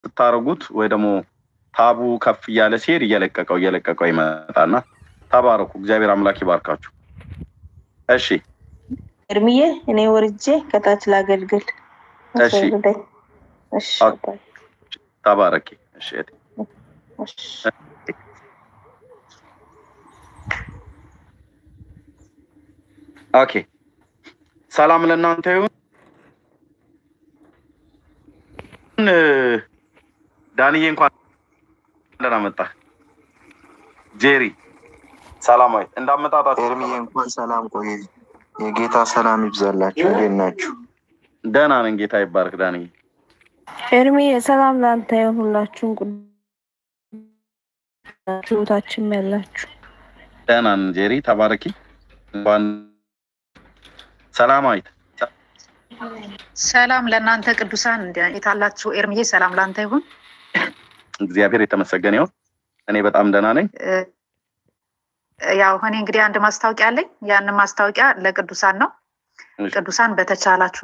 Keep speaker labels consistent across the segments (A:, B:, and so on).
A: ስታደርጉት ወይ ደግሞ ታቡ ከፍ እያለ ሲሄድ እየለቀቀው እየለቀቀው ይመጣና ተባረኩ። እግዚአብሔር አምላክ ይባርካችሁ። እሺ
B: እርምዬ እኔ ወርጄ ከታች ላገልግል።
A: እሺ
B: አስወርደኝ። እሺ
A: ኦኬ።
B: አባዬ።
A: ተባረኪ። እሺ እህቴ።
B: እሺ
A: ኦኬ ሰላም ለእናንተ ይሁን። እ፣ ዳንዬ እንኳን ደህና መጣህ። ጄሪ ሰላማዊ እንዳመጣጣችሁ
C: ኤርሚዬ እንኳን ሰላም ቆይ። የጌታ ሰላም ይብዛላችሁ። እንዴት ናችሁ?
A: ደህና ነን። ጌታ ይባርክ ዳንዬ።
B: ኤርሚ ሰላም ለአንተ ይሁን። ሁላችሁም ቁታችን ያላችሁ
A: ደህና ነን። ጄሪ ተባረኪ። እንኳን ሰላማዊት
D: ሰላም ለእናንተ ቅዱሳን እንዴት አላችሁ? ኤርምዬ ሰላም ለአንተ ይሁን።
A: እግዚአብሔር የተመሰገነ ይሁን። እኔ በጣም ደህና ነኝ።
D: እ፣ ያው እኔ እንግዲህ አንድ ማስታወቂያ አለኝ። ያንን ማስታወቂያ ለቅዱሳን ነው።
A: እሺ።
D: ቅዱሳን በተቻላችሁ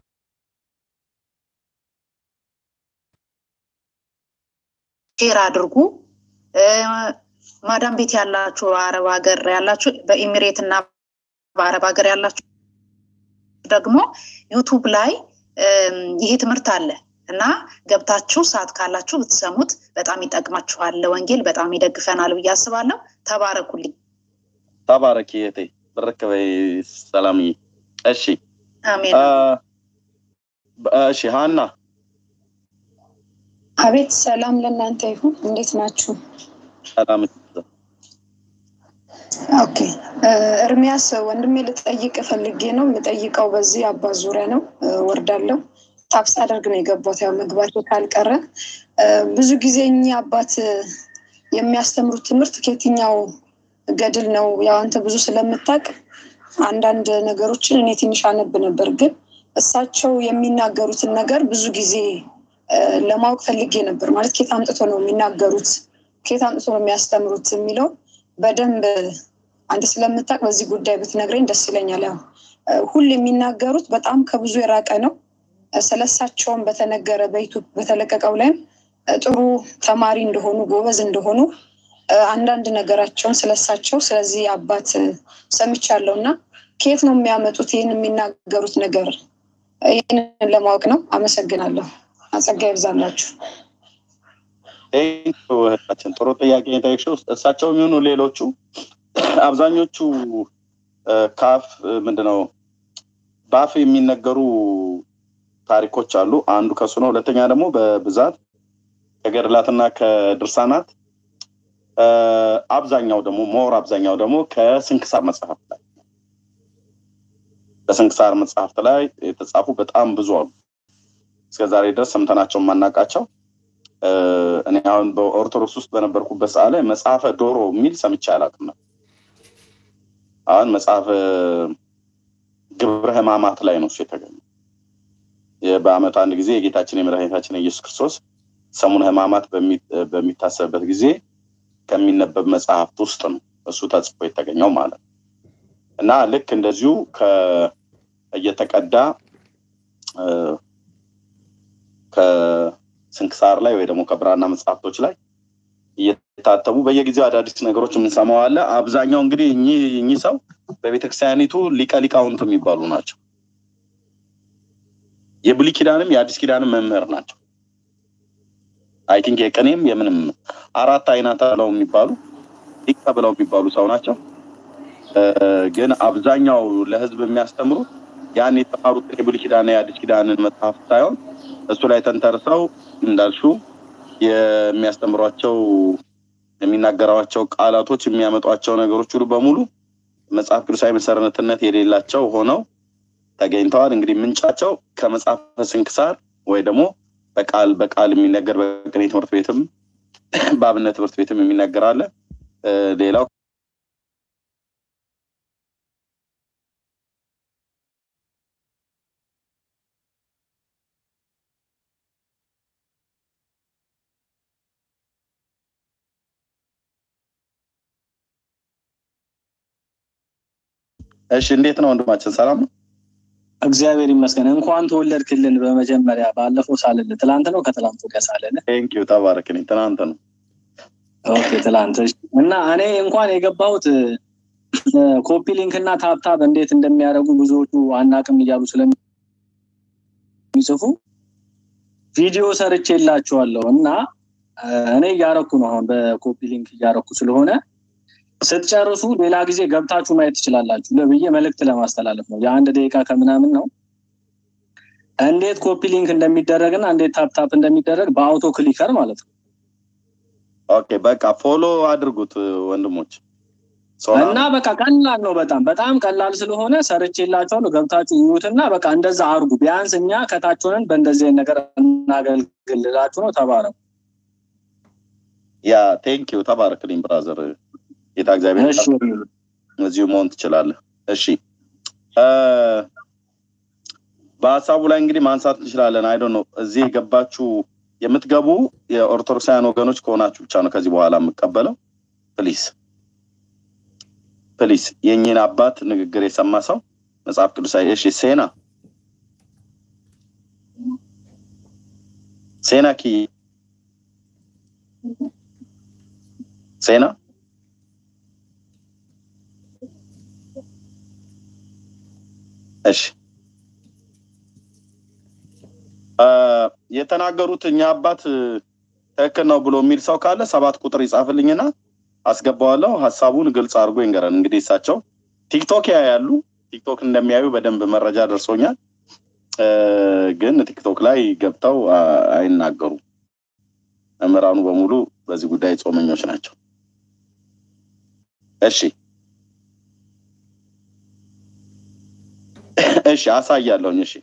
D: ሼር አድርጉ። እ፣ ማዳም ቤት ያላችሁ፣ አረብ ሀገር ያላችሁ፣ በኢሚሬት እና በአረብ ሀገር ያላችሁ ደግሞ ዩቱብ ላይ እም፣ ይሄ ትምህርት አለ እና ገብታችሁ ሰዓት ካላችሁ ብትሰሙት በጣም ይጠቅማችኋል። ለወንጌል በጣም ይደግፈናል ብዬ አስባለሁ። ተባረኩልኝ።
A: ተባረኪ እህቴ። ብርክ በይ ሰላምዬ። እሺ
D: አሜን።
A: አ፣ በ- እሺ ሀና
E: አቤት ሰላም ለእናንተ ይሁን። እንዴት ናችሁ?
A: ሰላም
E: ኦኬ እ፣ ኤርሚያስ ወንድሜ ልጠይቅ ፈልጌ ነው። የምጠይቀው በዚህ አባት ዙሪያ ነው። እ፣ ወርዳለሁ ታብስ አደርግ ነው የገባሁት። ያው መግባቴ ካልቀረ እ፣ ብዙ ጊዜ እኚህ አባት እ፣ የሚያስተምሩት ትምህርት ከየትኛው ገድል ነው? ያው አንተ ብዙ ስለምታውቅ አንዳንድ ነገሮችን እኔ ትንሽ አነብ ነበር፣ ግን እሳቸው የሚናገሩትን ነገር ብዙ ጊዜ እ፣ ለማወቅ ፈልጌ ነበር። ማለት ከየት አምጥቶ ነው የሚናገሩት፣ ከየት አምጥቶ ነው የሚያስተምሩት የሚለው በደንብ አንተ ስለምታውቅ በዚህ ጉዳይ ብትነግረኝ ደስ ይለኛል። ያው እ፣ ሁሌ የሚናገሩት በጣም ከብዙ የራቀ ነው። እ፣ ስለሳቸውም በተነገረ በዩቱብ በተለቀቀው ላይም እ፣ ጥሩ ተማሪ እንደሆኑ ጎበዝ እንደሆኑ እ፣ አንዳንድ ነገራቸውን ስለሳቸው ስለዚህ አባት እ፣ ሰምቻለሁ እና ከየት ነው የሚያመጡት ይህን የሚናገሩት ነገር? እ፣ ይህንን ለማወቅ ነው። አመሰግናለሁ። አጸጋ ይብዛላችሁ።
A: ቴንኪው እህታችን፣ ጥሩ ጥያቄ የጠየቅሽው። እሳቸው የሚሆኑ ሌሎቹ አብዛኞቹ እ፣ ካፍ እ፣ ምንድነው በአፍ የሚነገሩ ታሪኮች አሉ። አንዱ ከሱ ነው። ሁለተኛ ደግሞ በብዛት ከገድላትና ከድርሳናት እ፣ አብዛኛው ደግሞ ሞር አብዛኛው ደግሞ ከስንክሳር መጽሐፍት ላይ በስንክሳር መጽሐፍት ላይ የተጻፉ በጣም ብዙ አሉ። እስከዛሬ ድረስ ሰምተናቸው የማናውቃቸው እ፣ እኔ አሁን በኦርቶዶክስ ውስጥ በነበርኩበት ሰዓት ላይ መጽሐፈ ዶሮ የሚል ሰምቼ አላውቅም ነበር። አሁን መጽሐፈ ግብረ ሕማማት ላይ ነው እሱ የተገኘው። የ- በዓመት አንድ ጊዜ የጌታችን የመድኃኒታችን የኢየሱስ ክርስቶስ ሰሙነ ሕማማት በሚ- በሚታሰብበት ጊዜ ከሚነበብ መጽሐፍት ውስጥ ነው እሱ ተጽፎ የተገኘው ማለት ነው። እና ልክ እንደዚሁ ከ- እየተቀዳ እ፣ ከስንክሳር ላይ ወይ ደግሞ ከብራና መጽሐፍቶች ላይ እየታተሙ በየጊዜው አዳዲስ ነገሮች የምንሰማው አለ። አብዛኛው እንግዲህ እኚህ እኚህ ሰው በቤተክርስቲያኒቱ ሊቀ ሊቃውንት የሚባሉ ናቸው። የብሉይ ኪዳንም የአዲስ ኪዳንም መምህር ናቸው። አይ ቲንክ የቅኔም የምንም አራት አይናት ብለው የሚባሉ ሊቅ ብለው የሚባሉ ሰው ናቸው። እ፣ ግን አብዛኛው ለህዝብ የሚያስተምሩት ያን የተማሩት የብሉይ ኪዳን የአዲስ ኪዳንን መጽሐፍ ሳይሆን እሱ ላይ ተንተርሰው እንዳልሹ የሚያስተምሯቸው የሚናገሯቸው ቃላቶች የሚያመጧቸው ነገሮች ሁሉ በሙሉ መጽሐፍ ቅዱሳዊ መሰረትነት የሌላቸው ሆነው ተገኝተዋል። እንግዲህ ምንጫቸው ከመጽሐፈ ስንክሳር ወይ ደግሞ በቃል በቃል የሚነገር በቅኔ ትምህርት ቤትም በአብነት ትምህርት ቤትም የሚነገር አለ። እ፣ ሌላው እሺ፣ እንዴት ነው ወንድማችን? ሰላም ነው?
F: እግዚአብሔር ይመስገን። እንኳን ተወለድክልን። በመጀመሪያ ባለፈው ሳልል ትላንት ነው ከትላንት ወዲያ ሳልል
A: ቴንኪዩ ተባረክ። እኔ ትናንት ነው
F: ኦኬ ትላንት እሺ። እና እኔ እንኳን የገባሁት ኮፒ ሊንክ እና ታብታብ እንዴት እንደሚያደርጉ ብዙዎቹ አናቅም እያሉ ስለሚጽፉ ቪዲዮ ሰርቼ የላችኋለሁ እና እኔ እያረኩ ነው አሁን በኮፒ ሊንክ እያረኩ ስለሆነ ስትጨርሱ ሌላ ጊዜ ገብታችሁ ማየት ትችላላችሁ ብዬ መልእክት ለማስተላለፍ ነው። የአንድ ደቂቃ ከምናምን ነው። እንዴት ኮፒ ሊንክ እንደሚደረግና እንዴት ታፕታፕ እንደሚደረግ በአውቶ ክሊከር ማለት ነው።
A: ኦኬ በቃ ፎሎ አድርጉት ወንድሞች።
F: እና በቃ ቀላል ነው። በጣም በጣም ቀላል ስለሆነ ሰርቼላችኋለሁ። ገብታችሁ እዩትና በቃ እንደዛ አርጉ። ቢያንስ እኛ ከታች ሆነን በእንደዚህ አይነት ነገር እናገልግልላችሁ ነው። ተባረኩ።
A: ያ ቴንኪዩ ተባረክልኝ ብራዘር። ጌታ እግዚአብሔር እዚሁ መሆን ትችላለህ። እሺ በሀሳቡ ላይ እንግዲህ ማንሳት እንችላለን። አይዶ ነው እዚህ የገባችሁ የምትገቡ የኦርቶዶክሳውያን ወገኖች ከሆናችሁ ብቻ ነው ከዚህ በኋላ የምቀበለው። ፕሊስ ፕሊስ የእኚህን አባት ንግግር የሰማ ሰው መጽሐፍ ቅዱሳዊ እሺ ሴና ሴና ኪ ሴና እሺ የተናገሩት እኛ አባት ትክክል ነው ብሎ የሚል ሰው ካለ ሰባት ቁጥር ይጻፍልኝና አስገባዋለሁ። ሀሳቡን ግልጽ አድርጎ ይንገረን። እንግዲህ እሳቸው ቲክቶክ ያያሉ። ቲክቶክ እንደሚያዩ በደንብ መረጃ ደርሶኛል። ግን ቲክቶክ ላይ ገብተው አይናገሩም። መምህራኑ በሙሉ በዚህ ጉዳይ ጾመኞች ናቸው። እሺ እሺ አሳያለሁኝ። እሺ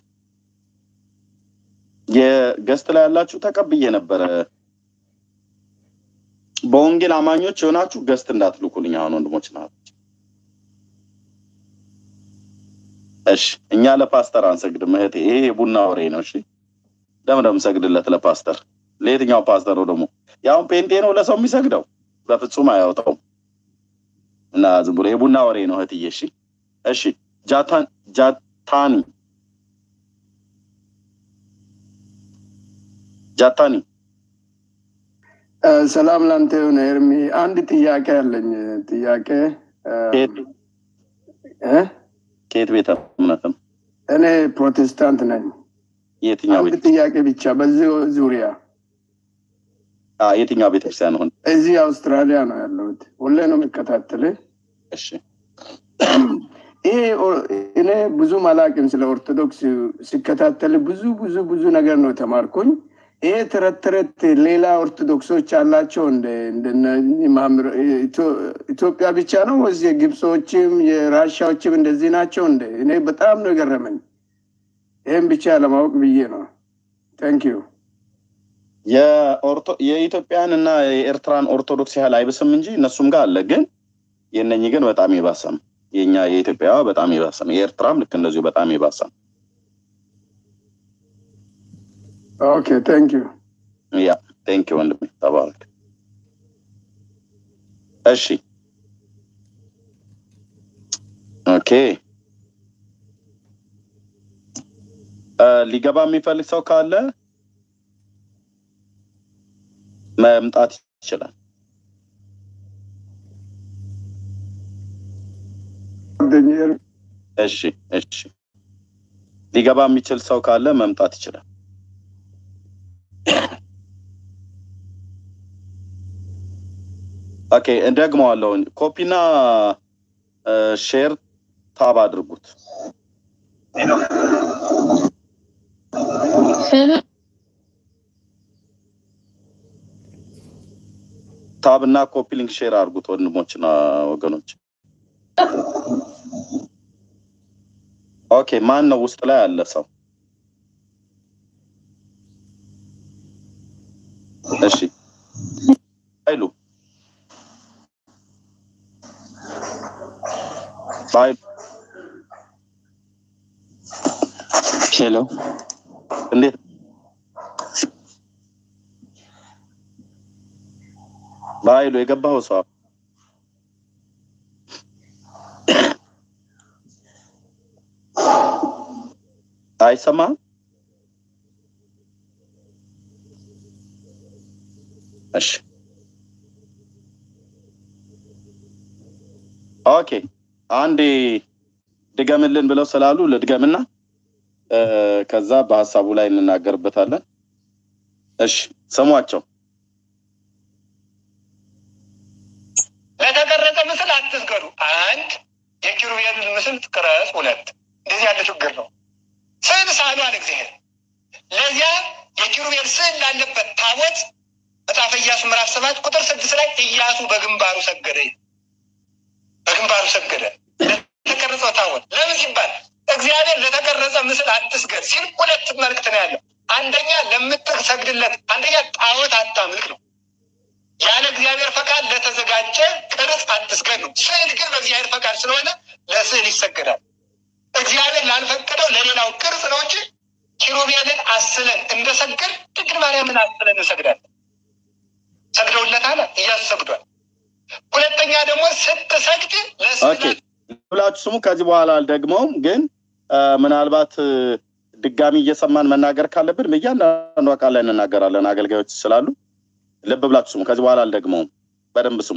A: የገስት ላይ ያላችሁ ተቀብዬ ነበረ። በወንጌል አማኞች የሆናችሁ ገስት እንዳትልኩልኝ አሁን ወንድሞች ና እሺ እኛ ለፓስተር አንሰግድም እህቴ፣ ይሄ የቡና ወሬ ነው። እሺ ለምን የምሰግድለት ለፓስተር? ለየትኛው ፓስተር ነው ደግሞ? ያሁን ጴንጤ ነው ለሰው የሚሰግደው? በፍጹም አያወጣውም። እና ዝም ብሎ የቡና ወሬ ነው እህትዬ። እሺ እሺ ጃታን ጃታኒ ጃታኒ
G: ሰላም ላንተ የሆነ ኤርሚ፣ አንድ ጥያቄ አለኝ። ጥያቄ
A: ከየት ቤተ እምነት ነው?
G: እኔ ፕሮቴስታንት ነኝ።
A: የትኛው
G: አንድ ጥያቄ ብቻ በዚህ ዙሪያ።
A: የትኛው ቤተክርስቲያን ሆን?
G: እዚህ አውስትራሊያ ነው ያለሁት። ሁሌ ነው የሚከታተል።
A: እሺ
G: ይሄ እኔ ብዙም አላውቅም ስለ ኦርቶዶክስ ሲከታተል ብዙ ብዙ ብዙ ነገር ነው የተማርኩኝ። ይሄ ተረት ተረት ሌላ ኦርቶዶክሶች አላቸው እንደ ኢትዮጵያ ብቻ ነው ወይስ የግብጾችም የራሻዎችም እንደዚህ ናቸው እንደ እኔ በጣም ነው የገረመኝ። ይህም ብቻ ለማወቅ ብዬ ነው። ታንኪዩ
A: የኢትዮጵያን እና የኤርትራን ኦርቶዶክስ ያህል አይብስም እንጂ እነሱም ጋር አለ። ግን የእነኚህ ግን በጣም የባሰ ነው። የኛ የኢትዮጵያ በጣም የባሰ ነው። የኤርትራም ልክ እንደዚሁ በጣም የባሰ ነው።
G: ኦኬ ታንክ ዩ
A: ያ ታንክ ዩ ወንድሜ ተባረክ። እሺ ኦኬ ሊገባ የሚፈልግ ሰው ካለ መምጣት ይችላል። እሺ እሺ ሊገባ የሚችል ሰው ካለ መምጣት ይችላል። ኦኬ እንደግመዋለሁ። ኮፒና ሼር ታብ አድርጉት። ታብ እና ኮፒ ሊንክ ሼር አድርጉት ወንድሞችና ወገኖች። ኦኬ ማን ነው ውስጥ ላይ ያለ ሰው? እሺ ኃይሉ ኃይሉ
H: ሄሎ
A: እንዴት በኃይሉ የገባኸው ሰው አይሰማህም? እሺ ኦኬ አንዴ ድገምልን ብለው ስላሉ ልድገምና እ፣ ከዛ በሀሳቡ ላይ እንናገርበታለን። እሺ ስሟቸው።
I: ለተቀረጸ ምስል አትስገዱ። አንድ የኪሩቤልን ምስል ቅረጽ። ሁለት እንደዚህ ያለ ችግር ነው። ስዕል ሳሉ አለ እግዚአብሔር። ለዚያ የኪሩቤል ስዕል ላለበት ታቦት መጽሐፈ ኢያሱ ምዕራፍ ሰባት ቁጥር ስድስት ላይ ኢያሱ በግንባሩ ሰገደ። በግንባሩ ሰገደ ለተቀረጸው ታቦት። ለምን ሲባል እግዚአብሔር ለተቀረጸ ምስል አትስገድ ሲል ሁለት መልእክት ነው ያለው። አንደኛ ለምትሰግድለት፣ አንደኛ ጣዖት አታምልክ ነው። ያለ እግዚአብሔር ፈቃድ ለተዘጋጀ ቅርጽ አትስገድ ነው። ስዕል ግን በእግዚአብሔር ፈቃድ ስለሆነ ለስዕል ይሰገዳል። እግዚአብሔር ላልፈቀደው ለሌላው ቅርጽ ነው እንጂ ኪሩቤልን አስለን እንደሰግድ ድንግል ማርያምን አስለን እንሰግዳለን። ሰግደውለታል፣ እያሱ ሰግዷል። ሁለተኛ ደግሞ ስትሰግድ
A: ኦኬ
I: ለስዕል
A: ብላችሁ ስሙ። ከዚህ በኋላ አልደግመውም፣ ግን እ፣ ምናልባት እ፣ ድጋሚ እየሰማን መናገር ካለብን በእያንዳንዱ ቃል ላይ እንናገራለን። አገልጋዮች ስላሉ ልብ ብላችሁ ስሙ። ከዚህ በኋላ አልደግመውም፣ በደንብ ስሙ።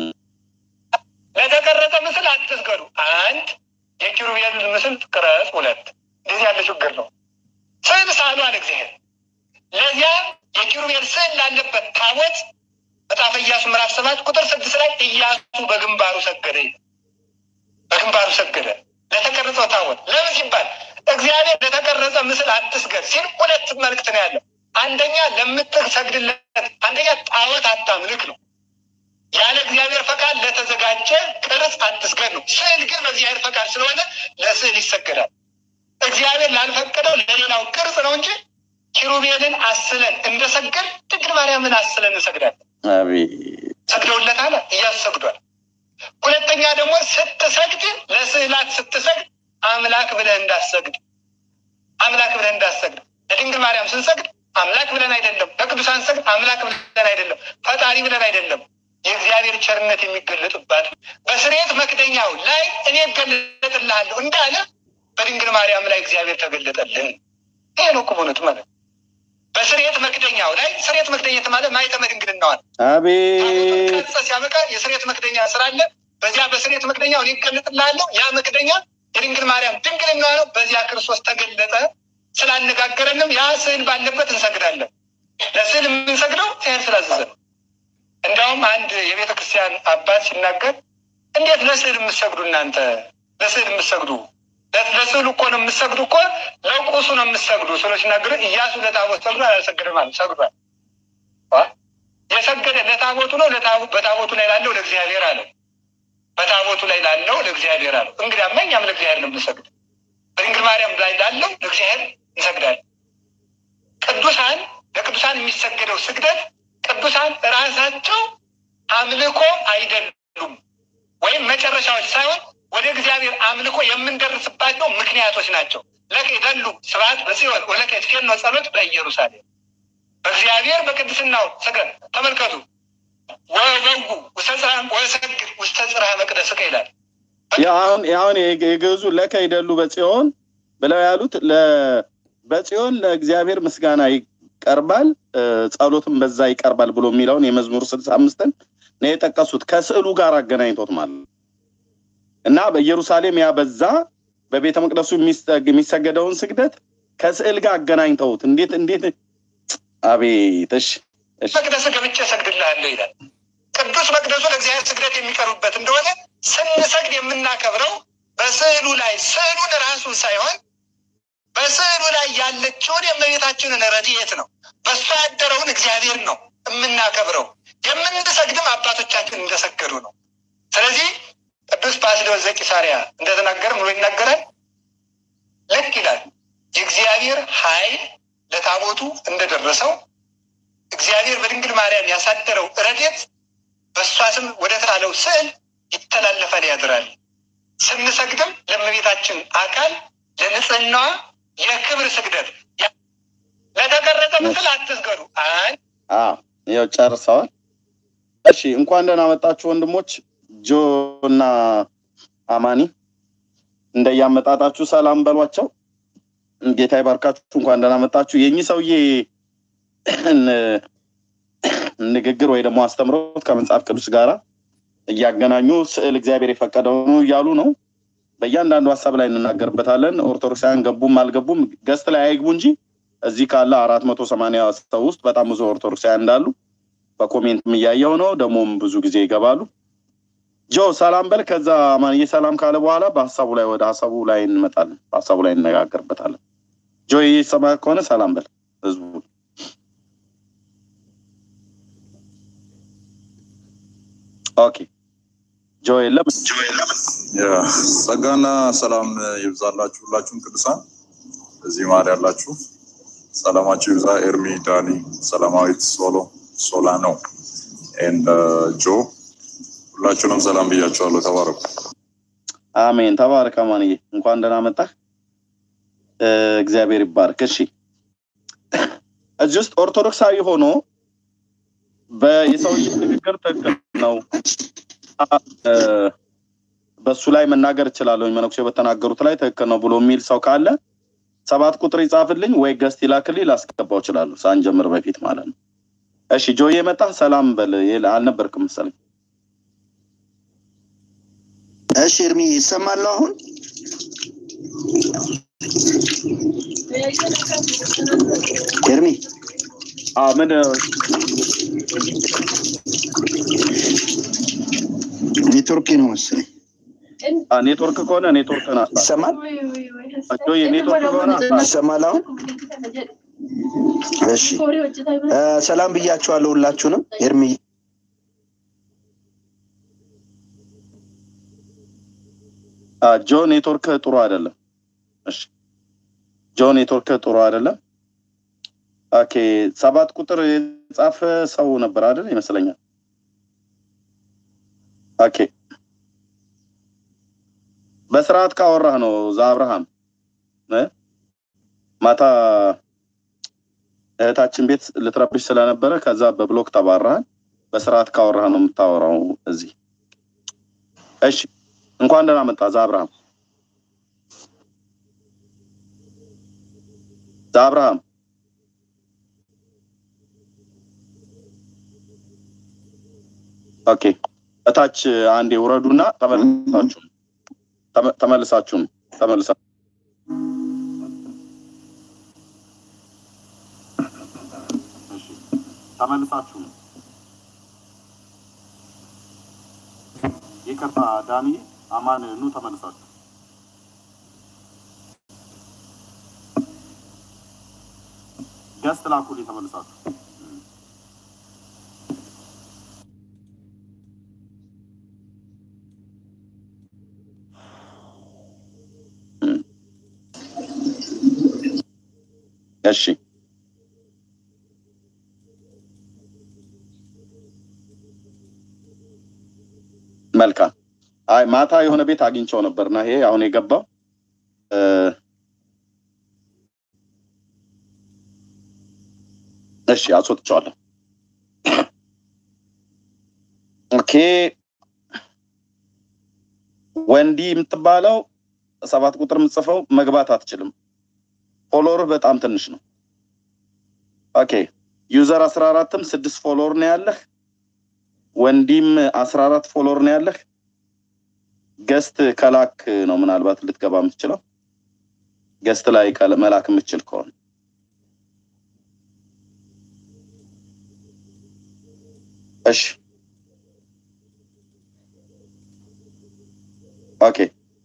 I: ለተቀረጸ ምስል አትስገዱ። አንድ የኪሩቤልን ምስል ቅረጽ። ሁለት እንደዚህ ያለ ችግር ነው። ስዕል ሳሉ አለ እግዚአብሔር። ለዚያ የኪሩቤል ስዕል ላለበት ታቦት መጽሐፈ ኢያሱ ምዕራፍ ሰባት ቁጥር ስድስት ላይ ኢያሱ በግንባሩ ሰገደ። በግንባሩ ሰገደ ለተቀረጸው ታቦት። ለምን ሲባል እግዚአብሔር ለተቀረጸ ምስል አትስገድ ሲል ሁለት መልእክት ነው ያለው። አንደኛ ለምትሰግድለት፣ አንደኛ ጣዖት አታምልክ ነው። ያለ እግዚአብሔር ፈቃድ ለተዘጋጀ ቅርጽ አትስገድ ነው። ስዕል ግን በእግዚአብሔር ፈቃድ ስለሆነ ለስዕል ይሰገዳል። እግዚአብሔር ላልፈቀደው ለሌላው ቅርጽ ነው እንጂ ኪሩቤልን አስለን እንደሰገድ ድንግል ማርያምን አስለን እንሰግዳለን።
A: አቤት
I: ሰግደውለታል፣ ኢያሱ ሰግዷል። ሁለተኛ ደግሞ ስትሰግድ ለስዕላት ስትሰግድ አምላክ ብለህ እንዳሰግድ አምላክ ብለህ እንዳሰግድ ለድንግል ማርያም ስንሰግድ አምላክ ብለን አይደለም፣ ለቅዱሳን ሰግድ አምላክ ብለን አይደለም፣ ፈጣሪ ብለን አይደለም። የእግዚአብሔር ቸርነት የሚገለጥባት በስርየት መክደኛው ላይ እኔ እገለጥልሃለሁ እንዳለ በድንግል ማርያም ላይ እግዚአብሔር ተገለጠልን። ይሄ ነው እኮ በእውነቱ ማለት ነው። በስርየት መክደኛው ላይ ስርየት መክደኘት ማለት ማኅተመ ድንግልናዋን
A: አቤት
I: ቀርጸ ሲያበቃ የስርየት መክደኛ ስራ አለ። በዚያ በስርየት መክደኛው እኔ እገለጥልሃለሁ። ያ መክደኛ የድንግል ማርያም ድንግልና ነው። በዚያ ክርስቶስ ተገለጠ። ስላነጋገረንም ያ ስዕል ባለበት እንሰግዳለን። ለስዕል የምንሰግደው ይህን ስላዘዘ ነው። እንዲያውም አንድ የቤተ ክርስቲያን አባት ሲናገር እንዴት ለስዕል የምትሰግዱ እናንተ ለስዕል የምትሰግዱ ለ- ለስዕሉ እኮ ነው የምትሰግዱ እኮ ለቁሱ ነው የምትሰግዱ ስሎ ሲናገር እያሱ ለታቦት ሰግዶ አላሰገደም አለ ሰግዷል አ? የሰገደ ለታቦቱ ነው ለታቦ- በታቦቱ ላይ ላለው ለእግዚአብሔር አለው በታቦቱ ላይ ላለው ለእግዚአብሔር አለው እንግዲያማ እኛም ለእግዚአብሔር ነው የምንሰግድ በድንግል ማርያም ላይ ላለው ለእግዚአብሔር እንሰግዳለን ቅዱሳን ለቅዱሳን የሚሰገደው ስግደት ቅዱሳን ራሳቸው አምልኮ አይደሉም ወይም መጨረሻዎች ሳይሆን ወደ እግዚአብሔር አምልኮ የምንደርስባቸው ምክንያቶች ናቸው። ለከ ይደሉ ስብሐት በጽዮን ወለከ ይትፌኖ ጸሎት በኢየሩሳሌም በእግዚአብሔር በቅድስናው ስገድ ተመልከቱ። ወበጉ ውስተ ጽርሐ ወሰግድ ውስተ ጽርሐ መቅደስከ ይላል።
A: አሁን አሁን የግዕዙ ለከ ይደሉ በጽዮን ብለው ያሉት ለ- በጽዮን ለእግዚአብሔር ምስጋና ይቀርባል እ፣ ጸሎትም በዛ ይቀርባል ብሎ የሚለውን የመዝሙር ስልሳ አምስትን ነው የጠቀሱት ከስዕሉ ጋር አገናኝቶት ማለት ነው። እና በኢየሩሳሌም ያ በዛ በቤተ መቅደሱ የሚሰ- የሚሰገደውን ስግደት ከስዕል ጋር አገናኝተውት እንዴት እንዴት አቤት እሺ እሺ
I: መቅደስ ገብቼ እሰግድልሃለሁ ይላል። ቅዱስ መቅደሱ ለእግዚአብሔር ስግደት የሚቀርብበት እንደሆነ ስንሰግድ የምናከብረው በስዕሉ ላይ ስዕሉን ራሱን ሳይሆን በስዕሉ ላይ ያለችውን የእመቤታችንን ረድኤት ነው። በእሷ ያደረውን እግዚአብሔር ነው የምናከብረው። የምንሰግድም አባቶቻችን እንደሰገዱ ነው። ስለዚህ ቅዱስ ባስልዮስ ዘቂሳርያ እንደተናገረ ብሎ ይናገራል። ልክ ይላል የእግዚአብሔር ኃይል ለታቦቱ እንደደረሰው እግዚአብሔር በድንግል ማርያም ያሳደረው ረድኤት በእሷ ስም ወደ ተሳለው ስዕል ይተላለፋል፣ ያድራል። ስንሰግድም ለእመቤታችን አካል ለንጽህናዋ የክብር ስግደት ለተቀረጸ ምስል አትስገዱ። አይ
A: አዎ ያው ጨርሰዋል። እሺ እንኳን ደህና መጣችሁ ወንድሞች ጆ እና አማኒ እንደያመጣጣችሁ ሰላም በሏቸው። ጌታ ይባርካችሁ። እንኳን ደህና መጣችሁ። የእኚህ ሰውዬ ንግግር ወይ ደግሞ አስተምሮት ከመጽሐፍ ቅዱስ ጋር እያገናኙ ስዕል እግዚአብሔር የፈቀደው ነው እያሉ ነው። በእያንዳንዱ ሀሳብ ላይ እንናገርበታለን። ኦርቶዶክሳውያን ገቡም አልገቡም ገስት ላይ አይግቡ እንጂ እዚህ ካለ አራት መቶ ሰማንያ ሰው ውስጥ በጣም ብዙ ኦርቶዶክሳውያን እንዳሉ በኮሜንትም እያየው ነው። ደግሞም ብዙ ጊዜ ይገባሉ። ጆ ሰላም በል። ከዛ ማንዬ ሰላም ካለ በኋላ በሀሳቡ ላይ ወደ ሀሳቡ ላይ እንመጣለን። በሀሳቡ ላይ እንነጋገርበታለን። ጆ ይሰማ ከሆነ ሰላም በል ህዝቡ። ኦኬ ጆ የለም።
J: ጸጋና ሰላም ይብዛላችሁ ሁላችሁም ቅዱሳን እዚህ ማር ያላችሁ ሰላማችሁ ይብዛ። ኤርሚ፣ ዳኒ፣ ሰላማዊት፣ ሶሎ፣ ሶላ ነው ኤንድ ጆ ሁላችሁንም ሰላም ብያችኋለሁ። ተባረኩ።
A: አሜን። ተባረክ አማንዬ፣ እንኳን ደህና መጣህ። እግዚአብሔር ይባርክ። እሺ እዚህ ውስጥ ኦርቶዶክሳዊ ሆኖ የሰውዬ ንግግር ትክክል ነው፣ በሱ ላይ መናገር እችላለሁ፣ መነኩሴ በተናገሩት ላይ ትክክል ነው ብሎ የሚል ሰው ካለ ሰባት ቁጥር ይጻፍልኝ ወይ ገስት ይላክልኝ፣ ላስገባው እችላለሁ፣ ሳንጀምር በፊት ማለት ነው። እሺ ጆዬ መጣህ? ሰላም በል። አልነበርክም መሰለኝ።
K: እሺ እርሚ ይሰማለሁ አሁን ኤርሚ
A: ምን
K: ኔትወርክ ነው መሰለኝ
A: ኔትወርክ ከሆነ ኔትወርክ
K: ይሰማል
A: ኔትወርክ ከሆነ
K: ይሰማል አሁን እሺ ሰላም ብያችኋለሁ ሁላችሁንም ኤርሚ
A: ጆ ኔትወርክ ጥሩ አይደለም። እሺ ጆ ኔትወርክ ጥሩ አይደለም። ኦኬ ሰባት ቁጥር የጻፈ ሰው ነበር አይደል ይመስለኛል። ኦኬ በስርዓት ካወራህ ነው ዛ አብርሃም ማታ እህታችን ቤት ልትረብሽ ስለነበረ ከዛ በብሎክ ተባረሃል። በስርዓት ካወራህ ነው የምታወራው እዚህ። እሺ እንኳን ደህና መጣ ዛ አብርሃም ዛ አብርሃም ኦኬ እታች አንዴ ውረዱና ተመልሳችሁ ተመልሳችሁ ተመልሳ ተመልሳችሁ ይቅርታ ዳኒ አማን ኑ ተመልሳችሁ ገስት ላኩልኝ ተመልሳችሁ እሺ መልካም አይ ማታ የሆነ ቤት አግኝቸው ነበርና ይሄ አሁን የገባው እሺ አስወጥቸዋለሁ ኦኬ ወንዲ የምትባለው ሰባት ቁጥር የምጽፈው መግባት አትችልም ፎሎወር በጣም ትንሽ ነው ኦኬ ዩዘር አስራ አራትም ስድስት ፎሎወር ነው ያለህ ወንዲም አስራ አራት ፎሎወር ነው ያለህ ገስት ከላክ ነው ምናልባት ልትገባ የምትችለው ገስት ላይ መላክ የምትችል ከሆነ እሺ ኦኬ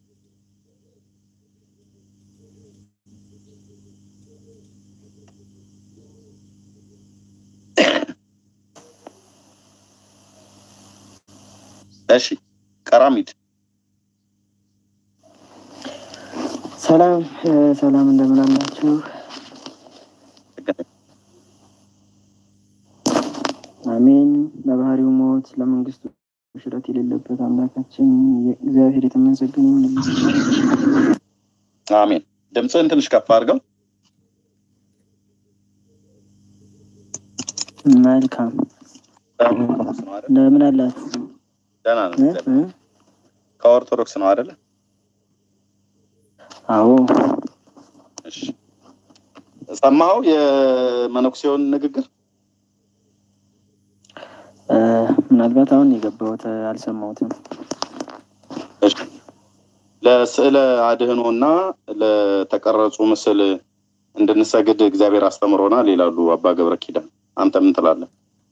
A: እሺ ቀራሚድ
L: ሰላም ሰላም፣ እንደምን አላችሁ? አሜን። ለባህሪው ሞት ለመንግስቱ ሽረት የሌለበት አምላካችን እግዚአብሔር የተመሰገነ ይሁን።
A: አሜን። ድምፅህን ትንሽ ከፍ አድርገው።
L: መልካም እንደምን አላችሁ?
A: ደህና ነው። ከኦርቶዶክስ ነው አይደለ?
L: አዎ።
A: ሰማኸው የመነኩሴውን ንግግር?
L: ምናልባት አሁን የገባሁት አልሰማሁትም።
A: እሺ። ለስዕለ አድህኖ እና ለተቀረጹ ምስል እንድንሰግድ እግዚአብሔር አስተምሮናል ይላሉ አባ ገብረ ኪዳን። አንተ ምን ትላለህ?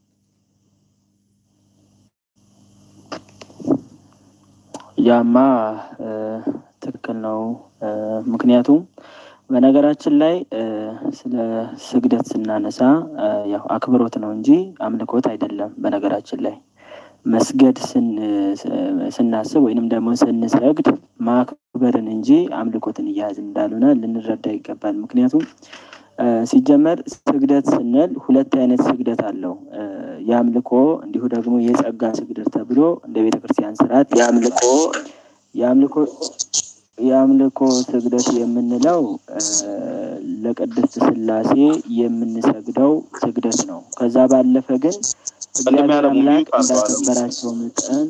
L: ያማ ትክክል ነው። ምክንያቱም በነገራችን ላይ ስለ ስግደት ስናነሳ ያው አክብሮት ነው እንጂ አምልኮት አይደለም። በነገራችን ላይ መስገድ ስናስብ ወይንም ደግሞ ስንሰግድ ማክበርን እንጂ አምልኮትን እያያዝን እንዳልሆነ ልንረዳ ይገባል። ምክንያቱም ሲጀመር ስግደት ስንል ሁለት አይነት ስግደት አለው። የአምልኮ እንዲሁ ደግሞ የጸጋ ስግደት ተብሎ እንደ ቤተ ክርስቲያን ስርዓት የአምልኮ የአምልኮ የአምልኮ ስግደት የምንለው ለቅድስት ስላሴ የምንሰግደው ስግደት ነው። ከዛ ባለፈ ግን እግዚአብሔር አምላክ እንዳከበራቸው መጠን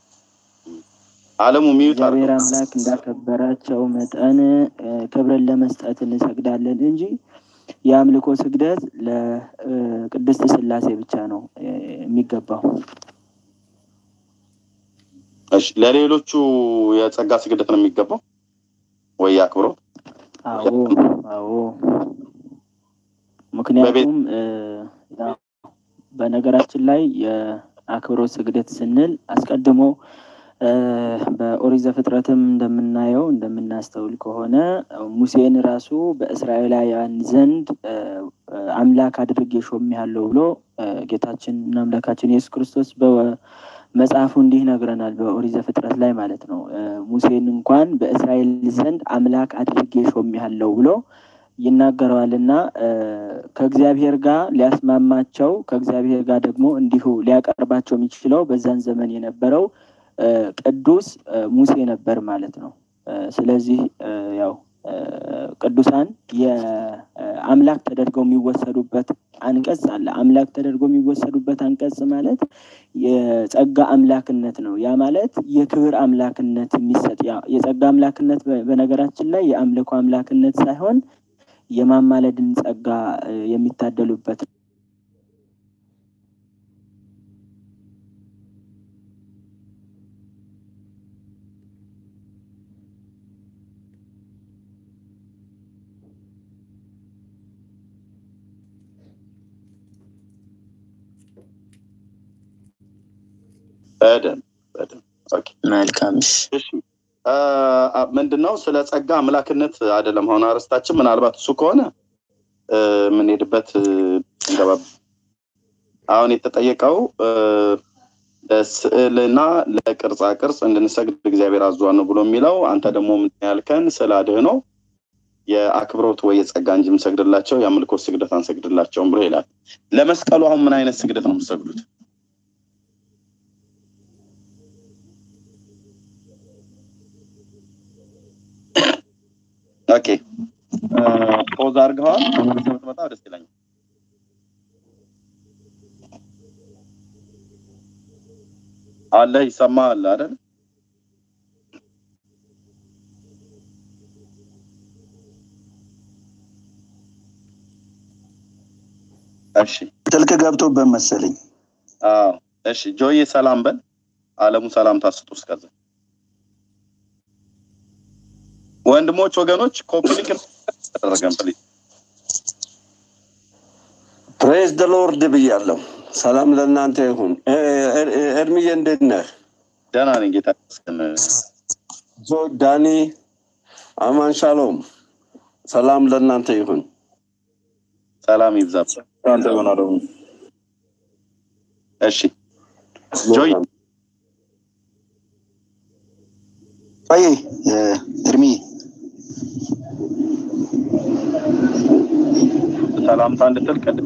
A: አለሙ ሚዩት
L: እግዚአብሔር አምላክ እንዳከበራቸው መጠን ክብርን ለመስጠት እንሰግዳለን እንጂ የአምልኮ ስግደት ለቅድስት ስላሴ ብቻ ነው የሚገባው።
A: እሺ፣ ለሌሎቹ የጸጋ ስግደት ነው የሚገባው ወይ አክብሮ?
L: አዎ አዎ። ምክንያቱም በነገራችን ላይ የአክብሮት ስግደት ስንል አስቀድሞ በኦሪት ዘፍጥረትም እንደምናየው እንደምናስተውል ከሆነ ሙሴን ራሱ በእስራኤላውያን ዘንድ አምላክ አድርጌ ሾሜሃለሁ ብሎ ጌታችን እና አምላካችን ኢየሱስ ክርስቶስ መጽሐፉ እንዲህ ይነግረናል። በኦሪት ዘፍጥረት ላይ ማለት ነው። ሙሴን እንኳን በእስራኤል ዘንድ አምላክ አድርጌ ሾሜሃለሁ ብሎ ይናገረዋል እና ከእግዚአብሔር ጋር ሊያስማማቸው ከእግዚአብሔር ጋር ደግሞ እንዲሁ ሊያቀርባቸው የሚችለው በዛን ዘመን የነበረው ቅዱስ ሙሴ ነበር ማለት ነው። ስለዚህ ያው ቅዱሳን የአምላክ ተደርገው የሚወሰዱበት አንቀጽ አለ። አምላክ ተደርገው የሚወሰዱበት አንቀጽ ማለት የጸጋ አምላክነት ነው። ያ ማለት የክብር አምላክነት የሚሰጥ የጸጋ አምላክነት በነገራችን ላይ የአምልኮ አምላክነት ሳይሆን የማማለድን ጸጋ የሚታደሉበት
A: በደንብ በደንብ ኦኬ።
K: መልካም እሺ።
A: እሺ ምንድነው ስለ ጸጋ አምላክነት አይደለም አሁን አርስታችን ምናልባት እሱ ከሆነ የምንሄድበት እንገባ አሁን የተጠየቀው ለስዕልና ለቅርጻ ቅርጽ እንድንሰግድ እግዚአብሔር አዟን ነው ብሎ የሚለው አንተ ደግሞ ምን ያልከን ስለ አድህኖ የአክብሮት ወይ የጸጋ እንጂ የምሰግድላቸው የአምልኮት ስግደት አንሰግድላቸውም ብሎ ይላል። ለመስቀሉ አሁን ምን አይነት ስግደት ነው የምሰግዱት? ኦኬ ፖዝ አድርገዋል። ተመልሰህ ብትመጣ ደስ ይለኛል። አለ ይሰማል አይደል? እሺ
K: ስልክ ገብቶበት መሰለኝ።
A: አዎ እሺ ጆዬ ሰላም በል። አለሙ ሰላም ታስጡ እስከዛ ወንድሞች ወገኖች ኮፕሊክ ተደረገን ፕሊዝ
M: ፕሬዝ ደ ሎርድ ብያለሁ። ሰላም ለእናንተ ይሁን። እድምዬ እንዴት ነህ?
A: ደህና ነኝ ጌታ ይመስገን።
M: ዞ ዳኒ አማን ሻሎም፣ ሰላም ለእናንተ ይሁን።
A: ሰላም ይብዛ።
J: አንተ ምን አለው?
A: እሺ ጆይ
K: ቆይ እድሜ
A: ሰላምታ እንድትል ቅድም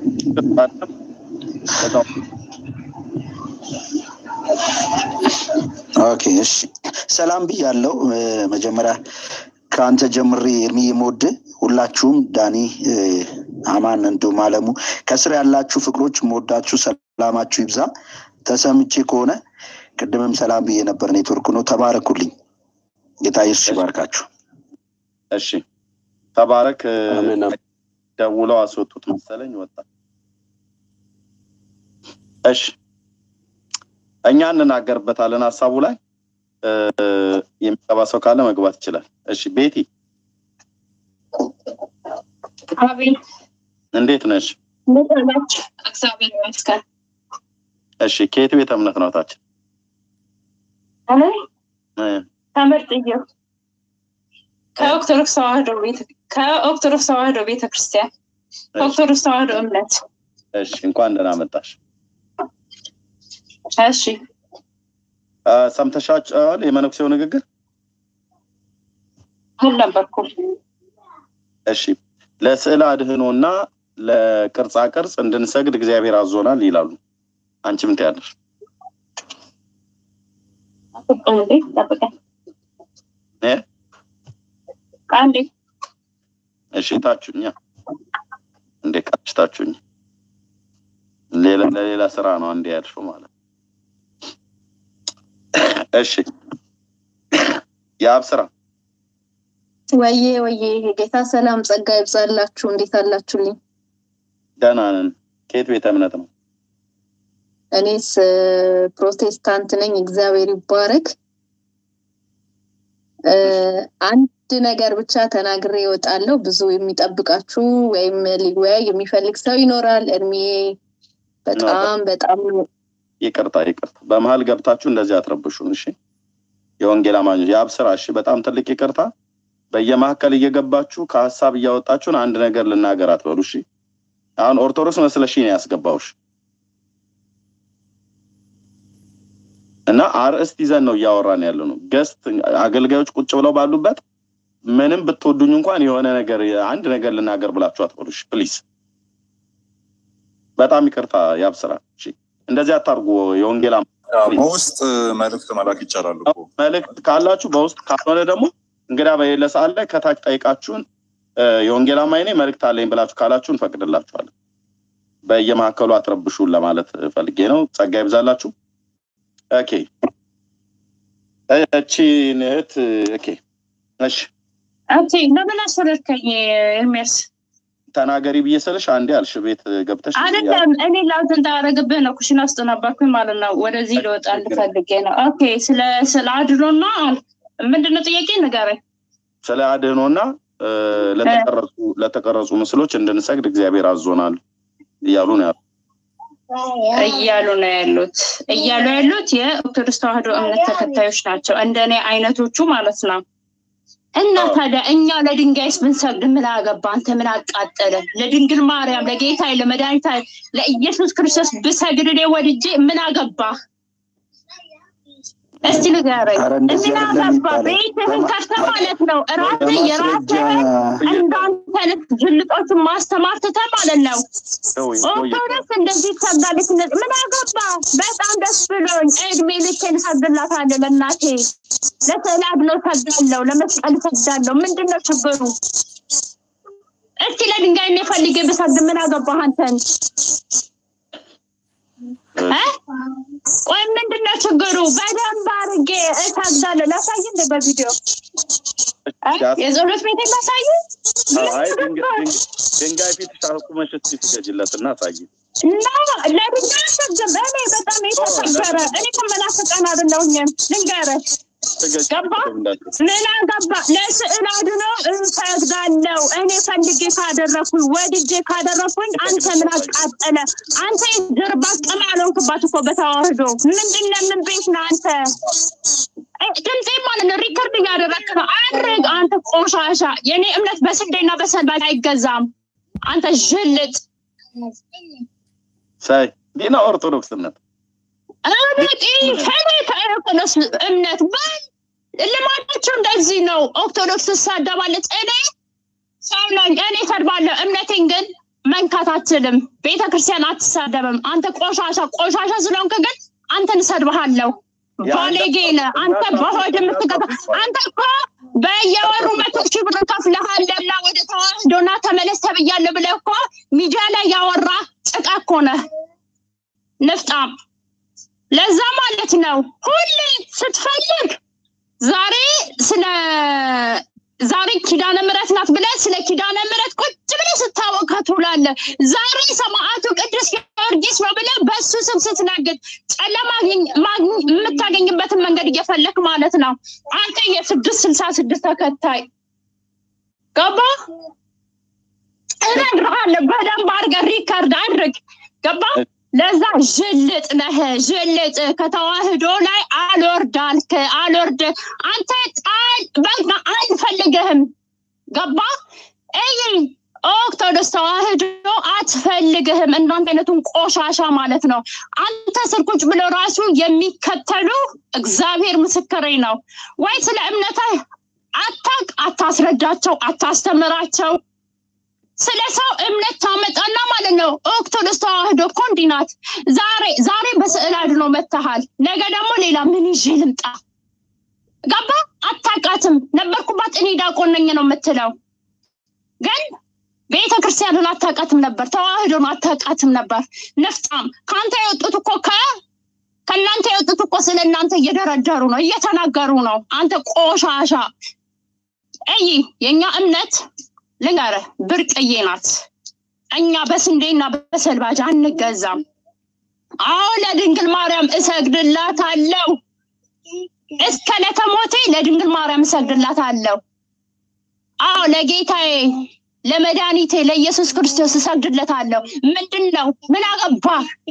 K: ኦኬ እሺ ሰላም ብያለው። መጀመሪያ ከአንተ ጀምሬ እድሜ የምወድ ሁላችሁም ዳኒ፣ አማን እንዲሁም አለሙ ከስር ያላችሁ ፍቅሮች የምወዳችሁ ሰላማችሁ ይብዛ። ተሰምቼ ከሆነ ቅድምም ሰላም ብዬ ነበር፣ ኔትወርክ ነው። ተባረኩልኝ። ጌታ ኢየሱስ ይባርካችሁ።
A: እሺ ተባረክ። ደውለው አስወጡት መሰለኝ ወጣ። እሺ እኛ እንናገርበታለን ሀሳቡ ላይ እ፣ የሚገባ ሰው ካለ መግባት ይችላል። እሺ ቤቲ
N: አቤት
A: እንዴት ነሽ?
N: እንዴት ናችሁ? እግዚአብሔር ይመስገን።
A: እሺ ከየት ቤተ እምነት ነው ታችን?
N: እኔ
A: እ፣
N: ተመርጥዬው ከኦርቶዶክስ ተዋህዶ ቤተ ከኦርቶዶክስ ተዋህዶ ቤተ ክርስቲያን ከኦርቶዶክስ ተዋህዶ እምነት
A: እሺ እንኳን ደህና መጣሽ።
N: እሺ
A: እ፣ ሰምተሻቸዋል የመነኩሴው ንግግር?
N: አልነበርኩም።
A: እሺ ለስዕል አድህኖና ለቅርጻ ቅርጽ እንድንሰግድ እግዚአብሔር አዞናል ይላሉ። አንቺ ምን ትያለሽ?
N: እንዴ ጠብቀኝ
A: እ?
N: አንዴ
A: እሺ ታችሁኛ እንዴ ቃች ታችሁኝ ሌላ ለሌላ ስራ ነው እንዴ ያልሽው ማለት እሺ የአብ ስራ
O: ወዬ ወዬ የጌታ ሰላም ጸጋ ይብዛላችሁ። እንዴት አላችሁልኝ?
A: ደህና ነን። ከየት ቤተ እምነት ነው?
O: እኔስ እ፣ ፕሮቴስታንት ነኝ። እግዚአብሔር ይባረክ። እ፣ አንድ ነገር ብቻ ተናግሬ እወጣለሁ። ብዙ የሚጠብቃችሁ ወይም ሊወያይ የሚፈልግ ሰው ይኖራል። እድሜዬ በጣም በጣም
A: ይቅርታ ይቅርታ፣ በመሀል ገብታችሁ እንደዚህ አትረብሹን። እሺ የወንጌል አማኞች የአብ ስራ። እሺ በጣም ትልቅ ይቅርታ። በየመካከል እየገባችሁ ከሀሳብ እያወጣችሁን አንድ ነገር ልናገር አትበሉ። እሺ አሁን ኦርቶዶክስ መስለሽ ነው ያስገባውሽ እና አርእስት ይዘን ነው እያወራን ያለ ነው። ገስት አገልጋዮች ቁጭ ብለው ባሉበት ምንም ብትወዱኝ እንኳን የሆነ ነገር አንድ ነገር ልናገር ብላችሁ አትበሉ። እሺ ፕሊዝ፣ በጣም ይቅርታ የአብ ስራ። እሺ እንደዚህ አታርጉ። የወንጌል አማ-
J: በውስጥ መልእክት መላክ ይቻላል እኮ
A: መልእክት ካላችሁ በውስጥ ካልሆነ ደግሞ እንግዳ በሌለ ሰዓት ላይ ከታች ጠይቃችሁን እ፣ የወንጌል አማኝ ነኝ መልእክት አለኝ ብላችሁ ካላችሁ እንፈቅድላችኋለን። በየመካከሉ አትረብሹን ለማለት ፈልጌ ነው። ጸጋ ይብዛላችሁ። ኦኬ እቺን እህት ኦኬ እሺ
N: ኦኬ ለምን አስወረድከኝ ኤርሜስ?
A: ተናገሪ ብዬ ስልሽ አንዴ አልሽ ቤት ገብተሽ
N: አይደለም እኔ ላውዝ እንዳያደረግብህ ነው። ኩሽና ውስጥ ነበርኩኝ ማለት ነው። ወደዚህ ልወጣ ልፈልጌ ነው። ኦኬ ስለ ስለ አድኖና ምንድነው ጥያቄ ንገረኝ።
A: ስለ አድህኖና እ፣ ለተቀረጹ ለተቀረጹ ምስሎች እንድንሰግድ እግዚአብሔር አዞናል እያሉ ነው ያሉት።
N: እያሉ ነው ያሉት እያሉ ያሉት የኦርቶዶክስ ተዋህዶ እምነት ተከታዮች ናቸው፣ እንደኔ አይነቶቹ ማለት ነው። እና ታዲያ እኛ ለድንጋይስ ብንሰግድ ምን አገባ? አንተ ምን አቃጠለ? ለድንግል ማርያም ለጌታ ለመድኃኒታ ለኢየሱስ ክርስቶስ ብሰግድ እኔ ወድጄ ምን አገባ? እስቲ ንገረኝ።
K: ኧረ እንደዚህ
N: ምን
K: አይደለም
N: አገባ?
K: የሚባለው።
N: ቤትህን ከፍተህ ማለት ነው ራስህ
K: በማስረጃ
N: የራስህን እንዳንተ አይነት ጅልጦችን ማስተማር ትተህ ማለት ነው ኦርቶዶክስ እንደዚህ ትሰግዳለች። እንደዚህ ምን አገባ? በጣም ደስ ብሎኝ እድሜ ልኬን እሰግድላታለሁ ለእናቴ ለስዕል አድኖ እሰግዳለሁ፣ ለመስቀል እሰግዳለሁ። ምንድን ነው ችግሩ? እስቲ ለድንጋይ እኔ ፈልጌ ብሰግድ ምን አገባህ አንተን? እ? ቆይ ምንድን ነው ችግሩ? በደንብ አድርጌ እሰግዳለሁ። ላሳይ እንደ በቪዲዮ እ? የጸሎት ቤት ላሳይ
A: አይ ድንጋ- ድንጋ- ድንጋይ ፊትሽ አቁመሽ እስኪ ስገጅለት እና አሳይ።
N: እና ለድንጋይ አልሰግድም። እኔ በጣም የተከበረ እኔ ከመናፍቃን አይደለሁኝም። ልንገርህ ገባ ምን አገባ? ለስዕል አድኖ እሰግዳለሁ። እኔ ፈልጌ ካደረኩኝ ወድጄ ካደረኩኝ አንተ ምን አቃጠለ? አንተ የጀርባ ቅም አልሆንክባት እኮ በተዋህዶ ምንድን ነው? ምን ቤት ነው አንተ? እ፣ ድምፄ ማለት ነው ሪከርድ እያደረግክ ነው። አድርግ አንተ ቆሻሻ። የእኔ እምነት በስንዴና በሰንበት አይገዛም። አንተ ዥልጥ
A: ሳይ ዲና ኦርቶዶክስነት
N: እምነት ከኔ ከኦርቶዶክስ እምነት በል ልማዳቸው እንደዚህ ነው። ኦርቶዶክስ ትሳደባለች። እኔ ሰው ነኝ፣ እኔ እሰድባለሁ። እምነቴን ግን መንካት አትችልም። ቤተ ክርስቲያን አትሳደብም። አንተ ቆሻሻ ቆሻሻ ስለሆንክ ግን አንተን እሰድብሃለሁ። ባሌጌ ነህ አንተ በሆድ የምትገባ አንተ እኮ በየወሩ መቶ ሺህ ብር ከፍለሃልና ወደ ተዋህዶና ተመለስ ተብያለሁ ብለህ እኮ ሚዲያ ላይ ያወራ ጭቃ እኮ ነህ ንፍጣም። ለዛ ማለት ነው ሁሌ ስትፈልግ ዛሬ ስለ ዛሬ ኪዳነ ምሕረት ናት ብለህ ስለ ኪዳነ ምሕረት ቁጭ ብለህ ስታወካ ትውላለህ። ዛሬ ሰማዕቱ ቅዱስ ጊዮርጊስ ነው ብለህ በእሱ ስም ስትነግድ ጨለማ ማግኝ- ማግኝ- የምታገኝበትን መንገድ እየፈለክ ማለት ነው። አንተ የስድስት ስልሳ ስድስት ተከታይ ገባ እነግርሃለሁ። በደንብ አድርገህ ሪከርድ አድርግ። ገባ ለዛ ዥልጥ ነህ ዥልጥ ከተዋህዶ ላይ አልወርድ አልክ አልወርድ አንተ ጣል በቃ አንፈልግህም ገባ እይ ኦርቶዶክስ ተዋህዶ አትፈልግህም እናንተ አይነቱን ቆሻሻ ማለት ነው አንተ ስር ቁጭ ብለው ራሱ የሚከተሉ እግዚአብሔር ምስክሬ ነው ወይ ስለ እምነትህ አታቅ አታስረዳቸው አታስተምራቸው ስለ ሰው እምነት ታመጣና ማለት ነው። ኦርቶዶክስ ተዋህዶ እኮ እንዲህ ናት። ዛሬ ዛሬ በስዕል አድኖ መጥተሃል፣ ነገ ደግሞ ሌላ ምን ይዤ ልምጣ? ገባ አታውቃትም። ነበርኩባት እኔ ዲያቆን ነኝ ነው የምትለው፣ ግን ቤተ ክርስቲያንን አታውቃትም ነበር፣ ተዋህዶን አታውቃትም ነበር። ንፍጣም ከአንተ የወጡት እኮ ከ ከእናንተ የወጡት እኮ ስለ እናንተ እየደረደሩ ነው፣ እየተናገሩ ነው። አንተ ቆሻሻ እይ የእኛ እምነት ልንገርህ ብርቅዬ ናት። እኛ በስንዴና በሰልባጅ አንገዛም። አዎ ለድንግል ማርያም እሰግድላታለሁ። እስከ ለተሞቴ ለድንግል ማርያም እሰግድላታለሁ። አዎ ለጌታዬ ለመድኃኒቴ ለኢየሱስ ክርስቶስ እሰግድለታለሁ። ምንድን ነው? ምን አገባ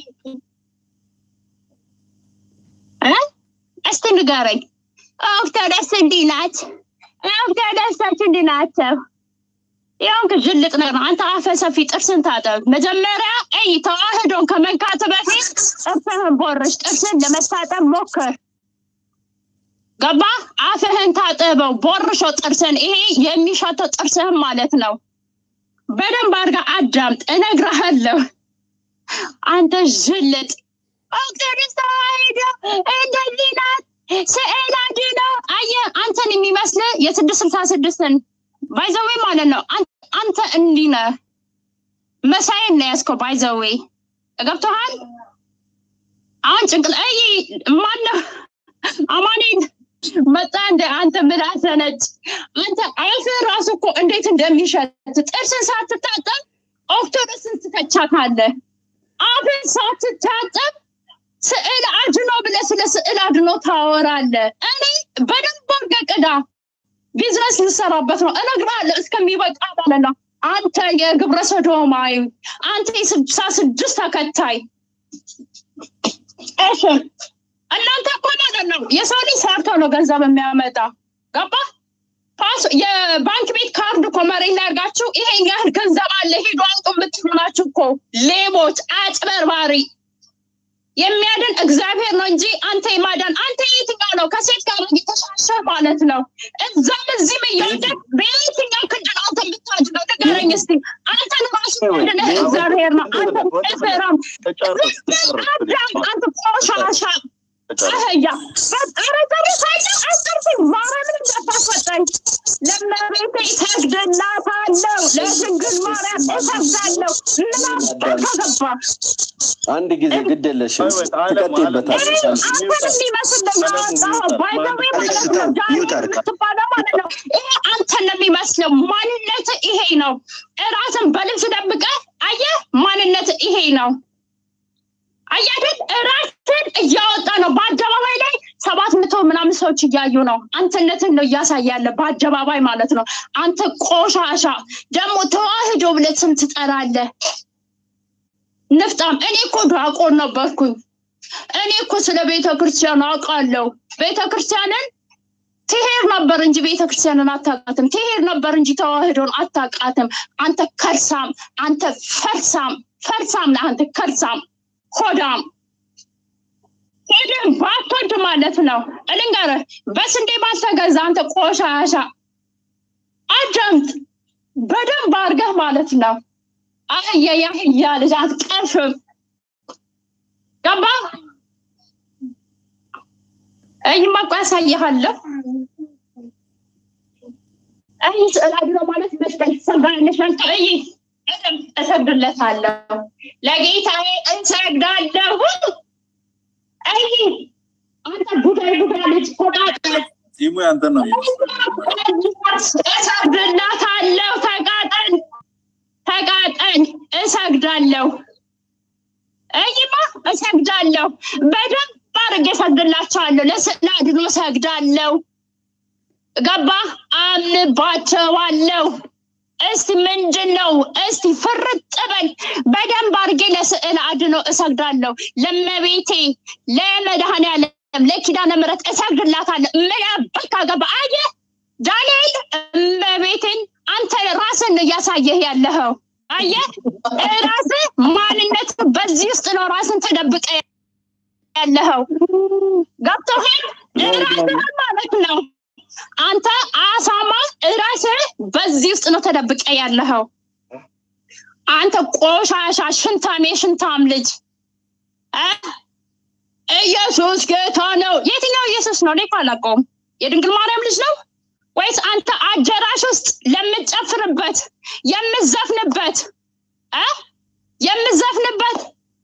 N: እ? እስቲ ንገረኝ። ኦርቶዶክስ እንዲህ ናት፣ ኦርቶዶክሶች እንዲህ ናቸው። ያው ጅልጥ ነገር ነው። አንተ አፈ ሰፊ ጥርስን ታጠብ መጀመሪያ። እይ ተዋህዶን ከመንካት በፊት ጥርስህን ቦርሽ፣ ጥርስን ለመታጠብ ሞክር። ገባ? አፍህን ታጠበው፣ ቦርሾ ጥርስን። ይሄ የሚሸተው ጥርስህን ማለት ነው። በደንብ አድርጋ አዳምጥ፣ እነግርሃለሁ። አንተ ዥልጥ ኦርቶዶክስ ተዋህዶ እንደዚህ ናት፣ ስዕል አድኖ አየህ፣ አንተን የሚመስልህ የስድስት ስልሳ ስድስትን ባይዘዌ ማለት ነው። አን- አንተ እንዲህ ነህ፣ መሳይን ነው ያዝከው። ባይዘዌ ገብቶሃል? አሁን ጭንቅል አይ ማነው አማኔን መጣ እንደ አንተ ምላሰ ነጭ አንተ አፍህ ራሱ እኮ እንዴት እንደሚሸት ጥርስን ሳትታጠብ ኦርቶዶክስን ትተቻታለህ። አፍን ሳትታጠብ ስዕል አድኖ ብለህ ስለ ስዕል አድኖ ታወራለህ። እኔ በደንብ አድርገህ ቅዳ። ቢዝነስ ልሰራበት ነው እነግርሃለሁ። እስከሚበቃ ማለት ነው። አንተ የግብረ ሰዶማዊ፣ አንተ የስልሳ ስድስት ተከታይ እሺ፣ እናንተ እኮ ማለት ነው የሰው ልጅ ሰርቶ ነው ገንዘብ የሚያመጣ ገባ? ፓስ የባንክ ቤት ካርድ እኮ መሬት ላይ አድርጋችሁ ይሄን ያህል ገንዘብ አለ ሂዱ አውጡ የምትሉ ናችሁ እኮ ሌቦች፣ አጭበርባሪ። የሚያድን እግዚአብሔር ነው እንጂ አንተ የማዳን አንተ የትኛው ነው? ከሴት ጋር እየተሻሸ ማለት ነው። እዛም እዚህም እየወደቅ በየትኛው ክንድ ነው አንተ የምታድነው? ንገረኝ እስቲ። አንተን ራሱ ያድንህ እግዚአብሔር ነው። አንተ ፍራም አንተ ቆሻሻ አህያ ኧረ ጨርሳለሁ። አስጨርስኝ። ማርያምን እንዳታስወጣኝ። ለእመቤቴ እሰግድላታለሁ። ለድንግል ማርያም እሰግዳለሁ። ምን አባካ ገባ
M: አንድ ጊዜ ግድ የለሽም ትቀጥይበታለሽ።
N: አንተን የሚመስል ነው ያወጣኸው። ባይዘዌ ማለት ነው ዳኒ የምትባለው ማለት ነው። ይሄ አንተን ነው የሚመስለው። ማንነት ይሄ ነው። እራስን በልብስ ደብቀህ አየህ፣ ማንነት ይሄ ነው። አያደግ ራስን እያወጣ ነው በአደባባይ ላይ ሰባት መቶ ምናምን ሰዎች እያዩ ነው። አንተነትን ነው እያሳየ ያለ በአደባባይ ማለት ነው። አንተ ቆሻሻ ደግሞ ተዋህዶ ብለህ ስም ትጠራለህ። ንፍጣም እኔ እኮ ዲያቆን ነበርኩኝ። እኔ እኮ ስለ ቤተ ክርስቲያን አውቃለሁ። ቤተ ክርስቲያንን ትሄድ ነበር እንጂ ቤተ ክርስቲያንን አታውቃትም። ትሄድ ነበር እንጂ ተዋህዶን አታውቃትም። አንተ ከርሳም፣ አንተ ፈርሳም፣ ፈርሳም ነህ አንተ ከርሳም ሆዳም ሄድን ባትወድ ማለት ነው። እልንገርህ በስንዴ ባልተገዛ አንተ ቆሻሻ አዳምጥ በደንብ አድርገህ ማለት ነው። አህያ ያህያ ልጅ አትቀርፍም። ገባ? እይማ እኮ ያሳይሃለሁ። እይ ስዕል አድኖ ማለት መስቀል ትሰግዳለሽ አንተ እይ እሰግድለታለሁ ለጌታዬ እንሰግዳለሁ። አይ አንተ ጉዳይ ጉዳይ ልጅ ቆጣጣ
J: ቲሙ ያንተን ነው የሚመስለው።
N: እሰግድላታለሁ። ተቃጠል ተቃጠል፣ እሰግዳለሁ። እይማ እሰግዳለሁ። በደንብ አድርጌ እሰግድላቸዋለሁ። ለስዕለ አድኖ እሰግዳለሁ። ገባ አምንባቸዋለሁ። እስቲ ምንድን ነው? እስቲ ፍርጥ በል። በደንብ አድርጌ ለስዕል አድኖ እሰግዳለሁ። ለመቤቴ ለመድኃኔዓለም ለኪዳነ ምሕረት እሰግድላታለሁ። ምን ያበካ ገባ አየህ ዳንኤል፣ እመቤቴን አንተ ራስን ነው እያሳየህ ያለኸው። አየህ ራስህ ማንነት በዚህ ውስጥ ነው ራስን ተደብቀ ያለኸው። ገብቶሃል? ራስህ ማለት ነው አንተ አሳማ ራስህ በዚህ ውስጥ ነው ተደብቀ ያለኸው። አንተ ቆሻሻ ሽንታም የሽንታም ልጅ እ ኢየሱስ ጌታ ነው። የትኛው ኢየሱስ ነው? እኔ እኮ አላውቀውም። የድንግል ማርያም ልጅ ነው ወይስ አንተ አጀራሽ ውስጥ ለምትጨፍርበት የምዘፍንበት እ የምዘፍንበት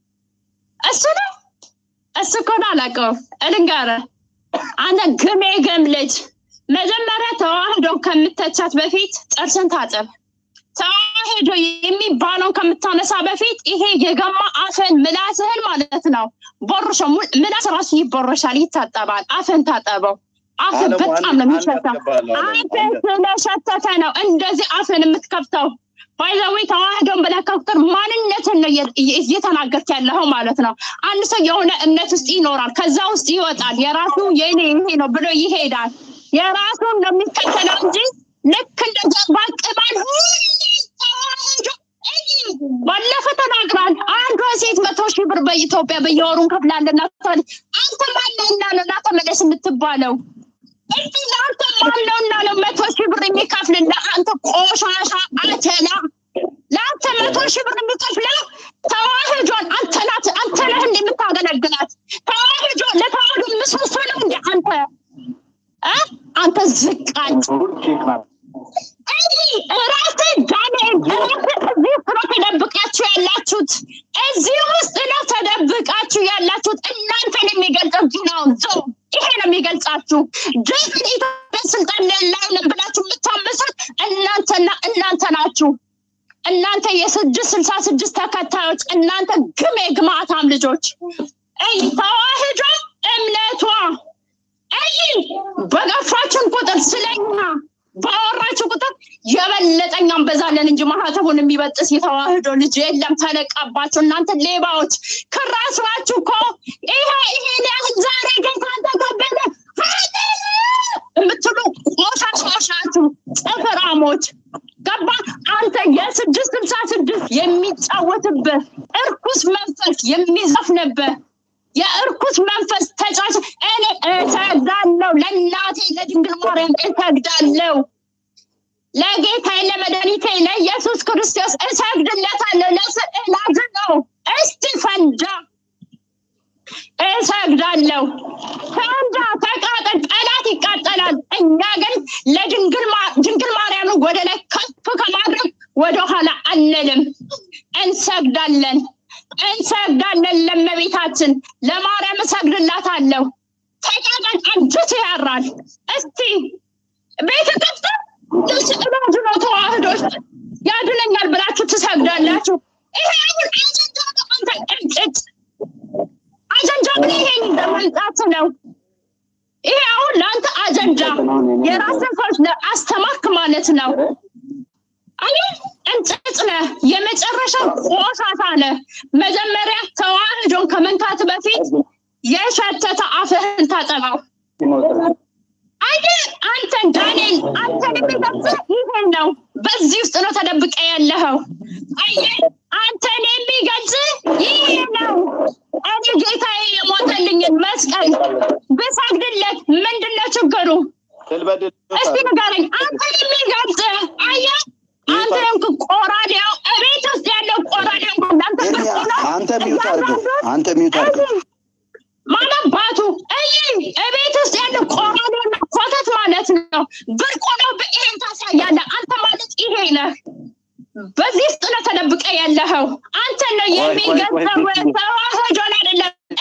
N: እሱ ነው? እሱ እኮ ነው አላውቀውም። እልንገርህ አንተ ግሜ ግም ልጅ መጀመሪያ ተዋህዶ ከምተቻት በፊት ጥርስን ታጠብ። ተዋህዶ የሚባለውን ከምታነሳ በፊት ይሄ የገማ አፍን ምላስህን ማለት ነው ቦርሾ ምላስ ራሱ ይቦረሻል፣ ይታጠባል። አፍን ታጠበው። አፍ
A: አለሙ፣
N: በጣም
A: አንድ-
N: ነው
A: አንድ
N: የሚሸተው።
A: አስገባለሁ፣ አለሙ፣
N: አፍ
A: አንድ።
N: ስለሸተተ ነው እንደዚህ አፍን የምትከፍተው። ባይዘዌ ተዋህዶን ብለህ ከቁጥር ማንነትን ነው እየ- እየ- እየተናገርክ ያለኸው ማለት ነው። አንድ ሰው የሆነ እምነት ውስጥ ይኖራል፣ ከዛ ውስጥ ይወጣል። የራሱ የኔ ይሄ ነው ብሎ ይሄዳል። የራሱን ነው የሚከተለው እንጂ ልክ እንደ ጀርባ ቅማል ሁሌ ተዋህዶ እይ፣ ባለፈ ተናግራል። አንዷ ሴት መቶ ሺህ ብር በኢትዮጵያ በየወሩ እንከፍላለን ናት። አንተ ማነውና ነው ና ተመለስ የምትባለው? እንዲ ለአንተ ማነውና ነው መቶ ሺህ ብር የሚከፍልልህ? አንተ ቆሻሻ አተላ ለአንተ መቶ ሺህ ብር የሚከፍለው ተዋህዶን አንተ ናት አንተ ነህ እንደ የምታገለግላት ተዋህዶ ለተዋህዶ ምሰሶ ነው እንደ አንተ እ አንተ ዝቃጭ እንዲህ ራስህ ዳንኤል ራስህ እዚህ ውስጥ ነው ተደብቃችሁ ያላችሁት። እዚህ ውስጥ ነው ተደብቃችሁ ያላችሁት። እናንተን የሚገልጸው ነው ዞ ይሄ ነው የሚገልጻችሁ። ድፍን ኢትዮጵያ ስልጣን ላይ ነን ብላችሁ የምታመሱት እናንተና እናንተ ናችሁ። እናንተ የስድስት ስልሳ ስድስት ተከታዮች እናንተ ግም የግማታም ልጆች እይ ተዋህዶ እምነቷ እይ በገፋችን ቁጥር ስለኛ ባወራችሁ ቁጥር የበለጠኛ እንበዛለን እንጂ ማህተቡን የሚበጥስ የተዋህዶ ልጅ የለም። ተነቃባችሁ እናንተ ሌባዎች። ከራስራችሁ እኮ ይሄ ይሄን ያህል ዛሬ ግን ካንተ ከበደ የምትሉ ቆሻሻዎች ናችሁ፣ ጥፍራሞች። ገባ አንተ የስድስት ስልሳ ስድስት የሚጫወትብህ እርኩስ መንፈስ የሚዘፍንብህ የእርኩስ መንፈስ ተጫዋች እኔ እሰግዳለሁ፣ ለእናቴ ለድንግል ማርያም እሰግዳለሁ፣ ለጌታዬ ለመድኃኒቴ ለኢየሱስ ክርስቶስ እሰግድለታለሁ። ለስዕላዝ ነው እስቲ ፈንዳ እሰግዳለሁ። ፈንዳ፣ ተቃጠል፣ ጠላት ይቃጠላል። እኛ ግን ለድንግል ማ- ድንግል ማርያምን ወደ ላይ ከፍ ከማድረግ ወደኋላ አንልም፣ እንሰግዳለን እንሰግዳለን ለመቤታችን ለማርያም እሰግድላታለሁ። ተቃጠል፣ አንጀት ያራል። እስቲ ቤተ ከፍተ ለስዕል አድኖ ተዋህዶች ያድነኛል ብላችሁ ትሰግዳላችሁ። ይሄ አሁን አጀንዳ ነው። አንተ እርጭት አጀንዳ ምን ይሄ ለመንጣት ነው። ይሄ አሁን ለአንተ አጀንዳ የራስን ሰዎች አስተማርክ ማለት ነው። አይ እንጭጭ ነህ፣ የመጨረሻ ቆሻሻ ነህ። መጀመሪያ ተዋህዶን ከመንካት በፊት የሸተተ አፍህን ታጠባው። አይ አንተ ዳንኤል አንተን የሚገልጽህ ይሄን ነው። በዚህ ውስጥ ነው ተደብቀ ያለኸው። አይ አንተን የሚገልጽህ ይሄ ነው። እኔ ጌታዬ የሞተልኝን መስቀል ብሰግድለት ምንድን ነው ችግሩ? እስቲ ንገረኝ። አንተን የሚገልጽህ አየህ አንተ እንክ ቆራዴው እቤት ውስጥ ያለው ቆራዴው እንዳንተ ብርቁ ነው።
K: አንተ ሚውት አድርገው፣ አንተ ሚውት አድርገው።
N: ማለባቱ እይ እቤት ውስጥ ያለው ቆራዴና ኮተት ማለት ነው። ብርቁ ነው። ይሄን ታሳያለህ። አንተ ማለት ይሄ ነህ። በዚህ ውስጥ ነው ተደብቀ ያለኸው። አንተ ነው የሚገዛው ተዋህዶን አይደለም። እኔ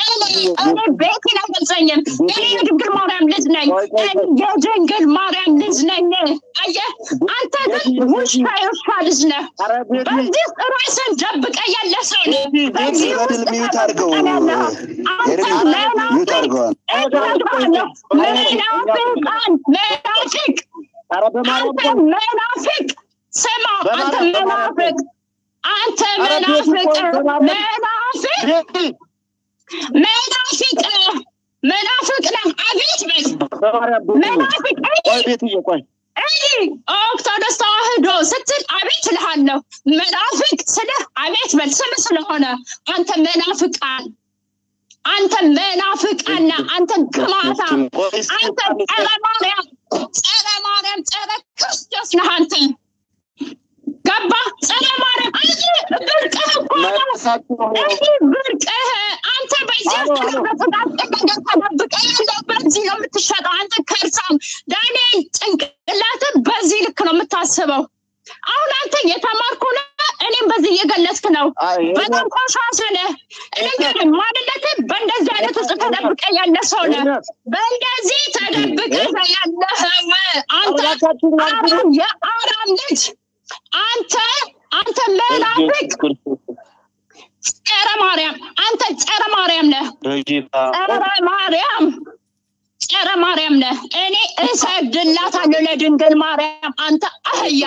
N: እኔ ቤቴን አይገልጸኝም። እኔ የድንግል ማርያም ልጅ ነኝ። እኔ የድንግል ማርያም ልጅ ነኝ። አየህ፣ አንተ ግን ውሻ የውሻ ልጅ ነህ። በዚህ ውስጥ ራስን ደብቀ ያለ ሰው ነህ። በዚህ ውስጥ
K: ገድል ሚዩት አድርገው
N: ተደብቀህ ያለህ አንተ
K: ኤርሚ ሚዩት
N: መናፍቅ
K: አድርገዋል።
N: እነግርሃለሁ፣ መናፍቃን መናፍቅ አንተ መናፍቅ ስማ፣ አንተ መናፍቅ አንተ መናፍቅ መናፍቅ መናፍቅ መናፍቅ ነህ። አቤት በል መናፍቅ እይ ኦርቶዶክስ ተዋህዶ ስትል አቤት እልሃለሁ። መናፍቅ ስልህ አቤት በል ስም ስለሆነ አንተ መናፍቃን አንተ መናፍቃና አንተ ግማታ አንተ ጸረ ማርያም ጸረ ማርያም ጸረ ክርስቶስ ነህ አንተ ገባ ጸረ ማርያም አንተ ብርቅህ እኮ ነው እዚህ ብርቅህ አንተ በዚህ ውስጥ በተጣጠቀ ነገር ተደብቀ ያለው በዚህ ነው የምትሸጠው አንተ ከርሳም ዳንኤል ጭንቅላት በዚህ ልክ ነው የምታስበው አሁን አንተ የተማርኩ ነህ እኔም በዚህ እየገለጽክ ነው በጣም ቆሻሻ ነህ እንግዲህ ማንነት በእንደዚህ አይነት ውስጥ ተደብቀ ያለ ሰው ነህ በእንደዚህ ተደብቀ ያለህው አንተ አራም የአራም ልጅ አንተ አንተ መናፍቅ ጸረ ማርያም አንተ ጸረ ማርያም ነህ ጸረ ማርያም ጸረ ማርያም ነህ። እኔ እሰግድላታለሁ ለድንግል ማርያም። አንተ አህያ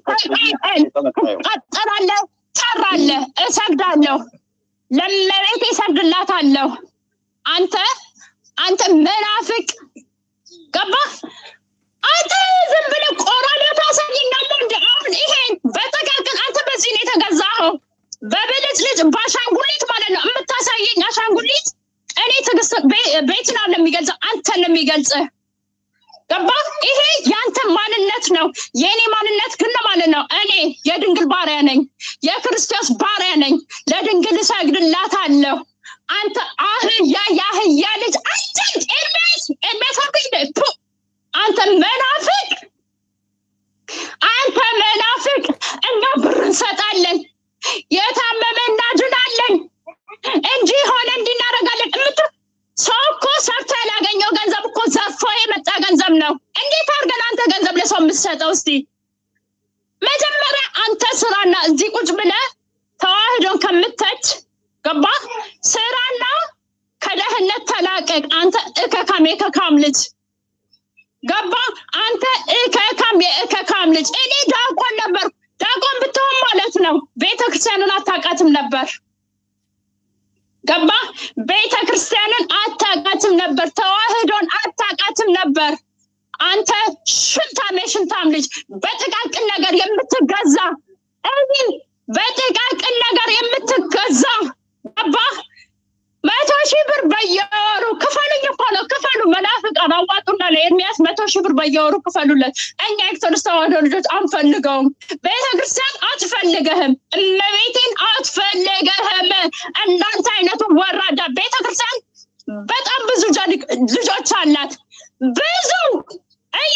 N: ቀጠላለህ፣ ጠራለህ፣ እሰግዳለሁ፣ ለመቤት እሰግድላታለሁ። አንተ አንተ መናፍቅ ገባህ? አንተ ዝም ብለህ ቆራሌ ታሳየኛለህ እንደ አሁን ይሄን በጠቃቅን አንተ በዚህ ነው የተገዛኸው። በብልጭ ልጭ በአሻንጉሊት ማለት ነው የምታሳየኝ አሻንጉሊት እኔ ትዕግስት ቤትን አለ የሚገልጸው አንተን ነው የሚገልጽህ ገባ ይሄ የአንተ ማንነት ነው የእኔ ማንነት ግን ማለት ነው እኔ የድንግል ባሪያ ነኝ የክርስቶስ ባሪያ ነኝ ለድንግል እሰግድላታለሁ አንተ አህያ የአህያ ልጅ አንተ ኤርሜስ ኤርሜስ አልኩኝ ፑ አንተ መናፍቅ አንተ መናፍቅ እኛ ብር እንሰጣለን የታመመ እናድናለን እንጂ ሆነ እንዲናረጋለን እምት ሰው እኮ ሰርቶ ያላገኘው ገንዘብ እኮ ዘርፎ የመጣ ገንዘብ ነው። እንዴት አድርገን አንተ ገንዘብ ለሰው የምትሰጠው? እስቲ መጀመሪያ አንተ ስራና እዚህ ቁጭ ብለህ ተዋህዶን ከምተች ገባ ስራና ከደህንነት ተላቀቅ። አንተ እከካም የከካም ልጅ ገባ አንተ እከካም የእከካም ልጅ። እኔ ዳቆን ነበር። ዳቆን ብትሆን ማለት ነው ቤተክርስቲያንን አታውቃትም ነበር። ገባ ቤተ ክርስቲያንን አታውቃትም ነበር። ተዋህዶን አታውቃትም ነበር። አንተ ሽንታም የሽንታም ልጅ በጥቃቅን ነገር የምትገዛ እዚህ በጥቃቅን ነገር የምትገዛ ገባ መቶ ሺህ ብር በየወሩ ክፈሉኝ እኮ ነው ክፈሉ። መናፍቃን አዋጡና ለኤርሚያስ መቶ ሺህ ብር በየወሩ ክፈሉለት። እኛ ኦርቶዶክስ ተዋህዶ ልጆች አንፈልገውም። ቤተክርስቲያን አትፈልገህም። እመቤቴን አትፈልገህም። እንዳንተ አይነቱ ወራዳ ቤተክርስቲያን በጣም ብዙ ልጆች አላት። ብዙ እይ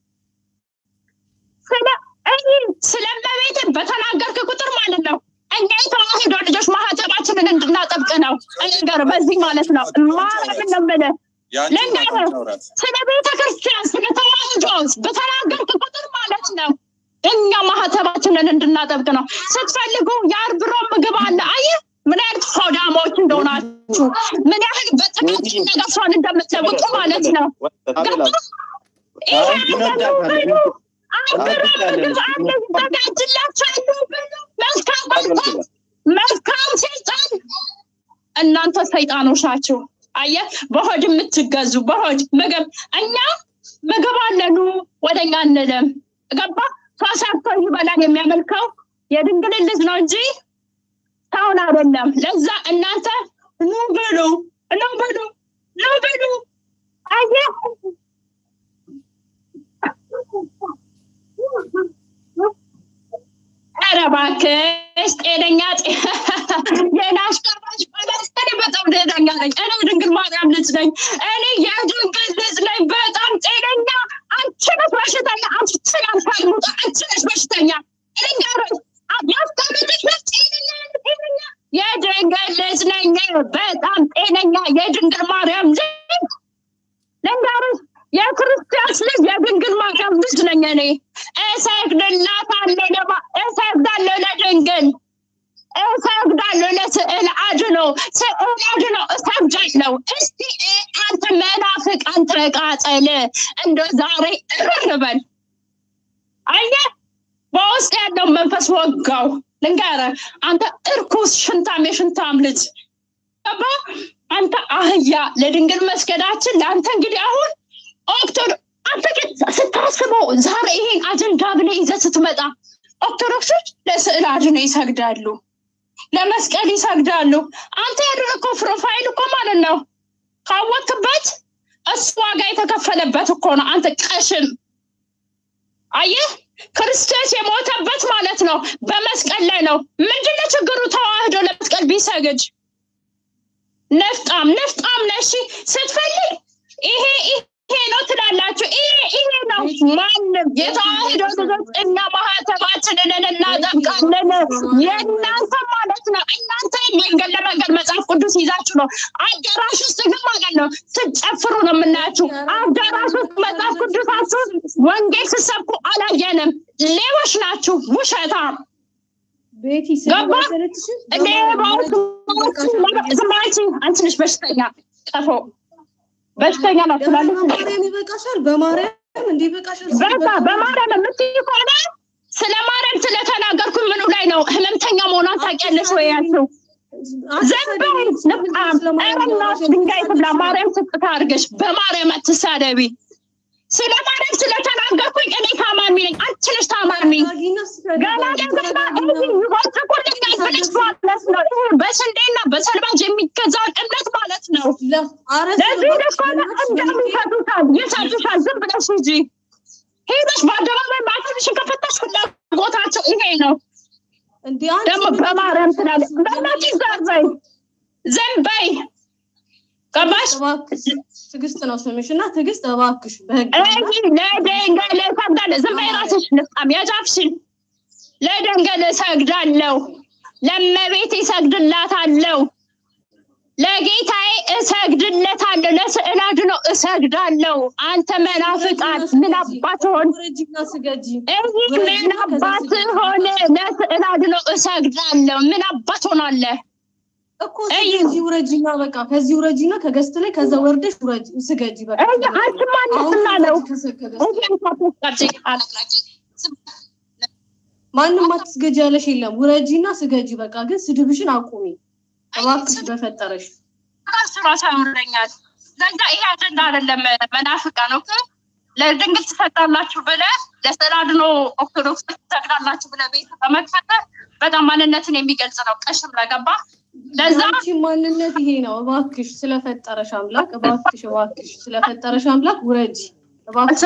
N: ስለ እይ ስለ እመቤቴን በተናገርክ ቁጥር ማለት ነው እኛ የተዋህዶ ልጆች ማህተባችንን እንድናጠብቅ ነው። እንገር በዚህ ማለት ነው ማርያምን ነው የምልህ ልንገርህ ስለ ቤተ ክርስቲያን ስለ ተዋህዶ በተናገርክ ቁጥር ማለት ነው እኛ ማህተባችንን እንድናጠብቅ ነው። ስትፈልጉ የአርብ ሮብ ምግብ አለ። አየህ ምን አይነት ሆዳሞች እንደሆናችሁ ምን ያህል በጥቃቅን ነገር ሰውን እንደምትለውጡ ማለት ነው። ይሄ ብሉ አርብ ሮብ ምግብ አለ ይዘጋጅላችኋል ብሉ። መልካም በልተን መልካም ሰይጣን እናንተ ሰይጣኖች ናችሁ። አየ በሆድ የምትገዙ በሆድ ምግብ እኛ ምግብ አለኑ ወደኛ እንለም ገባ ተሰርቶ ይበላል የሚያመልከው የድንግልን ልጅ ነው እንጂ ሰውን አይደለም። ለዛ እናንተ ኑ ብሉ ኑ ብሉ ኑ ብሉ አየ ኧረ እባክሽ ጤነኛ የናሽቀባሽ እኔ በጣም ጤነኛ ነኝ። እኔ ድንግል ማርያም ልጅ ነኝ። እኔ የድንግል ልጅ ነኝ። በጣም ጤነኛ። አንቺ ነሽ በሽተኛ። አንቺ ትናንት ሙጣ አንቺ ነሽ በሽተኛ። ልንገርሽ ያስቀምጥሽ ነሽ ጤነኛ ጤነኛ የድንግል ልጅ ነኝ። በጣም ጤነኛ የድንግል የክርስቲያስ ልጅ የድንግል ማርያም ልጅ ነኝ እኔ። እሰግድላታለሁ ለማ- እሰግዳለሁ ለድንግል እሰግዳለሁ ለስዕል አድኖ ስዕል አድኖ እሰግዳለሁ። እስቲ እ- አንተ መናፍቅ አንተ ቃጠል እንደ ዛሬ እርር በል። አየህ በውስጥ ያለው መንፈስ ወጋው። ልንገርህ አንተ እርኩስ ሽንታም የሽንታም ልጅ ገባ አንተ አህያ ለድንግል መስገዳችን ለአንተ እንግዲህ አሁን ኦክቶዶ አንተ ግን ስታስበው ዛሬ ይሄን አጀንዳ ብለህ ይዘህ ስትመጣ ኦርቶዶክሶች ለስዕል አድኖ ይሰግዳሉ፣ ለመስቀል ይሰግዳሉ። አንተ ያደረግከው ፕሮፋይል እኮ ማለት ነው ካወቅበት እሱ ዋጋ የተከፈለበት እኮ ነው። አንተ ቀሽም አየህ፣ ክርስቶስ የሞተበት ማለት ነው በመስቀል ላይ ነው። ምንድነው ችግሩ? ተዋህዶ ለመስቀል ቢሰግድ ነፍጣም ነፍጣም ነሽ ስትፈልግ ይሄ ይሄ ነው ትላላችሁ። ይሄ ይሄ ነው ማንም የተዋህዶ ልጆች እኛ ማህተባችንን እናጠብቃለን። የእናንተ ማለት ነው እናንተ መንገድ ለመንገድ መጽሐፍ ቅዱስ ይዛችሁ ነው። አዳራሽ ውስጥ ግን ማለት ነው ስትጨፍሩ ነው የምናያችሁ። አዳራሽ ውስጥ መጽሐፍ ቅዱሳችሁ ወንጌል ስትሰብኩ አላየንም። ሌቦች ናችሁ፣ ውሸታም ገባ ሌባዎች ዝም በይ አንቺ አንቺ ነሽ በሽተኛ ቀፎ በሽተኛ ነው ትላለች።
P: በማርያም ይበቃሻል። በማርያም እንዲህ ይበቃሻል።
N: በቃ በማርያም የምትይ ከሆነ ስለ ማርያም ስለተናገርኩ ምኑ ላይ ነው ህመምተኛ መሆኗን ታውቂያለሽ ወይ ያልሽው? ዝም በይ ንቃም እረናሽ ድንጋይ ትብላ ማርያም ስጥታ አድርገሽ በማርያም አትሳደቢ። ስለ ማርያም ስለተናገርኩኝ እኔ ታማሚ ነኝ፣ አንቺ ነሽ ታማሚ። ገና ደግማ እዚህ ይቦጭቁልኛል ብለሽ ማለት ነው። ይሄ በስንዴና በሰልባጅ የሚገዛ እምነት ማለት ነው። ለዚህ ደኮነ እንደሚሰጡታል ይሰጡሻል። ዝም ብለሽ ሂጂ ሄደሽ በአደባባይ ማዕተብሽን ከፈታሽ ፍላጎታቸው ይሄ ነው። ደግሞ በማርያም ስላለ በእናትሽ ዘር በይ ዝም በይ ገባሽ?
P: ትዕግስት ነው ስምሽ እና ትዕግስት እባክሽ በህግ
N: እይ ለደንገል እሰግዳለሁ። ዝም በይ እራስሽ ንፍጣም ያዛፍሽን ለደንገል እሰግዳለሁ፣ ለመቤት እሰግድላታለሁ፣ ለጌታዬ እሰግድለታለሁ፣ ለስዕል አድኖ እሰግዳለሁ። አንተ መናፍቃት ምን አባት ሆን እይ ምን አባት ሆን ለስዕል አድኖ እሰግዳለሁ። ምን አባት ሆናለህ?
P: እኮ ከዚህ ውረጂና በቃ ከዚህ ውረጂና ከገስት ላይ ከዛ ወርደሽ ውረጂ ስገጂ በቃ
N: አንቺ ማንስና ነው
P: ማንም አትስገጂ ያለሽ የለም ውረጂና ስገጂ በቃ ግን ስድብሽን አቁሚ እባክሽ በፈጠረሽ
N: እሱ ራሱ ያወረኛል ለዛ ይሄ አጀንዳ አይደለም መናፍቃ ነው ለድንግል ትሰጣላችሁ ብለ ለስዕል አድኖ ኦርቶዶክስ ትሰግዳላችሁ ብለ ቤት በመክፈት በጣም ማንነትን የሚገልጽ ነው ቀሽም ለገባ ለዛ
P: አንቺ ማንነት ይሄ ነው። እባክሽ ስለፈጠረሽ አምላክ እባክሽ እባክሽ ስለፈጠረሽ አምላክ ውረጂ እባክሽ።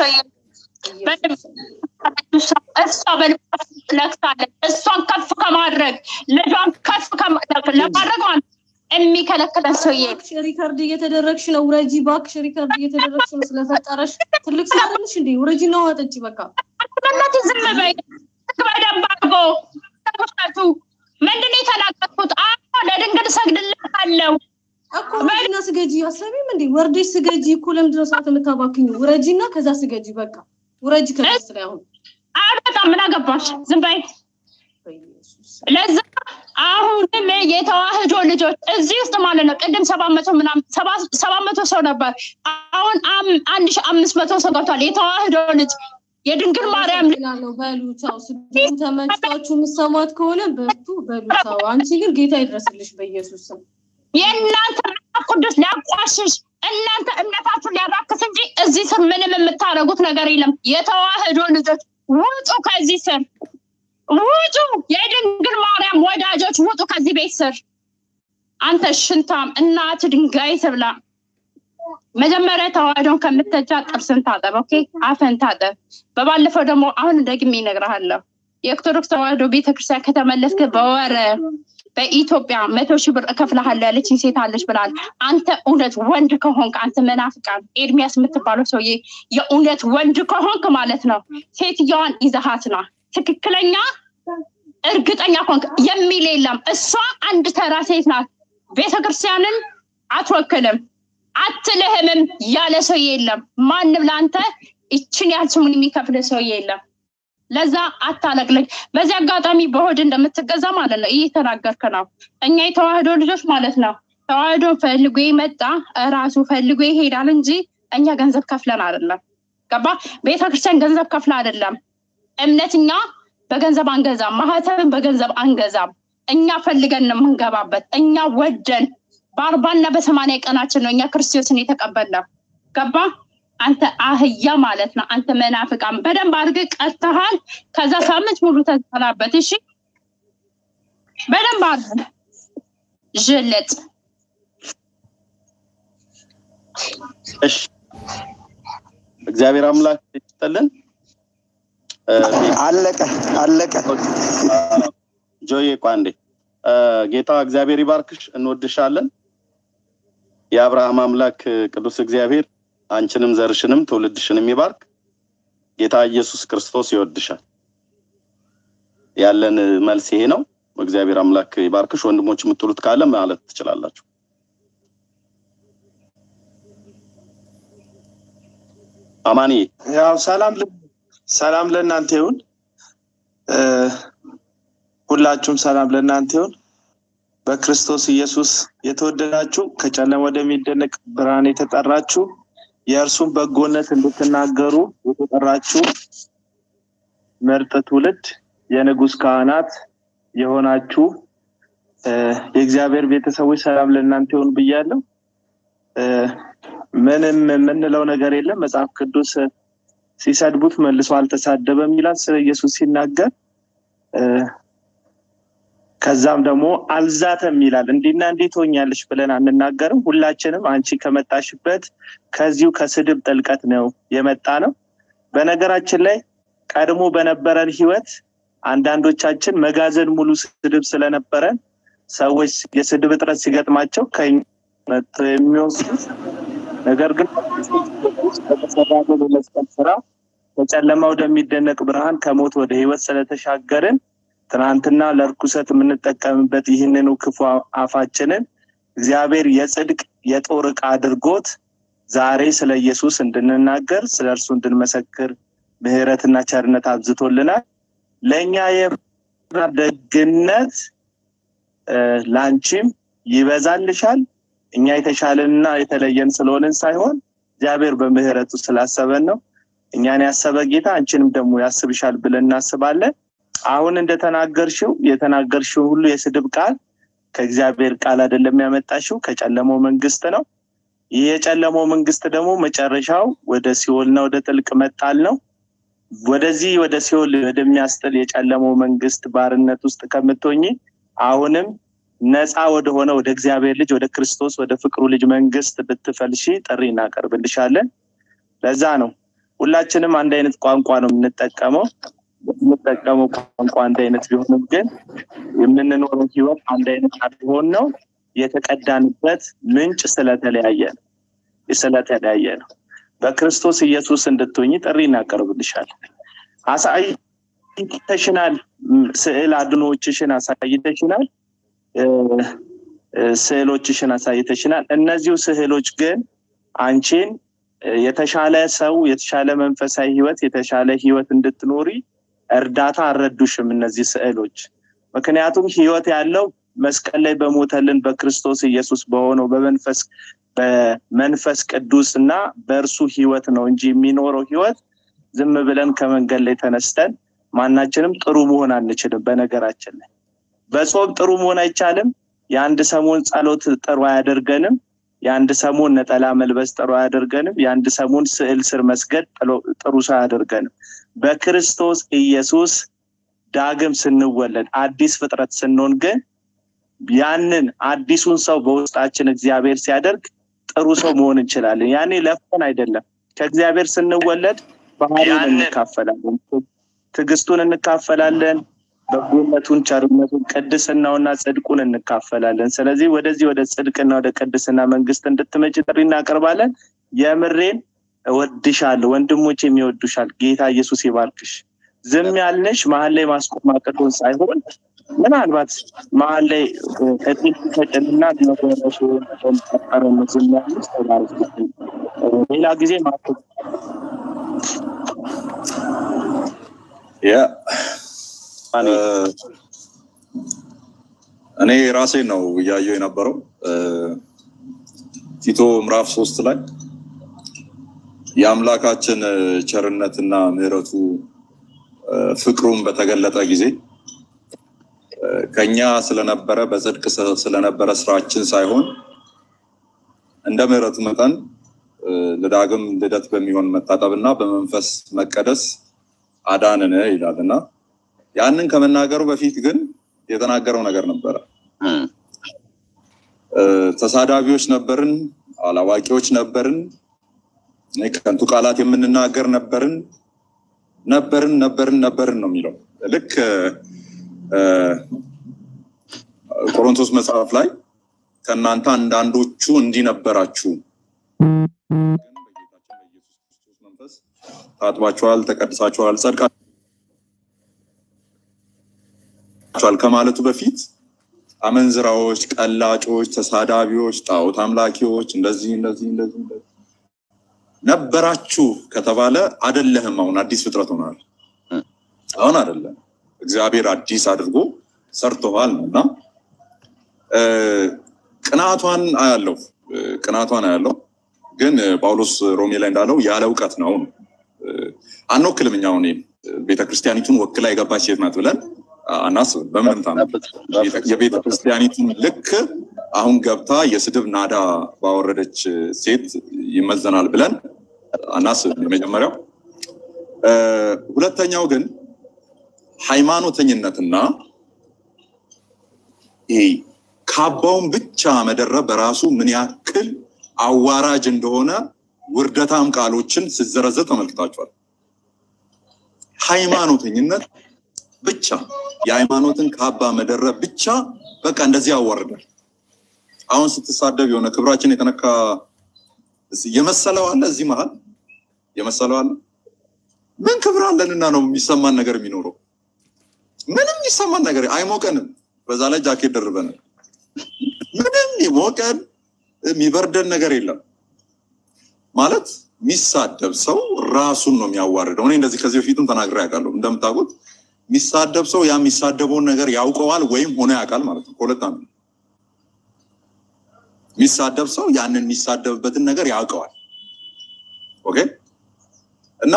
N: እሷ በልብ ነክታለች። እሷን ከፍ ከማድረግ ልጇን ከፍ ለማድረግ ማለት የሚከለክለን ሰውዬ
P: ሪከርድ እየተደረግሽ ነው። ውረጂ እባክሽ፣ ሪከርድ እየተደረግሽ ነው። ስለፈጠረሽ ትልቅ ሰው አይደለሽ እንዴ? ውረጂ ነው አጠጪ በቃ።
N: በእናትህ ዝም በይ። በደንብ አድርጎ ተመልከቱ። ምንድን ነው የተናገርኩት? አዎ ለድንግል እሰግድልሃለሁ
P: እኮ ውረጂና ስገጂ። አሰቢም እንዴ ወርደሽ ስገጂ እኮ ለምንድን ነው ሰዓት የምታባክኙ? ውረጂና ከዛ ስገጂ በቃ ውረጂ ከስ ላይ አሁን
N: በጣም ምን አገባሽ? ዝም በይ። ለዛ አሁንም የተዋህዶ ልጆች እዚህ ውስጥ ማለት ነው ቅድም ሰባት መቶ ምናምን ሰባት መቶ ሰው ነበር። አሁን አንድ ሺህ አምስት መቶ ሰው ገብቷል። የተዋህዶ ልጅ የድንግል ማርያም
P: ነው በሉ ቻው። ስድቡ ተመችቷችሁ የምሰማት ከሆነ በርቱ በሉ ቻው። አንቺ ግን ጌታ ይድረስልሽ በኢየሱስ ስም።
N: የእናንተ መጽሐፍ ቅዱስ ሊያቋሽሽ እናንተ እምነታችሁን ሊያራክስ እንጂ እዚህ ስር ምንም የምታደርጉት ነገር የለም። የተዋህዶ ልጆች ውጡ ከዚህ ስር ውጡ። የድንግል ማርያም ወዳጆች ውጡ ከዚህ ቤት ስር። አንተ ሽንታም እናት ድንጋይ ትብላ። መጀመሪያ ተዋህዶን ከምትተቻ ጥርስን ታጠብ፣ ኦኬ? አፈን ታጠብ። በባለፈው ደግሞ አሁን ደግሜ እነግርሃለሁ። የኦርቶዶክስ ተዋህዶ ቤተክርስቲያን ከተመለስክ በወር በኢትዮጵያ መቶ ሺህ ብር እከፍልሃለሁ ያለችኝ ሴት አለች ብላል። አንተ እውነት ወንድ ከሆንክ አንተ መናፍቃን ኤርሚያስ የምትባለው ሰውዬ የእውነት ወንድ ከሆንክ ማለት ነው ሴትየዋን ይዘሃት ና ትክክለኛ እርግጠኛ ከሆንክ የሚል የለም። እሷ አንድ ተራ ሴት ናት። ቤተክርስቲያንን አትወክልም። አትልህምም ያለ ሰው የለም። ማንም ለአንተ ይችን ያህል ስሙን የሚከፍል ሰው የለም። ለዛ አታለቅለኝ። በዚህ አጋጣሚ በሆድ እንደምትገዛ ማለት ነው እየተናገርክ ነው። እኛ የተዋህዶ ልጆች ማለት ነው ተዋህዶን ፈልጎ የመጣ እራሱ ፈልጎ ይሄዳል እንጂ እኛ ገንዘብ ከፍለን አይደለም። ገባ? ቤተክርስቲያን ገንዘብ ከፍለ አይደለም። እምነት እኛ በገንዘብ አንገዛም። ማህተብን በገንዘብ አንገዛም። እኛ ፈልገን ነው የምንገባበት። እኛ ወደን በአርባና በሰማንያ ቀናችን ነው እኛ ክርስቶስን የተቀበልነው። ገባ? አንተ አህያ ማለት ነው። አንተ መናፍቃን በደንብ አድርገህ ቀጥተሃል። ከዛ ሳምንት ሙሉ ተሰናበት። እሺ፣ በደንብ አድርገህ ዥልጥ።
A: እሺ፣ እግዚአብሔር አምላክ ይስጥልን።
K: አለቀ አለቀ።
A: ጆዬ ቋንዴ ጌታ እግዚአብሔር ይባርክሽ፣ እንወድሻለን። የአብርሃም አምላክ ቅዱስ እግዚአብሔር አንቺንም ዘርሽንም ትውልድሽንም ይባርክ። ጌታ ኢየሱስ ክርስቶስ ይወድሻል። ያለን መልስ ይሄ ነው። እግዚአብሔር አምላክ ይባርክሽ። ወንድሞች የምትሉት ካለ ማለት ትችላላችሁ። አማኒ
Q: ያው ሰላም ሰላም ለእናንተ ይሁን። ሁላችሁም ሰላም ለእናንተ ይሁን። በክርስቶስ ኢየሱስ የተወደዳችሁ ከጨለማ ወደሚደነቅ ብርሃን የተጠራችሁ የእርሱን በጎነት እንድትናገሩ የተጠራችሁ ምርጥ ትውልድ የንጉስ ካህናት የሆናችሁ የእግዚአብሔር ቤተሰቦች ሰላም ለእናንተ ይሁን ብያለሁ። ምንም የምንለው ነገር የለም። መጽሐፍ ቅዱስ ሲሰድቡት መልሶ አልተሳደበም ይላል ስለ ኢየሱስ ሲናገር። ከዛም ደግሞ አልዛተም ይላል። እንዲና እንዲህ ትሆኛለሽ ብለን አንናገርም። ሁላችንም አንቺ ከመጣሽበት ከዚሁ ከስድብ ጥልቀት ነው የመጣ ነው። በነገራችን ላይ ቀድሞ በነበረን ህይወት አንዳንዶቻችን መጋዘን ሙሉ ስድብ ስለነበረን ሰዎች የስድብ እጥረት ሲገጥማቸው ከመጥተው የሚወስዱት ነገር ግን በተሰራልን የመስቀል ስራ ከጨለማ ወደሚደነቅ ብርሃን ከሞት ወደ ህይወት ስለተሻገርን ትናንትና ለርኩሰት የምንጠቀምበት ይህንኑ ክፉ አፋችንን እግዚአብሔር የጽድቅ የጦር ዕቃ አድርጎት ዛሬ ስለ ኢየሱስ እንድንናገር ስለ እርሱ እንድንመሰክር ምህረትና ቸርነት አብዝቶልናል። ለእኛ ደግነት ላንቺም ይበዛልሻል። እኛ የተሻለንና የተለየን ስለሆንን ሳይሆን እግዚአብሔር በምህረቱ ስላሰበን ነው። እኛን ያሰበ ጌታ አንቺንም ደግሞ ያስብሻል ብለን እናስባለን። አሁን እንደተናገርሽው የተናገርሽው ሁሉ የስድብ ቃል ከእግዚአብሔር ቃል አይደለም ያመጣሽው፣ ከጨለመው መንግስት ነው። ይህ የጨለመው መንግስት ደግሞ መጨረሻው ወደ ሲኦልና ወደ ጥልቅ መጣል ነው። ወደዚህ ወደ ሲኦል ወደሚያስጥል የጨለመው መንግስት ባርነት ውስጥ ከምትሆኝ አሁንም ነፃ ወደሆነ ወደ እግዚአብሔር ልጅ ወደ ክርስቶስ ወደ ፍቅሩ ልጅ መንግስት ብትፈልሺ ጥሪ እናቀርብልሻለን። ለዛ ነው ሁላችንም አንድ አይነት ቋንቋ ነው የምንጠቀመው። የምንጠቀመው ቋንቋ አንድ አይነት ቢሆንም ግን የምንኖረው ህይወት አንድ አይነት ቢሆን ነው የተቀዳንበት ምንጭ ስለተለያየ ነው ስለተለያየ ነው። በክርስቶስ ኢየሱስ እንድትሆኝ ጥሪ እናቀርብልሻለን። አሳይተሽናል፣ ስዕል አድኖዎችሽን አሳይተሽናል፣ ስዕሎችሽን አሳይተሽናል። እነዚሁ ስዕሎች ግን አንቺን የተሻለ ሰው፣ የተሻለ መንፈሳዊ ህይወት፣ የተሻለ ህይወት እንድትኖሪ እርዳታ አልረዱሽም እነዚህ ስዕሎች። ምክንያቱም ህይወት ያለው መስቀል ላይ በሞተልን በክርስቶስ ኢየሱስ በሆነው በመንፈስ በመንፈስ ቅዱስ እና በእርሱ ህይወት ነው እንጂ የሚኖረው ህይወት ዝም ብለን ከመንገድ ላይ ተነስተን ማናችንም ጥሩ መሆን አንችልም። በነገራችን ላይ በጾም ጥሩ መሆን አይቻልም። የአንድ ሰሞን ጸሎት ጥሩ አያደርገንም። የአንድ ሰሞን ነጠላ መልበስ ጥሩ አያደርገንም። የአንድ ሰሞን ስዕል ስር መስገድ ጥሩ ሰው አያደርገንም። በክርስቶስ ኢየሱስ ዳግም ስንወለድ አዲስ ፍጥረት ስንሆን ግን ያንን አዲሱን ሰው በውስጣችን እግዚአብሔር ሲያደርግ ጥሩ ሰው መሆን እንችላለን። ያኔ ለፍተን አይደለም። ከእግዚአብሔር ስንወለድ ባህሪውን እንካፈላለን፣ ትዕግስቱን እንካፈላለን፣ በጎነቱን፣ ቸርነቱን፣ ቅድስናውና ጽድቁን እንካፈላለን። ስለዚህ ወደዚህ ወደ ጽድቅና ወደ ቅድስና መንግስት እንድትመጭ ጥሪ እናቀርባለን። የምሬን እወድሻለሁ፣ ወንድሞቼም ይወዱሻል። ጌታ ኢየሱስ ይባርክሽ። ዝም ያልንሽ መሀል ላይ ማስቆም አቅቶን ሳይሆን ምናልባት መሀል ላይ እድል ተጭንና ነገረሽ ጠረ ዝም ያሉት ተባረክ። ሌላ ጊዜ ማቶ
J: ያ እኔ ራሴ ነው እያየው የነበረው ቲቶ ምዕራፍ ሶስት ላይ የአምላካችን ቸርነትና ምሕረቱ ፍቅሩን በተገለጠ ጊዜ ከኛ ስለነበረ በጽድቅ ስለነበረ ስራችን ሳይሆን እንደ ምሕረቱ መጠን ለዳግም ልደት በሚሆን መታጠብና በመንፈስ መቀደስ አዳንን ይላል እና ያንን ከመናገሩ በፊት ግን የተናገረው ነገር ነበረ። ተሳዳቢዎች ነበርን፣ አላዋቂዎች ነበርን፣ ከንቱ ቃላት የምንናገር ነበርን ነበርን ነበርን ነበርን ነው የሚለው ልክ ቆሮንቶስ መጽሐፍ ላይ ከእናንተ አንዳንዶቹ እንዲህ ነበራችሁ መንፈስ ታጥባችኋል፣ ተቀድሳችኋል፣ ጸድቃችኋል ከማለቱ በፊት አመንዝራዎች፣ ቀላጮች፣ ተሳዳቢዎች፣ ጣዖት አምላኪዎች እንደዚህ እንደዚህ እንደዚህ እንደዚህ ነበራችሁ ከተባለ አደለህም። አሁን አዲስ ፍጥረት ሆናል። አሁን አደለም። እግዚአብሔር አዲስ አድርጎ ሰርቶሃል ነው እና ቅናቷን አያለው ቅናቷን አያለው። ግን ጳውሎስ ሮሜ ላይ እንዳለው ያለ እውቀት ነው ነው አንወክልም። እኛ አሁን ቤተክርስቲያኒቱን ወክላ የገባች ሴት ናት ብለን አናስብም። በምንም ታምር የቤተ ክርስቲያኒቱን ልክ አሁን ገብታ የስድብ ናዳ ባወረደች ሴት ይመዘናል ብለን አናስብም። የመጀመሪያው። ሁለተኛው ግን ሃይማኖተኝነትና ይሄ ካባውን ብቻ መደረብ በራሱ ምን ያክል አዋራጅ እንደሆነ ውርደታም ቃሎችን ስዘረዘር ተመልክታችኋል። ሃይማኖተኝነት ብቻ የሃይማኖትን ካባ መደረብ ብቻ በቃ እንደዚህ ያዋርዳል። አሁን ስትሳደብ የሆነ ክብራችን የተነካ የመሰለው አለ፣ እዚህ መሀል የመሰለው አለ። ምን ክብር አለንና ነው የሚሰማን ነገር የሚኖረው? ምንም የሚሰማን ነገር አይሞቀንም። በዛ ላይ ጃኬት ደርበናል። ምንም የሚሞቀን የሚበርደን ነገር የለም። ማለት የሚሳደብ ሰው ራሱን ነው የሚያዋርደው። እኔ እንደዚህ ከዚህ በፊትም ተናግሬ ያውቃለሁ። እንደምታውቁት የሚሳደብ ሰው ያ የሚሳደበውን ነገር ያውቀዋል ወይም ሆነ ያውቃል ማለት ነው። ከሁለት አንዱ የሚሳደብ ሰው ያንን የሚሳደብበትን ነገር ያውቀዋል። ኦኬ እና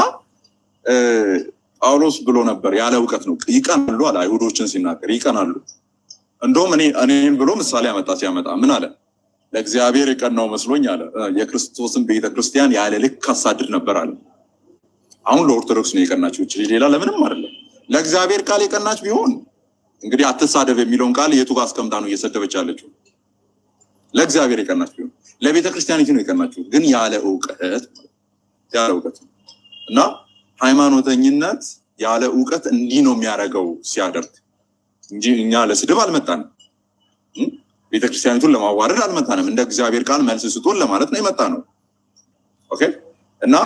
J: ጳውሎስ ብሎ ነበር ያለ እውቀት ነው ይቀናሉ አለ። አይሁዶችን ሲናገር ይቀናሉ። እንደውም እኔ እኔን ብሎ ምሳሌ ያመጣ ሲያመጣ ምን አለ? ለእግዚአብሔር የቀናው መስሎኝ አለ የክርስቶስን ቤተክርስቲያን ያለ ልክ አሳድድ ነበር አለ። አሁን ለኦርቶዶክስ ነው የቀናችው እቺ ሌላ ለምንም አይደለም። ለእግዚአብሔር ቃል የቀናች ቢሆን እንግዲህ አትሳደብ የሚለውን ቃል የቱ ጋር አስቀምጣ ነው እየሰደበች ያለችው? ለእግዚአብሔር የቀናች ቢሆን ለቤተ ክርስቲያኒቱ ነው የቀናችው፣ ግን ያለ እውቀት ያለ እውቀት እና ሃይማኖተኝነት ያለ እውቀት እንዲህ ነው የሚያደርገው ሲያደርግ እንጂ እኛ ለስድብ አልመጣንም። ቤተክርስቲያኒቱን ለማዋረድ አልመጣንም። እንደ እግዚአብሔር ቃል መልስ ስጡን ለማለት ነው የመጣ ነው። ኦኬ እና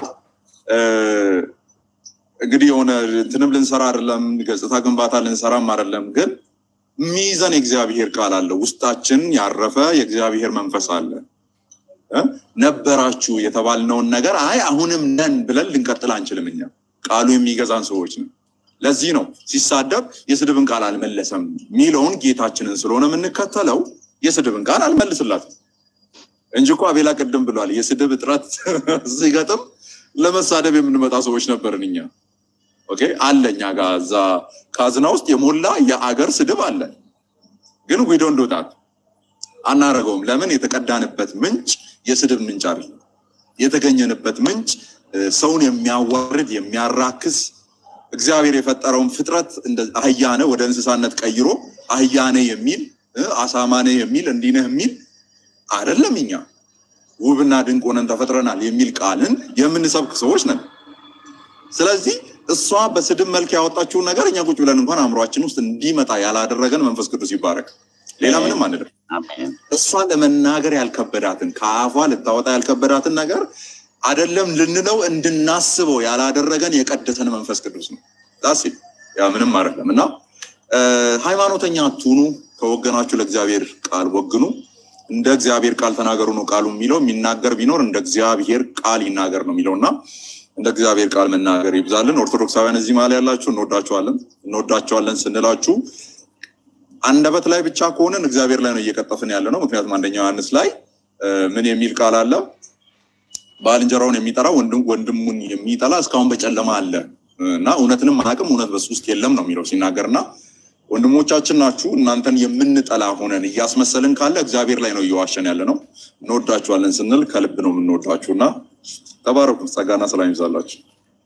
J: እንግዲህ የሆነ እንትንም ልንሰራ አይደለም፣ ገጽታ ግንባታ ልንሰራም አይደለም። ግን ሚይዘን የእግዚአብሔር ቃል አለ፣ ውስጣችን ያረፈ የእግዚአብሔር መንፈስ አለ። ነበራችሁ የተባልነውን ነገር አይ አሁንም ነን ብለን ልንቀጥል አንችልም። እኛ ቃሉ የሚገዛን ሰዎች ነው። ለዚህ ነው ሲሳደብ የስድብን ቃል አልመለሰም የሚለውን ጌታችንን ስለሆነ የምንከተለው የስድብን ቃል አልመልስላትም እንጂ እኮ አቤላ ቅድም ብሏል። የስድብ እጥረት ሲገጥም ለመሳደብ የምንመጣ ሰዎች ነበርን እኛ። ኦኬ አለ እኛ ጋር እዛ ካዝና ውስጥ የሞላ የአገር ስድብ አለ። ግን ዊዶ እንደወጣት አናረገውም። ለምን? የተቀዳንበት ምንጭ የስድብ ምንጭ አይደለም። የተገኘንበት ምንጭ ሰውን የሚያዋርድ የሚያራክስ እግዚአብሔር የፈጠረውን ፍጥረት አህያነ ወደ እንስሳነት ቀይሮ አህያነ የሚል አሳማነ የሚል እንዲነህ የሚል አይደለም። እኛ ውብና ድንቅ ሆነን ተፈጥረናል የሚል ቃልን የምንሰብክ ሰዎች ነን። ስለዚህ እሷ በስድብ መልክ ያወጣችውን ነገር እኛ ቁጭ ብለን እንኳን አእምሯችን ውስጥ እንዲመጣ ያላደረገን መንፈስ ቅዱስ ይባረክ። ሌላ ምንም አንልም። እሷ ለመናገር ያልከበዳትን ከአፏ ልታወጣ ያልከበዳትን ነገር አይደለም ልንለው እንድናስበው ያላደረገን የቀደሰን መንፈስ ቅዱስ ነው። ዳስ ያ ምንም አይደለም እና ሃይማኖተኛ አትሁኑ፣ ከወገናችሁ ለእግዚአብሔር ቃል ወግኑ፣ እንደ እግዚአብሔር ቃል ተናገሩ ነው ቃሉ የሚለው። የሚናገር ቢኖር እንደ እግዚአብሔር ቃል ይናገር ነው የሚለው እና እንደ እግዚአብሔር ቃል መናገር ይብዛልን። ኦርቶዶክሳውያን እዚህ መሀል ያላችሁ እንወዳቸዋለን። እንወዳቸዋለን ስንላችሁ አንደበት ላይ ብቻ ከሆንን እግዚአብሔር ላይ ነው እየቀጠፍን ያለ ነው። ምክንያቱም አንደኛ ዮሐንስ ላይ ምን የሚል ቃል አለ? ባልንጀራውን የሚጠላ ወንድሙን የሚጠላ እስካሁን በጨለማ አለ እና እውነትንም አቅም እውነት በሱ ውስጥ የለም ነው የሚለው ሲናገር እና ወንድሞቻችን ናችሁ እናንተን የምንጠላ ሆነን እያስመሰልን ካለ እግዚአብሔር ላይ ነው እየዋሸን ያለ ነው። እንወዳችኋለን ስንል ከልብ ነው የምንወዳችሁ እና ተባረኩ። ጸጋና ሰላም ይብዛላችሁ።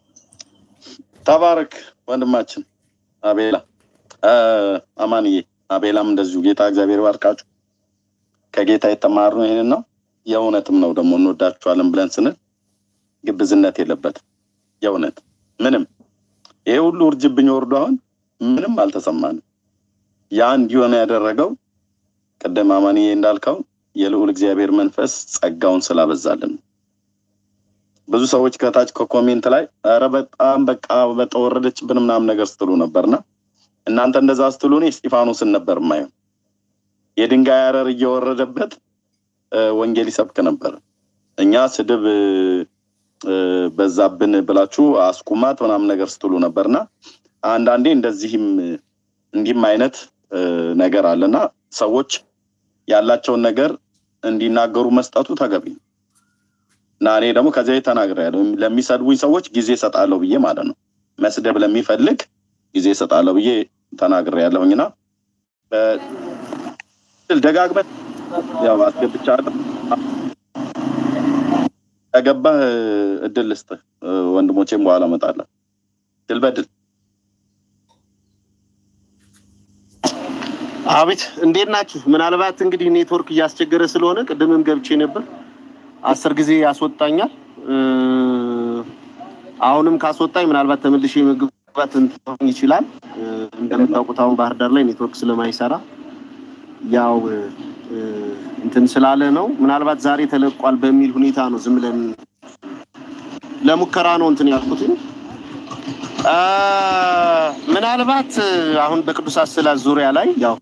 A: ተባረክ ወንድማችን አቤላ አማንዬ፣ አቤላም እንደዚሁ ጌታ እግዚአብሔር ባርካችሁ። ከጌታ የተማርነው ይህንን ነው። የእውነትም ነው ደግሞ እንወዳችኋለን ብለን ስንል ግብዝነት የለበትም። የእውነት ምንም ይሄ ሁሉ እርጅብኝ ወርዶ አሁን ምንም አልተሰማንም። ያ እንዲሆነ ያደረገው ቅድም አማንዬ እንዳልከው የልዑል እግዚአብሔር መንፈስ ጸጋውን ስላበዛልን ነው። ብዙ ሰዎች ከታች ከኮሜንት ላይ ኧረ በጣም በቃ በተወረደችብን ምናምን ነገር ስትሉ ነበርና እናንተ እንደዛ ስትሉ እኔ እስጢፋኖስን ነበር የማየው። የድንጋይ አረር እየወረደበት ወንጌል ይሰብክ ነበር። እኛ ስድብ በዛብን ብላችሁ አስቁማት ምናምን ነገር ስትሉ ነበርና አንዳንዴ እንደዚህም እንዲህም አይነት ነገር አለና ሰዎች ያላቸውን ነገር እንዲናገሩ መስጠቱ ተገቢ ነው እና እኔ ደግሞ ከዚያ ተናግሬያለሁ። ለሚሰድቡኝ ሰዎች ጊዜ እሰጣለሁ ብዬ ማለት ነው። መስደብ ለሚፈልግ ጊዜ እሰጣለሁ ብዬ ተናግሬያለሁኝና ደጋግመህ ያው አስገብቻለሁ። ከገባህ እድል ልስጥህ፣ ወንድሞቼም በኋላ እመጣለሁ። ድል በድል
R: አቤት እንዴት ናችሁ? ምናልባት እንግዲህ ኔትወርክ እያስቸገረ ስለሆነ ቅድምም ገብቼ ነበር፣ አስር ጊዜ ያስወጣኛል። አሁንም ካስወጣኝ ምናልባት ተመልሼ መግባት እንትን ይችላል። እንደምታውቁት አሁን ባህር ዳር ላይ ኔትወርክ ስለማይሰራ ያው እንትን ስላለ ነው። ምናልባት ዛሬ ተለቋል በሚል ሁኔታ ነው ዝም ብለን ለሙከራ ነው እንትን ያልኩት። ምናልባት አሁን በቅዱስ አስላስ ዙሪያ ላይ ያው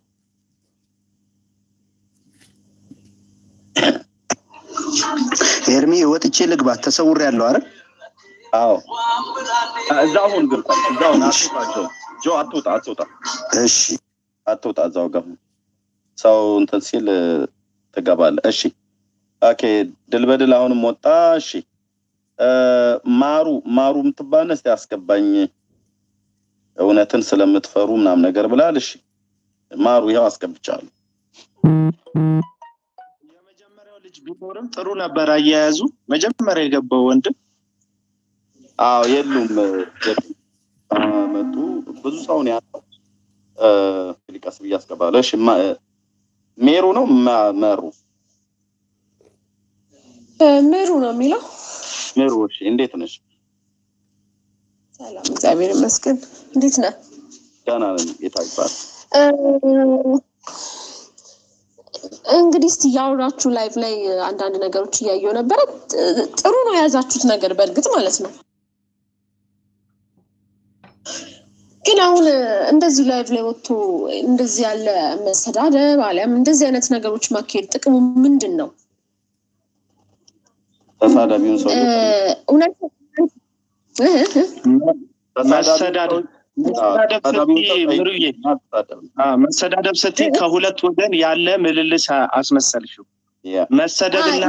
K: ኤርሚ ወጥቼ ልግባ ተሰውር ያለው አይደል?
A: አዎ እዛው ሁን ግን እዛው አትውጣ ጆ አትውጣ አትውጣ
K: እሺ
A: አትውጣ እዛው ጋር ሰው እንትን ሲል ትገባለህ እሺ ኦኬ ድል በድል አሁንም ወጣ እሺ ማሩ ማሩ የምትባል እስቲ አስገባኝ እውነትን ስለምትፈሩ ምናምን ነገር ብላል እሺ ማሩ ይኸው አስገብቻለሁ
Q: የመጀመሪያው ልጅ ቢኖርም ጥሩ ነበር አያያዙ መጀመሪያ የገባው ወንድም
A: አዎ የሉም መጡ ብዙ ሰው ነው ያለው ቀስ ብዬ አስገባለሁ እሺ ሜሩ ነው መሩ
E: ምሩ ነው የሚለው
A: ሜሩ እሺ እንዴት ነሽ
E: ሰላም እግዚአብሔር ይመስገን እንዴት ነህ
A: ደህና ነኝ ጌታ ይባል
O: እንግዲህ እስቲ ያወራችሁ ላይቭ ላይ አንዳንድ ነገሮች እያየው ነበረ ጥሩ ነው የያዛችሁት ነገር በእርግጥ ማለት ነው ግን አሁን እንደዚህ ላይቭ ላይ ወጥቶ እንደዚህ ያለ መሰዳደብ አሊያም እንደዚህ አይነት ነገሮች ማካሄድ ጥቅሙ ምንድን ነው
A: ተሳዳቢውን ሰው
O: እውነት
Q: መሰዳደብ መሰዳደብ ስትይ ከሁለት ወገን ያለ ምልልስ አስመሰልሽው። መሰደብና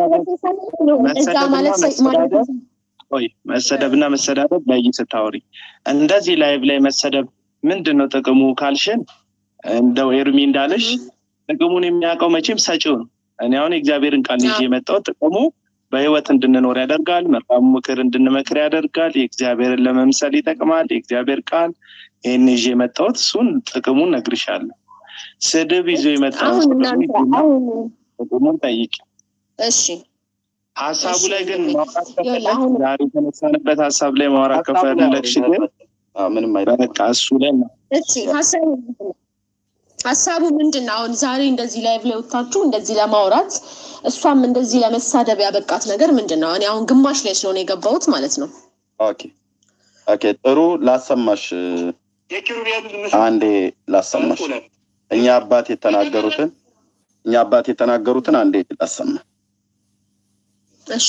Q: መሰደብና መሰዳደብ ለይ ስታወሪ እንደዚህ ላይቭ ላይ መሰደብ ምንድን ነው ጥቅሙ ካልሽን እንደው ኤርሚ እንዳለሽ ጥቅሙን የሚያውቀው መቼም ሰጪው ነው። እኔ አሁን የእግዚአብሔርን ቃል ይዤ የመጣው ጥቅሙ በህይወት እንድንኖር ያደርጋል። መልካሙ ምክር እንድንመክር ያደርጋል። የእግዚአብሔርን ለመምሰል ይጠቅማል። የእግዚአብሔር ቃል ይህን ይዤ የመጣሁት እሱን ጥቅሙን ነግርሻለሁ። ስድብ ይዞ የመጣውን ጥቅሙን ጠይቂ።
O: እሺ
Q: ሀሳቡ ላይ ግን ማውራት ከፈለግ ዛሬ የተነሳንበት ሀሳብ ላይ ማውራት ከፈለግሽ ግን
A: ምንም
Q: በቃ እሱ ላይ ነው።
O: እሺ ሀሳቡ ሀሳቡ ምንድን ነው? አሁን ዛሬ እንደዚህ ላይቭ ላይ ወጥታችሁ እንደዚህ ለማውራት እሷም እንደዚህ ለመሳደብ ያበቃት ነገር ምንድን ነው? እኔ አሁን ግማሽ ላይ ስለሆነ የገባሁት ማለት ነው።
A: ኦኬ ኦኬ፣ ጥሩ ላሰማሽ።
I: የኪሩቤልን ምስል
A: አንዴ ላሰማሽ እኛ አባት የተናገሩትን እኛ አባት የተናገሩትን አንዴ ላሰማ
O: እሺ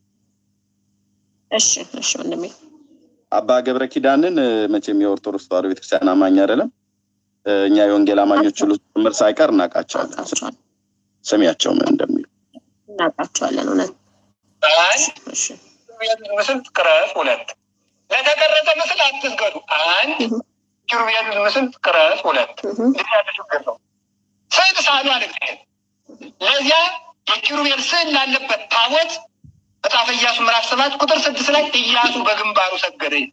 O: እሺ እሺ ወንድሜ
A: አባ ገብረ ኪዳንን እ፣ መቼም የኦርቶዶክስ ተዋሕዶ ቤተክርስቲያን አማኝ አይደለም እ፣ እኛ የወንጌል አማኞች ሁሉ ጭምር ሳይቀር እናውቃቸዋለን ስሚያቸው ምን እንደሚሉ
O: እናውቃቸዋለን እውነት
I: አንድ ኪሩቤልን ምስል ቅረጽ። ሁለት ለተቀረጸ ምስል አትስገዱ። አንድ ኪሩቤልን ምስል ቅረጽ። ሁለት እንዲህ ያለ ችግር ነው። ስዕል ሳሉ አለ እግዚአብሔር። ለዚያ የኪሩቤል ስዕል ላለበት ታቦት መጽሐፈ ኢያሱ ምዕራፍ ሰባት ቁጥር ስድስት ላይ ኢያሱ በግንባሩ ሰገደ ይላል።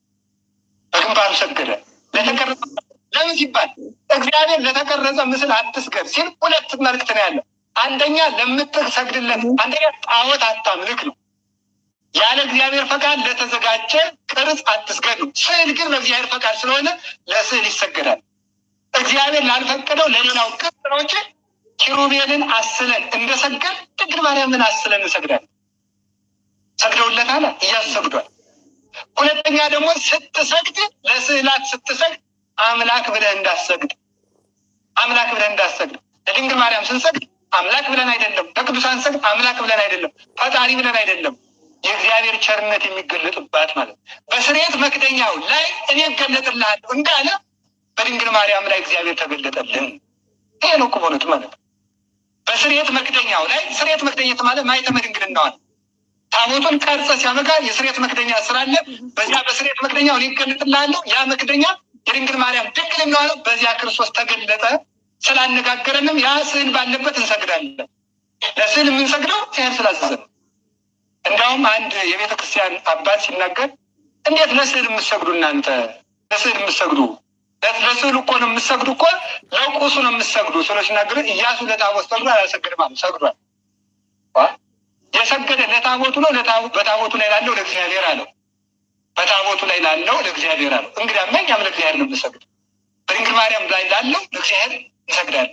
I: በግንባሩ ሰገደ ለተቀረጸ ለምን ሲባል እግዚአብሔር ለተቀረጸ ምስል አትስገድ ሲል ሁለት መልእክት ነው ያለው። አንደኛ ለምትሰግድለት፣ አንደኛ ጣዖት አታምልክ ነው። ያለ እግዚአብሔር ፈቃድ ለተዘጋጀ ቅርጽ አትስገድ ነው። ስዕል ግን በእግዚአብሔር ፈቃድ ስለሆነ ለስዕል ይሰገዳል። እግዚአብሔር ላልፈቀደው ለሌላው ቅርጽ ነው እንጂ ኪሩቤልን አስለን እንደሰገድ ድንግል ማርያምን አስለን እንሰግዳለን። ሰግደውለታል፣ እያሰግዷል። ሁለተኛ ደግሞ ስትሰግድ ለስዕላት ስትሰግድ አምላክ ብለህ እንዳሰግድ አምላክ ብለህ እንዳሰግድ ለድንግል ማርያም ስንሰግድ አምላክ ብለን አይደለም፣ ለቅዱሳን ሰግድ አምላክ ብለን አይደለም፣ ፈጣሪ ብለን አይደለም። የእግዚአብሔር ቸርነት የሚገለጥባት ማለት ነው። በስርየት መክደኛው ላይ እኔ እገለጥልሃለሁ እንዳለ በድንግል ማርያም ላይ እግዚአብሔር ተገለጠልን። ይሄ ነው እኮ በእውነቱ ማለት ነው። በስርየት መክደኛው ላይ ስርየት መክደኘት ማለት ማኅተመ ድንግልናዋን ታቦቱን ቀርጸ ሲያበቃ የስርየት መክደኛ ስላለ በዚያ በስርየት መክደኛው እኔ እገለጥልሃለሁ። ያ መክደኛ የድንግል ማርያም ድንግልና ነው። በዚያ ክርስቶስ ተገለጠ። ስላነጋገረንም ያ ስዕል ባለበት እንሰግዳለን። ለስዕል የምንሰግደው እግዚአብሔር ስላዘዘ ነው። እንዲያውም አንድ የቤተ ክርስቲያን አባት ሲናገር እንዴት ለስዕል የምትሰግዱ እናንተ ለስዕል የምትሰግዱ ለስዕል እኮ ነው የምትሰግዱ እኮ ለቁሱ ነው የምትሰግዱ ስለ ሲናገር እያሱ ለታቦት ሰግዶ አላሰግድም አሉ። ሰግዷል። ዋ! የሰገደ ለታቦቱ ነው ለታቦ- በታቦቱ ላይ ላለው ለእግዚአብሔር አለው። በታቦቱ ላይ ላለው ለእግዚአብሔር አለው። እንግዲያማ እኛም ለእግዚአብሔር ነው የምንሰግድ። በድንግል ማርያም ላይ ላለው ለእግዚአብሔር እንሰግዳለን።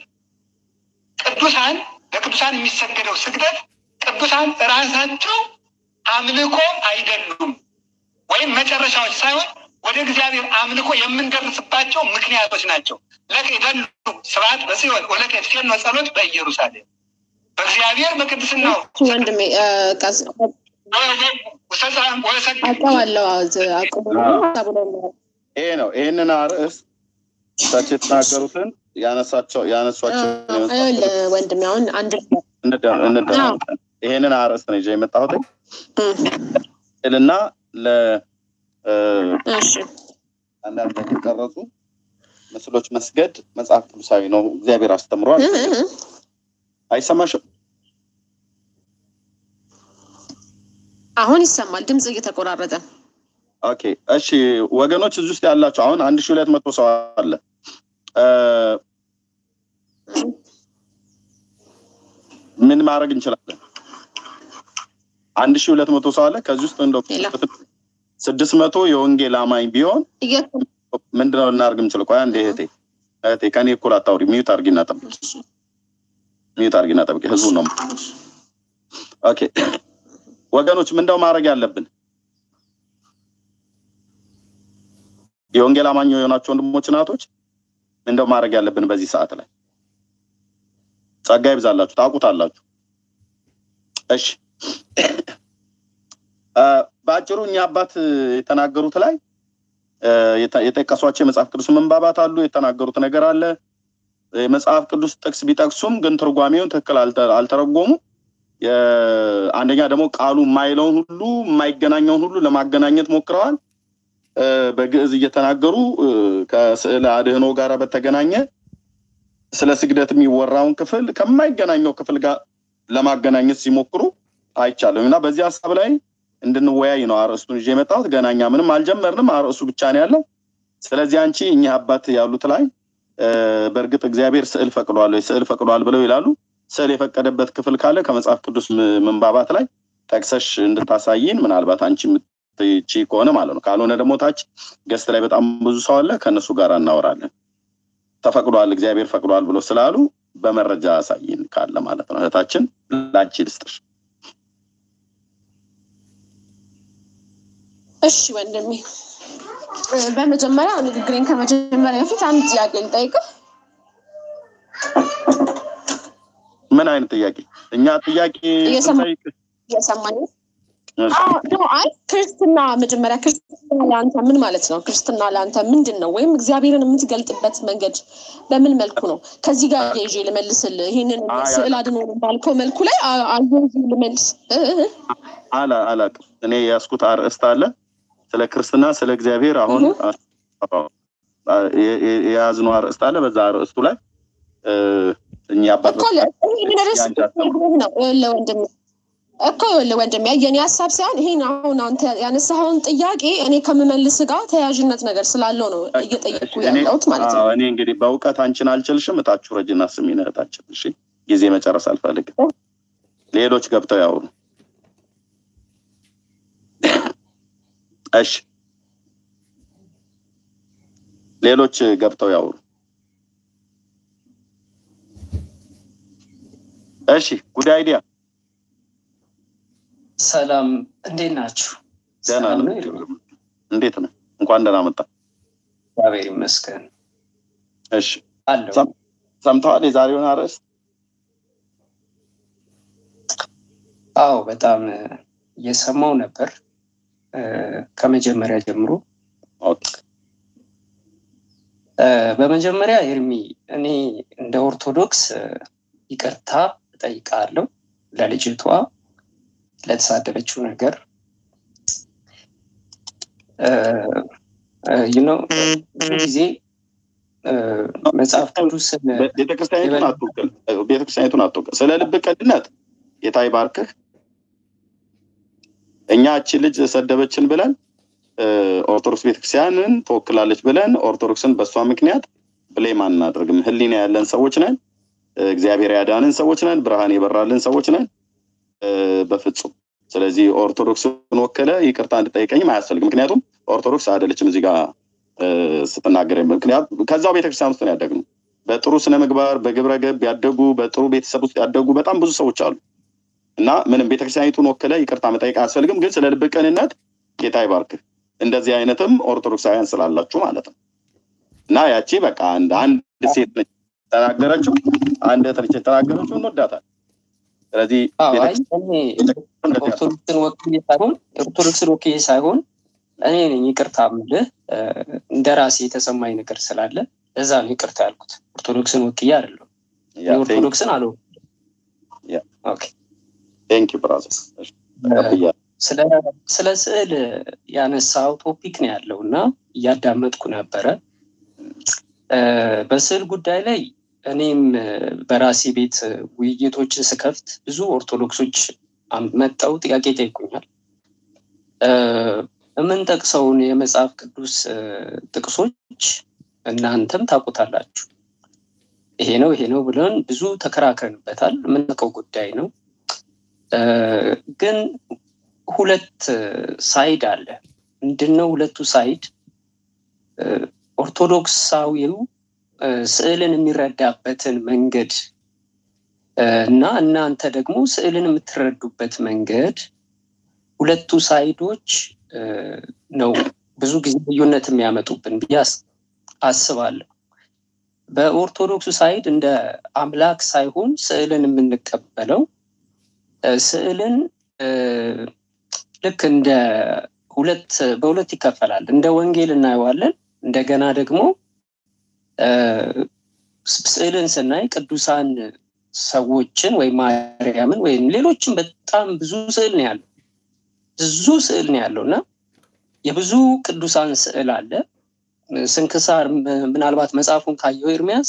I: ቅዱሳን ለቅዱሳን የሚሰገደው ስግደት ቅዱሳን ራሳቸው አምልኮ አይደሉም፣ ወይም መጨረሻዎች ሳይሆን ወደ እግዚአብሔር አምልኮ የምንደርስባቸው ምክንያቶች ናቸው። ለከ ይደሉ ስብሐት በጽዮን ወለከ ይትፌኖ ጸሎት በኢየሩሳሌም በእግዚአብሔር በቅድስናው
O: ወንድሜ እ፣ ቀስ- አውቀዋለሁ አቁሙ
A: ይሄ ነው። ይህንን አርዕስ እሳቸው የተናገሩትን ያነሳቸው ያነሷቸው
O: ይኸውልህ ወንድሜ አሁን አንድ
A: እንደማመጠን ይሄንን አርዕስት ነው ይዤ የመጣሁት እና ለ እ፣ አንዳንድ ለተቀረጹ ምስሎች መስገድ መጽሐፍ ቅዱሳዊ ነው፣ እግዚአብሔር አስተምሯል። አይሰማሽም?
O: አሁን ይሰማል ድምፅ እየተቆራረጠ
A: ኦኬ እሺ ወገኖች እዚህ ውስጥ ያላቸው አሁን አንድ ሺህ ሁለት መቶ ሰው አለ እ፣ ምን ማድረግ እንችላለን አንድ ሺህ ሁለት መቶ ሰው አለ ከዚህ ውስጥ እንደው ስድስት መቶ የወንጌል አማኝ ቢሆን ምንድነው ልናደርግ የምችለው ቆይ አንዴ እህቴ እህቴ ከኔ እኩል አታውሪ ሚዩት አድርጊና ጠብቂ ሚዩት አድርጊና ጠብቂ ህዝቡ ነው ኦኬ ወገኖች ምንደው ማድረግ ያለብን የወንጌል አማኝ የሆናችሁ ወንድሞች እናቶች እንደው ማድረግ ያለብን በዚህ ሰዓት ላይ ጸጋ ይብዛላችሁ ታውቁታላችሁ እሺ እ፣ በአጭሩ እኛ አባት የተናገሩት ላይ እ፣ የተ- የጠቀሷቸው የመጽሐፍ ቅዱስ መንባባት አሉ የተናገሩት ነገር አለ የመጽሐፍ ቅዱስ ጥቅስ ቢጠቅሱም ግን ትርጓሜውን ትክክል አልተ- አልተረጎሙ የ- አንደኛ ደግሞ ቃሉ የማይለውን ሁሉ የማይገናኘውን ሁሉ ለማገናኘት ሞክረዋል እ፣ በግዕዝ እየተናገሩ እ፣ ከስዕል አድህኖ ጋር በተገናኘ ስለ ስግደት የሚወራውን ክፍል ከማይገናኘው ክፍል ጋር ለማገናኘት ሲሞክሩ አይቻልም እና በዚህ ሀሳብ ላይ እንድንወያይ ነው አርዕስቱን ይዤ የመጣሁት። ገና እኛ ምንም አልጀመርንም፣ አርዕሱ ብቻ ነው ያለው። ስለዚህ አንቺ እኚህ አባት ያሉት ላይ እ፣ በእርግጥ እግዚአብሔር ስዕል ፈቅዷል ወይ ስዕል ፈቅዷል ብለው ይላሉ። ስዕል የፈቀደበት ክፍል ካለ ከመጽሐፍ ቅዱስ ም- ምንባባት ላይ ጠቅሰሽ እንድታሳይን ምናልባት አንቺ የምትቺ ከሆነ ማለት ነው። ካልሆነ ደግሞ ታች ገስት ላይ በጣም ብዙ ሰው አለ፣ ከእነሱ ጋር እናወራለን። ተፈቅዷል እግዚአብሔር ፈቅዷል ብሎ ስላሉ በመረጃ አሳይን ካለ ማለት ነው። እህታችን ላንቺ ልስጥሽ።
O: እሺ ወንድሜ በመጀመሪያ ንግግሬን ከመጀመሪያ በፊት አንድ ጥያቄ ልጠይቅህ።
A: ምን አይነት ጥያቄ? እኛ ጥያቄ
O: እየሰማ-
A: ስንጠይቅ
O: እየሰማኝ ነው?
A: እሺ፣
O: አዎ፣ ኖ፣ አይ ክርስትና መጀመሪያ ክርስትና ለአንተ ምን ማለት ነው? ክርስትና ለአንተ ምንድን ነው? ወይም እግዚአብሔርን የምትገልጥበት መንገድ በምን መልኩ ነው? ከዚህ ጋር ይዤ ልመልስልህ። ይህንን
A: አይ፣
O: ስዕል አድኖ ባልከው መልኩ ላይ አ- አያይዤ ልመልስ እ እ እ።
A: አላ አላቅም። እኔ የያዝኩት አርእስት አለ ስለ ክርስትና ስለ እግዚአብሔር አሁን የ- የ- የያዝነው አርእስት አለ። በዛ አርእስቱ ላይ እ፣ እኛ አባት
O: እኮ ለ- ይሄንን ርዕስ
A: የአንቺ ሀሳብ ነው።
O: ነግሬህ ነው ይኸውልህ ወንድሜ እኮ ይኸውልህ ወንድሜ የኔ ሀሳብ ሳይሆን ይሄን አሁን አንተ ያነሳኸውን ጥያቄ እኔ ከምመልስ ጋር ተያያዥነት ነገር ስላለው ነው እየጠየቅኩ
A: እኔ
O: ያለሁት ማለት ነው።
A: አዎ፣ እኔ እንግዲህ በእውቀት አንቺን አልችልሽም። እታችሁ ረጅና ስሚን እህታችን። እሺ፣ ጊዜ መጨረስ አልፈልግም። ሌሎች ገብተው ያውሩ። እሺ፣ ሌሎች ገብተው ያውሩ። እሺ፣ ጉድ አይዲያ
S: ሰላም እንዴት ናችሁ?
A: ደህና
S: ሰላም
A: ነው።
S: ነው?
A: እንዴት ነው? እንኳን ደህና መጣ።
S: እግዚአብሔር ይመስገን
A: እሺ፣
S: አለው።
A: ሰም- ሰምተዋል የዛሬውን አርዕስት?
S: አዎ በጣም እ፣ እየሰማው ነበር እ፣ ከመጀመሪያ ጀምሮ እ፣ በመጀመሪያ ኤርሚ እኔ እንደ ኦርቶዶክስ እ፣ ይቅርታ እጠይቃለሁ ለልጅቷ ለተሳደበችው ነገር ነው ብዙ ጊዜ እ፣ መጽሐፍ ቅዱስን
A: ቤተክርስቲያኒቱን አትወክል። ቤተክርስቲያኒቱን አትወክል። ስለ ልብ ቅድነት ጌታ ይባርክህ። እኛ እቺ ልጅ ሰደበችን ብለን እ፣ ኦርቶዶክስ ቤተክርስቲያንን ትወክላለች ብለን ኦርቶዶክስን በእሷ ምክንያት ብሌም አናደርግም። ህሊና ያለን ሰዎች ነን። እ፣ እግዚአብሔር ያዳንን ሰዎች ነን። ብርሃን የበራልን ሰዎች ነን። እ፣ በፍጹም ስለዚህ ኦርቶዶክስን ወከለ ይቅርታ እንድጠይቀኝም አያስፈልግም። ምክንያቱም ኦርቶዶክስ አይደለችም እዚህ ጋር እ፣ ስትናገር ምክንያት ከዛው ቤተክርስቲያን ውስጥ ነው ያደግነው። በጥሩ ስነ ምግባር በግብረ ገብ ያደጉ በጥሩ ቤተሰብ ውስጥ ያደጉ በጣም ብዙ ሰዎች አሉ እና ምንም ቤተክርስቲያኒቱን ወከለ ይቅርታ መጠየቅ አያስፈልግም። ግን ስለ ልብ ቅንነት ጌታ ይባርክህ። እንደዚህ አይነትም ኦርቶዶክሳውያን ስላላችሁ ማለት ነው እና ያቺ በቃ አንድ አንድ ሴት ነች የተናገረችው፣ አንድ እህት ነች የተናገረችው፣ እንወዳታል። ስለዚህ
S: አዎ፣ አይ እኔ ኦርቶዶክስን ወክዬ ሳይሆን ኦርቶዶክስን ወክዬ ሳይሆን እኔ ነኝ ይቅርታ የምልህ እ፣ እንደ ራሴ የተሰማኝ ነገር ስላለ እዛ ነው ይቅርታ ያልኩት። ኦርቶዶክስን ወክዬ አይደለም። ኦርቶዶክስን አለ
A: ቴንክ ዩ ብራዘር።
S: ስለ ስለ ስዕል ያነሳው ቶፒክ ነው ያለው እና እያዳመጥኩ ነበረ። እ፣ በስዕል ጉዳይ ላይ እኔም እ፣ በራሴ ቤት እ፣ ውይይቶችን ስከፍት ብዙ ኦርቶዶክሶች አም- መጠው ጥያቄ ይጠይቁኛል። እ፣ የምንጠቅሰውን የመጽሐፍ ቅዱስ እ፣ ጥቅሶች እናንተም ታውቁታላችሁ። ይሄ ነው ይሄ ነው ብለን ብዙ ተከራክረንበታል። የምናውቀው ጉዳይ ነው። እ፣ ግን ሁለት እ፣ ሳይድ አለ። ምንድነው ሁለቱ ሳይድ? እ፣ ኦርቶዶክሳዊው እ፣ ስዕልን የሚረዳበትን መንገድ እ፣ እና እናንተ ደግሞ ስዕልን የምትረዱበት መንገድ ሁለቱ ሳይዶች እ፣ ነው ብዙ ጊዜ ልዩነት የሚያመጡብን ብዬ አስ- አስባለሁ። በኦርቶዶክሱ ሳይድ እንደ አምላክ ሳይሆን ስዕልን የምንቀበለው እ፣ ስዕልን እ፣ ልክ እንደ ሁለት በሁለት ይከፈላል። እንደ ወንጌል እናየዋለን። እንደገና ደግሞ እ፣ ስዕልን ስናይ ቅዱሳን ሰዎችን ወይም ማርያምን ወይም ሌሎችም በጣም ብዙ ስዕል ነው ያለው ብዙ ስዕል ነው ያለው እና የብዙ ቅዱሳን ስዕል አለ። ስንክሳር ም- ምናልባት መጽሐፉን ካየው ኤርሚያስ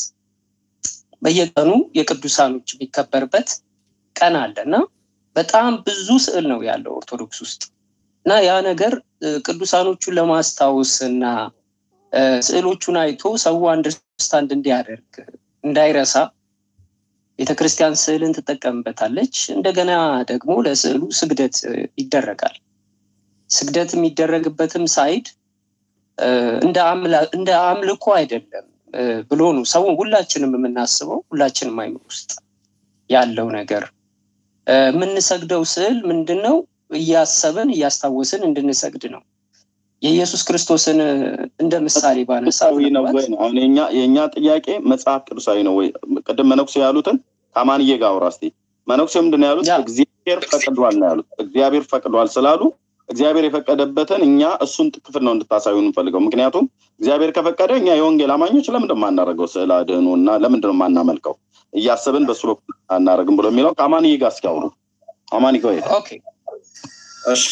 S: በየቀኑ የቅዱሳኖች የሚከበርበት ቀን አለ እና በጣም ብዙ ስዕል ነው ያለው ኦርቶዶክስ ውስጥ እና ያ ነገር እ፣ ቅዱሳኖቹን ለማስታወስ እና እ፣ ስዕሎቹን አይቶ ሰው አንደርስታንድ እንዲያደርግ እንዳይረሳ ቤተክርስቲያን ስዕልን ትጠቀምበታለች። እንደገና ደግሞ ለስዕሉ ስግደት እ፣ ይደረጋል። ስግደት የሚደረግበትም ሳይድ እ፣ እንደ አምላ- እንደ አምልኮ አይደለም እ፣ ብሎ ነው ሰው ሁላችንም የምናስበው ሁላችንም አይምሮ ውስጥ ያለው ነገር እ፣ የምንሰግደው ስዕል ምንድን ነው? እያሰብን እያስታወስን እንድንሰግድ ነው። የኢየሱስ ክርስቶስን እንደ ምሳሌ ባነሳ
A: ቅዱሳዊ ነው ወይ ነው አሁን የኛ የእኛ ጥያቄ መጽሐፍ ቅዱሳዊ ነው ወይ ቅድም መነኩሴ ያሉትን ከማንዬ ጋር አውራ እስኪ መነኩሴ ምንድን ነው ያሉት እግዚአብሔር ፈቅዷል ነው ያሉት እግዚአብሔር ፈቅዷል ስላሉ እግዚአብሔር የፈቀደበትን እኛ እሱን ክፍል ነው እንድታሳዩ እንፈልገው ምክንያቱም እግዚአብሔር ከፈቀደ እኛ የወንጌል አማኞች ለምንድን ማናደርገው ስዕል አድህኖ እና ለምንድን ነው ማናመልከው እያሰብን በሱ በኩል አናደርግም ብሎ የሚለው ከአማንዬ ጋር እስኪ አውሩ አማን ይቆይ
S: ኦኬ
J: እሺ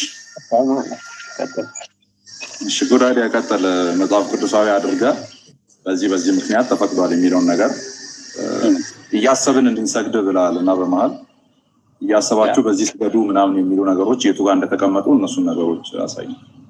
J: እሺ ጉዳይ ያቀጠለ መጽሐፍ ቅዱሳዊ አድርገ በዚህ በዚህ ምክንያት ተፈቅዷል የሚለውን ነገር እያሰብን እንድንሰግድ ብላል እና በመሀል እያሰባችሁ በዚህ ስገዱ ምናምን የሚሉ ነገሮች የቱ ጋር እንደተቀመጡ እነሱን ነገሮች አሳይ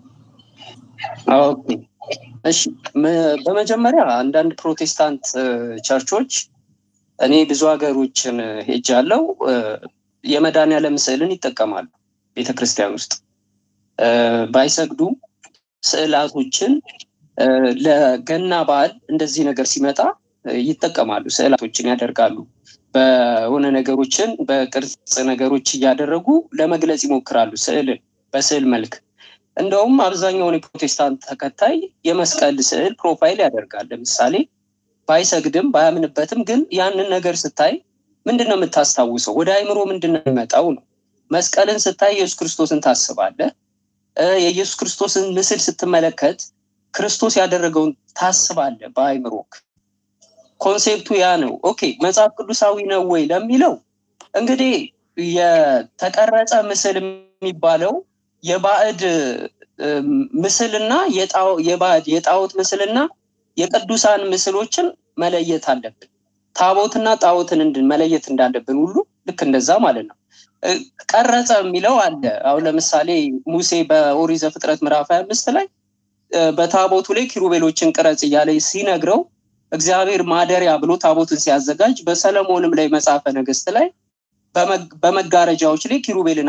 S: ኦኬ እሺ በመጀመሪያ አንዳንድ ፕሮቴስታንት ቸርቾች እኔ ብዙ ሀገሮችን ሄጃለው የመድኃኒዓለም ስዕልን ይጠቀማሉ ቤተክርስቲያን ውስጥ ባይሰግዱም ስዕላቶችን ለገና በዓል እንደዚህ ነገር ሲመጣ ይጠቀማሉ ስዕላቶችን ያደርጋሉ በሆነ ነገሮችን በቅርጽ ነገሮች እያደረጉ ለመግለጽ ይሞክራሉ ስዕልን በስዕል መልክ እንደውም አብዛኛውን የፕሮቴስታንት ተከታይ የመስቀል ስዕል ፕሮፋይል ያደርጋል ለምሳሌ ባይሰግድም ባያምንበትም ግን ያንን ነገር ስታይ ምንድን ነው የምታስታውሰው ወደ አይምሮ ምንድን ነው የሚመጣው ነው መስቀልን ስታይ ኢየሱስ ክርስቶስን ታስባለህ የኢየሱስ ክርስቶስን ምስል ስትመለከት ክርስቶስ ያደረገውን ታስባለ በአይምሮክ ኮንሴፕቱ ያ ነው ኦኬ መጽሐፍ ቅዱሳዊ ነው ወይ ለሚለው እንግዲህ የተቀረጸ ምስል የሚባለው የባዕድ ምስልና የባዕድ የጣዖት ምስልና የቅዱሳን ምስሎችን መለየት አለብን ታቦትና ጣዖትን እንድን መለየት እንዳለብን ሁሉ ልክ እንደዛ ማለት ነው ቀረጸ የሚለው አለ አሁን ለምሳሌ ሙሴ በኦሪት ዘፍጥረት ምዕራፍ ሀያ አምስት ላይ በታቦቱ ላይ ኪሩቤሎችን ቅረጽ እያለ ሲነግረው እግዚአብሔር ማደሪያ ብሎ ታቦትን ሲያዘጋጅ በሰለሞንም ላይ መጽሐፈ ነገስት ላይ በመጋረጃዎች ላይ ኪሩቤልን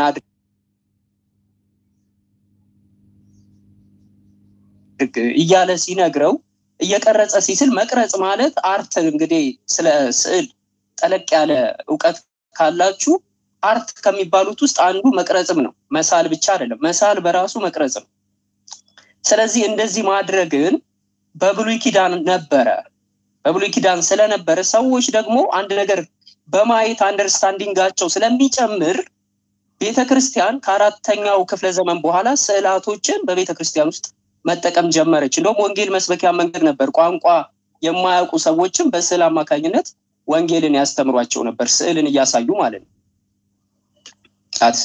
S: አድርግ እያለ ሲነግረው እየቀረጸ ሲስል መቅረጽ ማለት አርት እንግዲህ ስለ ስዕል ጠለቅ ያለ እውቀት ካላችሁ አርት ከሚባሉት ውስጥ አንዱ መቅረጽም ነው መሳል ብቻ አይደለም መሳል በራሱ መቅረጽ ነው ስለዚህ እንደዚህ ማድረግን በብሉይ ኪዳን ነበረ በብሉይ ኪዳን ስለነበረ ሰዎች ደግሞ አንድ ነገር በማየት አንደርስታንዲንጋቸው ስለሚጨምር ቤተክርስቲያን ከአራተኛው ክፍለ ዘመን በኋላ ስዕላቶችን በቤተክርስቲያን ውስጥ መጠቀም ጀመረች እንደውም ወንጌል መስበኪያ መንገድ ነበር ቋንቋ የማያውቁ ሰዎችም በስዕል አማካኝነት ወንጌልን ያስተምሯቸው ነበር ስዕልን እያሳዩ ማለት ነው ጫት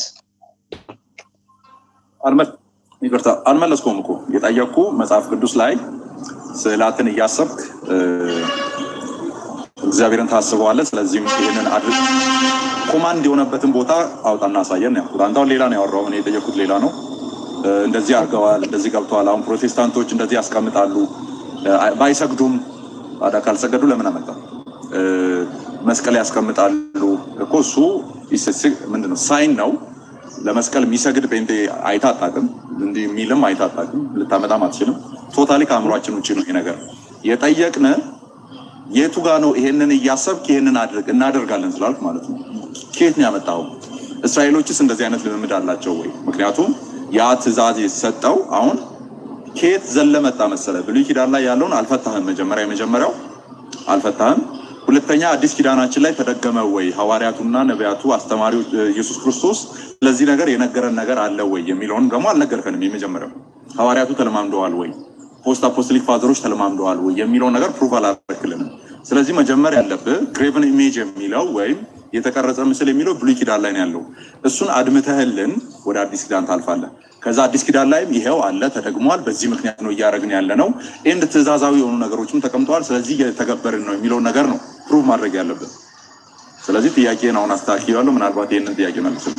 J: ይቅርታ አልመለስኩም እኮ የጠየቅኩ መጽሐፍ ቅዱስ ላይ ስዕላትን እያሰብክ እግዚአብሔርን ታስበዋለ ስለዚህም ይህንን አድርግ ኮማንድ የሆነበትን ቦታ አውጣና አሳየን ያልኩት አንተውን ሌላ ነው ያወራው እኔ የጠየኩት ሌላ ነው እንደዚህ አድርገዋል እንደዚህ ገብተዋል አሁን ፕሮቴስታንቶች እንደዚህ ያስቀምጣሉ ባይሰግዱም ታዲያ ካልሰገዱ ለምን አመጣ መስቀል ያስቀምጣሉ እኮ እሱ ምንድነው ሳይን ነው ለመስቀል የሚሰግድ ጴንጤ አይታጣቅም እንዲህ የሚልም አይታጣቅም ልታመጣም አትችልም ቶታሊ ከአእምሯችን ውጭ ነው ይሄ ነገር የጠየቅን የቱ ጋ ነው ይሄንን እያሰብክ ይሄንን አድርግ እናደርጋለን ስላልክ ማለት ነው ከየት ነው ያመጣው እስራኤሎችስ እንደዚህ አይነት ልምምድ አላቸው ወይ ምክንያቱም ያ ትእዛዝ የተሰጠው አሁን ከየት ዘለ መጣ መሰለ ብሉይ ኪዳን ላይ ያለውን አልፈታህም መጀመሪያ የመጀመሪያው አልፈታህም ሁለተኛ አዲስ ኪዳናችን ላይ ተደገመ ወይ ሐዋርያቱና ነቢያቱ አስተማሪዎች ኢየሱስ ክርስቶስ ስለዚህ ነገር የነገረን ነገር አለ ወይ የሚለውን ደግሞ አልነገርከንም የመጀመሪያው ሐዋርያቱ ተለማምደዋል ወይ ፖስት አፖስቶሊክ ፋዘሮች ተለማምደዋል ወይ የሚለውን ነገር ፕሩቭ አላረክልንም ስለዚህ መጀመር ያለብህ ግሬቨን ኢሜጅ የሚለው ወይም የተቀረጸ ምስል የሚለው ብሉይ ኪዳን ላይ ነው ያለው እሱን አድምተህልን ወደ አዲስ ኪዳን ታልፋለህ ከዛ አዲስ ኪዳን ላይም ይሄው አለ ተደግሟል በዚህ ምክንያት ነው እያደረግን ያለ ነው ኤንድ ትእዛዛዊ የሆኑ ነገሮችም ተቀምጠዋል ስለዚህ እየተገበርን ነው የሚለውን ነገር ነው ፕሩቭ ማድረግ ያለብን ስለዚህ ጥያቄን አሁን አስተካክያለሁ ምናልባት ይህንን ጥያቄ መልስል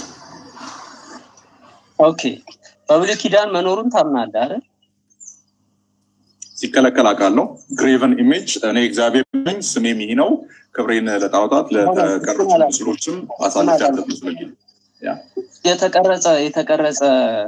S: ኦኬ በብሉይ ኪዳን መኖሩን ታምናለህ አይደል
J: ሲከለከል አውቃለሁ ግሬቨን ኢሜጅ እኔ እግዚአብሔር ነኝ ስሜም ይህ ነው ክብሬን ለጣዖታት ለተቀረጹ ምስሎችም አሳልፍ ያለት ምስል
S: የተቀረጸ የተቀረጸ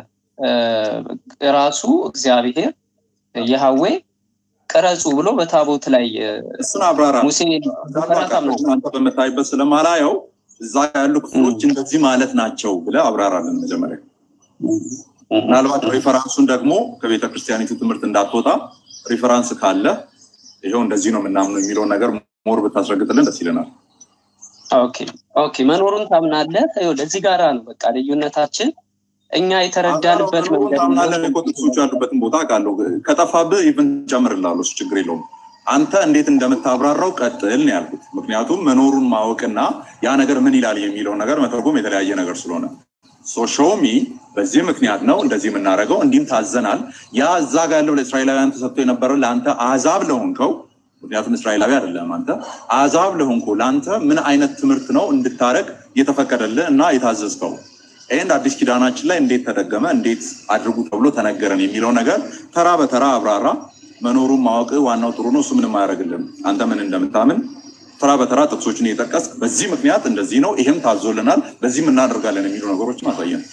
S: ራሱ እግዚአብሔር የሀዌ ቅረጹ ብሎ በታቦት ላይ
J: እሱን አብራራ
S: ሙሴ
J: አንተ በምታይበት ስለማላየው እዛ ያሉ ክፍሎች እንደዚህ ማለት ናቸው ብለ አብራራለን መጀመሪያ ምናልባት ሪፈራንሱን ደግሞ ከቤተ ክርስቲያኒቱ ትምህርት እንዳትወጣ ሪፈራንስ ካለ ይኸው እንደዚህ ነው የምናምነው የሚለውን ነገር ሞር ብታስረግጥልን ደስ ይለናል።
S: ኦኬ ኦኬ፣ መኖሩን ታምናለህ? ይኸውልህ እዚህ ጋራ ነው በቃ ልዩነታችን። እኛ የተረዳንበት መንገድ
J: ታምናለን እኮ ጥቅሶቹ ያሉበትን ቦታ አውቃለሁ። ከጠፋብህ ኢቭን ጨምርልሃለሁ፣ እሱ ችግር የለውም። አንተ እንዴት እንደምታብራራው ቀጥል ነው ያልኩት። ምክንያቱም መኖሩን ማወቅና ያ ነገር ምን ይላል የሚለውን ነገር መተርጎም የተለያየ ነገር ስለሆነ ሶሾሚ በዚህ ምክንያት ነው እንደዚህ የምናደርገው፣ እንዲህም ታዘናል። ያ እዛ ጋር ያለው ለእስራኤላውያን ተሰጥቶ የነበረው ለአንተ አዛብ ለሆንከው ምክንያቱም እስራኤላዊ አይደለም አንተ አዛብ ለሆንከው ለአንተ ምን አይነት ትምህርት ነው እንድታረግ የተፈቀደልህ እና የታዘዝከው ይህን አዲስ ኪዳናችን ላይ እንዴት ተደገመ፣ እንዴት አድርጉ ተብሎ ተነገረን የሚለው ነገር ተራ በተራ አብራራ። መኖሩን ማወቅ ዋናው ጥሩ ነው። እሱ ምንም አያደርግልም። አንተ ምን እንደምታምን ተራ በተራ ጥቅሶችን እየጠቀስ በዚህ ምክንያት እንደዚህ ነው፣ ይህም ታዞልናል፣ በዚህም እናደርጋለን የሚሉ ነገሮችን አሳየን።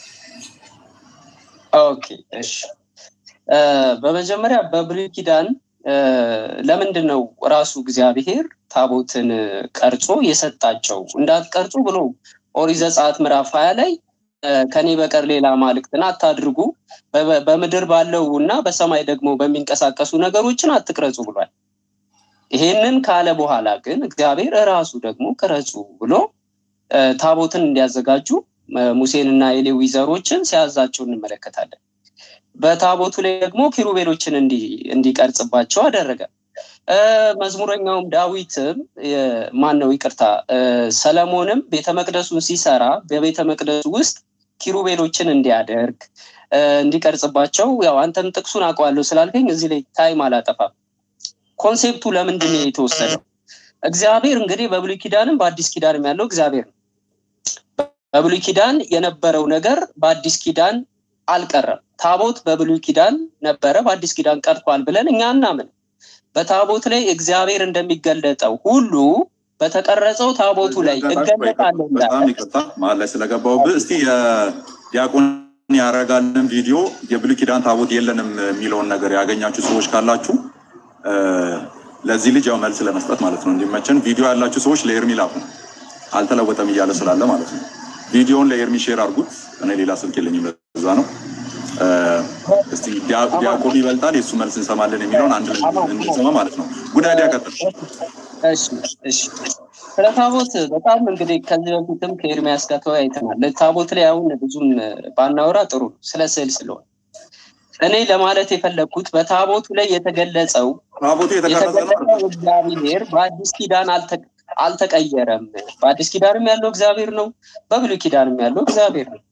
S: ኦኬ እሺ። በመጀመሪያ በብሉይ ኪዳን ለምንድን ነው ራሱ እግዚአብሔር ታቦትን ቀርጾ የሰጣቸው? እንዳትቀርጹ ብሎ ኦሪት ዘጸአት ምዕራፍ ሀያ ላይ ከኔ በቀር ሌላ አማልክትን አታድርጉ፣ በምድር ባለው እና በሰማይ ደግሞ በሚንቀሳቀሱ ነገሮችን አትቅረጹ ብሏል። ይሄንን ካለ በኋላ ግን እግዚአብሔር እራሱ ደግሞ ቅረጹ ብሎ ታቦትን እንዲያዘጋጁ ሙሴንና የሌዊ ዘሮችን ሲያዛቸው እንመለከታለን። በታቦቱ ላይ ደግሞ ኪሩቤሎችን እንዲቀርጽባቸው አደረገ። መዝሙረኛውም ዳዊትም ማን ነው ይቅርታ፣ ሰለሞንም ቤተ መቅደሱን ሲሰራ በቤተ መቅደሱ ውስጥ ኪሩቤሎችን እንዲያደርግ እንዲቀርጽባቸው፣ ያው አንተም ጥቅሱን አውቀዋለሁ ስላልከኝ እዚህ ላይ ታይም አላጠፋም። ኮንሴፕቱ ለምንድን ነው የተወሰደው? እግዚአብሔር እንግዲህ በብሉይ ኪዳንም በአዲስ ኪዳንም ያለው እግዚአብሔር ነው። በብሉይ ኪዳን የነበረው ነገር በአዲስ ኪዳን አልቀረም። ታቦት በብሉይ ኪዳን ነበረ፣ በአዲስ ኪዳን ቀርቷል ብለን እኛ እናምን። በታቦት ላይ እግዚአብሔር እንደሚገለጠው ሁሉ በተቀረጸው ታቦቱ ላይ እገለጣለሁ
J: በጣም ይቅርታ መሀል ላይ ስለገባሁብህ። እስቲ የዲያቆን ያረጋልን ቪዲዮ የብሉይ ኪዳን ታቦት የለንም የሚለውን ነገር ያገኛችሁ ሰዎች ካላችሁ ለዚህ ልጅ ያው መልስ ለመስጠት ማለት ነው እንዲመቸን ቪዲዮ ያላችሁ ሰዎች ለኤርሚ ላኩ። አልተለወጠም እያለ ስላለ ማለት ነው። ቪዲዮውን ለኤርሚ ሼር አድርጉት። እኔ ሌላ ስልክ የለኝም ለዛ ነው። እስቲ ዲያቆን ይበልጣል የእሱ መልስ እንሰማለን የሚለውን አንድ ላይ እንድንሰማ ማለት ነው። ጉዳይ ያቀጥል።
S: እሺ እሺ። ስለ ታቦት በጣም እንግዲህ ከዚህ በፊትም ከኤርሚያስ ጋር ተወያይተናል። ታቦት ላይ አሁን ብዙም ባናወራ ጥሩ ነው፣ ስለ ስዕል ስለሆነ እኔ ለማለት የፈለግኩት በታቦቱ ላይ የተገለጸው
J: ታቦቱ
S: የተገለጸው እግዚአብሔር በአዲስ ኪዳን አልተቀየረም። በአዲስ ኪዳንም ያለው እግዚአብሔር ነው፣ በብሉይ ኪዳንም ያለው እግዚአብሔር ነው።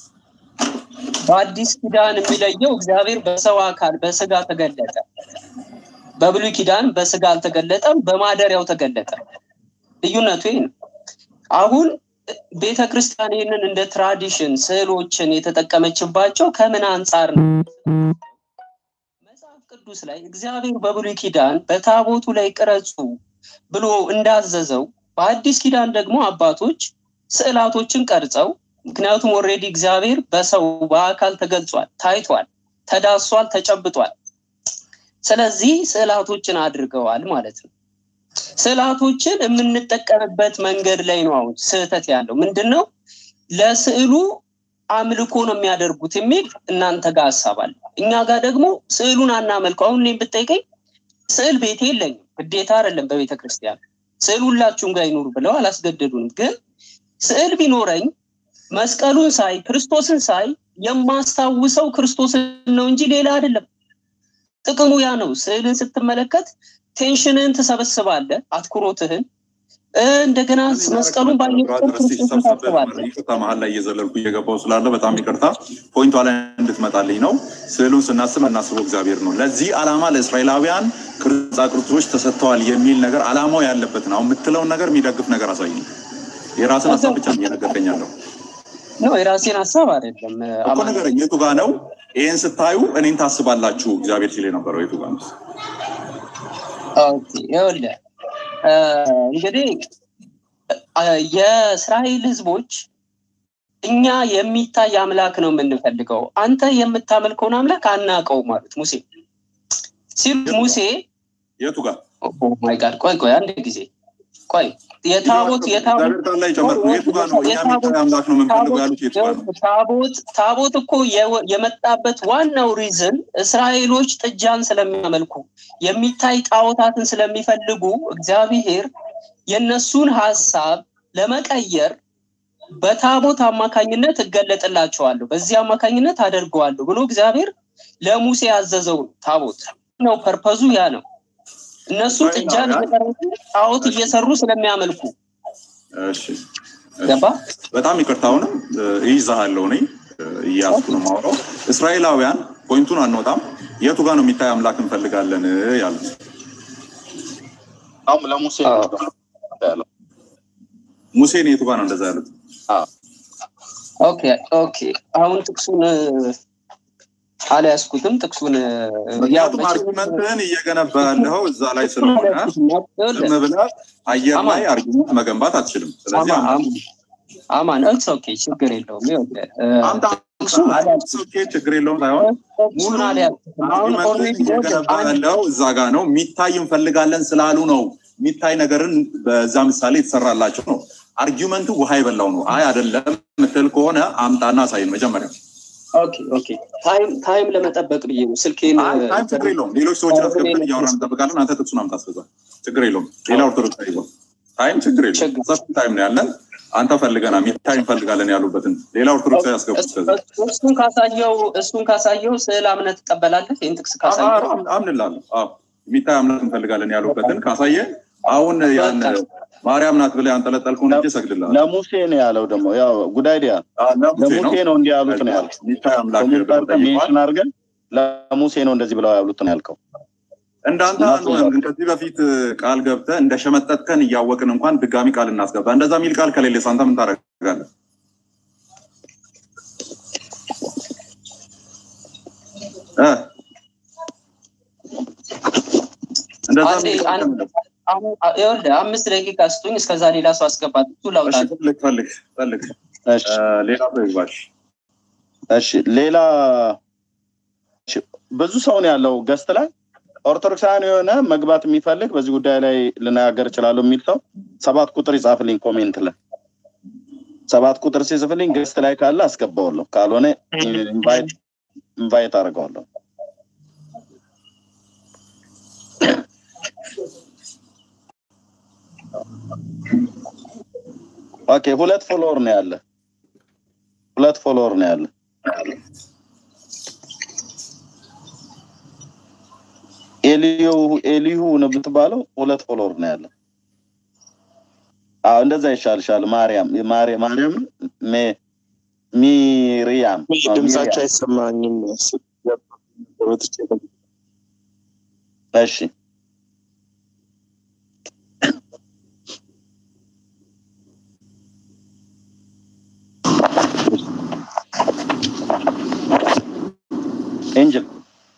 S: በአዲስ ኪዳን የሚለየው እግዚአብሔር በሰው አካል በስጋ ተገለጠ። በብሉይ ኪዳን በስጋ አልተገለጠም፣ በማደሪያው ተገለጠ። ልዩነቱ ይህ ነው። አሁን ቤተ ክርስቲያን ይህንን እንደ ትራዲሽን ስዕሎችን የተጠቀመችባቸው ከምን አንጻር ነው? መጽሐፍ ቅዱስ ላይ እግዚአብሔር በብሉይ ኪዳን በታቦቱ ላይ ቅረጹ ብሎ እንዳዘዘው በአዲስ ኪዳን ደግሞ አባቶች ስዕላቶችን ቀርጸው ምክንያቱም ኦልሬዲ እግዚአብሔር በሰው በአካል ተገልጿል፣ ታይቷል፣ ተዳሷል፣ ተጨብጧል። ስለዚህ ስዕላቶችን አድርገዋል ማለት ነው። ስዕላቶችን የምንጠቀምበት መንገድ ላይ ነው አሁን ስህተት ያለው ምንድን ነው? ለስዕሉ አምልኮ ነው የሚያደርጉት የሚል እናንተ ጋር ሀሳብ አለ። እኛ ጋር ደግሞ ስዕሉን አናመልከው። አሁን እኔም ብጠይቀኝ ስዕል ቤቴ የለኝም፣ ግዴታ አይደለም በቤተ ክርስቲያን ስዕል ሁላችሁም ጋር ይኑሩ ብለው አላስገደዱንም። ግን ስዕል ቢኖረኝ መስቀሉን ሳይ ክርስቶስን ሳይ የማስታውሰው ክርስቶስን ነው እንጂ ሌላ አይደለም። ጥቅሙ ያ ነው። ስዕልን ስትመለከት ቴንሽንህን ትሰበስባለህ፣ አትኩሮትህን እንደገና መስቀሉን ባየ ክርስቶስን ታስባለህ።
J: ይቅርታ መሀል ላይ እየዘለልኩ እየገባው ስላለ በጣም ይቅርታ። ፖይንቷ ላይ እንድትመጣልኝ ነው። ስዕሉን ስናስብ እናስበው እግዚአብሔር ነው። ለዚህ ዓላማ ለእስራኤላውያን ቅርጻ ቅርጾች ተሰጥተዋል የሚል ነገር ዓላማው ያለበትን አሁን የምትለውን ነገር የሚደግፍ ነገር አሳይኝ። የራስን ሀሳብ ብቻ ነው እየነገርከኝ ያለው።
S: ነው የራሴን ሀሳብ አይደለም
J: እኮ ንገረኝ፣ የቱ ጋ ነው? ይህን ስታዩ እኔን ታስባላችሁ እግዚአብሔር ሲል የነበረው የቱ ጋ ነው?
S: ይኸውልህ እንግዲህ የእስራኤል ህዝቦች እኛ የሚታይ አምላክ ነው የምንፈልገው፣ አንተ የምታመልከውን አምላክ አናውቀው ማለት ሙሴ ሲሉ ሙሴ
J: የቱ ጋር
S: ማይ ጋድ ቆይ ቆይ አንድ ጊዜ ቆይ የታቦት የታቦት
J: እግዚአብሔር ቃል ላይ ጨመርኩ። የቱ ጋር ነው እኛ የሚታይ አምላክ ነው የምንፈልገው ያሉት የቱ ጋር ነው?
S: ታቦት ታቦት እኮ የወ- የመጣበት ዋናው ሪዝን እስራኤሎች ጥጃን ስለሚያመልኩ የሚታይ ጣዖታትን ስለሚፈልጉ እግዚአብሔር የነሱን ሀሳብ ለመቀየር በታቦት አማካኝነት እገለጥላቸዋለሁ፣ በዚህ አማካኝነት አደርገዋለሁ ብሎ እግዚአብሔር ለሙሴ ያዘዘው ነው። ታቦት ነው ፐርፐዙ ያ ነው። እነሱ ጥጃን እየቀረጹ ጣዖት እየሰሩ ስለሚያመልኩ
J: እሺ
S: ገባ?
J: በጣም ይቅርታ። አሁንም እ፣ እይዝሃለሁ እኔ እ፣ እያዝኩ ነው የማወራው። እስራኤላውያን ፖይንቱን አንወጣም። የቱ ጋር ነው የሚታይ አምላክ እንፈልጋለን ያሉት?
A: አሁን ለሙሴ ነው ያለው።
J: ሙሴን የቱ ጋር ነው እንደዛ ያሉት?
S: ኦኬ ኦኬ። አሁን ጥቅሱን እ፣ አልያዝኩትም። ጥቅሱን እ፣ ያው
J: ምክንያቱም
S: መቼም-
J: አርጊመንትህን እየገነባ ያለኸው እዛ ላይ ስለሆነ ዝም ብለህ አየር ላይ አርጊመንት መገንባት አትችልም። ስለዚህ
S: አማን አማን አማን እትስ ኦኬ ችግር የለውም። ይኸውልህ እ፣
J: አምጣ
S: ጥቅሱን አልያዝኩትም።
J: ኦኬ፣ ችግር የለውም ሳይሆን
S: ጥቅሱን አልያዝኩትም። አሁን
J: አርጊመንትህን
S: ኦልሬዲ
J: እየገነባ ያለው እዛ ጋር ነው። የሚታይ እንፈልጋለን ስላሉ ነው። የሚታይ ነገርን በዛ ምሳሌ የተሰራላቸው ነው። አርጊመንቱ ውሃ የበላው ነው። አይ አይደለም ምትል ከሆነ አምጣና አሳይን መጀመሪያ።
S: ኦኬ ኦኬ። ታይም ታይም ለመጠበቅ ብዬ ነው ስልኬን
J: አይ ታይም ችግር የለውም። ሌሎች ሰዎችን አስገብተን እያወራን እንጠብቃለን። አንተ ጥቅሱን አምጣ እስከዛ ችግር የለውም። ሌላ ኦርቶዶክስ አይዞህ ታይም ችግር የለውም። ሰፊ ታይም ነው ያለን። አንተ ፈልገና ሚታይ እንፈልጋለን ያሉበትን ሌላ ኦርቶዶክስ ያስገቡ እስከዛ
S: እሱን ካሳየው እሱን ካሳየው ስዕል አምነት ትቀበላለህ? ይህን ጥቅስ ካሳየው
J: አምንላለሁ። አዎ የሚታይ አምላክ እንፈልጋለን ያሉበትን ካሳየ አሁን ያን ማርያም ናት ብለህ ያንጠለጠልከውን እጅ እሰግድልሃለሁ።
A: ለሙሴ ነው ያለው ደግሞ ያው ጉዳይዲያ ለሙሴ ነው እንዲህ ያሉት ነው ያልከው።
J: የሚታይ አምላክ
A: ስሙን
J: ብለው
A: ጠርተህ ሜንሽን አድርገን ለሙሴ ነው እንደዚህ ብለው ያሉት ነው ያልከው።
J: እንዳንተ አንዱ ነን። ግን ከዚህ በፊት ቃል ገብተህ እንደ ሸመጠጥከን እያወቅን እንኳን ድጋሚ ቃል እናስገባ። እንደዛ የሚል ቃል ከሌለ አንተ ምን ታደርጋለህ? እ? እንደዛ
S: አንዴ
J: የሚል ቃል
S: አንድ- አሁን ይኸውልህ አምስት ደቂቃ ስጡኝ። እስከዛ ሌላ ሰው አስገባት። እሱ ላውጣ
J: እሺ፣ ፈልግ ፈልግ ፈልግ። እ፣ ሌላ ሰው ይግባሽ።
A: እሺ ሌላ እሺ፣ ብዙ ሰው ነው ያለው ገስት ላይ ኦርቶዶክሳውያን የሆነ መግባት የሚፈልግ በዚህ ጉዳይ ላይ ልነጋገር እችላለሁ የሚል ሰው ሰባት ቁጥር ይጻፍልኝ ኮሜንት ላይ ሰባት ቁጥር ሲጽፍልኝ ገስት ላይ ካለ አስገባዋለሁ፣ ካልሆነ ኢንቫይት ኢንቫይት አድርገዋለሁ። ኦኬ ሁለት ፎሎወር ነው ያለ ሁለት ፎሎወር ነው ያለ ኤልዩ ኤልዩ ነው ብትባለው ሁለት ፎሎወር ነው ያለ አዎ እንደዛ ይሻልሻል ማርያም ማርያም ማርያም ሜ- ሚሪያም አዎ፣
M: ድምጻቸው
A: ሚሪያም።
M: አይሰማኝም።
A: እሺ ኤንጅል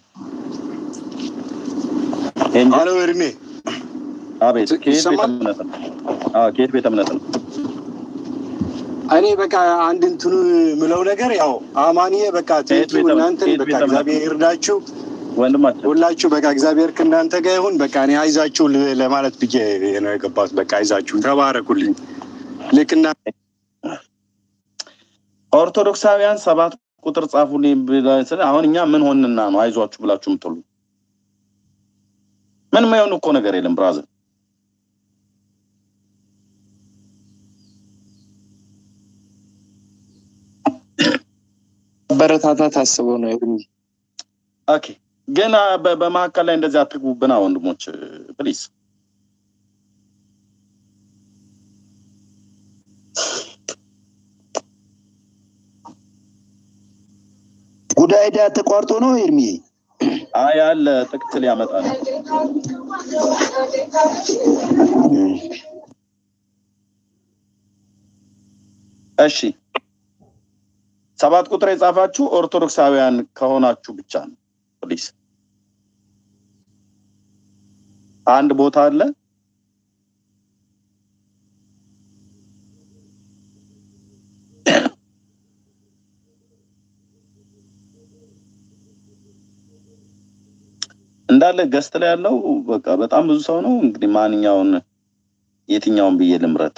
A: ኤንጅል
M: አሎ እድሜ
A: አቤት ከየት ቤተ
M: ይሰማል?
A: እምነት ነው? አዎ ከየት ቤተ እምነት ነው?
M: እኔ በቃ አንድ እንትኑ ምለው ነገር ያው አማንዬ በቃ ትሄዱ
A: ቤተ-
M: እናንተን
A: ከየት
M: በቃ
A: ቤተ እምነት?
M: እግዚአብሔር ይርዳችሁ
A: ወንድማችን
M: ሁላችሁ በቃ እግዚአብሔር ከእናንተ ጋር ይሁን። በቃ እኔ አይዛችሁ ል- ለማለት ብዬ ነው የገባሁት። በቃ አይዛችሁ ተባረኩልኝ። ልክና
A: ኦርቶዶክሳውያን ሰባት ቁጥር ጻፉልኝ ብለህ ስለ አሁን እኛ ምን ሆንና ነው አይዟችሁ ብላችሁ የምትሉ? ምን የማይሆን እኮ ነገር የለም ብራዘር።
M: በረታታት አስበው ነው እድሜ
A: ኦኬ ግን አ፣ በ- በመካከል ላይ እንደዚህ አትግቡብና ወንድሞች ፕሊዝ።
K: ጉዳይ ዳ ተቋርጦ ነው ኤርሚዬ?
A: አይ አለ ጥቅት ሊያመጣ ነው። እሺ ሰባት ቁጥር የጻፋችሁ ኦርቶዶክሳውያን ከሆናችሁ ብቻ ነው ፕሊዝ። አንድ ቦታ አለ እንዳለ ገስት ላይ ያለው በቃ በጣም ብዙ ሰው ነው። እንግዲህ ማንኛውን የትኛውን ብዬ ልምረጥ?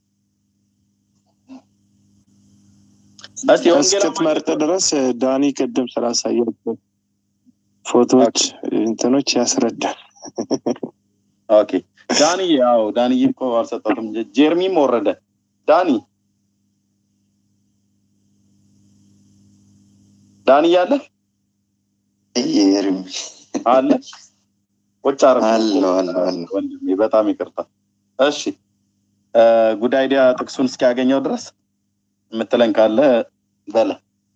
A: እስቲ ወንጌል
Q: እስክትመርጥ ድረስ ዳኒ ቅድም ስላሳያቸው ፎቶዎች እንትኖች ያስረዳል።
A: ኦኬ ዳኒ ያው ዳኒ እኮ አልሰጠትም። ጀርሚም ወረደ። ዳኒ ዳኒ ያለ
C: ኤርሚ
A: አለ ቁጭ አረ
C: አለው አለው አለው
A: ወንድሜ በጣም ይቅርታ። እሺ ጉዳይ ዲያ ጥቅሱን እስኪያገኘው ድረስ የምትለን ካለ በለ።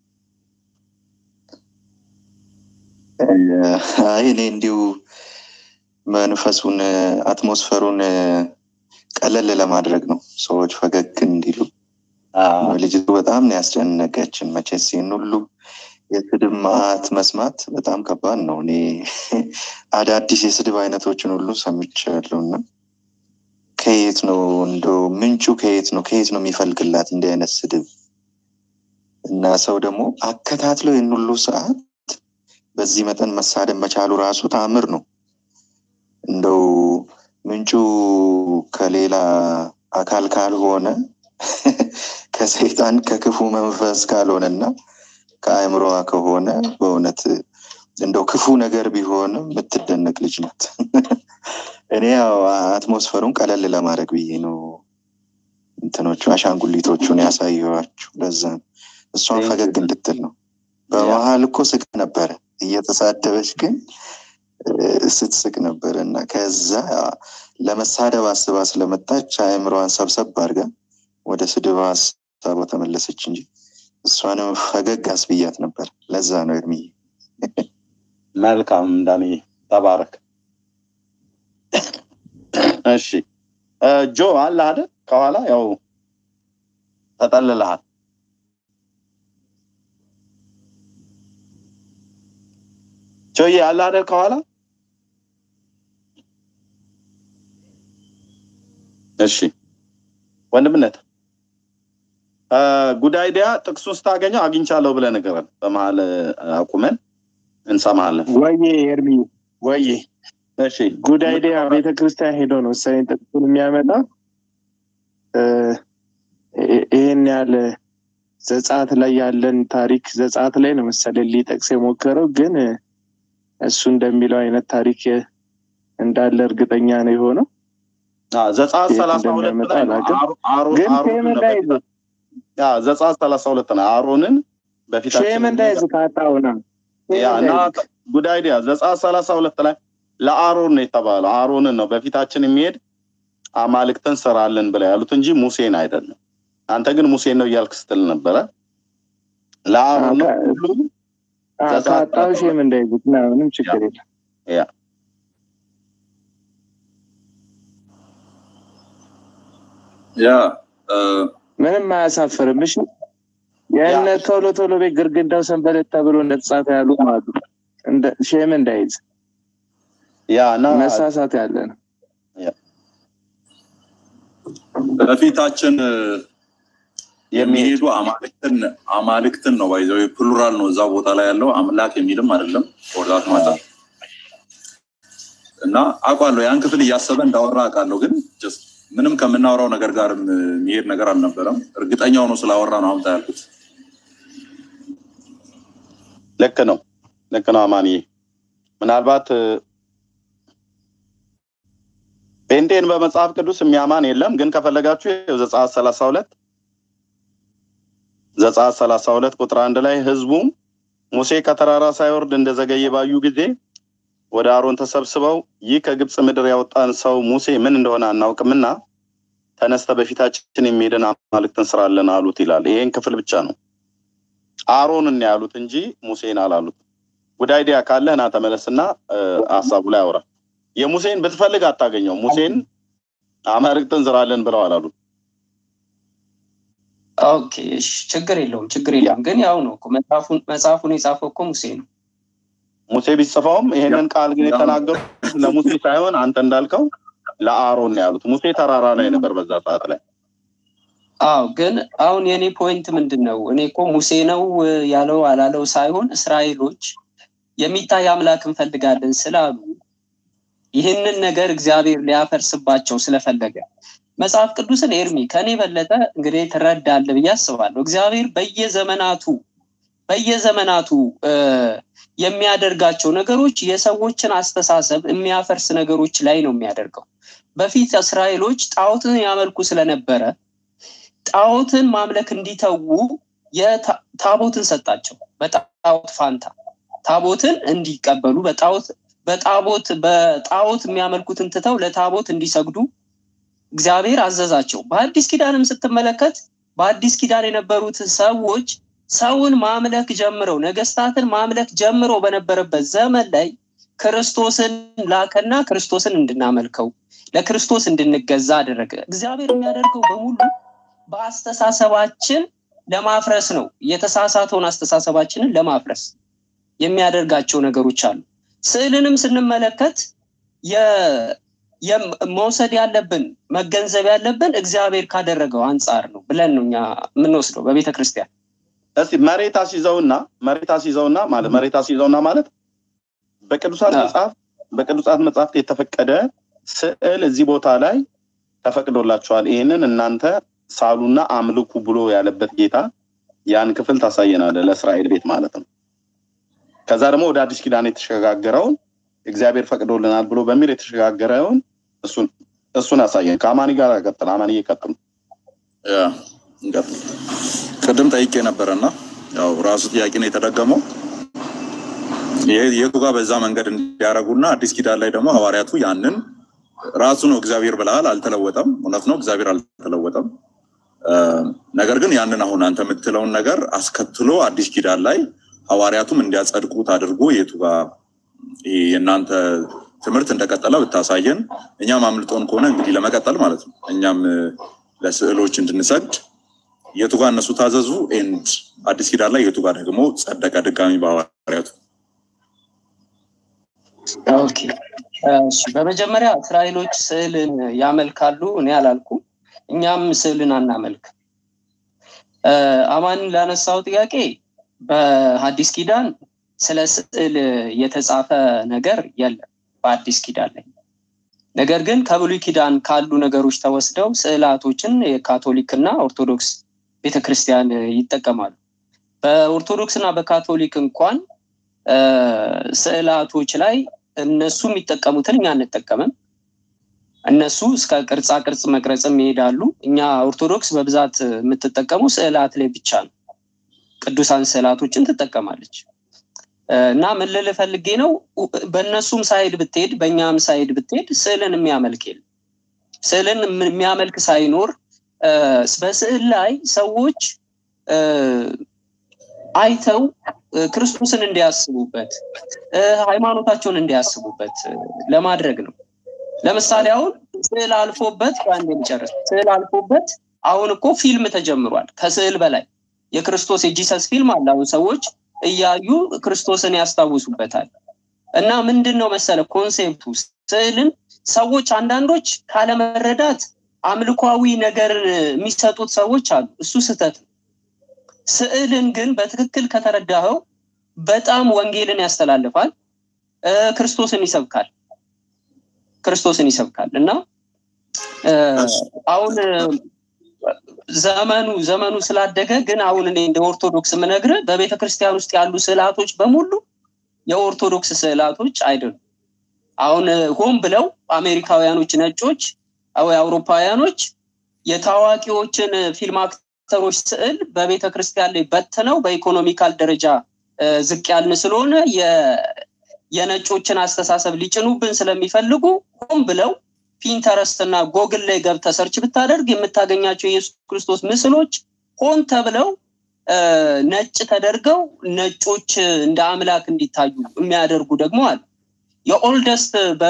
C: አይ እኔ እንዲሁ መንፈሱን አትሞስፈሩን ቀለል ለማድረግ ነው፣ ሰዎች ፈገግ እንዲሉ። ልጅቱ በጣም ነው ያስጨነቀችን። መቼስ ይህን ሁሉ የስድብ መዓት መስማት በጣም ከባድ ነው። እኔ አዳዲስ የስድብ አይነቶችን ሁሉ ሰምቻለሁ እና ከየት ነው እንደው ምንጩ ከየት ነው ከየት ነው የሚፈልግላት እንዲህ አይነት ስድብ? እና ሰው ደግሞ አከታትሎ ይህን ሁሉ ሰዓት በዚህ መጠን መሳደብ መቻሉ ራሱ ተአምር ነው። እንደው ምንጩ ከሌላ አካል ካልሆነ ከሰይጣን ከክፉ መንፈስ ካልሆነ እና ከአእምሮዋ ከሆነ በእውነት እንደው ክፉ ነገር ቢሆንም የምትደነቅ ልጅ ናት። እኔ ያው አትሞስፈሩን ቀለል ለማድረግ ብዬ ነው እንትኖቹ አሻንጉሊቶቹን ያሳየኋችሁ። ለዛ ነው እሷን ፈገግ እንድትል ነው። በመሀል እኮ ስቅ ነበረ እየተሳደበች ግን ስትስቅ ነበረ እና ከዛ ለመሳደብ አስባ ስለመጣች አእምሮዋን ሰብሰብ አድርጋ ወደ ስድብ ሀሳቧ ተመለሰች እንጂ እሷንም ፈገግ አስብያት ነበር። ለዛ ነው እድሜ
A: መልካም ዳኒ ተባረክ። እሺ ጆ አለ አይደል? ከኋላ ያው ተጠልልሃል። ጆዬ አለ አይደል? ከኋላ እሺ ወንድምነት ጉዳይ ዲያ ጥቅሱን ስታገኘው አግኝቻለሁ ብለህ ንገረን። በመሀል አቁመን እንሰማለን።
Q: ወዬ ኤርሚ ወዬ
A: እሺ
Q: ጉዳይ ዲያ ቤተክርስቲያን ሄዶ ነው መሰለኝ ጥቅሱን የሚያመጣ ይህን ያህል ዘጻት ላይ ያለን ታሪክ ዘጻት ላይ ነው መሰለኝ ሊጠቅስ የሞከረው ግን እሱ እንደሚለው አይነት ታሪክ እንዳለ እርግጠኛ ነው የሆነው።
A: ዘጸአት ሰላሳ ሁለት ላይ
Q: ግን ሼም እንዳይዝ
A: ዘጸአት ሰላሳ ሁለት ነው አሮንን በፊታችን
Q: ሼም እንዳይዝ ካጣውና
A: ያ እና ጉዳይ ዲያ ዘጸአት ሰላሳ ሁለት ላይ ለአሮን ነው የተባለው። አሮንን ነው በፊታችን የሚሄድ አማልክትን ስራልን ብለው ያሉት እንጂ ሙሴን አይደለም። አንተ ግን ሙሴን ነው እያልክ ስትል ነበረ። ለአሮን ነው ሁሉም
Q: ካጣው ሼም እንዳይዝ ምንም ችግር የለም።
A: ያ
J: ያ
Q: ምንም አያሳፍርም። እሺ የእነ ቶሎ ቶሎ ቤት ግርግዳው ሰንበሌጥ ተብሎ እንደተጻፈ ያሉ አሉ። ሼም እንዳይዝ
A: ያ እና
Q: መሳሳት ያለ ነው።
J: በፊታችን የሚሄዱ አማልክትን አማልክትን ነው ባይዘው ፕሉራል ነው እዛ ቦታ ላይ ያለው አምላክ የሚልም አይደለም ወርዳት ማታ እና አውቃለሁ ያን ክፍል እያሰበ እንዳወራ አውቃለሁ ግን ምንም ከምናወራው ነገር ጋር የሚሄድ ነገር አልነበረም። እርግጠኛ ሆኖ ስላወራ ነው አምጣ ያልኩት።
A: ልክ ነው፣ ልክ ነው አማንዬ። ምናልባት ጴንጤን በመጽሐፍ ቅዱስ የሚያማን የለም፣ ግን ከፈለጋችሁ ዘጸአት ሰላሳ ሁለት ዘጸአት ሰላሳ ሁለት ቁጥር አንድ ላይ ህዝቡም ሙሴ ከተራራ ሳይወርድ እንደዘገየ ባዩ ጊዜ ወደ አሮን ተሰብስበው ይህ ከግብፅ ምድር ያወጣን ሰው ሙሴ ምን እንደሆነ አናውቅምና ተነስተ በፊታችን የሚሄድን አማልክትን ስራለን አሉት ይላል። ይሄን ክፍል ብቻ ነው አሮንን ያሉት እንጂ ሙሴን አላሉት። ጉዳይ ዲያ ካለህ ና ተመለስና ሀሳቡ ላይ አውራ። የሙሴን ብትፈልግ አታገኘው። ሙሴን አማልክትን ስራለን ብለዋል አሉት።
S: ኦኬ እሺ፣ ችግር የለውም ችግር የለውም። ግን ያው ነው እኮ መጽሐፉን መጽሐፉን የጻፈው እኮ ሙሴ ነው።
A: ሙሴ ቢጽፈውም ይሄንን ቃል ግን የተናገሩት ለሙሴ ሳይሆን አንተ እንዳልከው ለአሮን ነው ያሉት። ሙሴ ተራራ ላይ ነበር በዛ ሰዓት ላይ።
S: አዎ ግን አሁን የኔ ፖይንት ምንድን ነው? እኔ እኮ ሙሴ ነው ያለው አላለው ሳይሆን እስራኤሎች የሚታይ አምላክ እንፈልጋለን ስላሉ ይህንን ነገር እግዚአብሔር ሊያፈርስባቸው ስለፈለገ መጽሐፍ ቅዱስን ኤርሚ ከኔ በለጠ እንግዲህ ትረዳለ ብዬ አስባለሁ። እግዚአብሔር በየዘመናቱ በየዘመናቱ የሚያደርጋቸው ነገሮች የሰዎችን አስተሳሰብ የሚያፈርስ ነገሮች ላይ ነው የሚያደርገው። በፊት እስራኤሎች ጣዖትን ያመልኩ ስለነበረ ጣዖትን ማምለክ እንዲተዉ ታቦትን ሰጣቸው። በጣዖት ፋንታ ታቦትን እንዲቀበሉ በጣዖት በጣዖት በጣዖት የሚያመልኩትን ትተው ለታቦት እንዲሰግዱ እግዚአብሔር አዘዛቸው። በአዲስ ኪዳንም ስትመለከት በአዲስ ኪዳን የነበሩት ሰዎች ሰውን ማምለክ ጀምረው ነገስታትን ማምለክ ጀምረው በነበረበት ዘመን ላይ ክርስቶስን ላከና ክርስቶስን እንድናመልከው ለክርስቶስ እንድንገዛ አደረገ። እግዚአብሔር የሚያደርገው በሙሉ በአስተሳሰባችን ለማፍረስ ነው። የተሳሳተውን አስተሳሰባችንን ለማፍረስ የሚያደርጋቸው ነገሮች አሉ። ስዕልንም ስንመለከት መውሰድ ያለብን መገንዘብ ያለብን እግዚአብሔር ካደረገው አንጻር ነው ብለን ነው እኛ የምንወስደው በቤተ ክርስቲያን።
A: እስቲ መሬት አስይዘውና መሬት አስይዘውና ማለት መሬት አስይዘውና ማለት በቅዱሳት መጽሐፍ በቅዱሳት መጽሐፍት የተፈቀደ ስዕል እዚህ ቦታ ላይ ተፈቅዶላቸዋል። ይህንን እናንተ ሳሉና አምልኩ ብሎ ያለበት ጌታ ያን ክፍል ታሳየናለ ለእስራኤል ቤት ማለት ነው። ከዛ ደግሞ ወደ አዲስ ኪዳን የተሸጋገረውን እግዚአብሔር ፈቅዶልናል ብሎ በሚል የተሸጋገረውን እሱን እሱን አሳየን። ከአማኒ ጋር ቀጥል። አማኒ ቀጥል።
J: ቅድም ጠይቄ ነበረና ያው ራሱ ጥያቄ ነው የተደገመው የቱ ጋር በዛ መንገድ እንዲያደርጉና አዲስ ኪዳን ላይ ደግሞ ሐዋርያቱ ያንን ራሱ ነው እግዚአብሔር ብለሃል፣ አልተለወጠም። እውነት ነው፣ እግዚአብሔር አልተለወጠም። ነገር ግን ያንን አሁን አንተ የምትለውን ነገር አስከትሎ አዲስ ኪዳን ላይ ሐዋርያቱም እንዲያጸድቁት አድርጎ የቱ ጋር የእናንተ ትምህርት እንደቀጠለ ብታሳየን፣ እኛም አምልጦን ከሆነ እንግዲህ ለመቀጠል ማለት ነው እኛም ለስዕሎች እንድንሰግድ የቱ ጋር እነሱ ታዘዙ ኤንድ አዲስ ኪዳን ላይ የቱ ጋር ደግሞ ጸደቀ ድጋሚ በሐዋርያቱ
S: ኦኬ እሺ በመጀመሪያ እስራኤሎች ስዕልን ያመልካሉ እኔ አላልኩም እኛም ስዕልን አናመልክ አማን ላነሳው ጥያቄ በሀዲስ ኪዳን ስለ ስዕል የተጻፈ ነገር የለም በአዲስ ኪዳን ላይ ነገር ግን ከብሉይ ኪዳን ካሉ ነገሮች ተወስደው ስዕላቶችን የካቶሊክና ኦርቶዶክስ ቤተክርስቲያን ይጠቀማሉ በኦርቶዶክስ እና በካቶሊክ እንኳን ስዕላቶች ላይ እነሱ የሚጠቀሙትን እኛ አንጠቀምም እነሱ እስከ ቅርጻ ቅርጽ መቅረጽም ይሄዳሉ እኛ ኦርቶዶክስ በብዛት የምትጠቀሙ ስዕላት ላይ ብቻ ነው ቅዱሳን ስዕላቶችን ትጠቀማለች እና ምን ልል ፈልጌ ነው በእነሱም ሳይድ ብትሄድ በእኛም ሳይድ ብትሄድ ስዕልን የሚያመልክ የለም ስዕልን የሚያመልክ ሳይኖር በስዕል ላይ ሰዎች አይተው ክርስቶስን እንዲያስቡበት ሃይማኖታቸውን እንዲያስቡበት ለማድረግ ነው ለምሳሌ አሁን ስዕል አልፎበት በአንድ የሚጨርስ ስዕል አልፎበት አሁን እኮ ፊልም ተጀምሯል ከስዕል በላይ የክርስቶስ የጂሰስ ፊልም አለ አሁን ሰዎች እያዩ ክርስቶስን ያስታውሱበታል እና ምንድን ነው መሰለ ኮንሴፕቱ ስዕልን ሰዎች አንዳንዶች ካለመረዳት አምልኳዊ ነገር የሚሰጡት ሰዎች አሉ እሱ ስህተት ነው ስዕልን ግን በትክክል ከተረዳኸው በጣም ወንጌልን ያስተላልፋል ክርስቶስን ይሰብካል ክርስቶስን ይሰብካል እና አሁን ዘመኑ ዘመኑ ስላደገ ግን አሁን እኔ እንደ ኦርቶዶክስ ምነግር በቤተ ክርስቲያን ውስጥ ያሉ ስዕላቶች በሙሉ የኦርቶዶክስ ስዕላቶች አይደሉም አሁን ሆን ብለው አሜሪካውያኖች ነጮች አውሮፓውያኖች የታዋቂዎችን ፊልም አክተሮች ስዕል በቤተ ክርስቲያን ላይ በትነው በኢኮኖሚካል ደረጃ ዝቅ ያልን ስለሆነ የነጮችን አስተሳሰብ ሊጭኑብን ስለሚፈልጉ ሆን ብለው ፒንተረስት እና ጎግል ላይ ገብተ ሰርች ብታደርግ የምታገኛቸው የኢየሱስ ክርስቶስ ምስሎች ሆን ተብለው ነጭ ተደርገው ነጮች እንደ አምላክ እንዲታዩ የሚያደርጉ ደግሞ አሉ የኦልደስት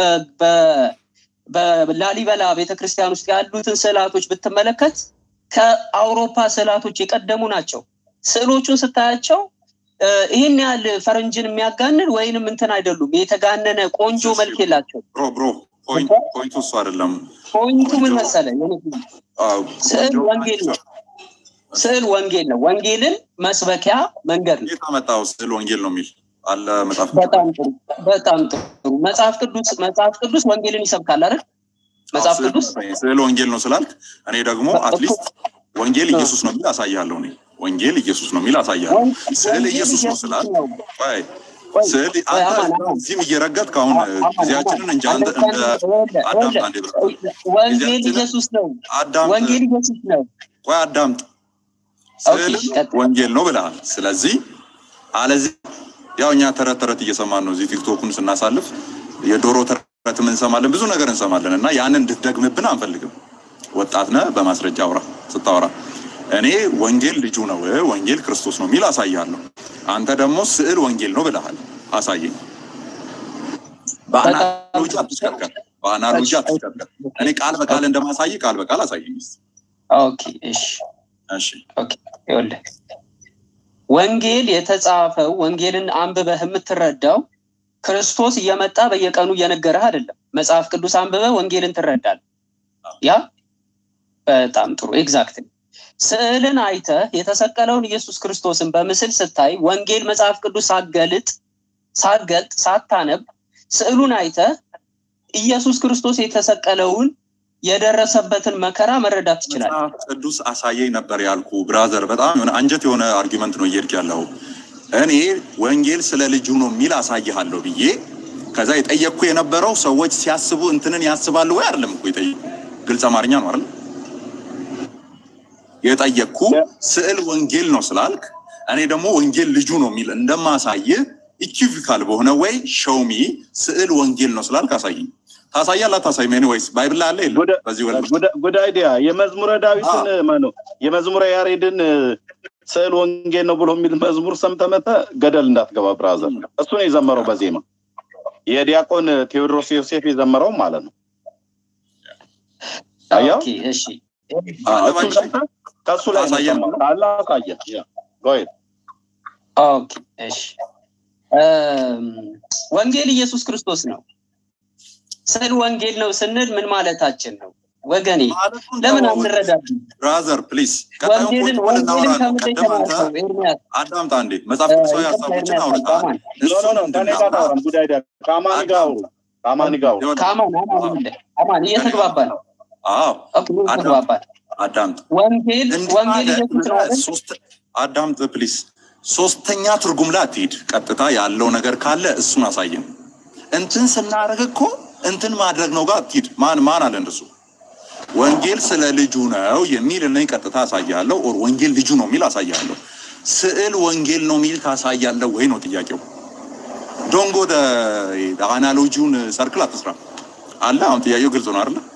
S: በላሊበላ ቤተክርስቲያን ውስጥ ያሉትን ስዕላቶች ብትመለከት ከአውሮፓ ስዕላቶች የቀደሙ ናቸው ስዕሎቹን ስታያቸው ይህን ያህል ፈረንጅን የሚያጋንን ወይንም እንትን አይደሉም የተጋነነ ቆንጆ መልክ የላቸው
J: ብሮ ብሮ ፖይንቱ እሱ አይደለም
S: ፖይንቱ ምን መሰለ ስዕል ወንጌል ነው ስዕል ወንጌል ነው ወንጌልን መስበኪያ መንገድ ነው
J: የታመጣው ስዕል ወንጌል ነው የሚል አለ መጽሐፍ
S: በጣም ጥሩ በጣም ጥሩ መጽሐፍ ቅዱስ መጽሐፍ ቅዱስ ወንጌልን ይሰብካል አይደል መጽሐፍ ቅዱስ
J: ስዕል ወንጌል ነው ስላልክ እኔ ደግሞ አትሊስት ወንጌል ኢየሱስ ነው የሚል አሳያለሁ። እኔ ወንጌል ኢየሱስ ነው የሚል አሳያለሁ። ስዕል ኢየሱስ ነው ስላልክ ቆይ ስዕል አንተ እዚህም እየረገጥክ አሁን ጊዜያችንን እንጂ አንተ እንደ አዳምጥ አንዴ ብለህ
S: ወንጌል ኢየሱስ ነው። ወንጌል ኢየሱስ ነው።
J: ቆይ አዳምጥ። ስዕል ወንጌል ነው ብለሃል። ስለዚህ አለዚህ ያው እኛ ተረት ተረት እየሰማን ነው እዚህ ቲክቶኩን ስናሳልፍ የዶሮ ተረትም እንሰማለን፣ ብዙ ነገር እንሰማለን እና ያንን እንድትደግምብን አንፈልግም። ወጣት ነህ፣ በማስረጃ አውራ ስታወራ እኔ ወንጌል ልጁ ነው ወንጌል ክርስቶስ ነው የሚል አሳያለሁ። አንተ ደግሞ ስዕል ወንጌል ነው ብለሃል፣ አሳየኝ። በአናሎጂ አትሽከርከር፣ በአናሎጂ አትሽከርከር። እኔ ቃል በቃል እንደማሳይ ቃል በቃል አሳየኝ።
S: ኦኬ፣ እሺ፣
J: እሺ።
S: ኦኬ፣ ይኸውልህ ወንጌል የተጻፈው ወንጌልን አንብበህ የምትረዳው ክርስቶስ እየመጣ በየቀኑ እየነገረህ አይደለም። መጽሐፍ ቅዱስ አንብበህ ወንጌልን ትረዳለህ። ያ በጣም ጥሩ ኤግዛክት ስዕልን አይተህ የተሰቀለውን ኢየሱስ ክርስቶስን በምስል ስታይ ወንጌል መጽሐፍ ቅዱስ ሳገልጥ ሳገልጥ ሳታነብ ስዕሉን አይተህ ኢየሱስ ክርስቶስ የተሰቀለውን የደረሰበትን መከራ መረዳት ትችላለህ።
J: መጽሐፍ ቅዱስ አሳየኝ ነበር ያልኩ ብራዘር። በጣም የሆነ አንጀት የሆነ አርጊመንት ነው እየሄድክ ያለው። እኔ ወንጌል ስለ ልጁ ነው የሚል አሳይሃለሁ ብዬ ከዛ የጠየቅኩ የነበረው ሰዎች ሲያስቡ እንትንን ያስባሉ ወይ አይደለም እኮ የጠየቅኩ ግልጽ አማርኛ ነው አይደል? የጠየቅኩ ስዕል ወንጌል ነው ስላልክ እኔ ደግሞ ወንጌል ልጁ ነው የሚል እንደማሳይህ ኢኪቪካል በሆነ ወይ ሸውሚ ስዕል ወንጌል ነው ስላልክ አሳይኝ። ታሳያለህ አታሳይም? ኤኒዌይስ ባይብል ላይ አለ የለም? በዚህ ወደ
A: ጉድ አይዲያ የመዝሙረ ዳዊትን ማነው የመዝሙረ ያሬድን ስዕል ወንጌል ነው ብሎ የሚል መዝሙር ሰምተህ መተህ ገደል እንዳትገባ ብራዘር። እሱ ነው የዘመረው በዜማ የዲያቆን ቴዎድሮስ ዮሴፍ የዘመረው ማለት ነው። አያው
S: ኦኬ፣ እሺ
A: እሱን ሰምተህ ከእሱ ላይ ነው የሰማኸው። ካለ አሳየን። ያ go ahead።
S: ኦኬ፣ እሺ ወንጌል ኢየሱስ ክርስቶስ ነው። ስዕል ወንጌል ነው ስንል ምን ማለታችን ነው? ወገኔ ለምን አንረዳድም?
J: ብራዘር ፕሊዝ
S: ወንጌልን ወንጌልን ከምንድን የተማርከው ኤርሚያስ?
J: አዳምጣ አንዴ መጽሐፍ ቅዱሳዊ ሀሳቦችን አውርተሃል።
A: ኖ ኖ ኖ ከእኔ ጋር አታወራም። ጉዳይ አይዲያ ከአማኒ ጋር አውሩ። ከአማኒ ጋር አውሩ።
S: ከአማን አማን አለ አማን እየተግባባን ነው።
J: አዎ
S: ኦኬ እየተግባባን
J: አዳምጥ።
S: ወንጌል ወንጌል ኢየሱስ ነው አይደል?
J: ሶስት አዳምጥ ፕሊዝ። ሶስተኛ ትርጉም ላይ አትሂድ። ቀጥታ ያለው ነገር ካለ እሱን አሳየን። እንትን ስናደርግ እኮ እንትን ማድረግ ነው ጋር አትሂድ። ማን ማን አለ እንደሱ? ወንጌል ስለ ልጁ ነው የሚል እኔ ቀጥታ አሳያለሁ። ኦር ወንጌል ልጁ ነው የሚል አሳያለሁ። ስዕል ወንጌል ነው የሚል ታሳያለህ ወይ ነው ጥያቄው። ዶንጎ አናሎጂውን ሰርክል አትስራ አለ። አሁን ጥያቄው ግልጽ ነው አይደለ?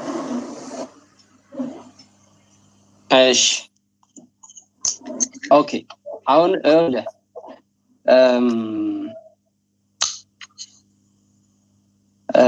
S: እሺ ኦኬ አሁን ይኸውልህ እም፣ እ፣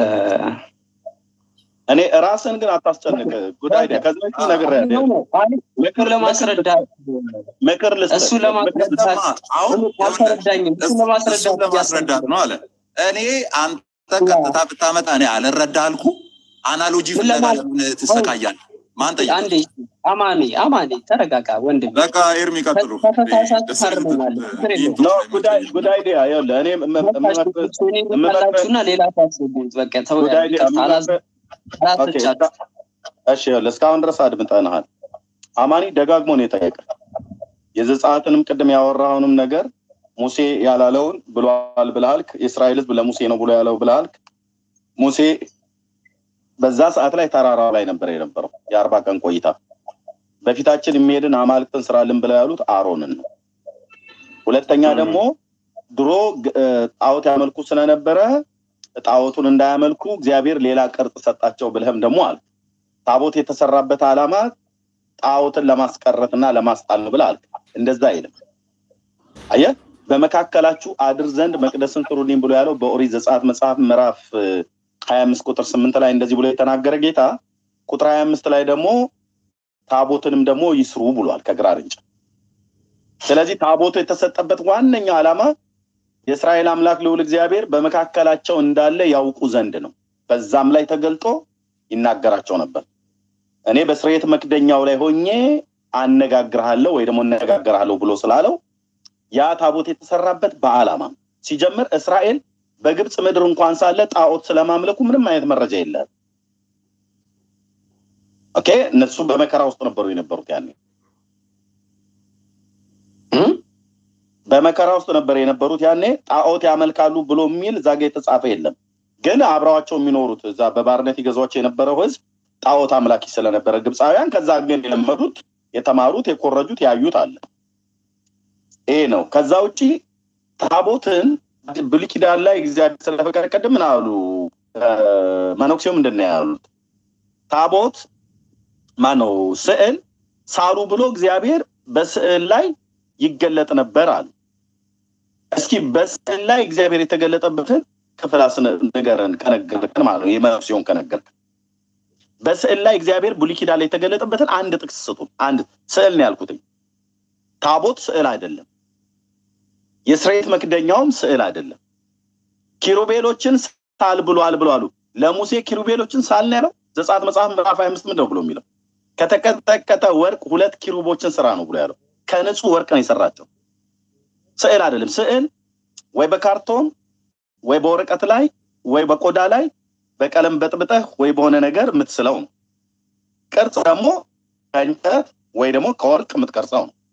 A: እኔ ራስን ግን አታስጨንቅ። ጉዳይ አይዲያ ከዚህ በፊት ነግሬሃለሁ።
S: ምክር ለማስረዳት
A: ምክር ልስጥህ።
S: እሱ ለማስረዳት
J: አሁን
S: አልተረዳኝም። እሱ ለማስረዳት
J: እሱን ለማስረዳት ነው አለ። እኔ አንተ ቀጥታ ብታመጣ እኔ አልረዳ አልኩ። አናሎጂ ፍለጋ ለምን ትሰቃያለህ? ማን ጠየቀህ?
S: አንዴ አማኔ አማኔ ተረጋጋ ወንድም።
J: በቃ ኤርሚ ቀጥሉ።
S: ከተሳሳቱ ታርመናለህ። ችግር የለውም።
A: ኖ ጉዳይ ጉዳይ አይዲያ ይኸውልህ እኔ እም- እም- እምመክርህ-
S: እኔ ልመላችሁና ሌላ ታስቡት። በቃ ተው
A: ጉዳይ አይዲያ
S: ይቅርታ፣ አላዝ-
A: እምመክርህ- ኦኬ፣
S: አላስቻችሁ።
A: እሺ ይኸውልህ እስካሁን ድረስ አድምጠንሃል። አማኒ ደጋግሞ ነው የጠየቀ የዘጸአትንም ቅድም ያወራውንም ነገር ሙሴ ያላለውን ብሏል ብለሃልክ። የእስራኤል ሕዝብ ለሙሴ ነው ብሎ ያለው ብለሃልክ። ሙሴ በዛ ሰዓት ላይ ተራራ ላይ ነበር የነበረው የአርባ ቀን ቆይታ። በፊታችን የሚሄድን አማልክትን ስራልን ብለው ያሉት አሮንን ነው። ሁለተኛ ደግሞ ድሮ ግ- እ፣ ጣዖት ያመልኩ ስለነበረ ጣዖቱን እንዳያመልኩ እግዚአብሔር ሌላ ቅርጽ ሰጣቸው ብለህም ደግሞ አልክ። ታቦት የተሰራበት ዓላማ ጣዖትን ለማስቀረትና ለማስጣል ነው ብለህ አልክ። እንደዛ አይልም። አየህ፣ በመካከላችሁ አድር ዘንድ መቅደስን ስሩልኝ ብሎ ያለው በኦሪት ዘጸአት መጽሐፍ ምዕራፍ ሀያ አምስት ቁጥር ስምንት ላይ እንደዚህ ብሎ የተናገረ ጌታ ቁጥር ሀያ አምስት ላይ ደግሞ ታቦትንም ደግሞ ይስሩ ብሏል ከግራር እንጨት። ስለዚህ ታቦቱ የተሰጠበት ዋነኛ ዓላማ የእስራኤል አምላክ ልዑል እግዚአብሔር በመካከላቸው እንዳለ ያውቁ ዘንድ ነው። በዛም ላይ ተገልጦ ይናገራቸው ነበር። እኔ በስርየት መክደኛው ላይ ሆኜ አነጋግርሃለሁ ወይ ደግሞ እነጋገርሃለሁ ብሎ ስላለው ያ ታቦት የተሰራበት በዓላማ ነው። ሲጀምር እስራኤል በግብፅ ምድር እንኳን ሳለ ጣዖት ስለማምለኩ ምንም አይነት መረጃ የለም። ኦኬ እነሱ በመከራ ውስጥ ነበሩ የነበሩት ያኔ በመከራ ውስጥ ነበር የነበሩት ያኔ ጣዖት ያመልካሉ ብሎ የሚል እዛ ጋ የተጻፈ የለም ግን አብረዋቸው የሚኖሩት እዛ በባርነት ይገዟቸው የነበረው ህዝብ ጣዖት አምላኪ ስለነበረ ግብፃውያን ከዛ ግን የለመዱት የተማሩት የኮረጁት ያዩት አለ ይሄ ነው ከዛ ውጭ ታቦትን ብሉይ ኪዳን ላይ እግዚአብሔር ስለፈቀደ ቅድም ምን አሉ መነኩሴው ምንድን ነው ያሉት ታቦት ማነው ስዕል ሳሉ ብሎ እግዚአብሔር በስዕል ላይ ይገለጥ ነበር አሉ እስኪ በስዕል ላይ እግዚአብሔር የተገለጠበትን ክፍል ንገረን ከነገርከን ማለት ነው የመነኩሴውን ከነገርከን በስዕል ላይ እግዚአብሔር ብሉይ ኪዳን ላይ የተገለጠበትን አንድ ጥቅስ ስጡ አንድ ስዕል ነው ያልኩትኝ ታቦት ስዕል አይደለም የስርየት መክደኛውም ስዕል አይደለም ኪሩቤሎችን ሳል ብሏል ብሎ አሉ ለሙሴ ኪሩቤሎችን ሳል ነው ያለው ዘጸአት መጽሐፍ ምዕራፍ ሀያ አምስት ምንድነው ብሎ የሚለው ከተቀጠቀጠ ወርቅ ሁለት ኪሩቦችን ስራ ነው ብሎ ያለው ከንጹህ ወርቅ ነው የሰራቸው ስዕል አይደለም ስዕል ወይ በካርቶን ወይ በወረቀት ላይ ወይ በቆዳ ላይ በቀለም በጥብጠህ ወይ በሆነ ነገር የምትስለው ነው ቅርጽ ደግሞ ከእንጨት ወይ ደግሞ ከወርቅ የምትቀርጸው ነው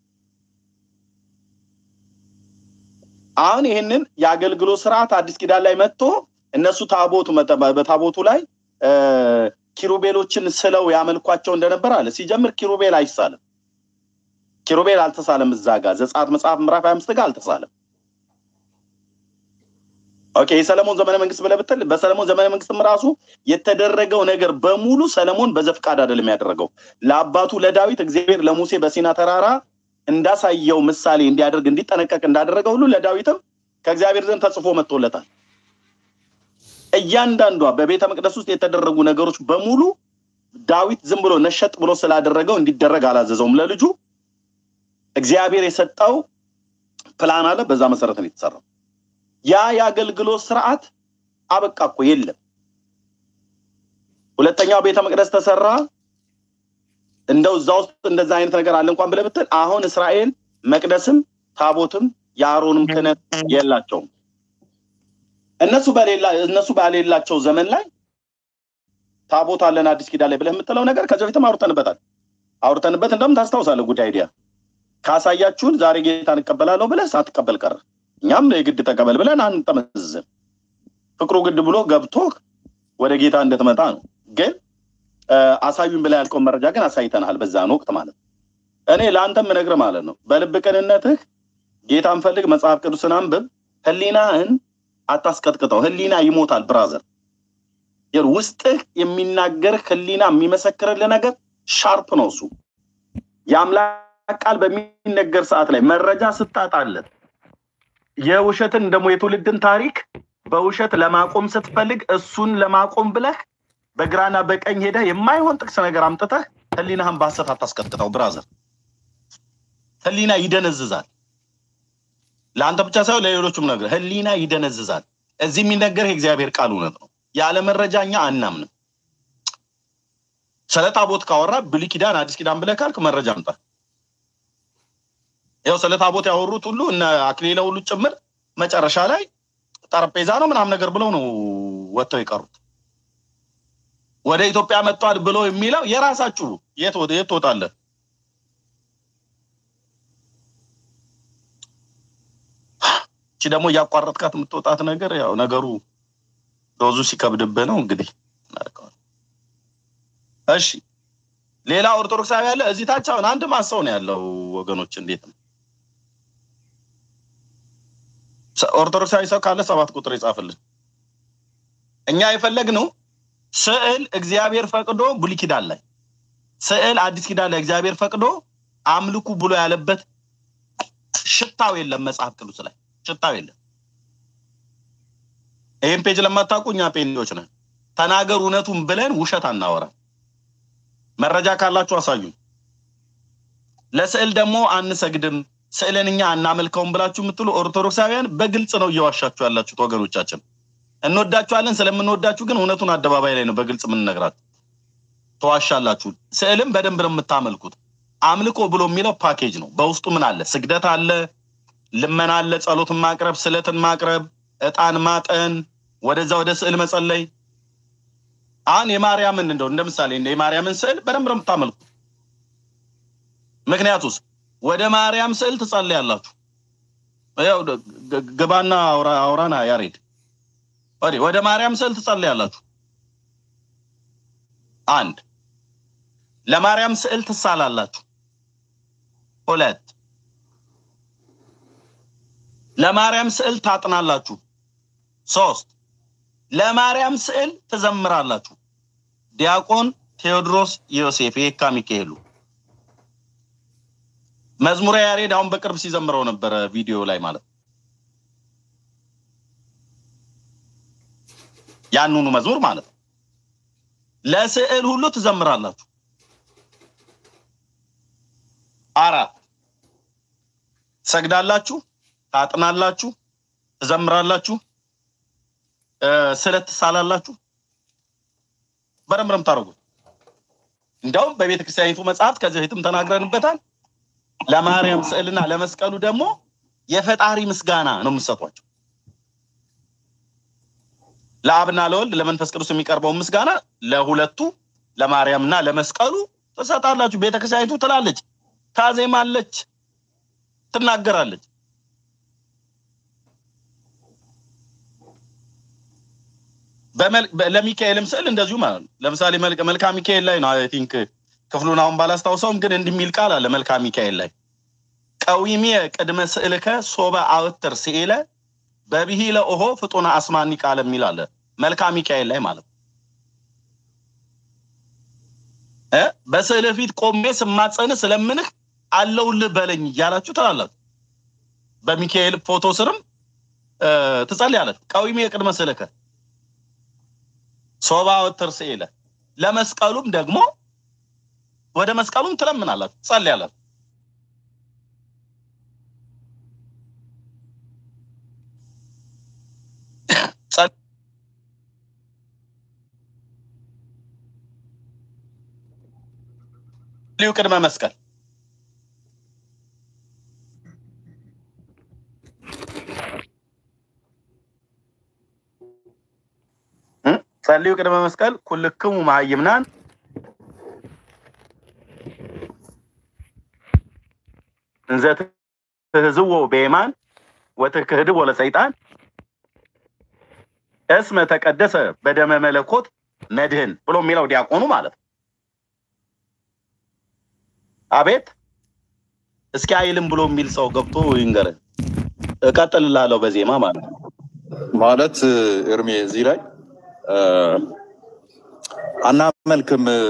A: አሁን ይህንን የአገልግሎት ስርዓት አዲስ ኪዳን ላይ መጥቶ እነሱ ታቦቱ በታቦቱ ላይ ኪሩቤሎችን ስለው ያመልኳቸው እንደነበር አለ ሲጀምር ኪሩቤል አይሳልም ኪሩቤል አልተሳለም እዛ ጋር ዘጸአት መጽሐፍ ምዕራፍ ሀያ አምስት ጋር አልተሳለም ኦኬ የሰለሞን ዘመነ መንግስት ብለህ ብትል በሰለሞን ዘመነ መንግስትም ራሱ የተደረገው ነገር በሙሉ ሰለሞን በዘፍቃድ አይደለም ያደረገው ለአባቱ ለዳዊት እግዚአብሔር ለሙሴ በሲና ተራራ እንዳሳየው ምሳሌ እንዲያደርግ እንዲጠነቀቅ እንዳደረገ ሁሉ ለዳዊትም ከእግዚአብሔር ዘንድ ተጽፎ መጥቶለታል እያንዳንዷ በቤተ መቅደስ ውስጥ የተደረጉ ነገሮች በሙሉ ዳዊት ዝም ብሎ ነሸጥ ብሎ ስላደረገው እንዲደረግ አላዘዘውም ለልጁ እግዚአብሔር የሰጠው ፕላን አለ በዛ መሰረት ነው የተሰራው ያ የአገልግሎት ስርዓት አበቃ እኮ የለም ሁለተኛው ቤተ መቅደስ ተሰራ እንደው እዛ ውስጥ እንደዛ አይነት ነገር አለ እንኳን ብለህ ብትል አሁን እስራኤል መቅደስም ታቦትም የአሮንም ክህነት የላቸውም እነሱ በሌላ እነሱ ባሌላቸው ዘመን ላይ ታቦት አለን አዲስ ኪዳን ላይ ብለህ የምትለው ነገር ከዚህ በፊትም አውርተንበታል አውርተንበት እንደውም ታስታውሳለህ ጉዳይ አይዲያ ካሳያችሁን ዛሬ ጌታን እቀበላለሁ ብለህ ሳትቀበል ቀረ እኛም የግድ ተቀበል ብለን አንጠመዝዝም ፍቅሩ ግድ ብሎ ገብቶ ወደ ጌታ እንደትመጣ ነው ግን አሳዩን ብላ ያልከውን መረጃ ግን አሳይተናል በዛን ወቅት ማለት ነው እኔ ለአንተም ምነግር ማለት ነው በልብ ቅንነትህ ጌታን ፈልግ መጽሐፍ ቅዱስን አንብብ ህሊናህን አታስቀጥቅጠው ህሊና ይሞታል ብራዘር ውስጥህ የሚናገር ህሊና የሚመሰክርልህ ነገር ሻርፕ ነው እሱ የአምላክ ቃል በሚነገር ሰዓት ላይ መረጃ ስታጣለት የውሸትን ደግሞ የትውልድን ታሪክ በውሸት ለማቆም ስትፈልግ እሱን ለማቆም ብለህ በግራና በቀኝ ሄደህ የማይሆን ጥቅስ ነገር አምጥተህ ህሊናህን በሀሰት አታስቀጥቅጠው ብራዘር ህሊና ይደነዝዛል ለአንተ ብቻ ሳይሆን ለሌሎቹም ነገር ህሊና ይደነዝዛል እዚህ የሚነገር የእግዚአብሔር ቃል እውነት ነው ያለ መረጃ እኛ አናምንም ስለ ታቦት ካወራ ብሉይ ኪዳን አዲስ ኪዳን ብለህ ካልክ መረጃ አምጣ ያው ስለ ታቦት ያወሩት ሁሉ እነ አክሊለ ሁሉ ጭምር መጨረሻ ላይ ጠረጴዛ ነው ምናምን ነገር ብለው ነው ወጥተው የቀሩት ወደ ኢትዮጵያ መጥቷል ብሎ የሚለው የራሳችሁ የት ትወጣለህ እቺ ደግሞ እያቋረጥካት የምትወጣት ነገር ያው ነገሩ ዶዙ ሲከብድብህ ነው እንግዲህ እሺ ሌላ ኦርቶዶክሳዊ ያለ እዚህ ታች አሁን አንድ ማሰው ነው ያለው ወገኖች እንዴት ነው ኦርቶዶክሳዊ ሰው ካለ ሰባት ቁጥር ይጻፍልን እኛ የፈለግነው ስዕል እግዚአብሔር ፈቅዶ ብሉይ ኪዳን ላይ ስዕል አዲስ ኪዳን ላይ እግዚአብሔር ፈቅዶ አምልኩ ብሎ ያለበት ሽታው የለም መጽሐፍ ቅዱስ ላይ ሽታው የለም ይህን ፔጅ ለማታውቁ እኛ ፔንዲዎች ነን ተናገር እውነቱን ብለን ውሸት አናወራም መረጃ ካላችሁ አሳዩ ለስዕል ደግሞ አንሰግድም ስዕልን እኛ አናመልከውም ብላችሁ የምትሉ ኦርቶዶክሳውያን በግልጽ ነው እየዋሻችሁ ያላችሁት ወገኖቻችን እንወዳችኋለን ስለምንወዳችሁ ግን እውነቱን አደባባይ ላይ ነው በግልጽ የምንነግራችሁ ተዋሻላችሁ ስዕልም በደንብ ነው የምታመልኩት አምልኮ ብሎ የሚለው ፓኬጅ ነው በውስጡ ምን አለ ስግደት አለ ልመና አለ ጸሎትን ማቅረብ ስለትን ማቅረብ እጣን ማጠን ወደዛ ወደ ስዕል መጸለይ አሁን የማርያምን እንደው እንደ ምሳሌ እንደ የማርያምን ስዕል በደንብ ነው የምታመልኩት። ምክንያቱስ ወደ ማርያም ስዕል ትጸልያላችሁ። ያው ግ- ግ- ግባና አውራ- አውራና ያሬድ ወዲህ ወደ ማርያም ስዕል ትጸልያላችሁ። አንድ ለማርያም ስዕል ትሳላላችሁ። ሁለት ለማርያም ስዕል ታጥናላችሁ። ሶስት ለማርያም ስዕል ትዘምራላችሁ። ዲያቆን ቴዎድሮስ ዮሴፍ የካ ሚካኤሉ መዝሙረ ያሬድ አሁን በቅርብ ሲዘምረው ነበረ ቪዲዮ ላይ ማለት ነው። ያንኑ መዝሙር ማለት ነው። ለስዕል ሁሉ ትዘምራላችሁ። አራት ትሰግዳላችሁ፣ ታጥናላችሁ፣ ትዘምራላችሁ፣ እ፣ ስለት ትሳላላችሁ። በደንብ ነው የምታደርጉት። እንደውም በቤተ ክርስቲያኒቱ መጽሐፍት ከዚህ በፊትም ተናግረንበታል። ለማርያም ስዕልና ለመስቀሉ ደግሞ የፈጣሪ ምስጋና ነው የምትሰጧቸው። ለአብና ለወልድ ለመንፈስ ቅዱስ የሚቀርበውን ምስጋና ለሁለቱ ለማርያምና ለመስቀሉ ትሰጣላችሁ። ቤተክርስቲያኒቱ ትላለች፣ ታዜማለች፣ ትናገራለች። በመል- በ- ለሚካኤልም ስዕል እንደዚሁ ማለት ነው። ለምሳሌ መልክ- መልካ ሚካኤል ላይ ነው አይ ቲንክ ክፍሉን አሁን ባላስታውሰውም ግን እንዲህ የሚል ቃል አለ መልካ ሚካኤል ላይ ቀዊሜ ቅድመ ስዕልከ ሶበ አውትር ስኢለ በብሂለ ኦሆ ፍጡነ አስማኒ ቃል የሚል አለ መልካ ሚካኤል ላይ ማለት ነው። እ በስዕልህ ፊት ቆሜ ስማጸንህ ስለምንህ አለውልህ በለኝ እያላችሁ ትላላችሁ። በሚካኤል ፎቶ ስርም እ፣ ትጸልያለች። ቀዊሜ ቅድመ ስዕልከ ሶባ ወትር ስኢለ ለመስቀሉም ደግሞ ወደ መስቀሉም ትለምናላችሁ፣ ትጸልያላችሁ። ጸልዩ ቅድመ መስቀል እ? ጸልዩ ቅድመ መስቀል ኩልክሙ መሃይምናን እንዘ ትህዝዎ በየማን ወትክህድዎ ለሰይጣን እስመ ተቀደሰ በደመ መለኮት መድህን ብሎ የሚለው ዲያቆኑ ማለት ነው። አቤት እስኪ አይልም ብሎ የሚል ሰው ገብቶ ይንገረን። እቀጥልላለሁ በዜማ ማለት ነው።
J: ማለት እርሜ እዚህ ላይ እ፣ አናመልክም እ፣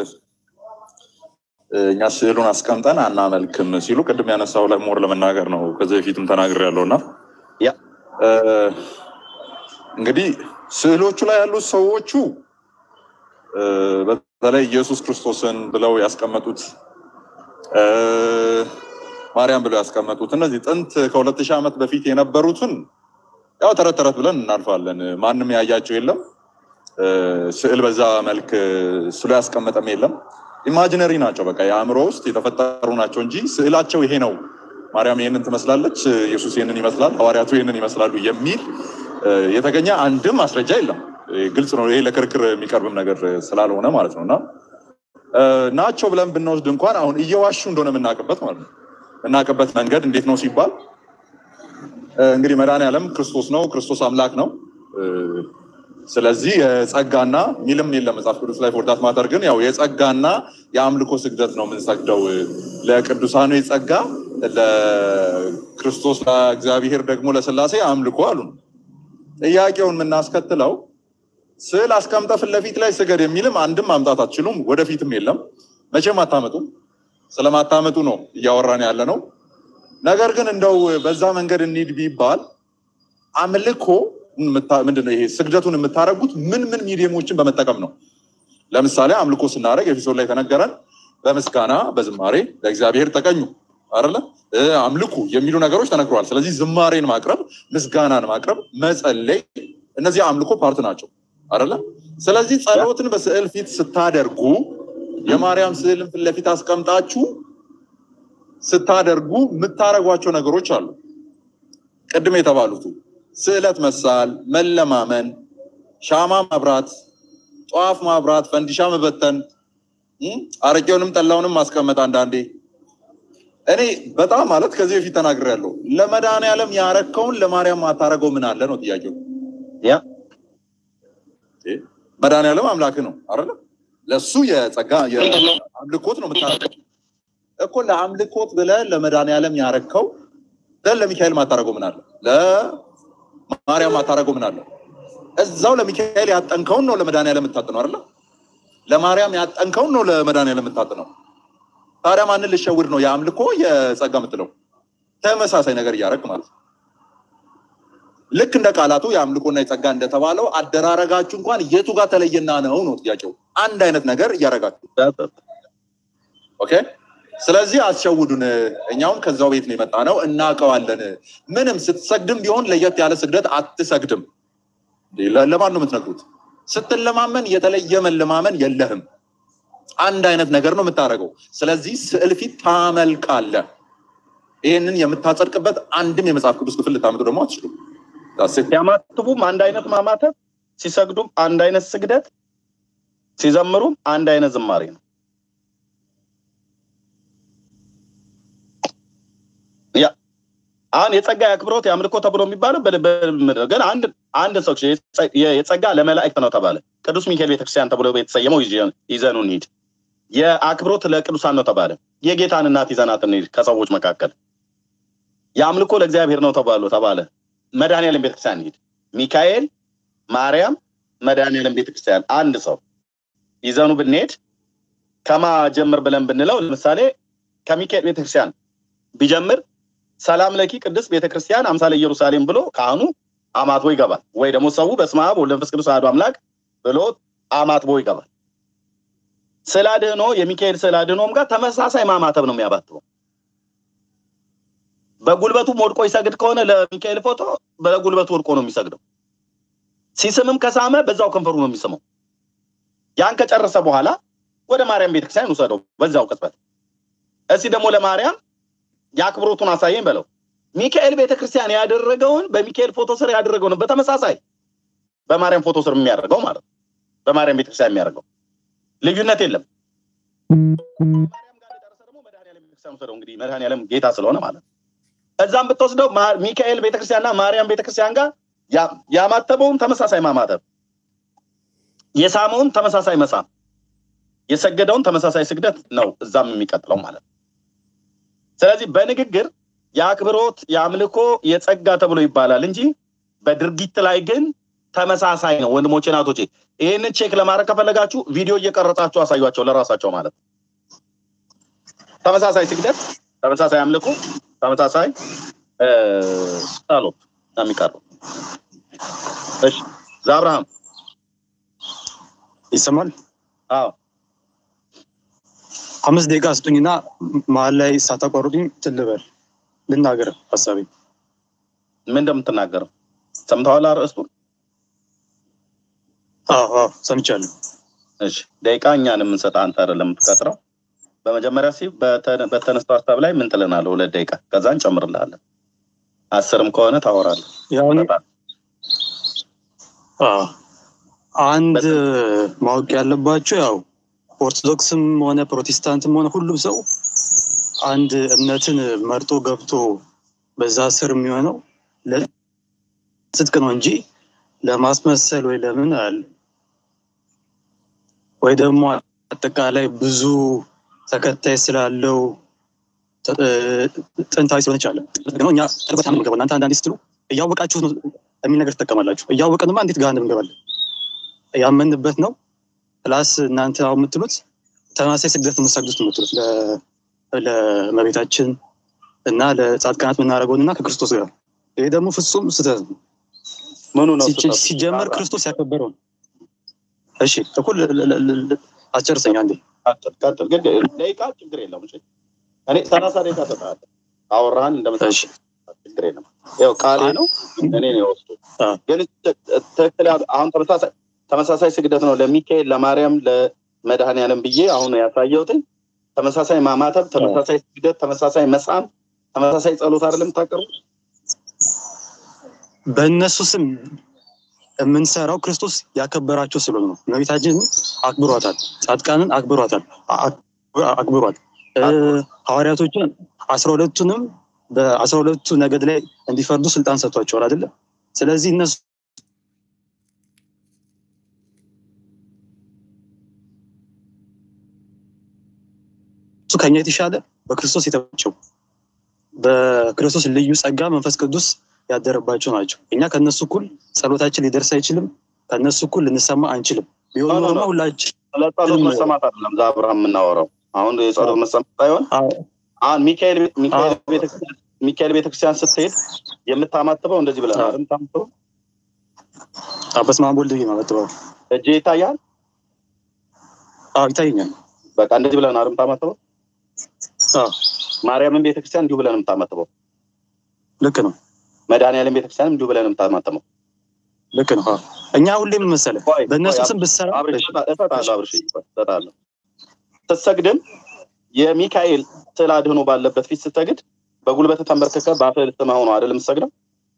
J: እኛ ስዕሉን አስቀምጠን አናመልክም ሲሉ ቅድም ያነሳው ላይ ሞር ለመናገር ነው። ከዚህ በፊትም ተናግር ያለው እና እ፣ እንግዲህ ስዕሎቹ ላይ ያሉት ሰዎቹ እ፣ በተለይ ኢየሱስ ክርስቶስን ብለው ያስቀመጡት እ፣ ማርያም ብለው ያስቀመጡት እነዚህ ጥንት ከሁለት ሺህ ዓመት በፊት የነበሩትን ያው ተረት ተረት ብለን እናልፋለን። ማንም ያያቸው የለም። እ፣ ስዕል በዛ መልክ ስሎ ያስቀመጠም የለም። ኢማጂነሪ ናቸው። በቃ የአእምሮ ውስጥ የተፈጠሩ ናቸው እንጂ ስዕላቸው ይሄ ነው፣ ማርያም ይህንን ትመስላለች፣ ኢየሱስ ይህንን ይመስላል፣ ሐዋርያቱ ይህንን ይመስላሉ የሚል እ፣ የተገኘ አንድም ማስረጃ የለም። እ፣ ግልጽ ነው። ይሄ ለክርክር የሚቀርብም ነገር ስላልሆነ ማለት ነው እና እ፣ ናቸው ብለን ብንወስድ እንኳን አሁን እየዋሹ እንደሆነ የምናውቅበት ማለት ነው የምናውቅበት መንገድ እንዴት ነው ሲባል እ፣ እንግዲህ መድኃኒዓለም ክርስቶስ ነው፣ ክርስቶስ አምላክ ነው። እ፣ ስለዚህ የጸጋና ሚልም የለም መጽሐፍ ቅዱስ ላይ ፎርዳት ማተር ግን ያው የጸጋና የአምልኮ ስግደት ነው የምንሰግደው እ፣ ለቅዱሳኑ የጸጋ ለክርስቶስ ለእግዚአብሔር ደግሞ ለስላሴ አምልኮ አሉ። ጥያቄውን የምናስከትለው ስዕል አስቀምጠ ፊት ለፊት ላይ ስገድ የሚልም አንድም ማምጣት አትችሉም፣ ወደፊትም የለም፣ መቼም አታመጡም። ስለማታመጡ ነው እያወራን ያለ ነው። ነገር ግን እንደው በዛ መንገድ እንሂድ ቢባል አምልኮ የምታ- ምንድነው ይሄ ስግደቱን የምታደርጉት ምን ምን ሚዲየሞችን በመጠቀም ነው? ለምሳሌ አምልኮ ስናደርግ ኤፌሶን ላይ ተነገረን በምስጋና በዝማሬ ለእግዚአብሔር ተቀኙ አይደለ እ፣ አምልኩ የሚሉ ነገሮች ተነግረዋል። ስለዚህ ዝማሬን ማቅረብ፣ ምስጋናን ማቅረብ፣ መጸለይ እነዚህ አምልኮ ፓርት ናቸው አይደለ? ስለዚህ ጸሎትን በስዕል ፊት ስታደርጉ የማርያም ስዕልን ፊት ለፊት አስቀምጣችሁ ስታደርጉ የምታደርጓቸው ነገሮች አሉ። ቅድም የተባሉቱ ስዕለት መሳል፣ መለማመን፣ ሻማ ማብራት፣ ጧፍ ማብራት፣ ፈንዲሻ መበተን፣ እም፣ አረቄውንም ጠላውንም ማስቀመጥ አንዳንዴ እኔ በጣም ማለት ከዚህ በፊት ተናግሬያለሁ። ለመድኃኒዓለም ያረከውን ለማርያም ማታረገው ምን አለ ነው ጥያቄው። ያ መድኃኒዓለም አምላክ ነው አይደለ? ለሱ የጸጋ የአምልኮት ነው የምታረገው እኮ ለአምልኮት ብለህ ለመድኃኒዓለም ያረከው ለን ለሚካኤል ማታረገው ምን አለ? ለማርያም ማታረገው ምን አለ? እዛው ለሚካኤል ያጠንከውን ነው ለመድኃኒዓለም የምታጥነው አይደለ? ለማርያም ያጠንከውን ነው ለመድኃኒዓለም የምታጥነው። ታዲያ ማንን ልሸውድ ነው የአምልኮ የጸጋ የምትለው? ተመሳሳይ ነገር እያደረግ ማለት ነው። ልክ እንደ ቃላቱ የአምልኮና የጸጋ እንደተባለው አደራረጋችሁ እንኳን የቱ ጋር ተለየና ነው ነው ጥያቄው። አንድ አይነት ነገር እያደረጋችሁ ኦኬ። ስለዚህ አስሸውዱን። እኛውም ከዛው ቤት ነው የመጣ ነው እናውቀዋለን። ምንም ስትሰግድም ቢሆን ለየት ያለ ስግደት አትሰግድም። ለ- ለማን ነው የምትነግሩት? ስትለማመን የተለየ መለማመን የለህም። አንድ አይነት ነገር ነው የምታደርገው። ስለዚህ ስዕል ፊት ታመልካለህ። ይህንን የምታጸድቅበት አንድም የመጽሐፍ ቅዱስ ክፍል ልታመጡ ደግሞ አትችሉም።
A: ሲያማትቡም አንድ አይነት ማማተብ፣ ሲሰግዱም አንድ አይነት ስግደት፣ ሲዘምሩም አንድ አይነት ዝማሬ ነው። ያ አሁን የጸጋ የአክብሮት የአምልኮ ተብሎ የሚባለው በ- በ- ግን አንድ አንድ ሰው የጸ- የጸጋ ለመላእክት ነው ተባለ። ቅዱስ ሚካኤል ቤተክርስቲያን ተብሎ የተሰየመው ይዘ- ይዘኑ እንሂድ። የአክብሮት ለቅዱሳን ነው ተባለ። የጌታን እናት ይዘናት እንሂድ ከሰዎች መካከል። የአምልኮ ለእግዚአብሔር ነው ተባሉ ተባለ። መድኃኔዓለም ቤተክርስቲያን እንሂድ። ሚካኤል፣ ማርያም፣ መድኃኔዓለም ቤተክርስቲያን አንድ ሰው ይዘኑ ብንሄድ ከማ ጀምር ብለን ብንለው ለምሳሌ ከሚካኤል ቤተክርስቲያን ቢጀምር ሰላም ለኪ ቅድስት ቤተክርስቲያን አምሳለ ኢየሩሳሌም ብሎ ካህኑ አማትቦ ይገባል። ወይ ደግሞ ሰው በስመ አብ ወወልድ ወመንፈስ ቅዱስ አሐዱ አምላክ ብሎ አማትቦ ይገባል። ስዕለ አድኅኖ የሚካኤል ስዕለ አድኅኖም ጋር ተመሳሳይ ማማተብ ነው የሚያባትበው። በጉልበቱም ወድቆ ይሰግድ ከሆነ ለሚካኤል ፎቶ በጉልበቱ ወድቆ ነው የሚሰግደው። ሲስምም ከሳመ በዛው ከንፈሩ ነው የሚስመው። ያን ከጨረሰ በኋላ ወደ ማርያም ቤተክርስቲያን ውሰደው በዛው ቅጽበት። እስቲ ደግሞ ለማርያም የአክብሮቱን አሳየኝ በለው። ሚካኤል ቤተክርስቲያን ያደረገውን በሚካኤል ፎቶ ስር ያደረገውን በተመሳሳይ በማርያም ፎቶ ስር የሚያደርገው ማለት ነው። በማርያም ቤተክርስቲያን የሚያደርገው ልዩነት የለም። ቤተክርስቲያን ውሰደው እንግዲህ መድኃኔዓለም ጌታ ስለሆነ ማለት ነው። እዛም ብትወስደው ማ- ሚካኤል ቤተክርስቲያንና ማርያም ቤተክርስቲያን ጋር ያ- ያማተበውን ተመሳሳይ ማማተብ፣ የሳመውን ተመሳሳይ መሳም፣ የሰገደውን ተመሳሳይ ስግደት ነው እዛም የሚቀጥለው ማለት ነው። ስለዚህ በንግግር የአክብሮት የአምልኮ የጸጋ ተብሎ ይባላል እንጂ በድርጊት ላይ ግን ተመሳሳይ ነው። ወንድሞቼ ናቶቼ፣ ይህንን ቼክ ለማድረግ ከፈለጋችሁ ቪዲዮ እየቀረጻችሁ አሳዩቸው ለራሳቸው ማለት ነው። ተመሳሳይ ስግደት፣ ተመሳሳይ አምልኮ፣ ተመሳሳይ እ፣ ጸሎት ነው የሚቀርበው። እሺ ዘአብርሃም
M: ይሰማል?
A: አዎ
M: አምስት ደቂቃ ስጡኝና መሀል ላይ ሳታቋርጡኝ ትልበል ልናገር ሀሳቤ
A: ምን እንደምትናገረው ሰምተዋል? አርዕስቱን
M: አዎ አዎ ሰምቻለሁ።
A: እሺ ደቂቃ እኛን የምንሰጥ አንተ አይደለም የምትቀጥረው። በመጀመሪያ ሲ በተ- በተነሳው ሀሳብ ላይ ምን ትለናለህ? ሁለት ደቂቃ ከዛ እንጨምርልሃለን። አስርም ከሆነ ታወራለህ።
M: ያው አዎ አንድ ማወቅ ያለባቸው ያው ኦርቶዶክስም ሆነ ፕሮቴስታንትም ሆነ ሁሉም ሰው አንድ እምነትን መርጦ ገብቶ በዛ ስር የሚሆነው ለጽድቅ ነው እንጂ ለማስመሰል ወይ ለምን አለ ወይ ደግሞ አጠቃላይ ብዙ ተከታይ ስላለው ጥ- ጥንታዊ ስለሆነች አለ ነው እኛ ጥልቀት ነው የምንገባው። እናንተ አንዳንዴ ስትሉ እያወቃችሁት ነው የሚል ነገር ትጠቀማላችሁ። እያወቅንማ እንዴት ገሃነም እንገባለን? ያመንበት ነው ፕላስ እናንተ አሁን የምትሉት ተመሳሳይ ስግደት የምትሰግዱት ነው የምትሉት ለ- ለእመቤታችን እና ለጻድቃናት የምናደርገውን እና ከክርስቶስ ጋር ይሄ ደግሞ ፍጹም ስህተት ነው።
A: ምኑ ነው
M: ሲጀ-
A: ስህተቱ?
M: ሲጀመር ክርስቶስ ያከበረው ነው። እሺ እኩል ለ- ለ- ለ- ለ- አስጨርሰኝ አንዴ
A: ቀጥል ቀጥል። ግን ደቂቃ ችግር የለውም። እሺ እኔ ሰላሳ ደቂቃ ሰጥሃለሁ። አወራህን እንደምታ ችግር የለም። ያው ቃሌ ነው እኔ ነው የወስዱ ግን ት- ትክክል ያል- አሁን ተመሳሳይ ተመሳሳይ ስግደት ነው ለሚካኤል ለማርያም ለመድኃኔዓለም ብዬ አሁን ያሳየሁትኝ ተመሳሳይ ማማተብ፣ ተመሳሳይ ስግደት፣ ተመሳሳይ መሳም፣ ተመሳሳይ ጸሎት አይደለም የምታቀርቡት?
M: በእነሱ ስም የምንሰራው ክርስቶስ ያከበራቸው ስለሆነ ነው። እመቤታችን አክብሯታል፣ ጻድቃንን አክብሯታል፣ አክብሯል። ሐዋርያቶችን አስራ ሁለቱንም በአስራ ሁለቱ ነገድ ላይ እንዲፈርዱ ስልጣን ሰጥቷቸዋል አይደለም። ስለዚህ እነሱ እሱ ከኛ የተሻለ በክርስቶስ የተባቸው በክርስቶስ ልዩ ጸጋ መንፈስ ቅዱስ ያደረባቸው ናቸው። እኛ ከነሱ እኩል ጸሎታችን ሊደርስ አይችልም። ከነሱ እኩል ልንሰማ አንችልም። ቢሆን ኖሮ ሁላችን
A: ስለ ጸሎት መሰማት አይደለም ዛ አብርሃም የምናወራው አሁን የጸሎት መሰማት ሳይሆን አሁን ሚካኤል ሚካኤል ቤተክርስቲያን ሚካኤል ቤተክርስቲያን ስትሄድ የምታማትበው እንደዚህ ብለህ ነው የምታማትበው።
M: በስመ አብ ወልድ የማማትበው
A: እጅ ይታያል።
M: አዎ ይታየኛል።
A: በቃ እንደዚህ ብለህ ነው የምታማትበው። ማርያምን ቤተክርስቲያን እንዲሁ ብለህ ነው የምታማትበው።
M: ልክ ነው።
A: መድኃኒዓለም ቤተክርስቲያን እንዲሁ ብለህ ነው የምታማትበው።
M: ልክ ነው። እኛ ሁሌም መሰለህ በእነሱ ስም ብትሰራ
A: እሰጣለሁ፣ አብርሽ እሰጣለሁ። ስትሰግድም የሚካኤል ስዕል አድህኖ ባለበት ፊት ስትሰግድ በጉልበት ተንበርክከህ በአፍህ ልትመህ ነው አይደል የምትሰግደው?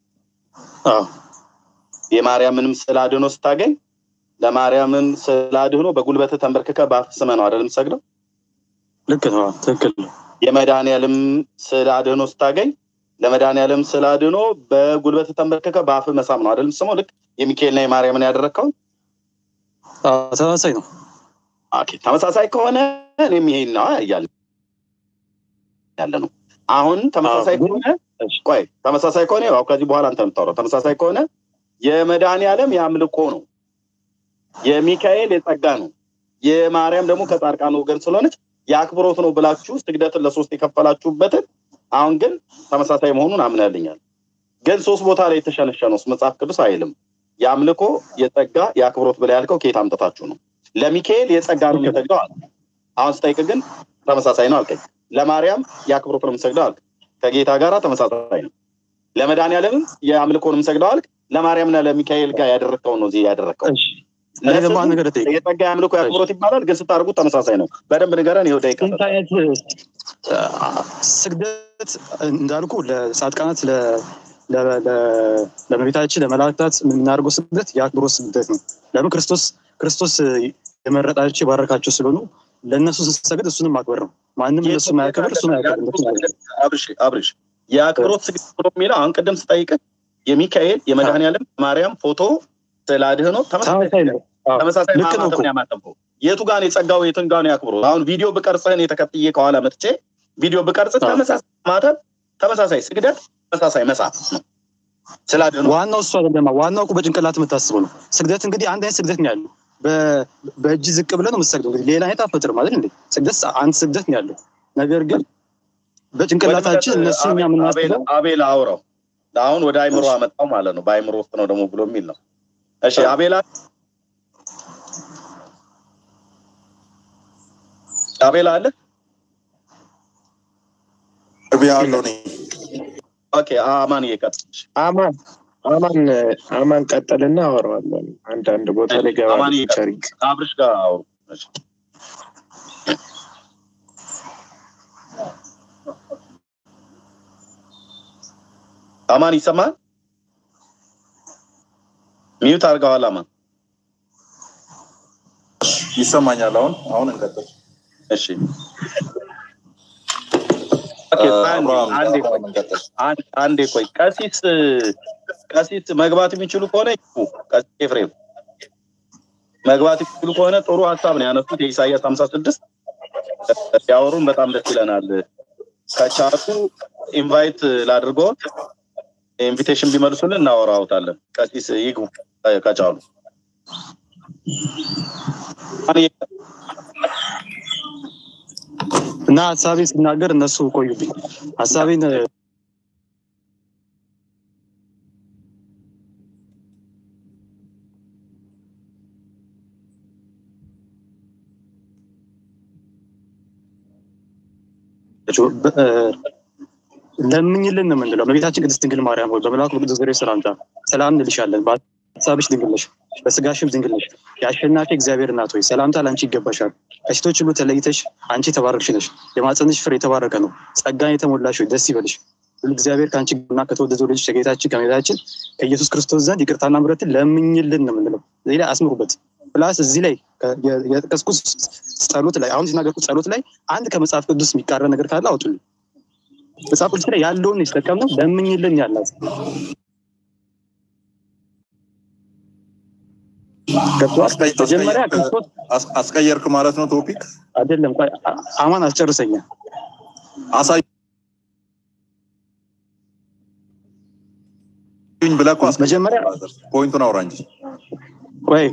A: የማርያምንም ስዕል አድህኖ ስታገኝ ለማርያምን ስዕል አድህኖ በጉልበት ተንበርክከህ በአፍህ ስመህ ነው አይደል የምትሰግደው?
M: ልክ ነው። ትክክል ነው።
A: የመድኃኒዓለም ስዕል አድህኖ ስታገኝ ለመድኃኒዓለም ስዕል አድህኖ በጉልበት ተንበርክከህ በአፍህ መሳም ነው አይደል የምትስመው? ልክ የሚካኤልና የማርያምን ያደረግከውን
M: ተመሳሳይ ነው።
A: ኦኬ ተመሳሳይ ከሆነ እኔም ይሄን ነው እያለ ያለ ነው። አሁን ተመሳሳይ ከሆነ ቆይ ተመሳሳይ ከሆነ ያው ከዚህ በኋላ አንተ የምታወራው ተመሳሳይ ከሆነ የመድኃኒዓለም የአምልኮ ነው፣ የሚካኤል የጸጋ ነው፣ የማርያም ደግሞ ከጻድቃን ወገን ስለሆነች የአክብሮት ነው ብላችሁ ስግደትን ለሶስት የከፈላችሁበትን አሁን ግን ተመሳሳይ መሆኑን አምናልኛል። ግን ሶስት ቦታ ላይ የተሸነሸነው መጽሐፍ ቅዱስ አይልም። የአምልኮ የጸጋ የአክብሮት ብላ ያልከው ከየት አምጥታችሁ ነው? ለሚካኤል የጸጋ ነው የምሰግደው አልክ። አሁን ስጠይቅ ግን ተመሳሳይ ነው አልከኝ። ለማርያም የአክብሮት ነው የምሰግደው አልክ። ከጌታ ጋር ተመሳሳይ ነው። ለመድኃኒዓለምም የአምልኮ ነው የምሰግደው አልክ። ለማርያምና ለሚካኤል ጋር ያደረግከው ነው እዚህ ያደረግከው። የጸጋ የአምልኮ የአክብሮት ይባላል፣ ግን ስታደርጉት ተመሳሳይ ነው። በደንብ ንገረን። ይኸው ደቂቃ
M: ስግደት እንዳልኩ ለጻድቃናት ለመቤታችን ለመላእክታት የምናደርገው ስግደት የአክብሮት ስግደት ነው። ለምን ክርስቶስ ክርስቶስ የመረጣቸው የባረካቸው ስለሆኑ ለእነሱ ስንሰግድ እሱንም ማክበር ነው። ማንም እነሱ ማያከብር እሱን
A: አብርሽ አብርሽ የአክብሮት ስግደት ብሎ የሚለው አሁን ቅድም ስጠይቅህ የሚካኤል የመድኃኒዓለም ማርያም ፎቶ ስዕለ አድኅኖ ተመሳሳይ ነው። ተመሳሳይ ማማተብ ያማተበው የቱ ጋር ነው የጸጋው የትን ጋር ነው ያክብሮት? አሁን ቪዲዮ ብቀርጽህ እኔ ተከትዬ ከኋላ መጥቼ ቪዲዮ ብቀርጽ ተመሳሳይ ማተብ፣ ተመሳሳይ ስግደት፣ ተመሳሳይ መጽሐፍ ነው። ስዕለ አድኅኖ
M: ዋናው እሱ አይደለም። ዋናው እኮ በጭንቅላት የምታስበው ነው። ስግደት እንግዲህ አንድ አይነት ስግደት ነው ያለው። በእጅ ዝቅ ብለህ ነው የምትሰግደው። እንግዲህ ሌላ አይነት አትፈጥርም አይደል እንዴ? ስግደት አንድ ስግደት ነው ያለው። ነገር ግን በጭንቅላታችን እነሱ እኛ የምናስበው
A: አቤል አውራው አሁን ወደ አይምሮ አመጣው ማለት ነው። በአይምሮ ውስጥ ነው ደግሞ ብሎ የሚል ነው። እሺ አቤላ አቤላ አለ
Q: ያለው ነኝ።
A: ኦኬ አማን እየቀጥል
Q: አማን አማን አማን ቀጠልና አወራዋለን። አንዳንድ ቦታ ላይ ገባ
A: አማን እየቀጥል አብርሽ ጋር አውሩ። አማን ይሰማል? ሚዩት አድርገዋል። አማን
J: ይሰማኛል። አሁን አሁን እንቀጥል።
A: እሺ አንዴ ቆይ። ቀሲስ ቀሲስ መግባት የሚችሉ ከሆነ ቀሲስ ኤፍሬም መግባት የሚችሉ ከሆነ ጥሩ ሀሳብ ነው ያነሱት። የኢሳያስ ሀምሳ ስድስት ሲያወሩን በጣም ደስ ይለናል። ከቻሉ ኢንቫይት ላድርጎት ኢንቪቴሽን ቢመልሱልን እናወራውታለን። ቀሲስ ይግቡ ከቻሉ
M: እና ሀሳቤን ስናገር እነሱ ቆዩብኝ። ሀሳቤን ለምኝልን ነው የምንለው። በቤታችን ቅድስት ድንግል ማርያም ሆይ በመልአኩ ቅዱስ ገብርኤል ሰላምታ ሰላም እንልሻለን። በሀሳብሽ ድንግል ነሽ፣ በስጋሽም ድንግል ነሽ። የአሸናፊ እግዚአብሔር እናት ሆይ ሰላምታ ለአንቺ ይገባሻል። ከሴቶች ሁሉ ተለይተሽ አንቺ የተባረክሽ ነሽ። የማፀንሽ ፍሬ የተባረከ ነው። ጸጋን የተሞላሽ ሆይ ደስ ይበልሽ፣ እግዚአብሔር ከአንቺ እና ከተወደደው ልጅ ከጌታችን ከመድኃኒታችን ከኢየሱስ ክርስቶስ ዘንድ ይቅርታና ምሕረትን ለምኝልን ነው የምንለው። እዚህ ላይ አስምሩበት። ፕላስ እዚህ ላይ የጠቀስኩት ጸሎት ላይ አሁን ሲናገርኩት ጸሎት ላይ አንድ ከመጽሐፍ ቅዱስ የሚቃረን ነገር ካለ አውጡልኝ። መጽሐፍ ቅዱስ ላይ ያለውን የተጠቀምነው ለምኝልን ያላት መጀመሪያ ክርስቶስ
J: አስቀየርክ ማለት ነው ቶፒክ
M: አይደለም። ቆይ አማን አስጨርሰኛ
J: አሳይ ብለህ እኮ
M: መጀመሪያ
J: ፖይንቱን አውራ እንጂ
M: ቆይ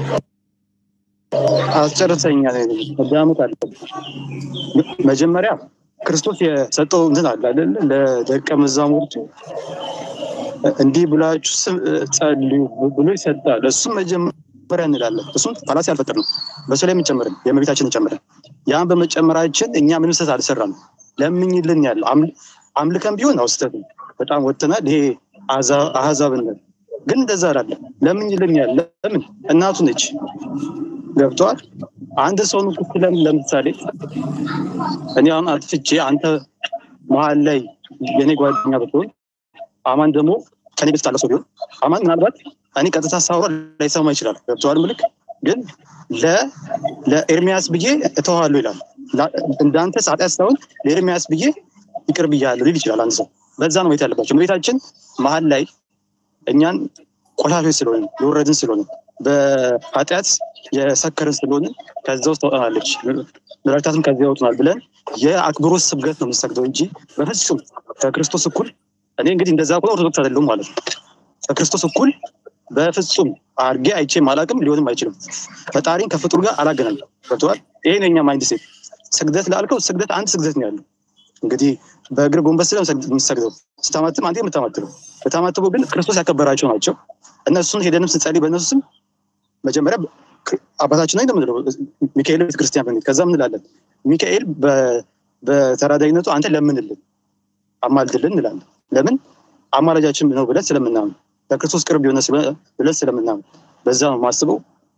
M: አስጨርሰኛ ዳምት አለ መጀመሪያ ክርስቶስ የሰጠው እንትን አለ አይደል ለደቀ መዛሙርቱ እንዲህ ብላችሁ ጸልዩ ብሎ ይሰጣል። እሱም መጀመሪያ እንላለን። እሱም ፋላሲ አልፈጠርንም። በሱ ላይ የምንጨምርን የእመቤታችንን ጨምረን ያን በመጨመራችን እኛ ምንም ስህተት አልሰራንም። ለምኝልን ያለው አምልከን ቢሆን አው ስህተት ነው። በጣም ወጥተናል። ይሄ አህዛብነት ግን እንደዛ አይደለም። ለምኝልን ያለ ለምን እናቱ ነች። ገብተዋል። አንድ ሰውን ክፍለን ለምሳሌ እኔ አሁን አጥፍቼ አንተ መሀል ላይ የኔ ጓደኛ ብትሆን አማን ደግሞ ከኔ ቤት ታለ ሰው ቢሆን አማን ምናልባት እኔ ቀጥታ ሳውራ ላይሰማ ይችላል። ገብተዋል። ምልክ ግን ለኤርሚያስ ብዬ እተዋለሁ ይላል። እንዳንተ ኃጢአት ሳይሆን ለኤርሚያስ ብዬ ይቅር ብያለሁ ሊል ይችላል አንድ ሰው። በዛ ነው ማየት ያለባቸው። እመቤታችን መሀል ላይ እኛን ቆላፊዎች ስለሆነ የወረድን ስለሆነ በኃጢአት የሰከርን ስለሆነ ከዛ ውስጥ ታወጣናለች። መላእክታትም ከዚያ ያወጡናል ብለን የአክብሮት ስብገት ነው የምንሰግደው እንጂ በፍጹም ከክርስቶስ እኩል እኔ እንግዲህ እንደዛ ከሆነ ኦርቶዶክስ አይደለሁም ማለት ነው። ከክርስቶስ እኩል በፍጹም አድርጌ አይቼም አላቅም፣ ሊሆንም አይችልም። ፈጣሪን ከፍጡር ጋር አላገናኝም። ገብተዋል። ይሄ ነው የኛ ማይንድ ሴት። ስግደት ላልከው ስግደት አንድ ስግደት ነው ያለው። እንግዲህ በእግር ጎንበስ ስለ የሚሰግደው ስታማትም አንተ የምታማትበው በታማትበው ግን ክርስቶስ ያከበራቸው ናቸው። እነሱን ሄደንም ስንጸልይ በእነሱ ስም መጀመሪያ አባታችን ነው እንደምንለው ሚካኤል ቤተክርስቲያን በሚል ከዛ ምንላለን ሚካኤል በተራዳይነቱ አንተ ለምንልን አማልድልን እንላለን። ለምን አማላጃችን ነው ብለን ስለምናምን ለክርስቶስ ቅርብ የሆነ ብለን ስለምናምን በዛ ነው ማስበው።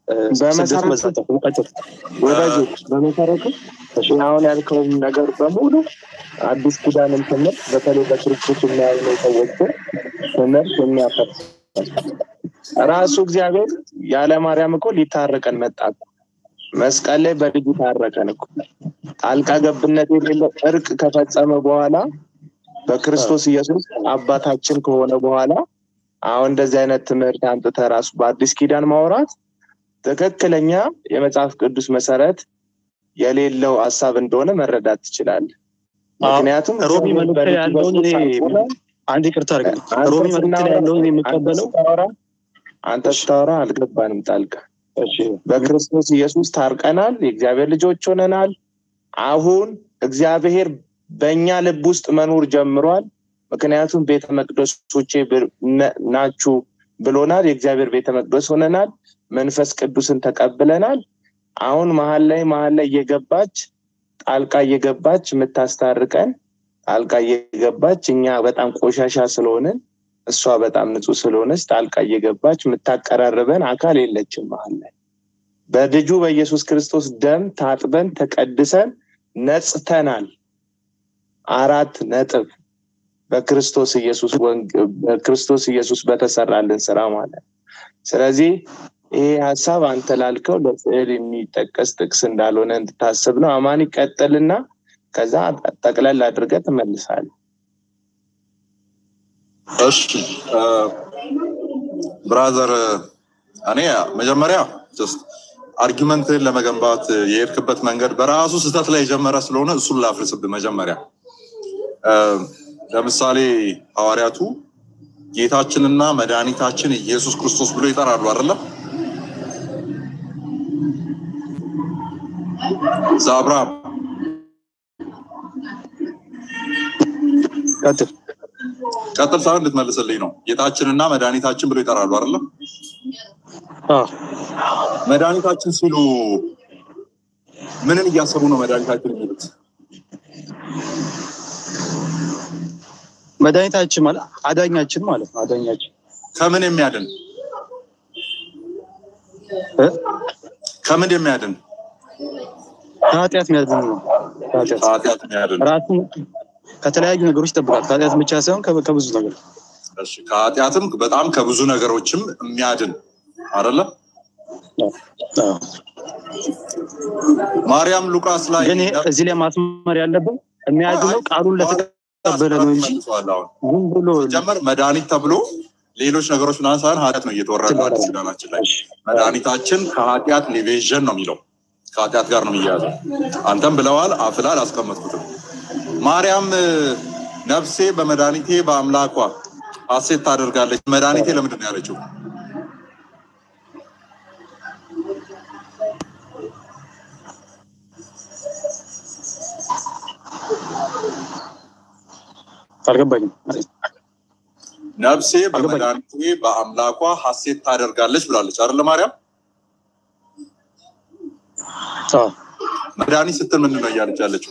Q: ወዳጆች በመሰረቱ አሁን ያልከውም ነገር በሙሉ አዲስ ኪዳንን ትምህርት በተለይ በክርስቶስ የሚያምኑ ሰዎችን ትምህርት የሚያፈርስ ራሱ እግዚአብሔር ያለ ማርያም እኮ ሊታረቀን መጣ። መስቀል ላይ በልጁ ታረቀን እኮ ጣልቃ ገብነት የሌለው እርቅ ከፈጸመ በኋላ በክርስቶስ ኢየሱስ አባታችን ከሆነ በኋላ አሁን እንደዚህ አይነት ትምህርት አምጥተ ራሱ በአዲስ ኪዳን ማውራት ትክክለኛ የመጽሐፍ ቅዱስ መሰረት የሌለው ሀሳብ እንደሆነ መረዳት ትችላለህ። ምክንያቱም
M: ሮሚ መልክት ያለውን እኔ አንድ ይቅርታ አድርግ። ሮሚ መልክት ያለውን የምቀበለው
Q: አንተ ስታወራ አልገባንም ጣልቃ። በክርስቶስ ኢየሱስ ታርቀናል፣ የእግዚአብሔር ልጆች ሆነናል። አሁን እግዚአብሔር በእኛ ልብ ውስጥ መኖር ጀምሯል። ምክንያቱም ቤተ መቅደሶቼ ናችሁ ብሎናል። የእግዚአብሔር ቤተ መቅደስ ሆነናል። መንፈስ ቅዱስን ተቀብለናል። አሁን መሀል ላይ መሀል ላይ እየገባች ጣልቃ እየገባች የምታስታርቀን ጣልቃ እየገባች እኛ በጣም ቆሻሻ ስለሆንን እሷ በጣም ንጹህ ስለሆነች ጣልቃ እየገባች የምታቀራርበን አካል የለችም። መሀል ላይ በልጁ በኢየሱስ ክርስቶስ ደም ታጥበን ተቀድሰን ነጽተናል። አራት ነጥብ በክርስቶስ ኢየሱስ በክርስቶስ ኢየሱስ በተሰራልን ስራ ማለት ስለዚህ ይሄ ሀሳብ አንተ ላልከው ለስዕል የሚጠቀስ ጥቅስ እንዳልሆነ እንድታስብ ነው። አማን ይቀጥልና ከዛ ጠቅለል አድርገ ትመልሳል።
J: እሺ ብራዘር፣ እኔ መጀመሪያ ጀስት አርጊመንትን ለመገንባት የሄድክበት መንገድ በራሱ ስህተት ላይ የጀመረ ስለሆነ እሱን ላፍርስብህ። መጀመሪያ ለምሳሌ ሐዋርያቱ ጌታችንና መድኃኒታችን ኢየሱስ ክርስቶስ ብሎ ይጠራሉ አይደለም? ዛብራም
M: ቀጥል
J: ቀጥል ሳይሆን እንድትመልስልኝ ነው። ጌታችንና መድኃኒታችን ብሎ ይጠራሉ አይደለም? መድኃኒታችን ሲሉ ምንን እያሰቡ ነው መድኃኒታችን የሚሉት?
M: መድኃኒታችን ማለት አዳኛችን ማለት ነው። አዳኛችን
J: ከምን የሚያድን ከምን የሚያድን
M: ከኃጢአት የሚያድን ነው።
J: ከኃጢአት የሚያድን
M: ራሱን ከተለያዩ ነገሮች ይጠብቃል። ከኃጢአት ብቻ ሳይሆን ከ- ከብዙ ነገር
J: እሺ ከኃጢአትም በጣም ከብዙ ነገሮችም የሚያድን አይደለ? ማርያም ሉቃስ ላይ
M: ግን ይሄ እዚህ ላይ ማስመር ያለብን የሚያድነው ቃሉን ለተቀበለ ነው እንጂ ዝም ብሎ
J: ጀመር መድኃኒት ተብሎ ሌሎች ነገሮች ምናምን ሳይሆን ኃጢአት ነው እየተወራ ያለው አዲስ ኪዳናችን ላይ መድኃኒታችን ከኃጢአት ሊቤዥን ነው የሚለው ከኃጢአት ጋር ነው የሚያያዘው። አንተም ብለዋል አፍላ አላስቀመጥኩትም። ማርያም እ፣ ነፍሴ በመድኃኒቴ በአምላኳ ሐሴት ታደርጋለች። መድኃኒቴ ለምንድን ነው ያለችው?
M: አልገባኝም።
J: ነፍሴ በመድኃኒቴ በአምላኳ ሐሴት ታደርጋለች ብላለች አይደለ ማርያም? መድኃኒት ስትል ምንድን ነው እያለች ያለችው?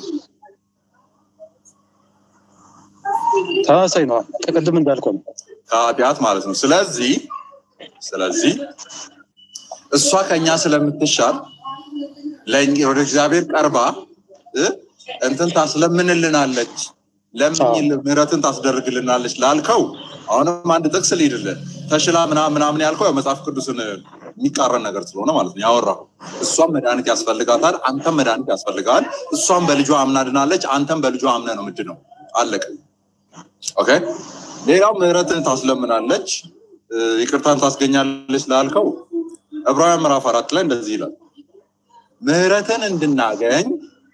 M: ተመሳሳይ ነው። ቅድም እንዳልከው ነው።
J: ከኃጢአት ማለት ነው። ስለዚህ ስለዚህ እሷ ከኛ ስለምትሻል ለእኛ ወደ እግዚአብሔር ቀርባ እ እንትን ታስለምንልናለች ለምን ምህረትን ታስደርግልናለች ላልከው አሁንም አንድ ጥቅስ ልሂድልህ ተሽላ ምናምን ምናምን ያልከው ያው መጽሐፍ ቅዱስን የሚቃረን ነገር ስለሆነ ማለት ነው ያወራው እሷም መድኃኒት ያስፈልጋታል አንተም መድኃኒት ያስፈልጋል እሷም በልጇ አምና ድናለች አንተም በልጇ አምነ ነው ምንድን ነው አለቀ ኦኬ ሌላው ምህረትን ታስለምናለች እ፣ ይቅርታን ታስገኛለች ላልከው ዕብራውያን ምዕራፍ አራት ላይ እንደዚህ ይላል ምህረትን እንድናገኝ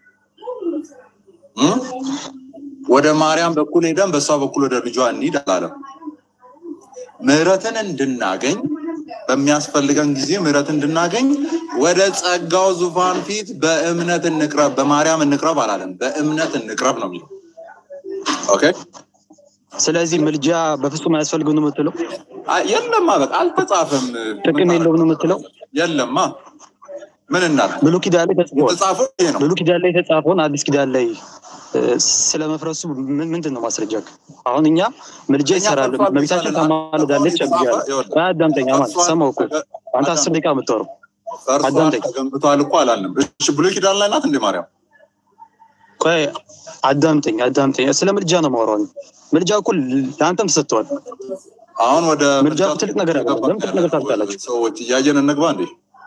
J: እ፣ ወደ ማርያም በኩል ሄደን በእሷ በኩል ወደ ልጇ እንሂድ አላለም። ምህረትን እንድናገኝ በሚያስፈልገን ጊዜ ምህረት እንድናገኝ ወደ ጸጋው ዙፋን ፊት በእምነት እንቅረብ፣ በማርያም እንቅረብ አላለም። በእምነት እንቅረብ ነው የሚለው። ኦኬ
M: ስለዚህ ምልጃ በፍጹም አያስፈልግም ነው የምትለው?
J: አይ፣ የለማ በቃ አልተጻፈም።
M: ጥቅም የለውም ነው የምትለው?
J: የለማ ምን እናድርግ?
M: ብሉይ ኪዳን ላይ ተጽፏል።
J: የተጻፈው ይሄ ነው።
M: ብሉይ ኪዳን ላይ የተጻፈውን አዲስ ኪዳን ላይ እ፣ ስለመፍረሱ ምን- ምንድን ነው ማስረጃ? አሁን እኛ ምልጃ ይሰራል፣
J: ፈርሷል
M: መቤታችን
J: ብቻለን።
M: ታማልዳለች ብያለሁ።
J: ይኸውልህ፣
M: አዳምጠኛ ማለት
J: ፈርሷል፣
M: ሰማው እኮ አንተ
J: አዳም-
M: አስር ደቂቃ የምታወራው
J: ፈርሷል
M: አዳምጠኝ።
J: ተገንብቷል እኮ አላልንም። እሺ ብሉይ ኪዳን ላይ ናት እንዴ ማርያም?
M: ቆይ አዳምጠኝ፣ አዳምጠኝ። ስለ ምልጃ ነው የማወራው። እኔ። ምልጃ እኮ ለአንተም ተሰጥተዋል።
J: አሁን ወደ
M: ምልጃ ትልቅ ነገር አለ። ለምን ትልቅ ነገር ታልቃላችሁ?
J: ሰዎች እያየን እንግባ እንዴ?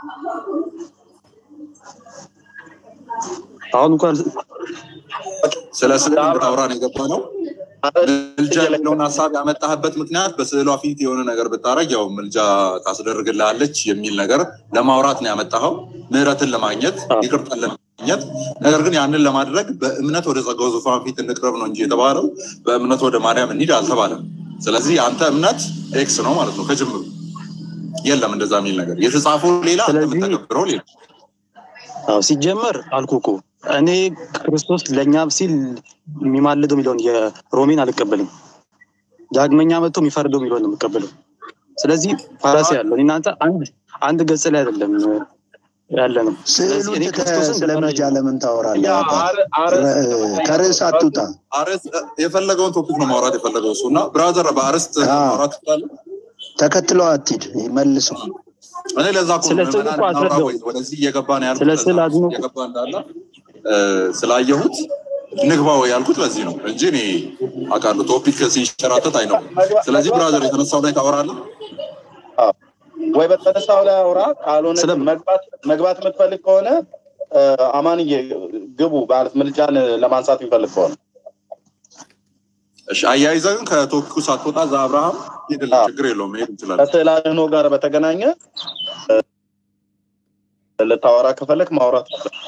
M: አሁን እንኳን
J: ስለ ስዕል እንድታወራ ነው የገባ ነው። ምልጃ የሚለውን ሀሳብ ያመጣህበት ምክንያት በስዕሏ ፊት የሆነ ነገር ብታረግ ያው ምልጃ ታስደርግልሃለች የሚል ነገር ለማውራት ነው ያመጣኸው፣ ምህረትን ለማግኘት ይቅርታን ለማግኘት። ነገር ግን ያንን ለማድረግ በእምነት ወደ ጸጋው ዙፋን ፊት እንቅረብ ነው እንጂ የተባለው በእምነት ወደ ማርያም እንሂድ አልተባለም። ስለዚህ የአንተ እምነት ኤክስ ነው ማለት ነው ከጅምሩ። የለም እንደዛ የሚል ነገር የተጻፈው ሌላ፣ አንተ የምተገብረው ሌላ።
M: አዎ ሲጀመር አልኩ እኮ እኔ ክርስቶስ ለእኛ ሲል የሚማልደው የሚለውን የሮሜን አልቀበልም። ዳግመኛ መጥቶ የሚፈርደው የሚለውን ነው የምቀበለው። ስለዚህ ፋራሲ ያለው እናንተ አንድ አንድ ገጽ ላይ አይደለም ያለ ነው። ስለዚህ እኔ ክርስቶስን
K: ስለ ምልጃ ለምን ታወራለህ?
J: ያ
K: አባ?
J: አረ- አረ-
K: ረ- ከርዕስ አትውጣ።
J: አርዕስት የፈለገውን ቶፒክ ነው ማውራት የፈለገው እሱ እና ብራዘር በአርዕስት ማውራት ይችላል።
K: ተከትለው አትሂድ፣ መልሱ።
J: እኔ ለዛ እኮ
M: ስለ
J: ነው
M: ስዕል
J: ምዕመናን
M: እኮ
J: እናውራ
M: አስረዳው።
J: ወይ ወደዚህ እየገባ ነው ያልኩት።
M: ስለ
J: ለዛ
M: ስዕል
J: ነው
M: አድኖ
J: እየገባ እንዳለ እ፣ ስላየሁት ንግባ ወይ ያልኩት ለዚህ ነው እንጂ እኔ አውቃለሁ ቶፒክ ሲንሸራተት አይ ነው። ስለዚህ ብራዘር የተነሳው ላይ ታወራለህ።
A: ወይ በተነሳው ላይ አውራ፣ ካልሆነ ግን መግባት መግባት የምትፈልግ ከሆነ እ፣ አማንዬ ግቡ ማለት ምልጃን ለማንሳት የሚፈልግ ከሆነ
J: እሺ አያይዘህ ግን ከቶፒኩ ሳትወጣ እዛ አብርሃም ሂድልን፣ ችግር የለውም መሄድ እንችላለን።
A: ከስዕል አድኖ ጋር በተገናኘ እ፣ ልታወራ ከፈለግ ማውራት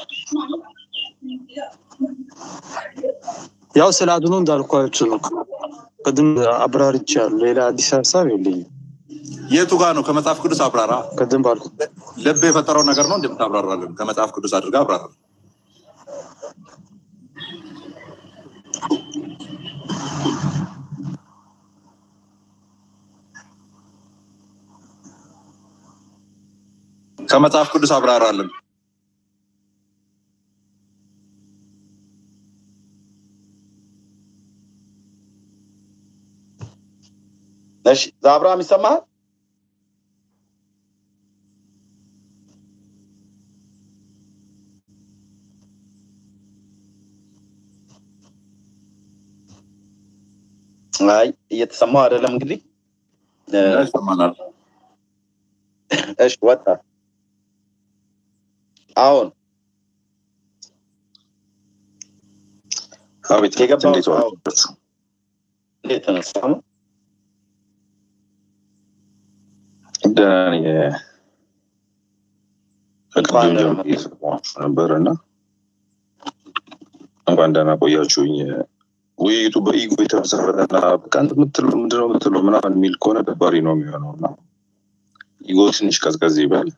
M: ያው ስለ አድኖ እንዳልኳችሁ ነው። ቅድም አብራርቻለሁ። ሌላ አዲስ ሀሳብ የለኝም።
J: የቱ ጋር ነው ከመጽሐፍ ቅዱስ አብራራ።
M: ቅድም ባልኩ
J: ልብ የፈጠረው ነገር ነው እንደምታብራራለን። ከመጽሐፍ ቅዱስ አድርጋ አብራራ። ከመጽሐፍ ቅዱስ አብራራለን።
A: እሺ ዛብራም ይሰማሃል? አይ እየተሰማው አይደለም እንግዲህ እ፣
J: ይሰማናል።
A: እሺ ወጣ አሁን
T: አቤት
A: የገባው
T: እንዴት
A: አሁን
T: ዋላችሁ?
A: እንዴት ተነሳ ነው
T: ደህና ነኝ። ከቅድም
A: እንኳን ደህና
T: ጀምሮ
A: መጣህ።
T: እየሰማችሁ ነበር እና እንኳን ደህና ቆያችሁኝ። ውይይቱ በኢጎ የተመሰረተና በቃ እንትን የምትለው ምንድነው የምትለው ምናምን የሚል ከሆነ ደባሪ ነው የሚሆነው እና ኢጎ ትንሽ ቀዝቀዝ ይበል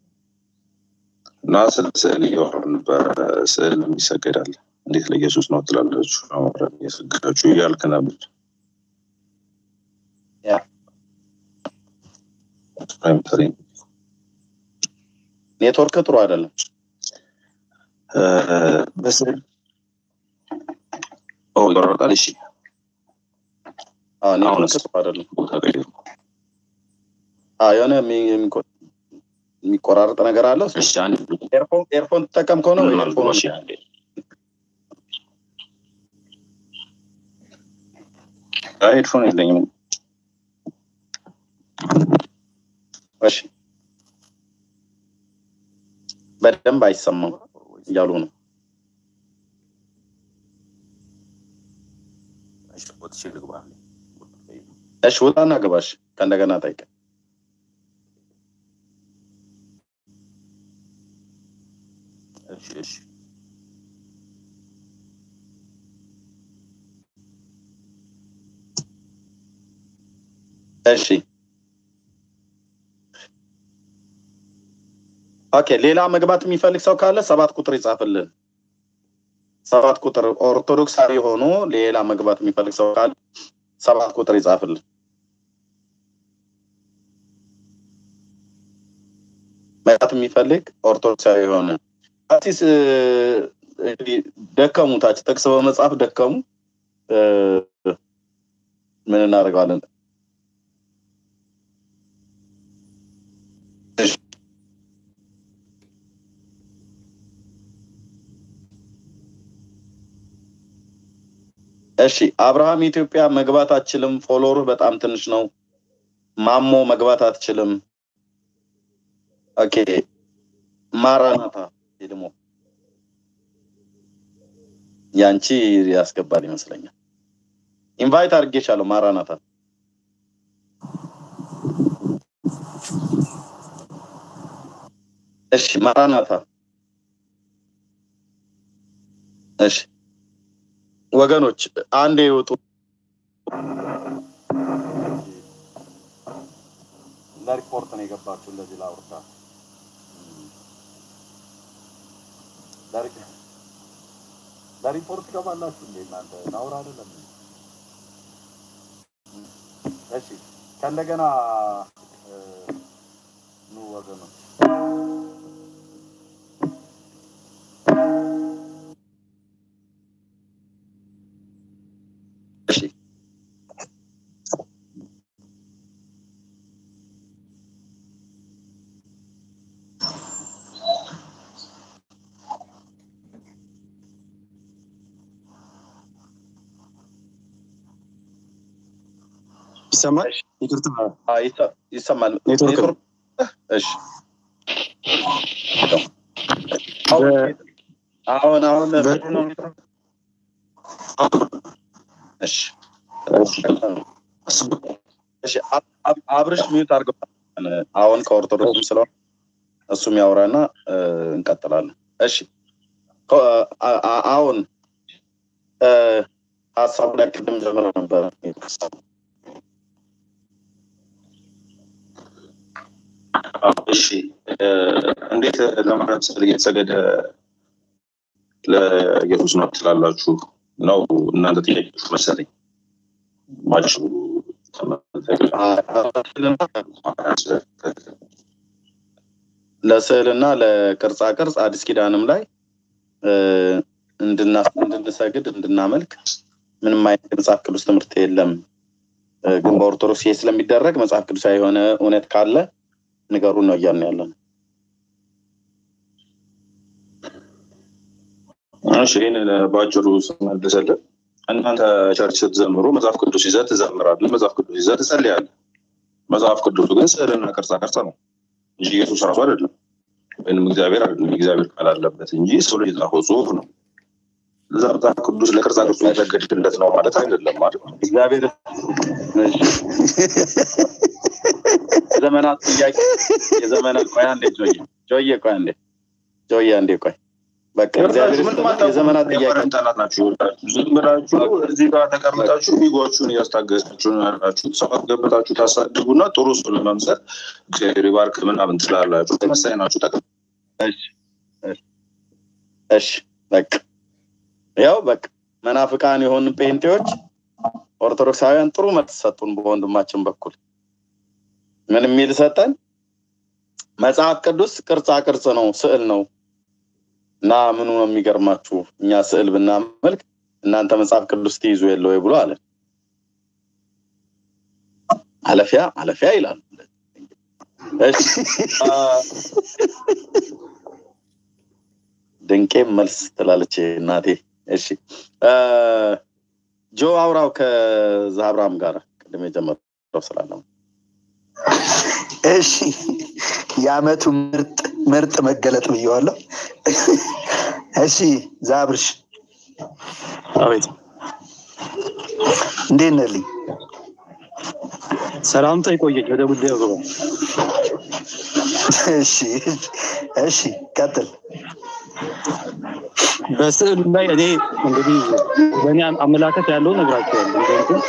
T: እና ስለ ስዕል እያወራን ነበረ። ስዕል ይሰገዳል እንዴት ለኢየሱስ ነው ትላላችሁ? አማራን እየሰገዳችሁ እያልክ ነበር።
A: ያ
T: ፕራይምተሪ
A: ኔትወርክ ጥሩ አይደለም
T: በስዕል ኦ ይቆረጣል። እሺ
A: አዎ ኔትወርክ
T: አሁንስ
A: ጥሩ አይደለም
T: ቦታ ቀይሩ።
A: አዎ የሆነ የሚ- የሚቆ- የሚቆራረጥ ነገር አለው
T: እሺ አንድ
A: ኤርፎን ኤርፎን ትጠቀም ከሆነ ወይ
T: ምን
A: ኤርፎን
T: እሺ አንዴ አይ ሄድፎን የለኝም።
A: እሺ በደንብ አይሰማም እያሉ ነው
T: እሺ ወጥቼ ልግባ።
A: እሺ ውጣና ግባሽ ከእንደገና ጠይቀ
T: እሺ እሺ
A: እሺ ኦኬ ሌላ መግባት የሚፈልግ ሰው ካለ ሰባት ቁጥር ይጻፍልን ሰባት ቁጥር ኦርቶዶክሳዊ ሆኖ ሌላ መግባት የሚፈልግ ሰው ካለ ሰባት ቁጥር ይጻፍልን መግባት የሚፈልግ ኦርቶዶክሳዊ የሆነ አሲስ እ፣ እንግዲህ ደከሙ ታች ጥቅስ በመጽሐፍ ደከሙ እ፣ ምን እናደርገዋለን እሺ እሺ አብርሃም ኢትዮጵያ መግባት አትችልም። ፎሎወርህ በጣም ትንሽ ነው። ማሞ መግባት አትችልም። ኦኬ ማራናታ ደግሞ ያንቺ ያስገባል ይመስለኛል። ኢንቫይት አድርጌሻለሁ። ማራናታ እሺ ማራናታ እሺ ወገኖች አንድ ይውጡ። ለሪፖርት ነው የገባችሁ እንደዚህ ላውርታ ለሪፖርት ገባላችሁ እንዴ እናንተ ናውራ አይደለም እንዴ? እሺ ከእንደገና እ፣ ኑ ወገኖች እሺ
M: ይሰማል? ይቅርታ
A: አ፣ ይሰ- ይሰማል
M: ኔትወርክ ነው።
A: ኔትወርክ እሺ አሁን አሁን አሁን ምንድን ነው ኔትወርክ? እሺ እሺ አብ- አብ- አብርሽ ሚዩት አድርገው አሁን ከኦርቶዶክስም ስለሆነ እሱም ያውራና እ፣ እንቀጥላለን። እሺ ከ- አ- አ- አሁን እ፣ ሀሳቡ ላይ ቅድም ጀምረ ነበረ
T: እሺ እ፣ እንዴት ለማርያም ስዕል እየተሰገደ ለኢየሱስ ነው ትላላችሁ? ነው እናንተ ጥያቄዎች መሰለኝ ባጭሩ
A: ለስዕልና ለቅርጻ ቅርጽ አዲስ ኪዳንም ላይ እ፣ እንድና- እንድንሰግድ እንድናመልክ ምንም አይነት የመጽሐፍ ቅዱስ ትምህርት የለም። እ፣ ግን በኦርቶዶክስ ይሄ ስለሚደረግ መጽሐፍ ቅዱሳዊ የሆነ እውነት ካለ ንገሩን ነው እያልን ያለ ነው።
T: እሺ ይህን በአጭሩ ስመልስልህ እናንተ ቸርች ስትዘምሩ መጽሐፍ ቅዱስ ይዘህ ትዘምራለህ፣ መጽሐፍ ቅዱስ ይዘህ ትጸልያለህ። መጽሐፍ ቅዱሱ ግን ስዕልና ቅርጻ ቅርጽ ነው እንጂ ኢየሱስ ራሱ አይደለም ወይም እግዚአብሔር አይደለም። የእግዚአብሔር ቃል አለበት እንጂ ሰው ልጅ የጻፈው ጽሁፍ ነው። ለዛ መጽሐፍ ቅዱስ ለቅርጻ ቅርጹ ያሰገድለት ነው ማለት አይደለም ማለት ነው።
A: እግዚአብሔር የዘመናት ጥያቄ የዘመናት ቆይ አንዴ ጆዬ ጆዬ ቆይ አንዴ ጆዬ አንዴ ቆይ በቃ እግዚአብሔር የዘመናት ጥያቄ
T: ጠላት ናችሁ። ዝም ብላችሁ እዚህ ጋር ተቀምጣችሁ ኢጎችሁን እያስታገሳችሁ ነው ያላችሁት። ሰው አስገብታችሁ ታሳድጉና ጥሩ ሰው ለመምሰል እግዚአብሔር ይባርክ ምናምን ትላላችሁ። ተመሳይ ናችሁ። ጠቅ
A: እሺ በቃ ያው በቃ መናፍቃን የሆኑ ጴንጤዎች ኦርቶዶክሳውያን ጥሩ መልስ ሰጡን። በወንድማችን በኩል ምን የሚል ሰጠን? መጽሐፍ ቅዱስ ቅርጻ ቅርጽ ነው፣ ስዕል ነው እና ምኑ ነው የሚገርማችሁ? እኛ ስዕል ብናመልክ እናንተ መጽሐፍ ቅዱስ ትይዙ የለ ወይ ብሎ አለ። አለፊያ አለፊያ ይላል። እሺ ድንቄም መልስ ትላለች እናቴ። እሺ ጆ አውራው ከዛብራም ጋር ቅድም የጀመረው ስላለ
K: እሺ የአመቱ ምርጥ ምርጥ መገለጥ ብየዋለሁ። እሺ ዛብርሽ
M: አቤት
K: እንዴት ነህልኝ?
M: ሰላምታ ይቆየኝ። ወደ ጉዳዩ ግባ።
K: እሺ እሺ ቀጥል።
M: በስዕሉ ላይ እኔ እንግዲህ በእኔ አመላከት ያለው ነግራቸዋለሁ። ምክንያቱም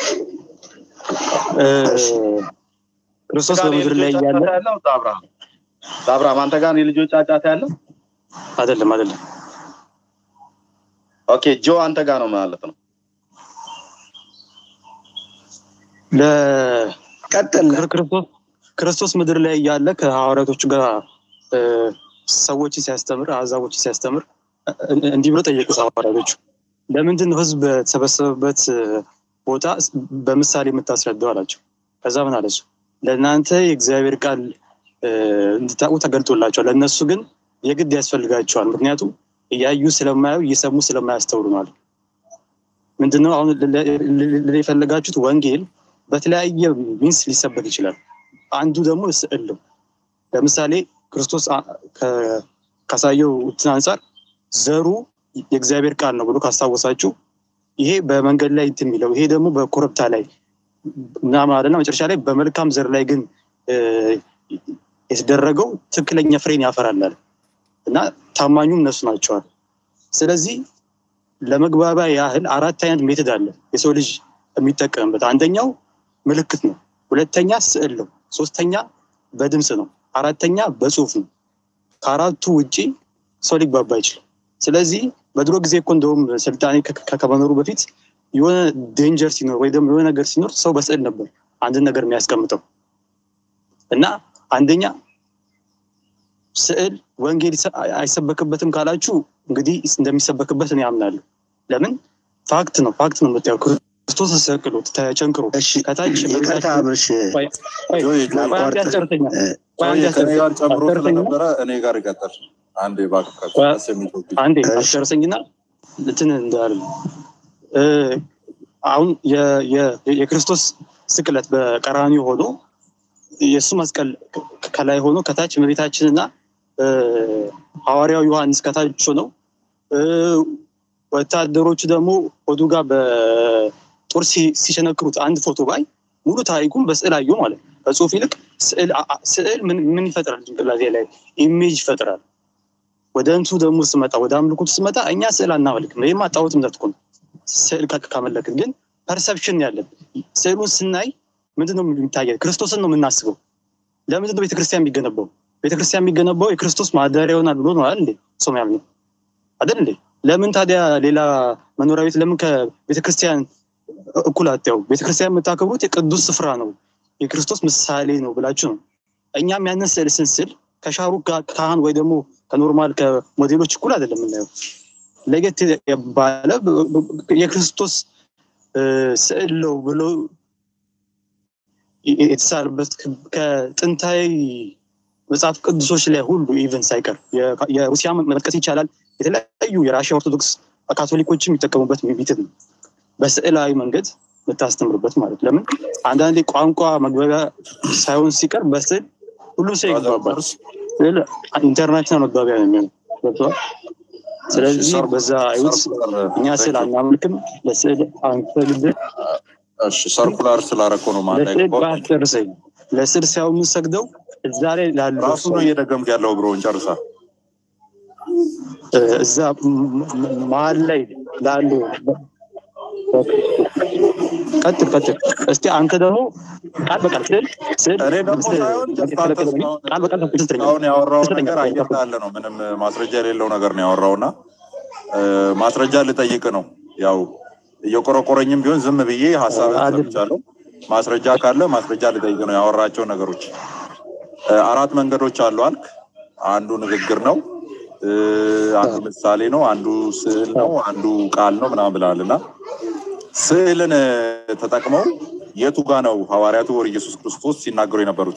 M: ክርስቶስ በምድር ላይ እያለ
A: ያለው አብርሃም አብርሃም አንተ ጋር የልጆች ጫጫታ ያለው
M: አይደለም አይደለም።
A: ኦኬ ጆ አንተ ጋር ነው ማለት ነው።
K: ቀጥል።
M: ክርስቶስ ክርስቶስ ምድር ላይ እያለ ከሐዋርያቶቹ ጋር ሰዎችን ሲያስተምር አሕዛቦችን ሲያስተምር እንዲህ ብሎ ጠየቁ ሐዋርያቶቹ ለምንድን ነው ህዝብ በተሰበሰበበት ቦታ በምሳሌ የምታስረዳው አላቸው። ከዛ ምን አለሱ ለእናንተ የእግዚአብሔር ቃል እንድታውቁ ተገልጦላቸዋል፣ ለእነሱ ግን የግድ ያስፈልጋቸዋል። ምክንያቱም እያዩ ስለማያዩ እየሰሙ ስለማያስተውሉ ማለት ምንድነው አሁን የፈለጋችሁት ወንጌል በተለያየ ሚንስ ሊሰበክ ይችላል። አንዱ ደግሞ ስዕል ነው። ለምሳሌ ክርስቶስ ካሳየው እንትን አንጻር ዘሩ የእግዚአብሔር ቃል ነው ብሎ ካስታወሳችሁ ይሄ በመንገድ ላይ እንትን የሚለው ይሄ ደግሞ በኮረብታ ላይ ምናምን አለና መጨረሻ ላይ በመልካም ዘር ላይ ግን የተደረገው ትክክለኛ ፍሬን ያፈራላል እና ታማኙም እነሱ ናቸዋል። ስለዚህ ለመግባቢያ ያህል አራት አይነት ሜትድ አለ የሰው ልጅ የሚጠቀምበት። አንደኛው ምልክት ነው፣ ሁለተኛ ስዕል ነው፣ ሶስተኛ በድምፅ ነው፣ አራተኛ በጽሁፍ ነው። ከአራቱ ውጪ ሰው ሊግባባ አይችልም። ስለዚህ በድሮ ጊዜ እኮ እንደውም ስልጣኔ ከመኖሩ በፊት የሆነ ዴንጀር ሲኖር ወይ ደግሞ የሆነ ነገር ሲኖር ሰው በስዕል ነበር አንድን ነገር የሚያስቀምጠው እና አንደኛ ስዕል ወንጌል አይሰበክበትም ካላችሁ እንግዲህ እንደሚሰበክበት እኔ አምናለሁ። ለምን ፋክት ነው ፋክት ነው የምታየው ክርስቶስ ተሰቅሎ ተቸንክሮ ከታች
K: ይቅርታ አብርሽ
J: ከኔ ጋር ጨምሮ ስለነበረ እኔ ጋር ይቀጥል። አንዴ እባክህ
M: አንዴ አስጨርሰኝና እንትን እንዳለ አሁን የክርስቶስ ስቅለት በቀራኒ ሆኖ የእሱ መስቀል ከላይ ሆኖ ከታች እመቤታችንና ሐዋርያው ዮሐንስ ከታች ሆነው ወታደሮቹ ደግሞ ሆዱ ጋር በጦር ሲሸነክሩት አንድ ፎቶ ባይ ሙሉ ታሪኩን በስዕል አየሁ ማለት ነው። ከጽሁፍ ይልቅ ስዕል ምን ይፈጥራል? ጭንቅላቴ ላይ ኢሜጅ ይፈጥራል። ወደ እንቱ ደግሞ ስመጣ ወደ አምልኮቱ ስመጣ እኛ ስዕል አናመልክም። ይህማ ጣዖት እምነት እኮ ነው። ስዕል ካመለክን ግን ፐርሰፕሽን ያለን ስዕሉን ስናይ ምንድነው የሚታየን? ክርስቶስን ነው የምናስበው። ለምንድን ነው ቤተክርስቲያን የሚገነባው? ቤተክርስቲያን የሚገነባው የክርስቶስ ማደሪያ ይሆናል ብሎ ነው አይደል እንዴ? ሰው ያምነው አይደል እንዴ? ለምን ታዲያ ሌላ መኖሪያ ቤት ለምን ከቤተክርስቲያን እኩል አትያው? ቤተክርስቲያን የምታከብሩት የቅዱስ ስፍራ ነው የክርስቶስ ምሳሌ ነው ብላችሁ ነው። እኛም ያንን ስዕል ስንስል ከሻሩክ ካህን ወይ ደግሞ ከኖርማል ከሞዴሎች እኩል አይደለም የምናየው። ለየት ባለ የክርስቶስ ስዕል ነው ብሎ የተሳለበት ከጥንታዊ መጽሐፍ ቅዱሶች ላይ ሁሉ ኢቨን ሳይቀር የሩሲያ መጥቀስ ይቻላል። የተለያዩ የራሽያ ኦርቶዶክስ ካቶሊኮችም የሚጠቀሙበት ሚትት ነው። በስዕላዊ መንገድ የምታስተምርበት ማለት ለምን አንዳንዴ ቋንቋ መግባቢያ ሳይሆን ሲቀር በስዕል ሁሉም ሰው ይግባባል። ስዕል ኢንተርናሽናል መግባቢያ ነው የሚሆነው ገብተዋል። ስለዚህ በዛ አይነት እኛ ስዕል አናመልክም፣ ለስዕል አንሰግድም።
J: እሺ ሰርኩላር ስላረኮ ነው ማለት
M: ለስዕል ባስጨርሰኝ ለስዕል ሳይሆን የምንሰግደው እዛ ላይ ላሉ
J: ራሱ ነው እየደገምክ ያለው ብሮን ጨርሳ
M: እዛ መሀል ላይ ላሉ ቀጥል ቀጥል። እስቲ አንተ ደግሞ ቃል በቃል ስዕል ስዕል
J: እኔ ደግሞ ሳይሆን
M: ቃል በቃል ስትለኝ
J: አሁን ያወራው ነገር አየር ያለ ነው። ምንም ማስረጃ የሌለው ነገር ነው ያወራው እና ማስረጃ ልጠይቅ ነው። ያው እየቆረቆረኝም ቢሆን ዝም ብዬ ሀሳብ ሰምቻለሁ። ማስረጃ ካለ ማስረጃ ልጠይቅ ነው ያወራቸው ነገሮች። አራት መንገዶች አሉ አልክ። አንዱ ንግግር ነው፣ አንዱ ምሳሌ ነው፣ አንዱ ስዕል ነው፣ አንዱ ቃል ነው ምናምን ብለሃል እና ስዕልን ተጠቅመው የቱ ጋ ነው ሐዋርያቱ ወር ኢየሱስ ክርስቶስ ሲናገሩ የነበሩት?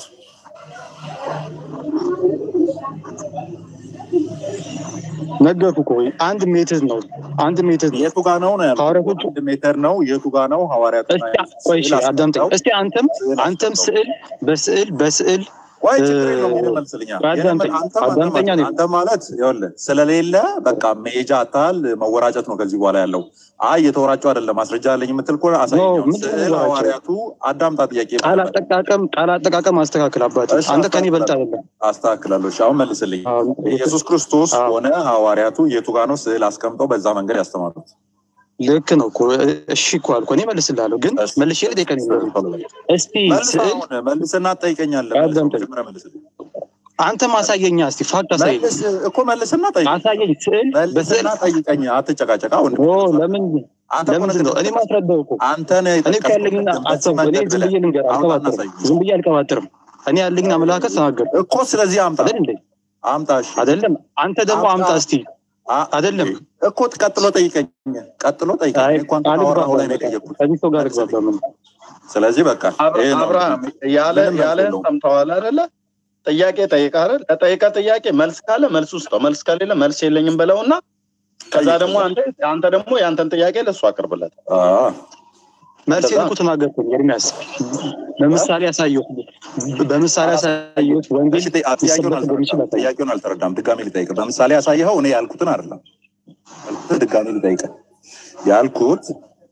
M: ነገርኩ እኮ አንድ ሜትር ነው። አንድ ሜትር ነው።
J: የቱ ጋ ነው ነው ያልኩት። አንድ ሜትር ነው። የቱ ጋ ነው ሐዋርያቱ?
M: ቆይ እሺ፣ አዳምጠኝ እስቲ። አንተም አንተም ስዕል በስዕል በስዕል
J: ወይ ችግር የለውም። ይሄን መልስልኛ። አንተ ማለት ይኸውልህ ስለሌለ በቃ መሄጃ አታል መወራጨት ነው ከዚህ በኋላ ያለው። አይ የተወራጨው አይደለም ማስረጃ አለኝ የምትል ከሆነ አሳየኝ። ስዕል ሐዋርያቱ አዳምጣ ጥያቄ
M: ቃል አጠቃቀም ቃል አጠቃቀም አስተካክል አባት። አንተ ከኔ ይበልጥ አይደለም።
J: አስተካክላለሁ። እሺ አሁን መልስልኝ። ኢየሱስ ክርስቶስ ሆነ ሐዋርያቱ የቱ ጋ ነው ስዕል አስቀምጠው በዛ መንገድ ያስተማሩት?
M: ልክ ነው እኮ እሺ እኮ አልኩ። እኔ መልስልሃለሁ፣ ግን መልሼ ልጠይቀኝ እስቲ ስዕል
J: መልስና ትጠይቀኛለህ።
M: አንተ ማሳየኛ እስቲ ፋክት አሳየኝ
J: እኮ መልስና ጠይቀኝ።
M: አሳየኝ ስዕል
J: በስዕል ጠይቀኝ። አትጨቃጨቃ። አሁን
M: ለምን ለምንድን ነው እኔ ማስረዳው እኮ
J: አንተ
M: እኔ እኮ ያለኝን አሰብ እኔ ዝም ብዬ ልንገር አልቀባጥርም። ዝም ብዬ አልቀባጥርም። እኔ ያለኝን አመለካከት ተናገር
J: እኮ። ስለዚህ አምጣ
M: አይደል እንዴ?
J: አምጣ። እሺ
M: አይደለም አንተ ደግሞ አምጣ እስቲ አይደለም
J: እኮ ቀጥሎ ጠይቀኝ፣ ቀጥሎ ጠይቀኝ። እንኳን ካወራሁ ላይ ነው የጠየኩት።
M: ከዚህ ሰው ጋር ግባባ ምን
J: ስለዚህ በቃ
A: አብርሃም ያለ ያለህን ሰምተዋል አይደለ? ጥያቄ ጠይቀህ አይደል? ለጠይቀ ጥያቄ መልስ ካለ መልስ ውስጠው፣ መልስ ከሌለ መልስ የለኝም በለውና ከዛ ደግሞ አንተ አንተ ደግሞ የአንተን ጥያቄ ለእሱ አቅርብለት።
M: መልሴን እኮ ተናገርኩኝ ኤርሚያስ። በምሳሌ ያሳየሁት በምሳሌ ያሳየሁት ወንጌል
J: ጥያቄውን አልተረዳም። ድጋሜ ልጠይቅ። በምሳሌ ያሳየኸው እኔ ያልኩትን አይደለም። ያልኩትን ድጋሜ ልጠይቅ። ያልኩት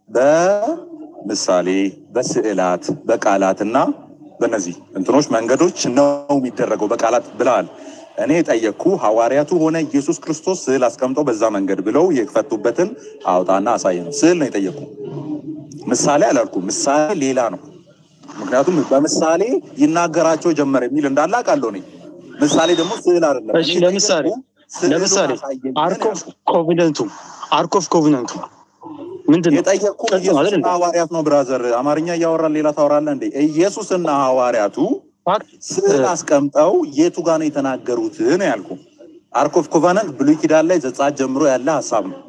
J: በምሳሌ በስዕላት በቃላት እና በእነዚህ እንትኖች መንገዶች ነው የሚደረገው በቃላት ብለሃል። እኔ የጠየቅኩ ሐዋርያቱ ሆነ ኢየሱስ ክርስቶስ ስዕል አስቀምጠው በዛ መንገድ ብለው የፈቱበትን አውጣና አሳየ ነው። ስዕል ነው የጠየቅኩ ምሳሌ አላልኩም። ምሳሌ ሌላ ነው። ምክንያቱም በምሳሌ ይናገራቸው ጀመረ የሚል እንዳለ አውቃለሁ እኔ። ምሳሌ ደግሞ ስዕል አይደለም።
M: እሺ ለምሳሌ ለምሳሌ አርክ ኦፍ ኮቪነንቱ አርክ ኦፍ ኮቪነንቱ ምንድን ነው
J: የጠየቅኩ ኢየሱስና ሐዋርያት ነው። ብራዘር አማርኛ እያወራን ሌላ ታወራለህ እንዴ? ኢየሱስና ሐዋርያቱ ስዕል አስቀምጠው የቱ ጋር ነው የተናገሩት ነው ያልኩ። አርክ ኦፍ ኮቫነንት ብሉይ ኪዳን ላይ ዘጸአት ጀምሮ ያለ ሀሳብ ነው።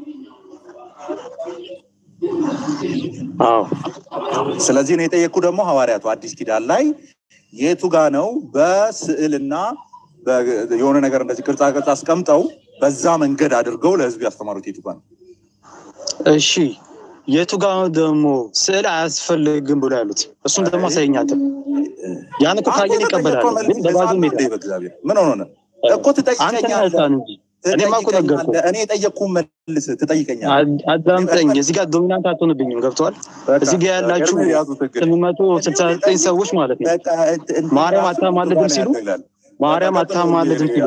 J: ስለዚህ ነው የጠየቅኩ ደግሞ ሐዋርያቱ አዲስ ኪዳን ላይ የቱ ጋ ነው በስዕልና የሆነ ነገር እንደዚህ ቅርጻ ቅርጽ አስቀምጠው በዛ መንገድ አድርገው ለህዝብ ያስተማሩት የቱ ጋ ነው?
M: እሺ የቱ ጋ ነው ደግሞ ስዕል አያስፈልግም ብሎ ያሉት? እሱም ደግሞ አሳየኛለን። ያን እኮ ካየን ይቀበላል። ግን በባዶ ሜዳ
J: ምን ሆነ እኮ ትጠይቀኛለህ
M: እንጂ እኔማ እኮ ነገርኩህ።
J: እኔ የጠየቅኩህን መልስ ትጠይቀኛለህ።
M: አዳምጠኝ። እዚህ ጋር ዶሚናንት አትሆንብኝም። ገብተዋል። እዚህ ጋር ያላችሁ ስምንት መቶ ስልሳ ዘጠኝ ሰዎች ማለት ነው ማርያም አታማልድም ሲሉ ማርያም አታማልድም ሲሉ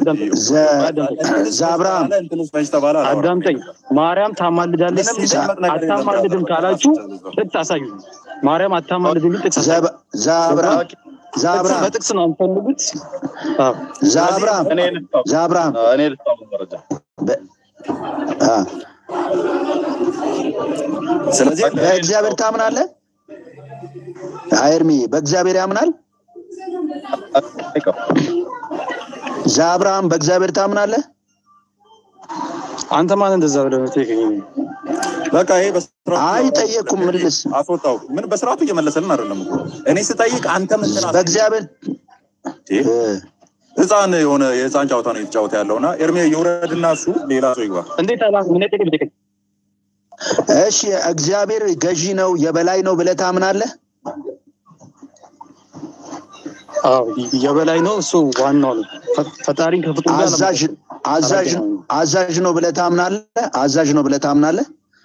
K: ዛብራም
M: አዳምጠኝ። ማርያም ታማልዳለች አታማልድም ካላችሁ ጥቅስ አሳዩ። ማርያም አታማልድም ጥቅስ አሳዩ።
K: ዛብራም ዛብራም
M: በጥቅስ ነው የምፈልጉት።
K: ዛብራም ዛብራም
A: እኔ ልስጠው መረጃ
J: ስለዚህ
K: በእግዚአብሔር ታምናለህ? አይርሚ በእግዚአብሔር ያምናል? ዛብራም በእግዚአብሔር ታምናለህ?
M: አንተ ማን እንደዛ ብለህ የምትጠይቀኝ?
J: በቃ ይሄ በስርዓቱ
K: አይ ጠየቅኩም፣ ምልስ
J: አስወጣው። ምን በስርዓቱ እየመለሰልን አይደለም እኮ እኔ ስጠይቅ አንተ ምን
K: በእግዚአብሔር
J: ህፃን የሆነ የህፃን ጨዋታ ነው የተጫወተ ያለውና ኤርሜ የውረድና እሱ ሌላ ሰው ይግባ።
M: እንዴት አላ ምን ጠይቅ ብጠይቀኝ
K: እሺ እግዚአብሔር ገዢ ነው የበላይ ነው ብለህ ታምናለህ?
M: አዎ የበላይ ነው። እሱ ዋናው ነው። ፈ- ፈጣሪን ከፍጡር ጋር
K: አዛዥ አዛዥ አዛዥ ነው ብለህ ታምናለህ? አዛዥ ነው ብለህ ታምናለህ?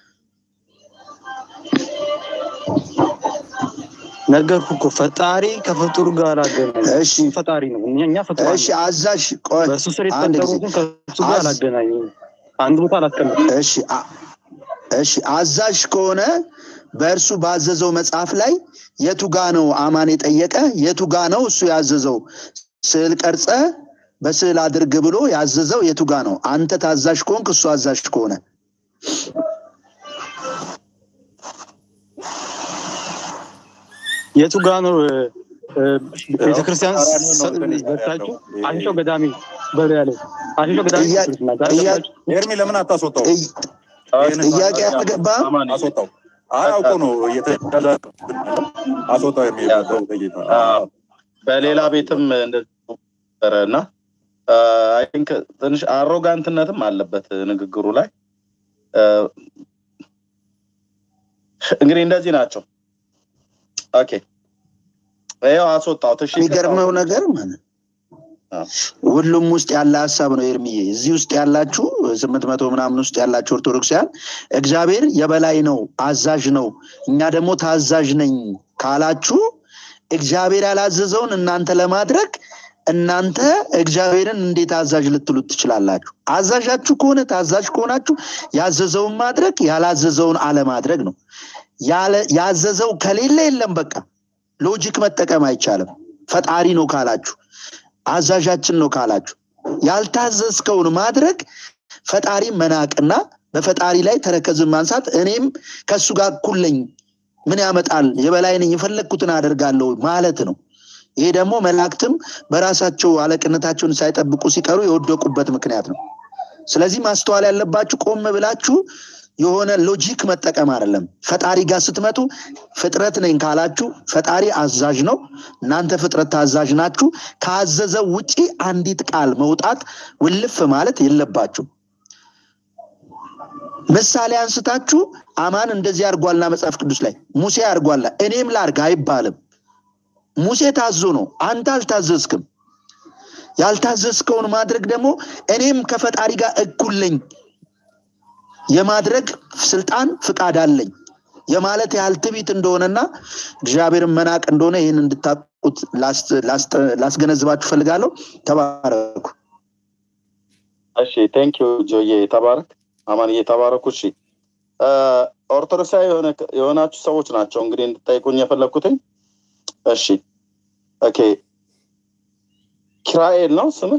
M: ነገርኩ እኮ ፈጣሪ ከፍጡር ጋር አገናኝ።
K: እሺ
M: ፈጣሪ ነው። እኛ እኛ ፍጡራን
K: እሺ
M: ነን።
K: አዛዥ ቆይ
M: በእሱ ስር
K: አንድ ጊዜ
M: የተፈጠሩትን ከእሱ ጋር
K: አዝ-
M: አላገናኝም። አንድ ቦታ አላስቀምጥም።
K: እሺ አ- እሺ አዛዥ ከሆነ በእርሱ ባዘዘው መጽሐፍ ላይ የቱ ጋ ነው አማን የጠየቀ የቱ ጋ ነው እሱ ያዘዘው ስዕል ቀርጸ በስዕል አድርግ ብሎ ያዘዘው የቱ ጋ ነው አንተ ታዛዥ ከሆንክ እሱ አዛዥ ከሆነ
M: የቱ ጋ ነው እ፣ እ፣ ቤተክርስቲያን ዘግታችሁ አሽሾ ገዳሚ በሉ ያለው አሽሾ ገዳሚ
K: ጥያ-
M: ክርስትና ጋር
K: ጥያ-
M: ገባችሁ?
J: ኤርሚ ለምን አታስወጣው?
K: ጥያቄ አልገባም
J: አስወጣው። አይ አውቆ ነው እየተዳዳ አስወጣው። ኤርሚ በጌታ
A: በሌላ ቤትም እንደዚህ ነበረ እና አይ ቲንክ ትንሽ አሮጋንትነትም አለበት ንግግሩ ላይ አ፣ እንግዲህ እንደዚህ ናቸው። ኦኬ ይኸው አስወጣሁት። እሺ
K: የሚገርመው ነገር ማለት ሁሉም ውስጥ ያለ ሀሳብ ነው ኤርሚዬ። እዚህ ውስጥ ያላችሁ ስምንት መቶ ምናምን ውስጥ ያላችሁ ኦርቶዶክሳውያን እግዚአብሔር የበላይ ነው፣ አዛዥ ነው፣ እኛ ደግሞ ታዛዥ ነኝ ካላችሁ እግዚአብሔር ያላዘዘውን እናንተ ለማድረግ እናንተ እግዚአብሔርን እንዴት አዛዥ ልትሉት ትችላላችሁ? አዛዣችሁ ከሆነ ታዛዥ ከሆናችሁ ያዘዘውን ማድረግ ያላዘዘውን አለማድረግ ነው። ያለ- ያዘዘው ከሌለ የለም በቃ ሎጂክ መጠቀም አይቻልም። ፈጣሪ ነው ካላችሁ አዛዣችን ነው ካላችሁ ያልታዘዝከውን ማድረግ ፈጣሪ መናቅና በፈጣሪ ላይ ተረከዝን ማንሳት እኔም ከእሱ ጋር እኩል ነኝ ምን ያመጣል የበላይ ነኝ የፈለግኩትን አደርጋለሁ ማለት ነው ይሄ ደግሞ መላእክትም በራሳቸው አለቅነታቸውን ሳይጠብቁ ሲቀሩ የወደቁበት ምክንያት ነው ስለዚህ ማስተዋል ያለባችሁ ቆም ብላችሁ የሆነ ሎጂክ መጠቀም አይደለም ፈጣሪ ጋር ስትመጡ ፍጥረት ነኝ ካላችሁ ፈጣሪ አዛዥ ነው እናንተ ፍጥረት ታዛዥ ናችሁ ካዘዘው ውጪ አንዲት ቃል መውጣት ውልፍ ማለት የለባችሁ ምሳሌ አንስታችሁ አማን እንደዚህ አድርጓልና መጽሐፍ ቅዱስ ላይ ሙሴ አድርጓላ እኔም ላርግ አይባልም ሙሴ ታዞ ነው አንተ አልታዘዝክም ያልታዘዝከውን ማድረግ ደግሞ እኔም ከፈጣሪ ጋር እኩል ነኝ የማድረግ ስልጣን ፍቃድ አለኝ የማለት ያህል ትቢት እንደሆነና እግዚአብሔርን መናቅ እንደሆነ ይህን እንድታቁት ላስገነዝባችሁ ፈልጋለሁ ተባረኩ
A: እሺ ቴንክ ዩ ጆዬ ተባረክ አማንዬ ተባረኩ እሺ አ፣ ኦርቶዶክሳዊ የሆነ- የሆናችሁ ሰዎች ናቸው እንግዲህ እንድጠይቁኝ የፈለግኩትኝ እሺ ኦኬ ኪራኤል ነው ስምህ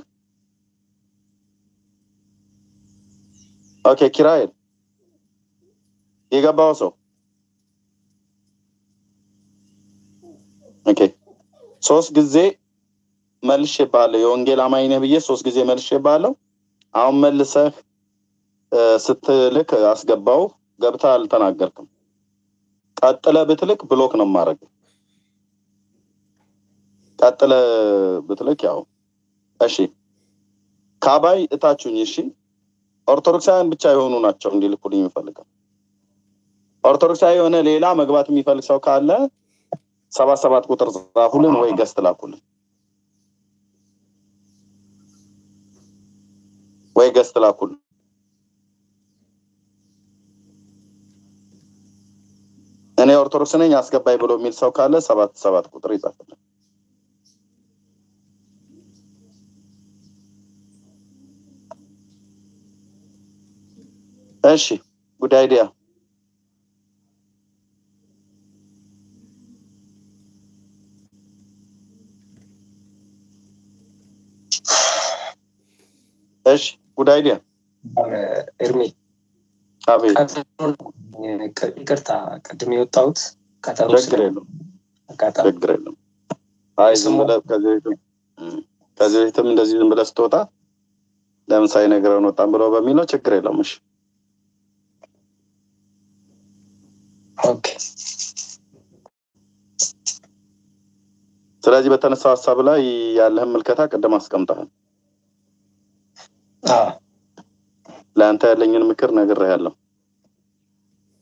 A: ኦኬ ኪራኤል የገባው ሰው ኦኬ ሶስት ጊዜ መልሼ ባለሁ የወንጌል አማኝ ነህ ብዬ ሶስት ጊዜ መልሼ ባለሁ አሁን መልሰህ እ፣ ስትልክ አስገባው ገብታ አልተናገርክም ቀጥለ ብትልክ ብሎክ ነው ማድረግ ቀጥለ ብትልክ ያው እሺ ካባይ እታችሁኝ እሺ ኦርቶዶክሳውያን ብቻ የሆኑ ናቸው እንዲልኩልኝ የሚፈልገው ኦርቶዶክሳዊ የሆነ ሌላ መግባት የሚፈልግ ሰው ካለ ሰባት ሰባት ቁጥር ጻፉልን ወይ ገስት ላኩልን ወይ ገስት ላኩልን እኔ ኦርቶዶክስ ነኝ አስገባኝ ብሎ የሚል ሰው ካለ ሰባት ሰባት ቁጥር ይጻፍልን እሺ ጉድ አይዲያ እሺ ጉድ አይዲያ
S: ኤርሚ
A: አቤት
S: ይቅርታ ቅድም የወጣሁት ቀጠሮ
A: ችግር የለውም ችግር የለውም አይ ዝም ብለህ ከዚህ በፊትም እም፣ ከዚህ በፊትም እንደዚህ ዝም ብለህ ስትወጣ ለምን ሳይነግረን ወጣን ብለው በሚለው ችግር የለውም እሺ
S: ኦኬ
A: ስለዚህ በተነሳው ሀሳብ ላይ ያለህን ምልከታ ቅድም አስቀምጠሃል
S: አዎ
A: ለአንተ ያለኝን ምክር ነግሬሃለሁ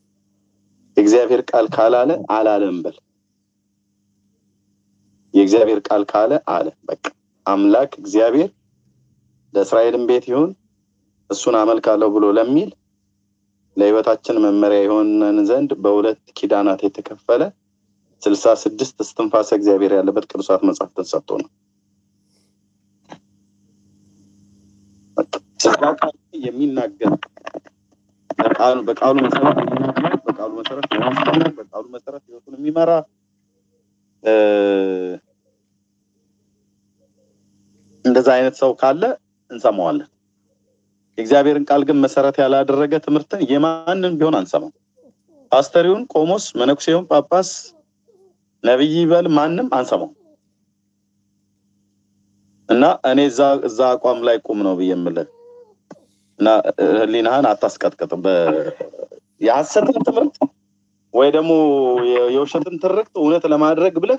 A: የእግዚአብሔር ቃል ካላለ አላለም በል። የእግዚአብሔር ቃል ካለ አለ። በቃ አምላክ እግዚአብሔር ለእስራኤልም ቤት ይሁን እሱን አመልካለሁ ብሎ ለሚል ለህይወታችን መመሪያ የሆነን ዘንድ በሁለት ኪዳናት የተከፈለ ስልሳ ስድስት እስትንፋሰ እግዚአብሔር ያለበት ቅዱሳት መጽሐፍትን ሰጥቶ ነው። ስጋ ቃል የሚናገር በቃሉ በቃሉ መሰረት የሚናገር በቃሉ መሰረት የሚያስተምር በቃሉ መሰረት ህይወቱን የሚመራ እንደዛ አይነት ሰው ካለ እንሰማዋለን። የእግዚአብሔርን ቃል ግን መሰረት ያላደረገ ትምህርትን የማንን ቢሆን አንሰማም። ፓስተሪውን፣ ቆሞስ፣ መነኩሴውን፣ ጳጳስ፣ ነብይ ይበል ማንም አንሰማው እና እኔ እዛ እዛ አቋም ላይ ቁም ነው ብዬ የምልህ እና ህሊናህን አታስቀጥቅጥ። የሀሰትን ትምህርት ወይ ደግሞ የውሸትን ትርክት እውነት ለማድረግ ብለህ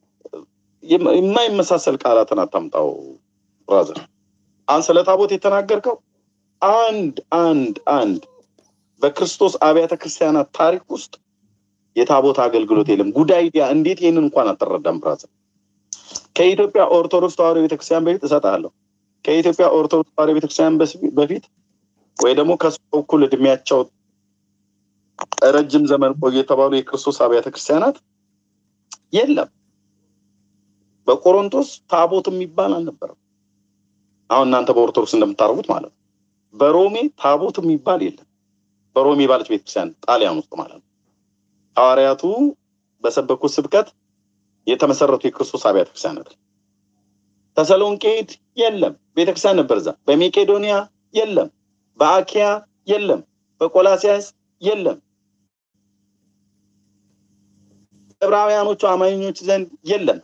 A: የማይመሳሰል ቃላትን አታምጣው ብራዘር። አሁን ስለ ታቦት የተናገርከው አንድ አንድ አንድ በክርስቶስ አብያተ ክርስቲያናት ታሪክ ውስጥ የታቦት አገልግሎት የለም። ጉዳይዲያ እንዴት ይህንን እንኳን አትረዳም ብራዘር? ከኢትዮጵያ ኦርቶዶክስ ተዋሕዶ ቤተክርስቲያን በፊት እሰጥሃለሁ። ከኢትዮጵያ ኦርቶዶክስ ተዋሕዶ ቤተክርስቲያን በፊት ወይ ደግሞ ከሱ እኩል እድሜያቸው ረጅም ዘመን ቆዩ የተባሉ የክርስቶስ አብያተ ክርስቲያናት የለም። በቆሮንቶስ ታቦት የሚባል አልነበረም። አሁን እናንተ በኦርቶዶክስ እንደምታደርጉት ማለት ነው። በሮሜ ታቦት የሚባል የለም። በሮሜ ባለች ቤተክርስቲያን ጣሊያን ውስጥ ማለት ነው። ሐዋርያቱ በሰበኩት ስብከት የተመሰረቱ የክርስቶስ አብያተ ክርስቲያናት ተሰሎንቄ የለም፣ ቤተክርስቲያን ነበር እዛ። በሜቄዶኒያ የለም፣ በአኪያ የለም፣ በቆላሲያስ የለም፣ ዕብራውያኖቹ አማኞች ዘንድ የለም።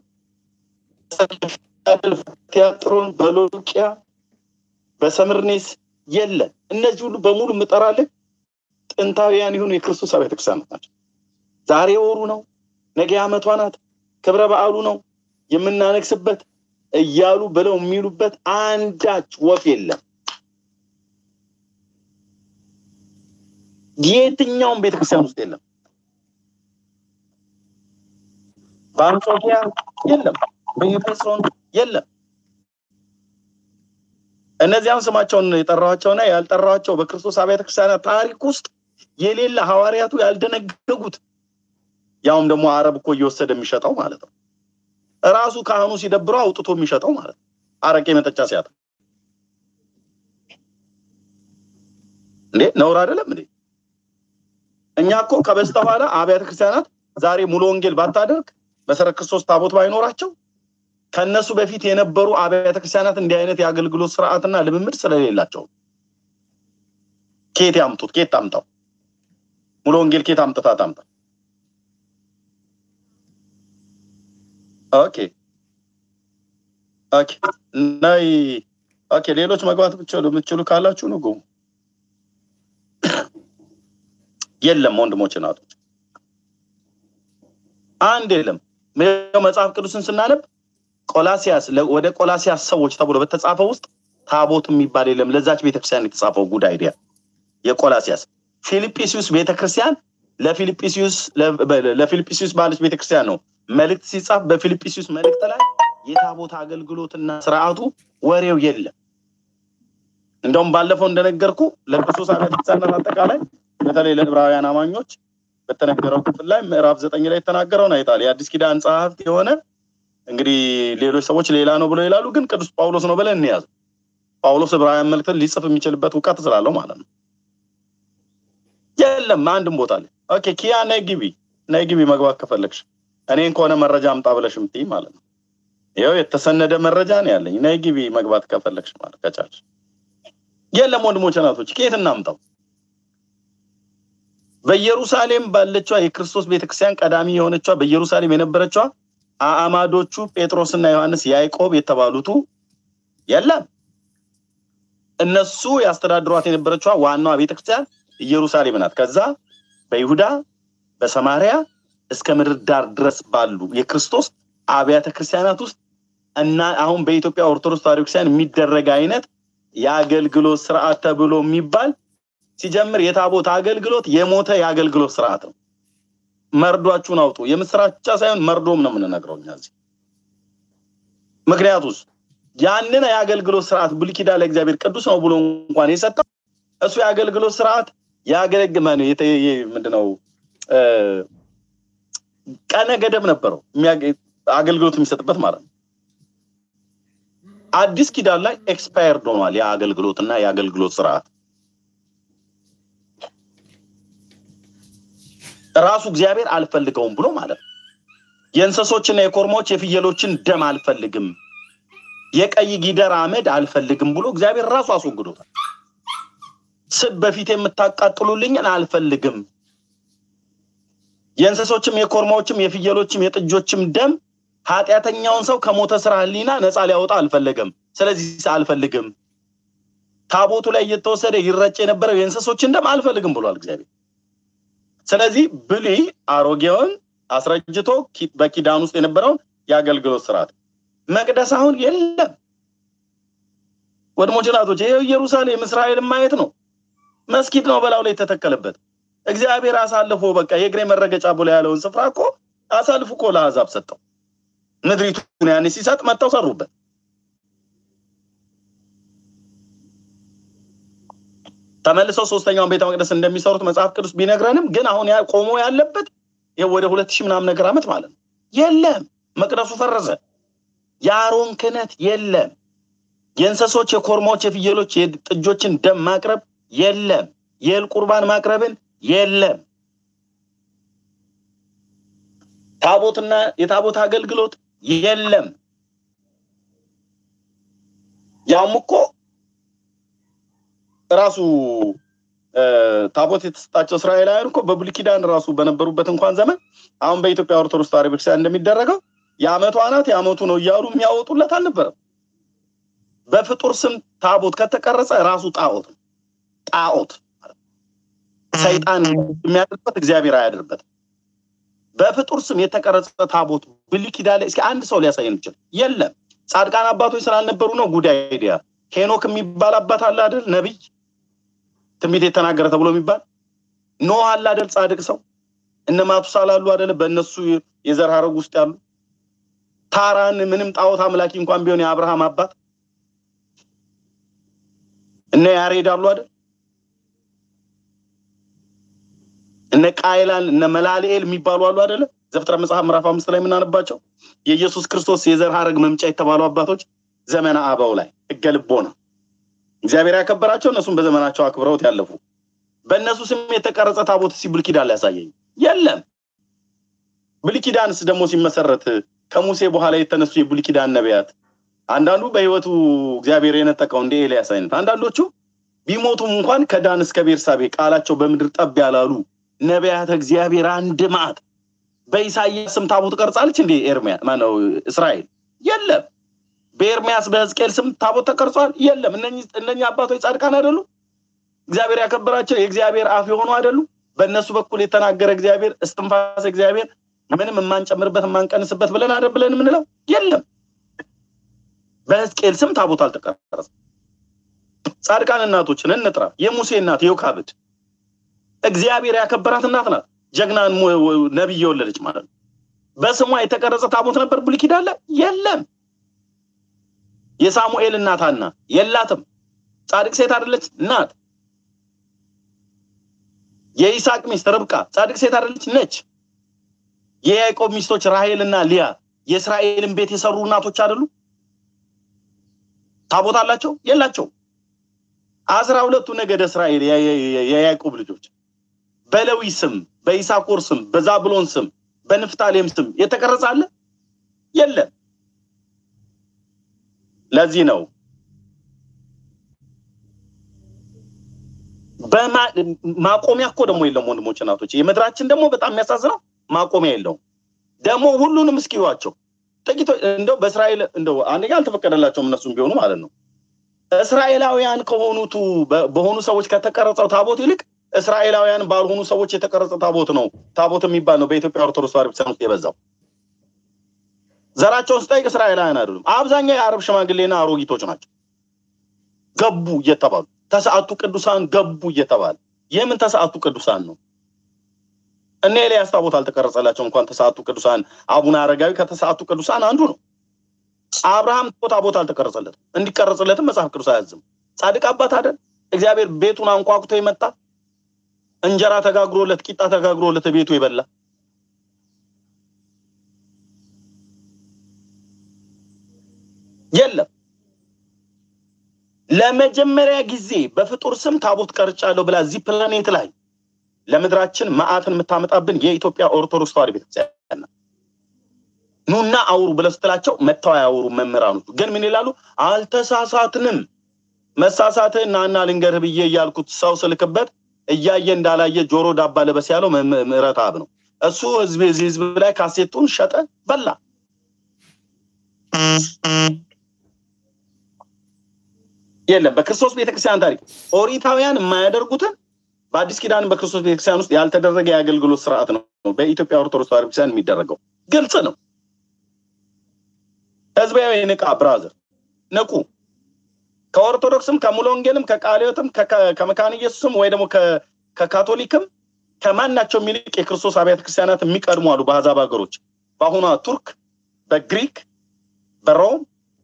A: ቲያጥሮን፣ በሎቂያ፣ በሰምርኔስ የለም። እነዚህ ሁሉ በሙሉ የምጠራልህ ጥንታውያን የሆኑ የክርስቶስ አብያተ ክርስቲያናት ናቸው። ዛሬ ወሩ ነው፣ ነገ ዓመቷ ናት፣ ክብረ በዓሉ ነው የምናነግስበት እያሉ ብለው የሚሉበት አንዳች ወፍ የለም። የትኛውም ቤተክርስቲያን ውስጥ የለም። በአንጾኪያ የለም፣ በኤፌሶን የለም። እነዚያም ስማቸውን የጠራኋቸውና ያልጠራኋቸው በክርስቶስ አብያተ ክርስቲያናት ታሪክ ውስጥ የሌለ ሐዋርያቱ ያልደነገጉት ያውም ደግሞ አረብ እኮ እየወሰደ የሚሸጠው ማለት ነው። እራሱ ካህኑ ሲደብረው አውጥቶ የሚሸጠው ማለት ነው። አረቄ መጠጫ ሲያጣ እንዴ ነውር አይደለም እንዴ? እኛ እኮ ከበስተኋላ አብያተ ክርስቲያናት ዛሬ ሙሉ ወንጌል ባታደርግ መሰረት ክርስቶስ ታቦት ባይኖራቸው ከነሱ በፊት የነበሩ አብያተ ክርስቲያናት እንዲህ አይነት የአገልግሎት ስርዓትና ልምምድ ስለሌላቸው ኬት ያምጡት? ኬት ታምጣው? ሙሉ ወንጌል ኬት አምጥታ ታምጣ? ኦኬ ኦኬ ናይ ኦኬ ሌሎች መግባት ብቻሉ የምትችሉ ካላችሁ ነው ግቡ። የለም ወንድሞች ናቶች፣ አንድ የለም። መጽሐፍ ቅዱስን ስናነብ ቆላሲያስ ወደ ቆላሲያስ ሰዎች ተብሎ በተጻፈው ውስጥ ታቦት የሚባል የለም። ለዛች ቤተክርስቲያን የተጻፈው ጉድ አይዲያ የቆላሲያስ ፊልጵስዩስ ቤተክርስቲያን ለፊልጵስዩስ ለፊልጵስዩስ ባለች ቤተክርስቲያን ነው መልእክት ሲጻፍ በፊልጵስዩስ መልእክት ላይ የታቦት አገልግሎትና ስርዓቱ ወሬው የለም። እንደውም ባለፈው እንደነገርኩ ለክርስቶስ አብያተ ክርስቲያናት አጠቃላይ በተለይ ለዕብራውያን አማኞች በተነገረው ክፍል ላይ ምዕራፍ ዘጠኝ ላይ የተናገረውን አይታል። የአዲስ ኪዳን ጸሐፍት የሆነ እንግዲህ ሌሎች ሰዎች ሌላ ነው ብለው ይላሉ፣ ግን ቅዱስ ጳውሎስ ነው ብለን እንያዝ። ጳውሎስ ዕብራውያን መልእክትን ሊጽፍ የሚችልበት እውቀት ስላለው ማለት ነው። የለም አንድም ቦታ ላይ ኦኬ። ኪያ ነይ ግቢ፣ ነይ ግቢ መግባት ከፈለግሽ እኔን ከሆነ መረጃ አምጣ ብለሽ እምትይ ማለት ነው። ይኸው የተሰነደ መረጃ ነው ያለኝ። ነይ ግቢ መግባት ከፈለግሽ ማለት ከቻልሽ። የለም ወንድሞች እናቶች፣ ከየት እናምጣው? በኢየሩሳሌም ባለችዋ የክርስቶስ ቤተክርስቲያን ቀዳሚ የሆነችዋ በኢየሩሳሌም የነበረችዋ አዕማዶቹ ጴጥሮስና ዮሐንስ ያዕቆብ የተባሉቱ የለም። እነሱ ያስተዳድሯት የነበረችዋ ዋናዋ ቤተክርስቲያን ኢየሩሳሌም ናት። ከዛ በይሁዳ በሰማሪያ እስከ ምድር ዳር ድረስ ባሉ የክርስቶስ አብያተ ክርስቲያናት ውስጥ እና አሁን በኢትዮጵያ ኦርቶዶክስ ተዋሕዶ ክርስቲያን የሚደረግ አይነት የአገልግሎት ስርዓት ተብሎ የሚባል ሲጀምር የታቦት አገልግሎት የሞተ የአገልግሎት ስርዓት ነው። መርዷችሁን አውጡ። የምስራች ብቻ ሳይሆን መርዶም ነው የምንነግረው እኛ እዚህ። ምክንያቱስ ያንን የአገልግሎት ስርዓት ብሉይ ኪዳን ለእግዚአብሔር ቅዱስ ነው ብሎ እንኳን የሰጠው እሱ የአገልግሎት ስርዓት ያገለግመ ነው ምንድነው ቀነ ገደብ ነበረው አገልግሎት የሚሰጥበት ማለት ነው። አዲስ ኪዳን ላይ ኤክስፓየርድ ሆኗል ያ አገልግሎትና የአገልግሎት ስርዓት ራሱ እግዚአብሔር አልፈልገውም ብሎ ማለት ነው። የእንሰሶችና የኮርማዎች የፍየሎችን ደም አልፈልግም፣ የቀይ ጊደር አመድ አልፈልግም ብሎ እግዚአብሔር ራሱ አስወግዶታል። ስብ በፊት የምታቃጥሉልኝን አልፈልግም፣ የእንሰሶችም የኮርማዎችም የፍየሎችም የጥጆችም ደም ኃጢአተኛውን ሰው ከሞተ ስራ ህሊና ነፃ ሊያወጣ አልፈለገም። ስለዚህ አልፈልግም። ታቦቱ ላይ እየተወሰደ ይረጭ የነበረው የእንሰሶችን ደም አልፈልግም ብሏል እግዚአብሔር። ስለዚህ ብሉይ አሮጌውን አስረጅቶ በኪዳን ውስጥ የነበረውን የአገልግሎት ስርዓት መቅደስ አሁን የለም። ወድሞች ናቶች፣ ይሄ ኢየሩሳሌም እስራኤልን ማየት ነው። መስጊድ ነው በላው ላይ የተተከለበት። እግዚአብሔር አሳልፎ በቃ የእግሬ መረገጫ ብሎ ያለውን ስፍራ እኮ አሳልፎ እኮ ለአሕዛብ ሰጠው። ምድሪቱን ያኔ ሲሰጥ መጥተው ሰሩበት። ተመልሰው ሶስተኛውን ቤተ መቅደስ እንደሚሰሩት መጽሐፍ ቅዱስ ቢነግረንም ግን አሁን ቆሞ ያለበት ይኸው ወደ ሁለት ሺህ ምናምን ነገር ዓመት ማለት ነው። የለም መቅደሱ ፈረሰ። የአሮን ክህነት የለም። የእንሰሶች፣ የኮርማዎች፣ የፍየሎች፣ የጥጆችን ደም ማቅረብ የለም። የእህል ቁርባን ማቅረብን የለም። ታቦትና የታቦት አገልግሎት የለም። ያም እኮ ራሱ ታቦት የተሰጣቸው እስራኤላውያን እኮ በብሉይ ኪዳን ራሱ በነበሩበት እንኳን ዘመን አሁን በኢትዮጵያ ኦርቶዶክስ ተዋሕዶ ቤተክርስቲያን እንደሚደረገው የአመቱ አናት የአመቱ ነው እያሉ የሚያወጡለት አልነበረም። በፍጡር ስም ታቦት ከተቀረጸ ራሱ ጣዖት ነው። ጣዖት ሰይጣን የሚያድርበት እግዚአብሔር አያድርበትም። በፍጡር ስም የተቀረጸ ታቦት ብሉይ ኪዳን ላይ እስኪ አንድ ሰው ሊያሳየን ይችላል? የለም። ጻድቃን አባቶች ስላልነበሩ ነው። ጉዳይ አይዲያ ሄኖክ የሚባል አባት አለ አይደል? ነቢይ ትንቢት የተናገረ ተብሎ የሚባል ኖህ አለ አይደል? ጻድቅ ሰው እነ ማቱሳላ አሉ አይደል? በእነሱ የዘር ሐረግ ውስጥ ያሉ ታራን ምንም ጣዖት አምላኪ እንኳን ቢሆን የአብርሃም አባት እነ ያሬድ አሉ አይደል? እነ ቃይላን እነ መላልኤል የሚባሉ አሉ አይደለ? ዘፍጥረት መጽሐፍ ምዕራፍ አምስት ላይ የምናነባቸው የኢየሱስ ክርስቶስ የዘር ሐረግ መምጫ የተባሉ አባቶች ዘመነ አበው ላይ ሕገ ልቦና እግዚአብሔር ያከበራቸው እነሱም በዘመናቸው አክብረውት ያለፉ በእነሱ ስም የተቀረጸ ታቦት ሲ ብሉይ ኪዳን ሊያሳየኝ የለም። ብሉይ ኪዳንስ ደግሞ ሲመሰረት ከሙሴ በኋላ የተነሱ የብሉይ ኪዳን ነቢያት አንዳንዱ በህይወቱ እግዚአብሔር የነጠቀው እንደ ኤልያስ አይነት፣ አንዳንዶቹ ቢሞቱም እንኳን ከዳን እስከ ቤርሳቤ ቃላቸው በምድር ጠብ ያላሉ ነቢያት እግዚአብሔር አንድ ማዕት በኢሳይያስ ስም ታቦት ቀርጻለች እንዴ? ኤርሚያ ማነው እስራኤል የለም። በኤርሚያስ በሕዝቅኤል ስም ታቦት ተቀርጿል? የለም። እነኚህ አባቶች ጻድቃን አይደሉ? እግዚአብሔር ያከበራቸው የእግዚአብሔር አፍ የሆኑ አይደሉ? በእነሱ በኩል የተናገረ እግዚአብሔር እስትንፋስ እግዚአብሔር ምንም የማንጨምርበት የማንቀንስበት ብለን አይደል ብለን የምንለው የለም። በሕዝቅኤል ስም ታቦት አልተቀረጸም። ጻድቃን እናቶችን እንጥራ። የሙሴ እናት ዮካብድ እግዚአብሔር ያከበራት እናት ናት። ጀግናን ነቢይ የወለደች ማለት ነው። በስሟ የተቀረጸ ታቦት ነበር ብሉይ ኪዳን ላይ የለም። የሳሙኤል እናት ሐና የላትም። ጻድቅ ሴት አይደለች? ናት። የይስሐቅ ሚስት ርብቃ ጻድቅ ሴት አይደለች? ነች። የያዕቆብ ሚስቶች ራሄል እና ሊያ የእስራኤልን ቤት የሰሩ እናቶች አይደሉ? ታቦት አላቸው? የላቸው። አስራ ሁለቱ ነገደ እስራኤል የያዕቆብ ልጆች በሌዊ ስም፣ በኢሳኮር ስም፣ በዛብሎን ስም፣ በንፍታሌም ስም የተቀረጸ አለ? የለም። ለዚህ ነው ማቆሚያ እኮ ደግሞ የለም ወንድሞች እናቶች። የምድራችን ደግሞ በጣም የሚያሳዝነው ማቆሚያ የለውም። ደግሞ ሁሉንም እስኪዋቸው ጥቂቶች እንደው በእስራኤል እንደው አንደኛ አልተፈቀደላቸውም እነሱም ቢሆኑ ማለት ነው እስራኤላውያን ከሆኑቱ በሆኑ ሰዎች ከተቀረጸው ታቦት ይልቅ እስራኤላውያን ባልሆኑ ሰዎች የተቀረጸ ታቦት ነው ታቦት የሚባል ነው በኢትዮጵያ ኦርቶዶክስ ተዋሕዶ ቤተክርስቲያን ውስጥ የበዛው። ዘራቸውን ስጠይቅ እስራኤላውያን አይደሉም። አብዛኛው የአረብ ሽማግሌና አሮጊቶች ናቸው። ገቡ እየተባሉ ተሰዓቱ ቅዱሳን ገቡ እየተባለ የምን ተሰዓቱ ቅዱሳን ነው? እነ ኤልያስ ታቦት አልተቀረጸላቸው እንኳን ተስዓቱ ቅዱሳን አቡነ አረጋዊ ከተስዓቱ ቅዱሳን አንዱ ነው። አብርሃም ታቦት አልተቀረጸለትም። እንዲቀረጽለትም መጽሐፍ ቅዱስ አያዝም። ጻድቅ አባት አይደል? እግዚአብሔር ቤቱን አንኳኩቶ የመጣ እንጀራ ተጋግሮለት ቂጣ ተጋግሮለት ቤቱ የበላ የለም። ለመጀመሪያ ጊዜ በፍጡር ስም ታቦት ቀርጫለሁ ብላ እዚህ ፕላኔት ላይ ለምድራችን መዓትን የምታመጣብን የኢትዮጵያ ኦርቶዶክስ ተዋሕዶ ቤተክርስቲያን ናት። ኑና አውሩ ብለው ስትላቸው መጥተው አያወሩ መምህራኖቹ ግን ምን ይላሉ? አልተሳሳትንም። መሳሳትህን ናና ልንገርህ ብዬ እያልኩት ሰው ስልክበት እያየ እንዳላየ ጆሮ ዳባ ልበስ ያለው ምሕረት አብ ነው። እሱ ህዝብ እዚህ ህዝብ ላይ ካሴቱን ሸጠ በላ። የለም በክርስቶስ ቤተክርስቲያን ታሪክ ኦሪታውያን የማያደርጉትን በአዲስ ኪዳን በክርስቶስ ቤተክርስቲያን ውስጥ ያልተደረገ የአገልግሎት ስርዓት ነው በኢትዮጵያ ኦርቶዶክስ ተዋሕዶ ቤተክርስቲያን የሚደረገው። ግልጽ ነው። ህዝባዊ ንቃ፣ ብራዘር ንቁ። ከኦርቶዶክስም ከሙሉ ወንጌልም ከቃለ ሕይወትም ከመካነ ኢየሱስም ወይ ደግሞ ከካቶሊክም ከማናቸውም ይልቅ የክርስቶስ አብያተ ክርስቲያናት የሚቀድሙ አሉ። በአሕዛብ ሀገሮች በአሁኗ ቱርክ፣ በግሪክ፣ በሮም፣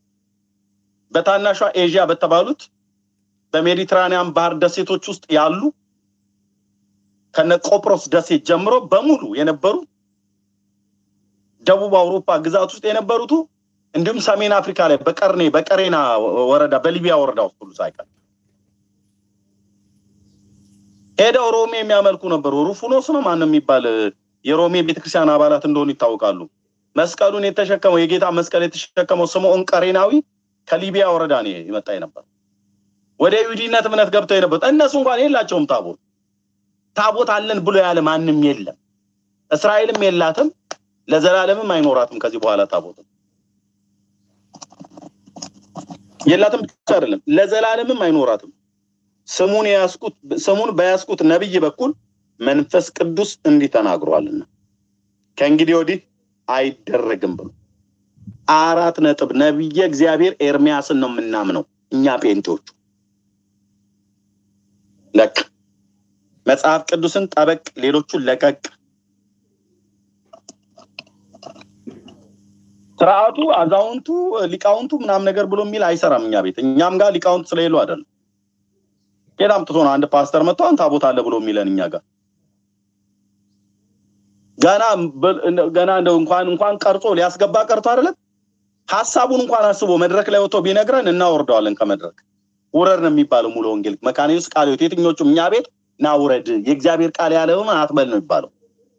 A: በታናሿ ኤዥያ በተባሉት በሜዲትራኒያን ባህር ደሴቶች ውስጥ ያሉ ከነ ቆጵሮስ ደሴት ጀምሮ በሙሉ የነበሩ ደቡብ አውሮፓ ግዛት ውስጥ የነበሩቱ እንዲሁም ሰሜን አፍሪካ ላይ በቀርኔ በቀሬና ወረዳ በሊቢያ ወረዳ ውስጥ ሁሉ ሳይቀር ሄደው ሮሜ የሚያመልኩ ነበሩ። ሩፉኖስ ነው ማንም የሚባል የሮሜ ቤተክርስቲያን አባላት እንደሆኑ ይታወቃሉ። መስቀሉን የተሸከመው የጌታ መስቀል የተሸከመው ስምዖን ቀሬናዊ ከሊቢያ ወረዳ ነው የመጣ የነበር። ወደ ይሁዲነት እምነት ገብተው የነበሩት እነሱ እንኳን የላቸውም ታቦት። ታቦት አለን ብሎ ያለ ማንም የለም። እስራኤልም የላትም፣ ለዘላለምም አይኖራትም። ከዚህ በኋላ ታቦትም የላትም ብቻ አይደለም ለዘላለምም አይኖራትም። ስሙን ያስኩት ስሙን በያስኩት ነብይ በኩል መንፈስ ቅዱስ እንዲህ ተናግሯልና ከእንግዲህ ወዲህ አይደረግም ብሎ አራት ነጥብ ነብየ እግዚአብሔር ኤርሚያስን ነው የምናምነው እኛ ጴንጤዎቹ። ለቅ መጽሐፍ ቅዱስን ጠበቅ፣ ሌሎቹን ለቀቅ። ስርዓቱ አዛውንቱ ሊቃውንቱ ምናምን ነገር ብሎ የሚል አይሰራም እኛ ቤት። እኛም ጋር ሊቃውንት ስለሌሉ አይደለም። ኬት አምጥቶ ነው አንድ ፓስተር መጥቶ አንተ ታቦት አለ ብሎ የሚለን እኛ ጋር ገና ገና እንደው እንኳን እንኳን ቀርጾ ሊያስገባ ቀርቶ አይደለም ሀሳቡን እንኳን አስቦ መድረክ ላይ ወጥቶ ቢነግረን እናወርደዋለን ከመድረክ ውረድ ነው የሚባለው ሙሉ ወንጌል መካነ ኢየሱስ ቃለ ሕይወት የትኞቹም እኛ ቤት ና ውረድ የእግዚአብሔር ቃል ያለውን አትበል ነው የሚባለው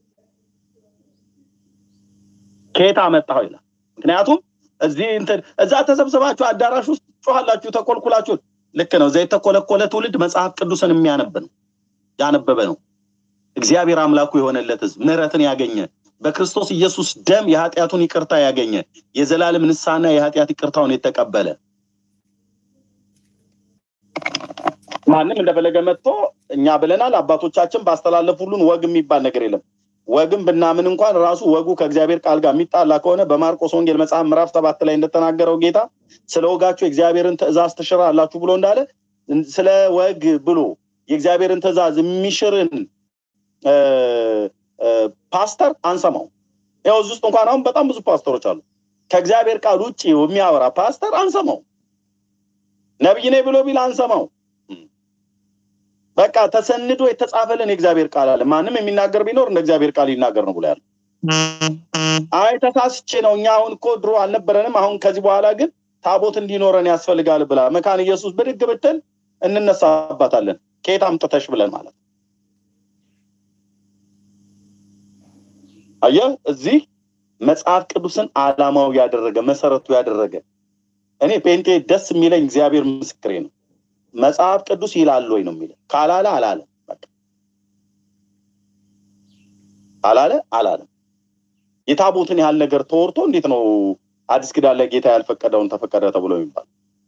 A: ከየት አመጣኸው ይላል ምክንያቱም እዚህ እንትን እዛ ተሰብስባችሁ አዳራሽ ውስጥ ጮኋላችሁ ተኮልኩላችሁ ልክ ነው እዛ የተኮለኮለ ትውልድ መጽሐፍ ቅዱስን የሚያነብ ነው ያነበበ ነው እግዚአብሔር አምላኩ የሆነለት ህዝብ ምህረትን ያገኘ በክርስቶስ ኢየሱስ ደም የኃጢአቱን ይቅርታ ያገኘ የዘላለም ንስሐና የኃጢአት ይቅርታውን የተቀበለ ማንም እንደፈለገ መጥቶ እኛ ብለናል አባቶቻችን ባስተላለፉልን ወግ የሚባል ነገር የለም ወግም ብናምን እንኳን ራሱ ወጉ ከእግዚአብሔር ቃል ጋር የሚጣላ ከሆነ በማርቆስ ወንጌል መጽሐፍ ምዕራፍ ሰባት ላይ እንደተናገረው ጌታ ስለ ወጋችሁ የእግዚአብሔርን ትእዛዝ ትሽራላችሁ ብሎ እንዳለ ስለ ወግ ብሎ የእግዚአብሔርን ትእዛዝ የሚሽርን ፓስተር አንሰማው። ያው እዚህ ውስጥ እንኳን አሁን በጣም ብዙ ፓስተሮች አሉ። ከእግዚአብሔር ቃል ውጭ የሚያወራ ፓስተር አንሰማው። ነብይ ነኝ ብሎ ቢል አንሰማው። በቃ ተሰንዶ የተጻፈልን የእግዚአብሔር ቃል አለ። ማንም የሚናገር ቢኖር እንደ እግዚአብሔር ቃል ይናገር ነው ብሎ ያለ። አይ ተሳስቼ ነው እኛ አሁን እኮ ድሮ አልነበረንም፣ አሁን ከዚህ በኋላ ግን ታቦት እንዲኖረን ያስፈልጋል ብላ መካን ኢየሱስ ብድግ ብትል እንነሳባታለን። ከየት አምጥተሽ ብለን ማለት አየህ፣ እዚህ መጽሐፍ ቅዱስን አላማው ያደረገ መሰረቱ ያደረገ እኔ ጴንጤ ደስ የሚለኝ እግዚአብሔር ምስክሬ ነው። መጽሐፍ ቅዱስ ይላል ወይ ነው የሚለው። ካላለ አላለም። በቃ አላለ አላለም። የታቦትን ያህል ነገር ተወርቶ እንዴት ነው አዲስ ኪዳን ላይ ጌታ ያልፈቀደውን ተፈቀደ ተብሎ የሚባል?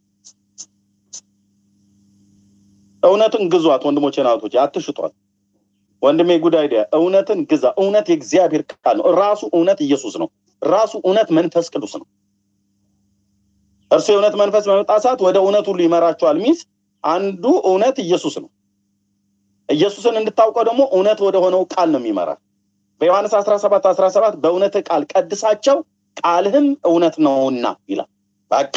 A: እውነትን ግዟት ወንድሞቼ ናቶች፣ አትሽጧት። ወንድሜ ጉድ አይዲያ እውነትን ግዛ። እውነት የእግዚአብሔር ቃል ነው። ራሱ እውነት ኢየሱስ ነው። ራሱ እውነት መንፈስ ቅዱስ ነው። እርሱ የእውነት መንፈስ በመጣ ሰዓት ወደ እውነት ሁሉ ይመራቸዋል። ሚስ አንዱ እውነት ኢየሱስ ነው። ኢየሱስን እንድታውቀው ደግሞ እውነት ወደ ሆነው ቃል ነው የሚመራ። በዮሐንስ አስራ ሰባት አስራ ሰባት በእውነት ቃል ቀድሳቸው ቃልህም እውነት ነውና ይላል። በቃ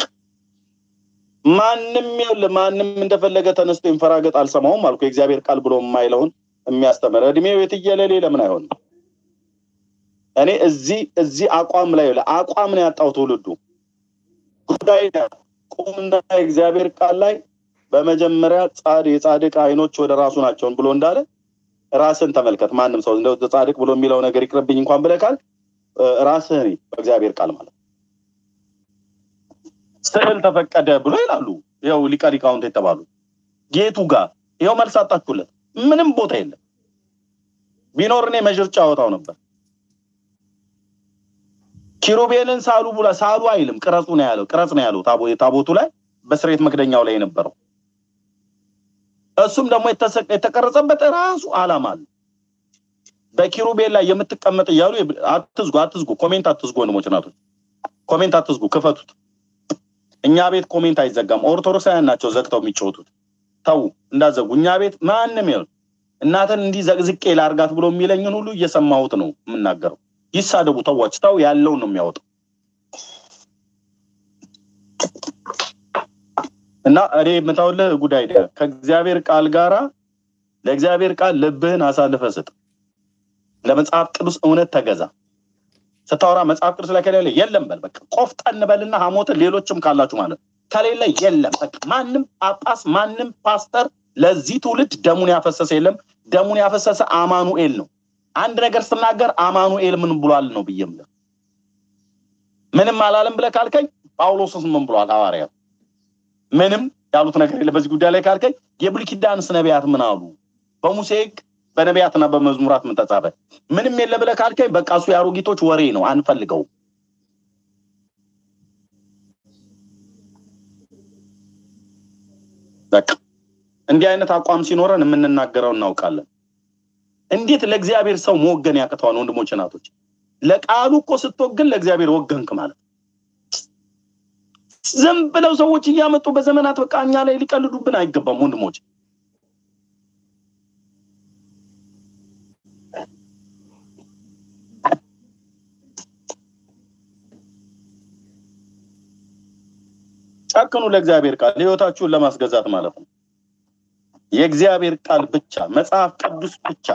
A: ማንም የለ ማንም እንደፈለገ ተነስቶ ይንፈራገጥ አልሰማውም አልኩ። የእግዚአብሔር ቃል ብሎ የማይለውን የሚያስተምር እድሜው የትየለሌ ለምን አይሆንም? እኔ እዚህ እዚህ አቋም ላይ አቋም ነው ያጣው ትውልዱ ጉዳይ ቁምና የእግዚአብሔር ቃል ላይ በመጀመሪያ ጻድ የጻድቅ አይኖች ወደ ራሱ ናቸውን ብሎ እንዳለ ራስን ተመልከት። ማንም ሰው እንደው ጻድቅ ብሎ የሚለው ነገር ይቅርብኝ እንኳን ብለህ ካል ራስህን በእግዚአብሔር ቃል ማለት ስዕል ተፈቀደ ብሎ ይላሉ። ይኸው ሊቀ ሊቃውንት የተባሉ ጌቱ ጋር ይኸው መልስ አጣችሁለት። ምንም ቦታ የለም። ቢኖር እኔ መዥርጫ አወጣው ነበር። ኪሩቤልን ሳሉ ብላ ሳሉ አይልም፣ ቅረጹ ነው ያለው። ቅረጽ ነው ያለው ታቦቱ ላይ በስሬት መክደኛው ላይ የነበረው እሱም ደግሞ የተቀረጸበት ራሱ አላማ አለ። በኪሩቤል ላይ የምትቀመጥ እያሉ አትዝጉ፣ አትዝጉ፣ ኮሜንት አትዝጉ። ወንድሞች እናቶች፣ ኮሜንት አትዝጉ፣ ክፈቱት። እኛ ቤት ኮሜንት አይዘጋም። ኦርቶዶክሳውያን ናቸው ዘግተው የሚጫወቱት። ተዉ እንዳዘጉ። እኛ ቤት ማንም ይሁን እናትን እንዲህ ዘቅዝቄ ላርጋት ብሎ የሚለኝን ሁሉ እየሰማሁት ነው የምናገረው። ይሳደቡ፣ ተዋች። ተው ያለውን ነው የሚያወጣው። እና እኔ የምታውልህ ጉዳይ ከእግዚአብሔር ቃል ጋራ ለእግዚአብሔር ቃል ልብህን አሳልፈ ስጥ። ለመጽሐፍ ቅዱስ እውነት ተገዛ። ስታወራ መጽሐፍ ቅዱስ ላይ ከሌለ የለም በል በቃ ቆፍጠን በልና ሐሞትን ሌሎችም ካላችሁ ማለት ከሌለ የለም በቃ ማንም ጳጳስ ማንም ፓስተር ለዚህ ትውልድ ደሙን ያፈሰሰ የለም። ደሙን ያፈሰሰ አማኑኤል ነው። አንድ ነገር ስናገር አማኑኤል ምን ብሏል ነው ብዬ የምልህ። ምንም አላለም ብለህ ካልከኝ ጳውሎስስ ምን ብሏል ሐዋርያው ምንም ያሉት ነገር የለ በዚህ ጉዳይ ላይ ካልከኝ የብሉይ ኪዳንስ ነቢያት ምን አሉ? በሙሴ ሕግ በነቢያትና በመዝሙራት ምን ተጻፈ? ምንም የለ ብለህ ካልከኝ በቃ እሱ የአሮጊቶች ወሬ ነው፣ አንፈልገውም። በቃ እንዲህ አይነት አቋም ሲኖረን የምንናገረው እናውቃለን። እንዴት ለእግዚአብሔር ሰው መወገን ያቅተዋል? ወንድሞች እናቶች፣ ለቃሉ እኮ ስትወግን ለእግዚአብሔር ወገንክ ማለት ዝም ብለው ሰዎች እያመጡ በዘመናት በቃ እኛ ላይ ሊቀልዱብን አይገባም ወንድሞች። ጨክኑ ለእግዚአብሔር ቃል ህይወታችሁን ለማስገዛት ማለት ነው። የእግዚአብሔር ቃል ብቻ መጽሐፍ ቅዱስ ብቻ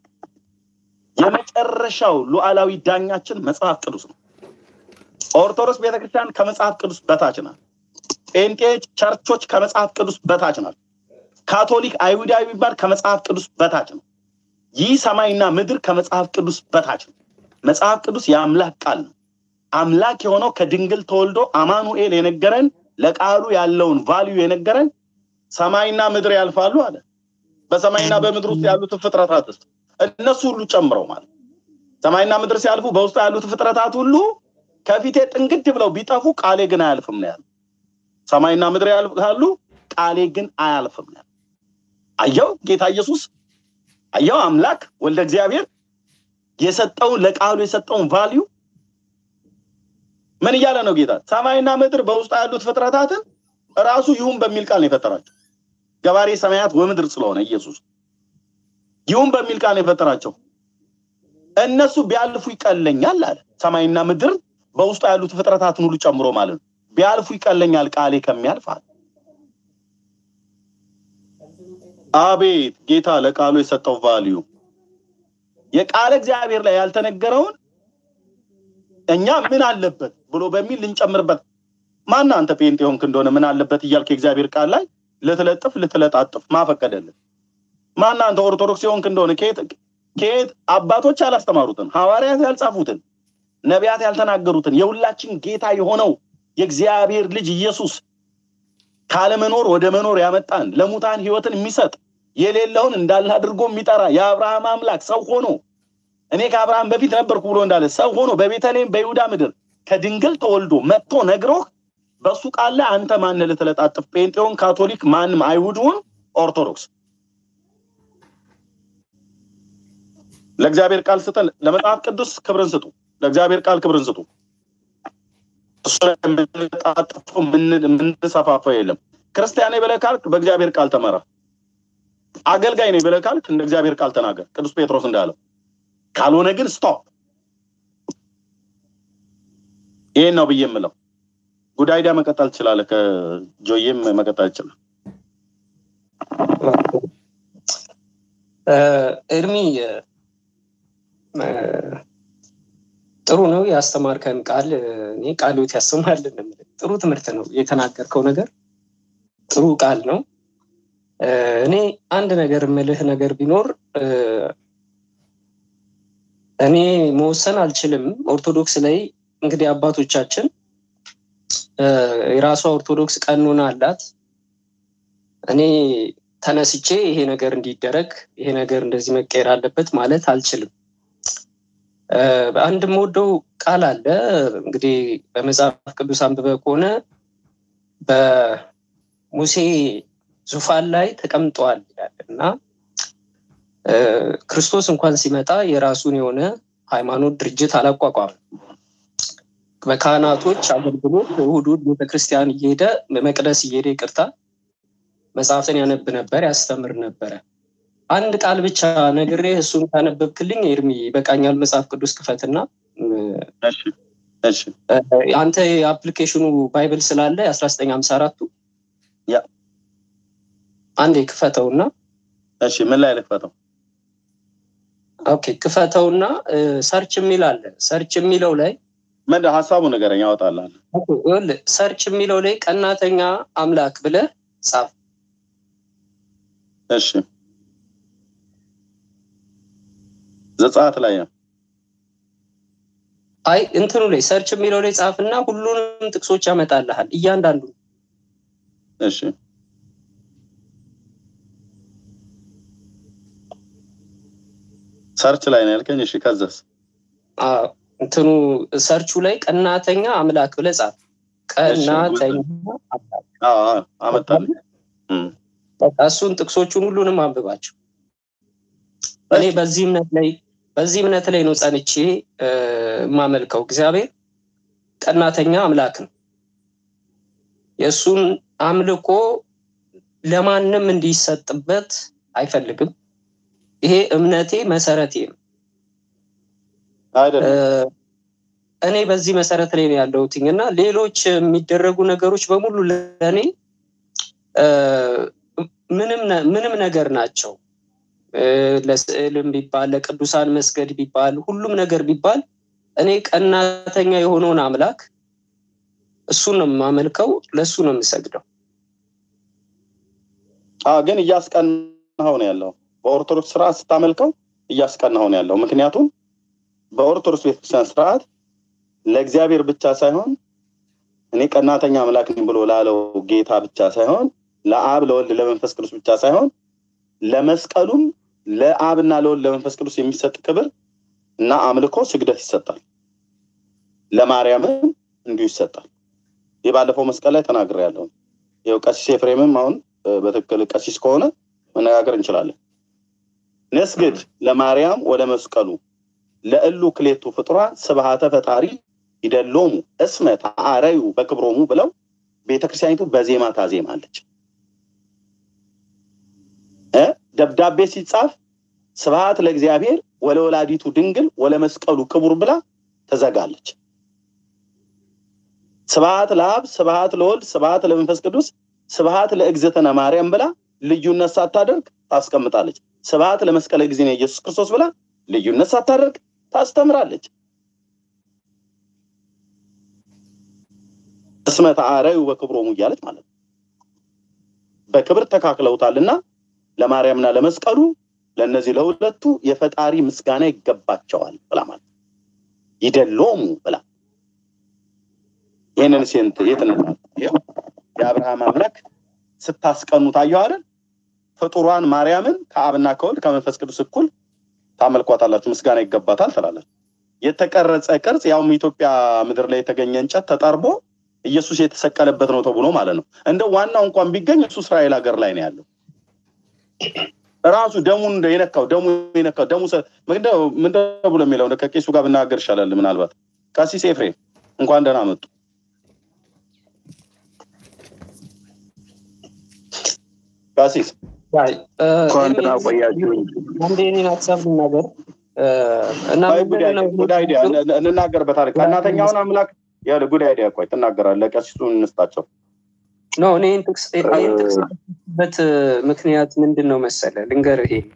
A: የመጨረሻው ሉዓላዊ ዳኛችን መጽሐፍ ቅዱስ ነው። ኦርቶዶክስ ቤተክርስቲያን ከመጽሐፍ ቅዱስ በታች ናት። ጴንጤ ቸርቾች ከመጽሐፍ ቅዱስ በታች ናት። ካቶሊክ አይሁዳዊ ቢባል ከመጽሐፍ ቅዱስ በታች ነው። ይህ ሰማይና ምድር ከመጽሐፍ ቅዱስ በታች ነው። መጽሐፍ ቅዱስ የአምላክ ቃል ነው። አምላክ የሆነው ከድንግል ተወልዶ አማኑኤል የነገረን ለቃሉ ያለውን ቫልዩ የነገረን ሰማይና ምድር ያልፋሉ አለ። በሰማይና በምድር ውስጥ ያሉትን ፍጥረታት ውስጥ እነሱ ሁሉ ጨምረው ማለት ሰማይና ምድር ሲያልፉ በውስጡ ያሉት ፍጥረታት ሁሉ ከፊቴ ጥንግድ ብለው ቢጠፉ ቃሌ ግን አያልፍም ነው ያለው። ሰማይና ምድር ያልፋሉ፣ ቃሌ ግን አያልፍም ነው ያለው። አየው ጌታ ኢየሱስ አየው አምላክ ወልደ እግዚአብሔር የሰጠውን ለቃሉ የሰጠውን ቫልዩ ምን እያለ ነው ጌታ? ሰማይና ምድር በውስጡ ያሉት ፍጥረታትን ራሱ ይሁን በሚል ቃል ነው የፈጠራቸው። ገባሬ ሰማያት ወምድር ስለሆነ ኢየሱስ ይሁን በሚል ቃል ነው የፈጠራቸው። እነሱ ቢያልፉ ይቀለኛል አለ። ሰማይና ምድር በውስጡ ያሉት ፍጥረታትን ሁሉ ጨምሮ ማለት ነው። ቢያልፉ ይቀለኛል ቃሌ ከሚያልፍ አለ። አቤት ጌታ ለቃሉ የሰጠው ቫልዩ የቃለ እግዚአብሔር ላይ ያልተነገረውን እኛ ምን አለበት ብሎ በሚል ልንጨምርበት። ማን አንተ ጴንጤ ሆንክ እንደሆነ ምን አለበት እያልክ የእግዚአብሔር ቃል ላይ ልትለጥፍ ልትለጣጥፍ ማፈቀደልን? ማን አንተ ኦርቶዶክስ የሆንክ እንደሆነ ከየት ከየት አባቶች ያላስተማሩትን ሐዋርያት ያልጻፉትን ነቢያት ያልተናገሩትን የሁላችን ጌታ የሆነው የእግዚአብሔር ልጅ ኢየሱስ ካለመኖር ወደ መኖር ያመጣን ለሙታን ህይወትን የሚሰጥ የሌለውን እንዳለ አድርጎ የሚጠራ የአብርሃም አምላክ ሰው ሆኖ እኔ ከአብርሃም በፊት ነበርኩ ብሎ እንዳለ ሰው ሆኖ በቤተልሔም በይሁዳ ምድር ከድንግል ተወልዶ መጥቶ ነግሮህ በሱ ቃል ላይ አንተ ማን ልትለጣጥፍ? ጴንጤውን፣ ካቶሊክ፣ ማንም አይሁድውን፣ ኦርቶዶክስ ለእግዚአብሔር ቃል ስጠን። ለመጽሐፍ ቅዱስ ክብርን ስጡ። ለእግዚአብሔር ቃል ክብርን ስጡ። እሱ ላይ የምንጣጥፈው የምንሰፋፈው የለም። ክርስቲያን ነኝ ብለህ ካልክ በእግዚአብሔር ቃል ተመራ። አገልጋይ ነኝ ብለህ ካልክ እንደ እግዚአብሔር ቃል ተናገር። ቅዱስ ጴጥሮስ እንዳለው ካልሆነ ግን ስቶፕ። ይሄን ነው ብዬ የምለው። ጉዳይዳ መቀጠል ትችላለህ። ከጆዬም መቀጠል ይችላል።
S: እድሜ ጥሩ ነው ያስተማርከን ቃል እኔ ቃልዎት ያሰማልን የምልህ ጥሩ ትምህርት ነው የተናገርከው ነገር ጥሩ ቃል ነው እኔ አንድ ነገር የምልህ ነገር ቢኖር እኔ መወሰን አልችልም ኦርቶዶክስ ላይ እንግዲህ አባቶቻችን የራሷ ኦርቶዶክስ ቀኖና አላት እኔ ተነስቼ ይሄ ነገር እንዲደረግ ይሄ ነገር እንደዚህ መቀየር አለበት ማለት አልችልም አንድ የምወደው ቃል አለ እንግዲህ በመጽሐፍ ቅዱስ አንብበ ከሆነ በሙሴ ዙፋን ላይ ተቀምጠዋል ይላል እና ክርስቶስ እንኳን ሲመጣ የራሱን የሆነ ሃይማኖት ድርጅት አላቋቋም በካህናቶች አገልግሎት እሁድ እሁድ ቤተክርስቲያን እየሄደ መቅደስ እየሄደ ይቅርታ መጽሐፍትን ያነብ ነበር ያስተምር ነበረ አንድ ቃል ብቻ ነግሬ እሱን ካነበብክልኝ ኤርሚ ይበቃኛል መጽሐፍ ቅዱስ ክፈትና አንተ የአፕሊኬሽኑ ባይብል ስላለ የአስራ ዘጠኝ ሀምሳ አራቱ አንዴ ክፈተውና
A: እሺ ምን ላይ ልክፈተው
S: ኦኬ ክፈተውና ሰርች የሚል አለ ሰርች የሚለው ላይ
A: ምን ሀሳቡ ነገረኝ ያወጣላል
S: ሰርች የሚለው ላይ ቀናተኛ አምላክ ብለ ጻፍ
A: እሺ ዘጸአት ላይ ነው
S: አይ እንትኑ ላይ ሰርች የሚለው ላይ ጻፍና ሁሉንም ጥቅሶች ያመጣልሃል እያንዳንዱ
A: እሺ ሰርች ላይ ነው ያልከኝ እሺ ከዛስ
S: እንትኑ ሰርቹ ላይ ቀናተኛ አምላክ ብለ ጻፍ ቀናተኛ አምላክ
A: አመጣል
S: በቃ እሱን ጥቅሶቹን ሁሉንም አንብባቸው እኔ በዚህ እምነት ላይ በዚህ እምነት ላይ ነው ጸንቼ የማመልከው እግዚአብሔር ቀናተኛ አምላክ ነው የእሱን አምልኮ ለማንም እንዲሰጥበት አይፈልግም ይሄ እምነቴ መሰረቴ ነው እኔ በዚህ መሰረት ላይ ነው ያለሁትኝ እና ሌሎች የሚደረጉ ነገሮች በሙሉ ለእኔ ምንም ነገር ናቸው ለስዕልም ቢባል ለቅዱሳን መስገድ ቢባል ሁሉም ነገር ቢባል እኔ ቀናተኛ የሆነውን አምላክ እሱን ነው የማመልከው ለእሱ ነው የምሰግደው
A: ግን እያስቀናኸው ነው ያለው በኦርቶዶክስ ስርዓት ስታመልከው እያስቀናኸው ነው ያለው ምክንያቱም በኦርቶዶክስ ቤተክርስቲያን ስርዓት ለእግዚአብሔር ብቻ ሳይሆን እኔ ቀናተኛ አምላክ ነኝ ብሎ ላለው ጌታ ብቻ ሳይሆን ለአብ ለወልድ ለመንፈስ ቅዱስ ብቻ ሳይሆን ለመስቀሉም ለአብና ለወልድ ለመንፈስ ቅዱስ የሚሰጥ ክብር እና አምልኮ ስግደት ይሰጣል ለማርያምም እንዲሁ ይሰጣል ይህ ባለፈው መስቀል ላይ ተናግር ያለው ይው ቀሲስ ኤፍሬምም አሁን በትክክል ቀሲስ ከሆነ መነጋገር እንችላለን ነስግድ ለማርያም ወደ መስቀሉ ለእሉ ክሌቱ ፍጡራን ስብሃተ ፈጣሪ ይደሎሙ እስመ ተአረዩ በክብሮሙ ብለው ቤተክርስቲያኒቱ በዜማ ታዜማለች ደብዳቤ ሲጻፍ ስብሃት ለእግዚአብሔር ወለወላዲቱ ድንግል ወለመስቀሉ ክቡር ብላ ተዘጋለች ስብሃት ለአብ ስብሃት ለወልድ ስብሃት ለመንፈስ ቅዱስ ስብሃት ለእግዝእትነ ማርያም ብላ ልዩነት ሳታደርግ ታስቀምጣለች ስብሃት ለመስቀለ ጊዜ ኢየሱስ ክርስቶስ ብላ ልዩነት ሳታደርግ ታስተምራለች እስመ ተአረዩ በክብሮሙ እያለች ማለት ነው በክብር ተካክለውታልና ለማርያምና ለመስቀሉ ለእነዚህ ለሁለቱ የፈጣሪ ምስጋና ይገባቸዋል ብላ ማለት ይደሎሙ ብላ ይህንን ሴንት የት የአብርሃም አምላክ ስታስቀኑ ታየው አይደል ፍጡሯን ማርያምን ከአብና ከወልድ ከመንፈስ ቅዱስ እኩል ታመልኳታላችሁ ምስጋና ይገባታል ትላለች የተቀረጸ ቅርጽ ያውም ኢትዮጵያ ምድር ላይ የተገኘ እንጨት ተጠርቦ ኢየሱስ የተሰቀለበት ነው ተብሎ ማለት ነው እንደ ዋናው እንኳን ቢገኝ እሱ እስራኤል ሀገር ላይ ነው ያለው ራሱ ደሙን የነካው ደሙ የነካው ደሙ ምንድን ብሎ የሚለው ከቄሱ ጋር ብናገር ይሻላል ምናልባት ቀሲስ ኤፍሬም እንኳን ደህና መጡ ቀሲስ
S: አንዴ እኔን ሀሳብ ልናገር እና
A: ቆይ ጉድ
S: ምንድን ነው
A: አይዲያ ጉድ አይዲያ እን- እንናገርበታለን። ቀናተኛውን አምላክ ያለ ጉድ አይዲያ ቆይ ትናገራለህ። ለቀሲሱ እንስጣቸው።
S: ኖ እኔ ይህን ጥቅስ ይህን ጥቅስ በት ምክንያት ምንድን ነው መሰለ ልንገርህ ይሄ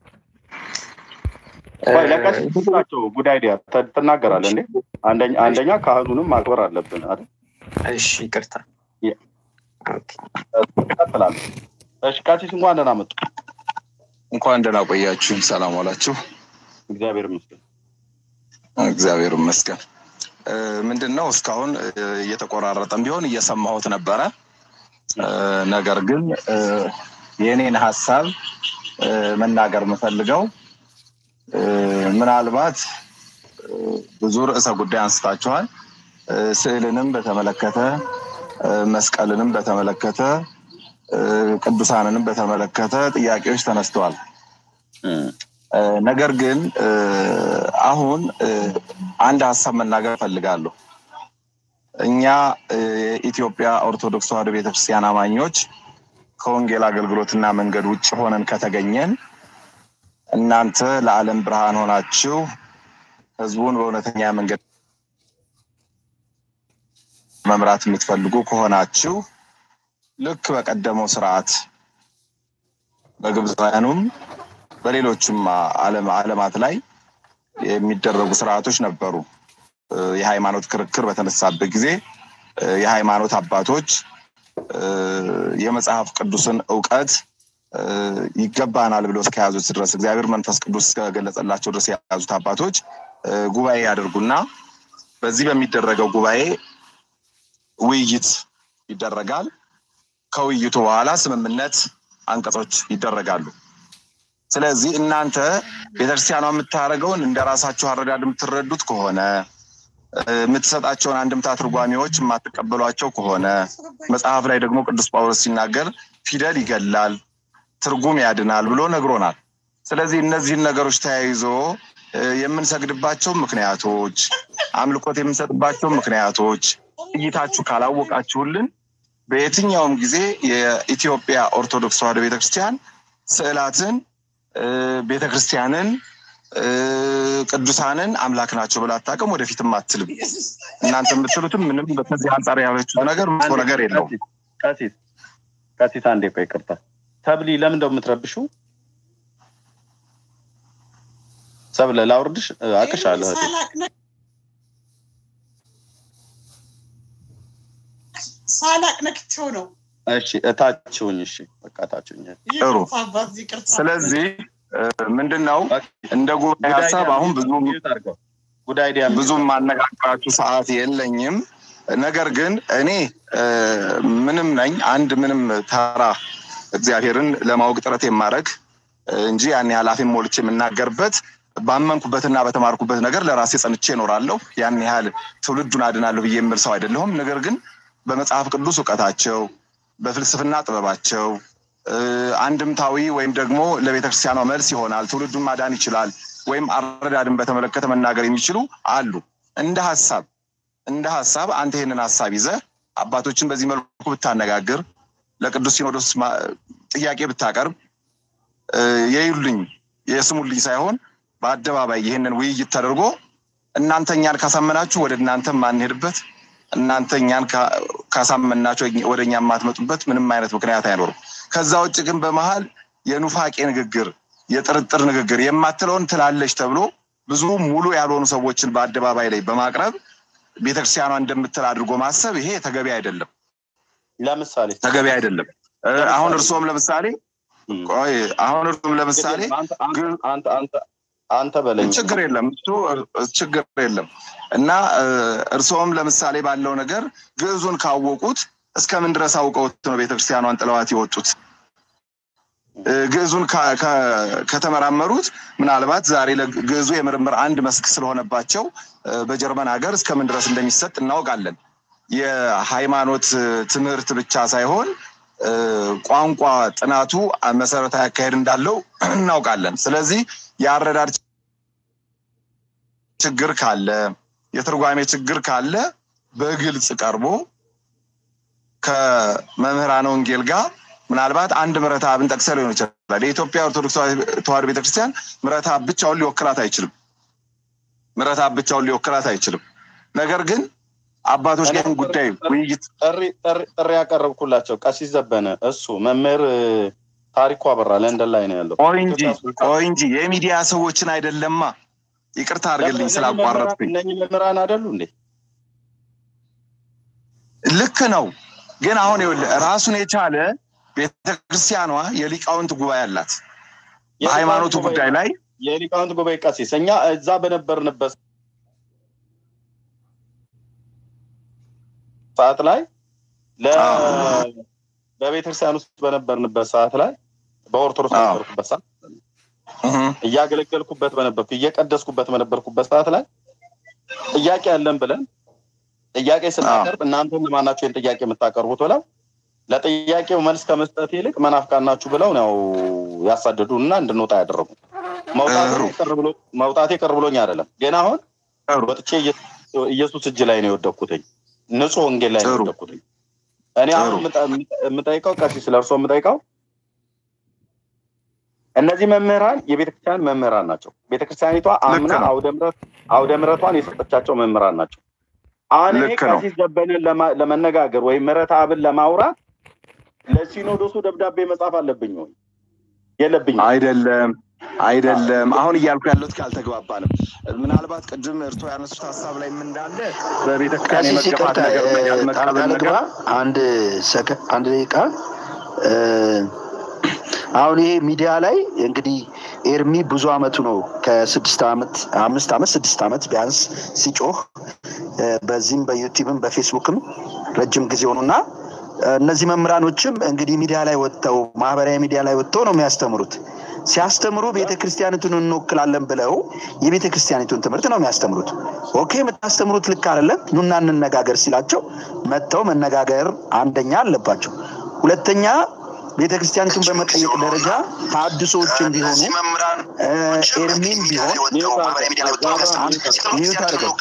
A: ቆይ ለቀሲሱ እንስጣቸው። ጉድ አይዲያ ተ- ትናገራለህ እንዴ? አንደኛ አንደኛ ካህኑንም ማክበር አለብን አይደል?
S: እሺ ይቅርታ
A: ትቀጥላለህ። እሺ ቀሲስ እንኳን ደህና መጡ።
T: እንኳን ደህና ቆያችሁ። ሰላም ዋላችሁ።
A: እግዚአብሔር ይመስገን።
T: እግዚአብሔር ይመስገን። እ፣ ምንድን ነው እስካሁን እ፣ እየተቆራረጠም ቢሆን እየሰማሁት ነበረ። እ፣ ነገር ግን እ፣ የእኔን ሀሳብ እ፣ መናገር የምፈልገው እ፣ ምናልባት እ፣ ብዙ ርዕሰ ጉዳይ አንስታችኋል። እ፣ ስዕልንም በተመለከተ እ፣ መስቀልንም በተመለከተ እ፣ ቅዱሳንንም በተመለከተ ጥያቄዎች ተነስተዋል። እ፣ ነገር ግን እ፣ አሁን እ፣ አንድ ሀሳብ መናገር እፈልጋለሁ። እኛ እ፣ የኢትዮጵያ ኦርቶዶክስ ተዋሕዶ ቤተክርስቲያን አማኞች ከወንጌል አገልግሎትና መንገድ ውጭ ሆነን ከተገኘን እናንተ ለዓለም ብርሃን ሆናችሁ ህዝቡን በእውነተኛ መንገድ መምራት የምትፈልጉ ከሆናችሁ ልክ በቀደመው ስርዓት በግብፃውያኑም በሌሎችም ዓለም ዓለማት ላይ የሚደረጉ ስርዓቶች ነበሩ። እ፣ የሃይማኖት ክርክር በተነሳበት ጊዜ እ፣ የሃይማኖት አባቶች እ፣ የመጽሐፍ ቅዱስን እውቀት እ፣ ይገባናል ብለው እስከያዙት ድረስ እግዚአብሔር መንፈስ ቅዱስ እስከገለጸላቸው ድረስ የያዙት አባቶች እ፣ ጉባኤ ያደርጉና በዚህ በሚደረገው ጉባኤ ውይይት ይደረጋል። ከውይይቱ በኋላ ስምምነት አንቀጾች ይደረጋሉ። ስለዚህ እናንተ ቤተክርስቲያኗ የምታደርገውን እንደ ራሳችሁ አረዳድ የምትረዱት ከሆነ እ፣ የምትሰጣቸውን አንድምታ ትርጓሜዎች የማትቀበሏቸው ከሆነ መጽሐፍ ላይ ደግሞ ቅዱስ ጳውሎስ ሲናገር ፊደል ይገላል፣ ትርጉም ያድናል ብሎ ነግሮናል። ስለዚህ እነዚህን ነገሮች ተያይዞ እ፣ የምንሰግድባቸው ምክንያቶች፣ አምልኮት የምንሰጥባቸው ምክንያቶች እይታችሁ ካላወቃችሁልን በየትኛውም ጊዜ የኢትዮጵያ ኦርቶዶክስ ተዋሕዶ ቤተክርስቲያን ስዕላትን እ፣ ቤተክርስቲያንን እ፣ ቅዱሳንን አምላክ ናቸው ብላ አታውቅም፣ ወደፊትም አትልም። እናንተ የምትሉትም ምንም በዚህ አንጻር ያለችው ነገር መጥፎ ነገር የለውም።
A: ቀሲስ ቀሲስ አንዴ ቆይ ይቅርታ። ሰብሊ ለምን እንደው የምትረብሹ? ሰብለ ላውርድሽ እ፣ አቅሻለሁ እህቴ።
U: ሳላቅ ነክቼው ነው።
A: እሺ እታችሁኝ። እሺ በቃ እታችሁኝ።
T: ጥሩ።
U: ይቅርታ አባት፣ ይቅርታ።
T: ስለዚህ ምንድን ነው እንደ ጉባኤ ሀሳብ አሁን ብዙ ብዙ ማነጋገራችሁ ሰዓት የለኝም። ነገር ግን እኔ እ፣ ምንም ነኝ አንድ ምንም ተራ እግዚአብሔርን ለማወቅ ጥረት የማድረግ እንጂ ያን ያህል አፌን ሞልቼ የምናገርበት ባመንኩበትና በተማርኩበት ነገር ለራሴ ጸንቼ እኖራለሁ። ያን ያህል ትውልዱን አድናለሁ ብዬ የምል ሰው አይደለሁም። ነገር ግን በመጽሐፍ ቅዱስ እውቀታቸው፣ በፍልስፍና ጥበባቸው እ፣ አንድምታዊ ወይም ደግሞ ለቤተክርስቲያኗ መልስ ይሆናል፣ ትውልዱን ማዳን ይችላል ወይም አረዳድን በተመለከተ መናገር የሚችሉ አሉ። እንደ ሀሳብ እንደ ሀሳብ አንተ ይህንን ሀሳብ ይዘህ አባቶችን በዚህ መልኩ ብታነጋግር፣ ለቅዱስ ሲኖዶስ ማ- ጥያቄ ብታቀርብ እ፣ የዩልኝ የስሙልኝ ሳይሆን በአደባባይ ይህንን ውይይት ተደርጎ እናንተ እኛን ካሳመናችሁ ወደ እናንተ ማንሄድበት እናንተ እኛን ካ- ካሳመናችሁ ወደ እኛ የማትመጡበት ምንም አይነት ምክንያት አይኖርም። ከዛ ውጭ ግን በመሀል የኑፋቄ ንግግር፣ የጥርጥር ንግግር የማትለውን ትላለች ተብሎ ብዙ ሙሉ ያልሆኑ ሰዎችን በአደባባይ ላይ በማቅረብ ቤተክርስቲያኗ እንደምትል አድርጎ ማሰብ ይሄ ተገቢ አይደለም።
A: ለምሳሌ
T: ተገቢ አይደለም። እ፣ አሁን እርስዎም ለምሳሌ ቆይ አሁን እርስዎም ለምሳሌ
A: አንተ አንተ አንተ በለኝ
T: ችግር የለም እሱ እ፣ ችግር የለም እና እ፣ እርስዎም ለምሳሌ ባለው ነገር ግዕዙን ካወቁት እስከምን ድረስ አውቀውት ነው ቤተክርስቲያኗን ጥለዋት የወጡት? እ፣ ግዕዙን ካ- ከ- ከተመራመሩት ምናልባት ዛሬ ለግዕዙ የምርምር አንድ መስክ ስለሆነባቸው እ፣ በጀርመን ሀገር እስከምን ድረስ እንደሚሰጥ እናውቃለን። የሃይማኖት እ፣ ትምህርት ብቻ ሳይሆን እ፣ ቋንቋ ጥናቱ መሰረታዊ አካሄድ እንዳለው እናውቃለን። ስለዚህ የአረዳድ ችግር ካለ የትርጓሜ ችግር ካለ በግልጽ ቀርቦ ከመምህራነ ወንጌል ጋር
B: ምናልባት አንድ ምሕረት አብን ጠቅሰህ ሊሆን ይችላል። የኢትዮጵያ ኦርቶዶክስ ተዋሕዶ ቤተክርስቲያን ምሕረት አብ ብቻውን ሊወክላት አይችልም። ምሕረት አብ ብቻውን ሊወክላት አይችልም። ነገር ግን አባቶች ጋር ጉዳይ ውይይት
A: ጥሪ ያቀረብኩላቸው ቀሲስ ዘበነ እሱ መምህር ታሪኩ አበራ ለንደን ላይ ነው ያለው።
B: ቆይ እንጂ ቆይ እንጂ የሚዲያ ሰዎችን አይደለማ። ይቅርታ አድርግልኝ ስላቋረጥኩኝ።
A: እነኚህ መምህራን አይደሉ እንዴ?
B: ልክ ነው። ግን አሁን ይኸውልህ ራሱን የቻለ ቤተክርስቲያኗ የሊቃውንት ጉባኤ አላት። በሃይማኖቱ ጉዳይ ላይ
A: የሊቃውንት ጉባኤ ቀሲስ እኛ እዛ በነበርንበት ሰዓት ላይ በቤተክርስቲያን ውስጥ በነበርንበት ሰዓት ላይ በኦርቶዶክስ በነበርኩበት ሰዓት እያገለገልኩበት በነበርኩ እየቀደስኩበት በነበርኩበት ሰዓት ላይ ጥያቄ ያለን ብለን ጥያቄ ስናቀርብ እናንተ ለማናቸው ይህን ጥያቄ የምታቀርቡት ብለው ለጥያቄው መልስ ከመስጠት ይልቅ መናፍቃን ናችሁ ብለው ነው ያሳደዱን እና እንድንወጣ ያደረጉ። መውጣቴ ቅር ብሎኝ አይደለም፣ ግን አሁን ወጥቼ ኢየሱስ እጅ ላይ ነው የወደኩትኝ። ንጹህ ወንጌል ላይ ነው የወደኩትኝ። እኔ አሁን የምጠይቀው ቀሲስ ስለ እርሶ የምጠይቀው እነዚህ መምህራን የቤተክርስቲያን መምህራን ናቸው። ቤተክርስቲያኒቷ አምና አውደ ምሕረቷን የሰጠቻቸው መምህራን ናቸው። አሁን እኔ ቀሲስ ዘበንን ለመነጋገር ወይም ምሕረት አብን ለማውራት ለሲኖዶሱ ደብዳቤ መጻፍ አለብኝ ወይ የለብኝ?
B: አይደለም አይደለም። አሁን እያልኩ ያለሁት ካልተግባባንም ምናልባት ቅድም እርቶ ያነሱት ሀሳብ ላይ ምን እንዳለ በቤተክርስቲያን የመገፋት ነገር ያልመቀበል ነገር
K: አንድ ሰከ አንድ ደቂቃ አሁን ይሄ ሚዲያ ላይ እንግዲህ ኤርሚ ብዙ አመቱ ነው ከስድስት ዓመት አምስት ዓመት ስድስት ዓመት ቢያንስ ሲጮህ በዚህም በዩቲዩብም በፌስቡክም ረጅም ጊዜ ሆኑና እነዚህ መምህራኖችም እንግዲህ ሚዲያ ላይ ወጥተው ማህበራዊ ሚዲያ ላይ ወጥተው ነው የሚያስተምሩት። ሲያስተምሩ ቤተ ክርስቲያኒቱን እንወክላለን ብለው የቤተ ክርስቲያኒቱን ትምህርት ነው የሚያስተምሩት። ኦኬ የምታስተምሩት ልክ አይደለም፣ ኑና እንነጋገር ሲላቸው መጥተው መነጋገር አንደኛ አለባቸው። ሁለተኛ ቤተ ክርስቲያኒቱን በመጠየቅ ደረጃ ተሐድሶዎችን ቢሆኑ ኤርሚም ቢሆን ሚዩት አድርገው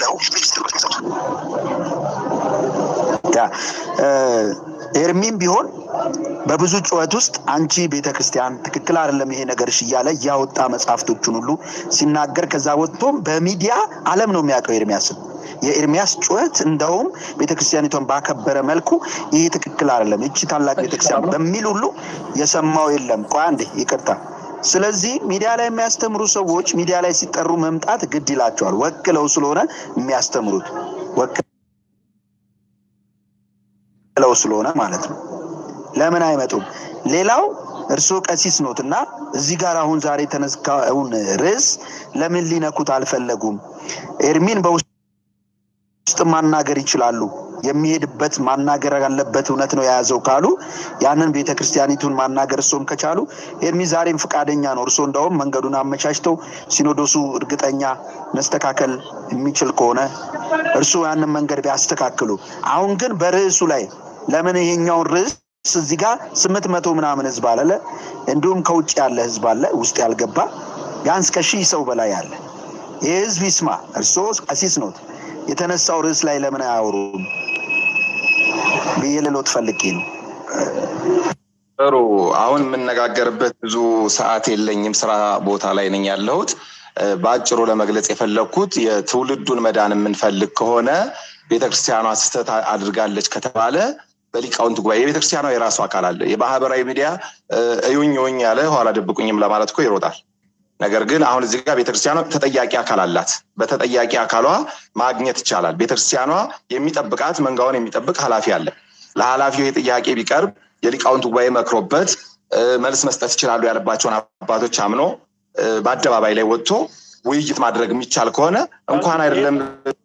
K: ኤርሚም ቢሆን በብዙ ጩኸት ውስጥ አንቺ ቤተ ክርስቲያን ትክክል አይደለም ይሄ ነገርሽ እያለ እያወጣ መጽሐፍቶቹን ሁሉ ሲናገር ከዛ ወጥቶም በሚዲያ አለም ነው የሚያውቀው ኤርሚያስን የኤርሚያስ ጩኸት እንደውም ቤተክርስቲያኒቷን ባከበረ መልኩ ይሄ ትክክል አይደለም እቺ ታላቅ ቤተክርስቲያን በሚል ሁሉ የሰማው የለም። ቆይ አንዴ ይቅርታ። ስለዚህ ሚዲያ ላይ የሚያስተምሩ ሰዎች ሚዲያ ላይ ሲጠሩ መምጣት ግድ ይላቸዋል። ወክለው ስለሆነ የሚያስተምሩት ወክለው ስለሆነ ማለት ነው። ለምን አይመጡም? ሌላው እርስዎ ቀሲስ ኖት እና እዚህ ጋር አሁን ዛሬ የተነሳውን ርዕስ ለምን ሊነኩት አልፈለጉም? ኤርሚን በውስጥ ውስጥ ማናገር ይችላሉ። የሚሄድበት ማናገር ያለበት እውነት ነው የያዘው ካሉ ያንን ቤተ ክርስቲያኒቱን ማናገር እርሶም ከቻሉ ኤርሚ ዛሬም ፈቃደኛ ነው። እርሶ እንደውም መንገዱን አመቻችተው ሲኖዶሱ እርግጠኛ መስተካከል የሚችል ከሆነ እርሱ ያንን መንገድ ቢያስተካክሉ። አሁን ግን በርዕሱ ላይ ለምን ይሄኛውን ርዕስ እዚህ ጋር ስምንት መቶ ምናምን ህዝብ አለ፣ እንዲሁም ከውጭ ያለ ህዝብ አለ፣ ውስጥ ያልገባ ቢያንስ ከሺህ ሰው በላይ አለ። ይህ ህዝብ ይስማ። እርሶ ቀሲስ ኖት። የተነሳው ርዕስ ላይ ለምን አያወሩም ብዬ ልሎት ፈልጌ ነው።
B: ጥሩ። አሁን የምነጋገርበት ብዙ ሰዓት የለኝም። ስራ ቦታ ላይ ነኝ ያለሁት። በአጭሩ ለመግለጽ የፈለግኩት የትውልዱን መዳን የምንፈልግ ከሆነ ቤተክርስቲያኗ ስህተት አድርጋለች ከተባለ በሊቃውንት ጉባኤ የቤተክርስቲያኗ የራሱ አካል አለ። የማህበራዊ ሚዲያ እዩኝ እዩኝ ያለ ኋላ ደብቁኝም ለማለት እኮ ይሮጣል። ነገር ግን አሁን እዚህ ጋር ቤተክርስቲያኗ ተጠያቂ አካል አላት። በተጠያቂ አካሏ ማግኘት ይቻላል። ቤተክርስቲያኗ የሚጠብቃት መንጋውን የሚጠብቅ ኃላፊ አለ። ለኃላፊው ይህ ጥያቄ ቢቀርብ የሊቃውንት ጉባኤ መክሮበት መልስ መስጠት ይችላሉ ያለባቸውን አባቶች አምኖ በአደባባይ ላይ ወጥቶ ውይይት ማድረግ የሚቻል ከሆነ እንኳን አይደለም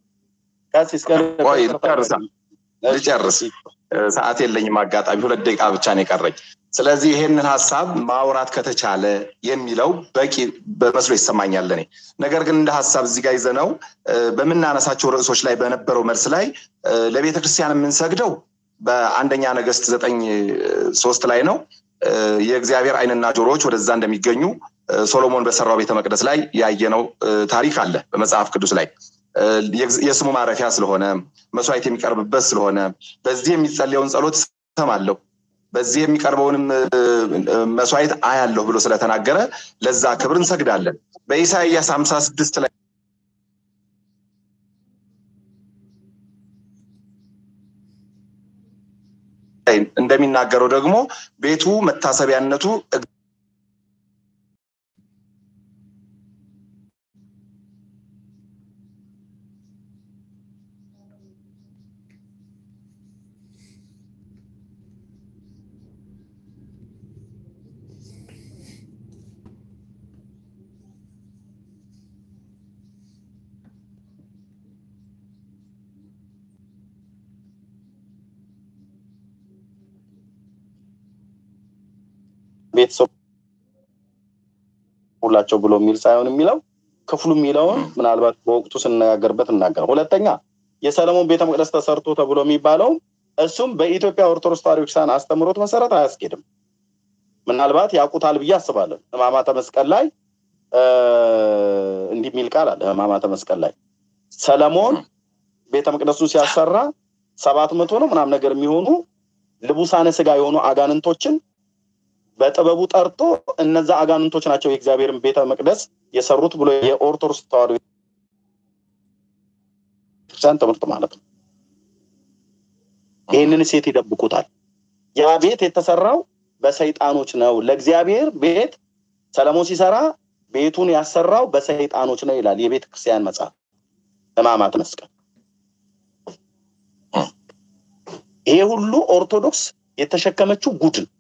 B: ቆይ ልጨርስ፣ ሰዓት የለኝም። አጋጣሚ ሁለት ደቂቃ ብቻ ነው የቀረኝ። ስለዚህ ይሄንን ሀሳብ ማውራት ከተቻለ የሚለው በቂ በመስሎ ይሰማኛል እኔ። ነገር ግን እንደ ሀሳብ እዚህ ጋር ይዘነው በምናነሳቸው ርዕሶች ላይ በነበረው መልስ ላይ ለቤተ ክርስቲያን የምንሰግደው በአንደኛ ነገስት ዘጠኝ ሶስት ላይ ነው። የእግዚአብሔር ዓይንና ጆሮዎች ወደዛ እንደሚገኙ ሶሎሞን በሰራው ቤተ መቅደስ ላይ ያየነው ታሪክ አለ በመጽሐፍ ቅዱስ ላይ የስሙ ማረፊያ ስለሆነ መስዋዕት የሚቀርብበት ስለሆነ በዚህ የሚጸለየውን ጸሎት እሰማለሁ። በዚህ የሚቀርበውንም መስዋዕት አያለሁ ብሎ ስለተናገረ ለዛ ክብር እንሰግዳለን። በኢሳይያስ ሀምሳ ስድስት ላይ እንደሚናገረው ደግሞ ቤቱ መታሰቢያነቱ
A: ቤተሰብ ሁላቸው ብሎ የሚል ሳይሆን የሚለው ክፍሉ የሚለውን ምናልባት በወቅቱ ስነጋገርበት እናገር። ሁለተኛ የሰለሞን ቤተ መቅደስ ተሰርቶ ተብሎ የሚባለው እሱም በኢትዮጵያ ኦርቶዶክስ ተዋሕዶ ቤተክርስቲያን አስተምሮት መሰረት አያስኬድም። ምናልባት ያውቁታል ብዬ አስባለሁ። ሕማማተ መስቀል ላይ እንዲህ የሚል ቃል አለ። ሕማማተ መስቀል ላይ ሰለሞን ቤተ መቅደሱን ሲያሰራ ሰባት መቶ ነው ምናምን ነገር የሚሆኑ ልቡሳነ ስጋ የሆኑ አጋንንቶችን በጥበቡ ጠርቶ እነዛ አጋንንቶች ናቸው የእግዚአብሔርን ቤተ መቅደስ የሰሩት ብሎ የኦርቶዶክስ ተዋሕዶ ቤተክርስቲያን ትምህርት ማለት ነው። ይህንን ሴት ይደብቁታል። ያ ቤት የተሰራው በሰይጣኖች ነው። ለእግዚአብሔር ቤት ሰለሞን ሲሰራ ቤቱን ያሰራው በሰይጣኖች ነው ይላል የቤተ ክርስቲያን መጽሐፍ ሕማማተ መስቀል። ይሄ ሁሉ ኦርቶዶክስ የተሸከመችው ጉድ ነው።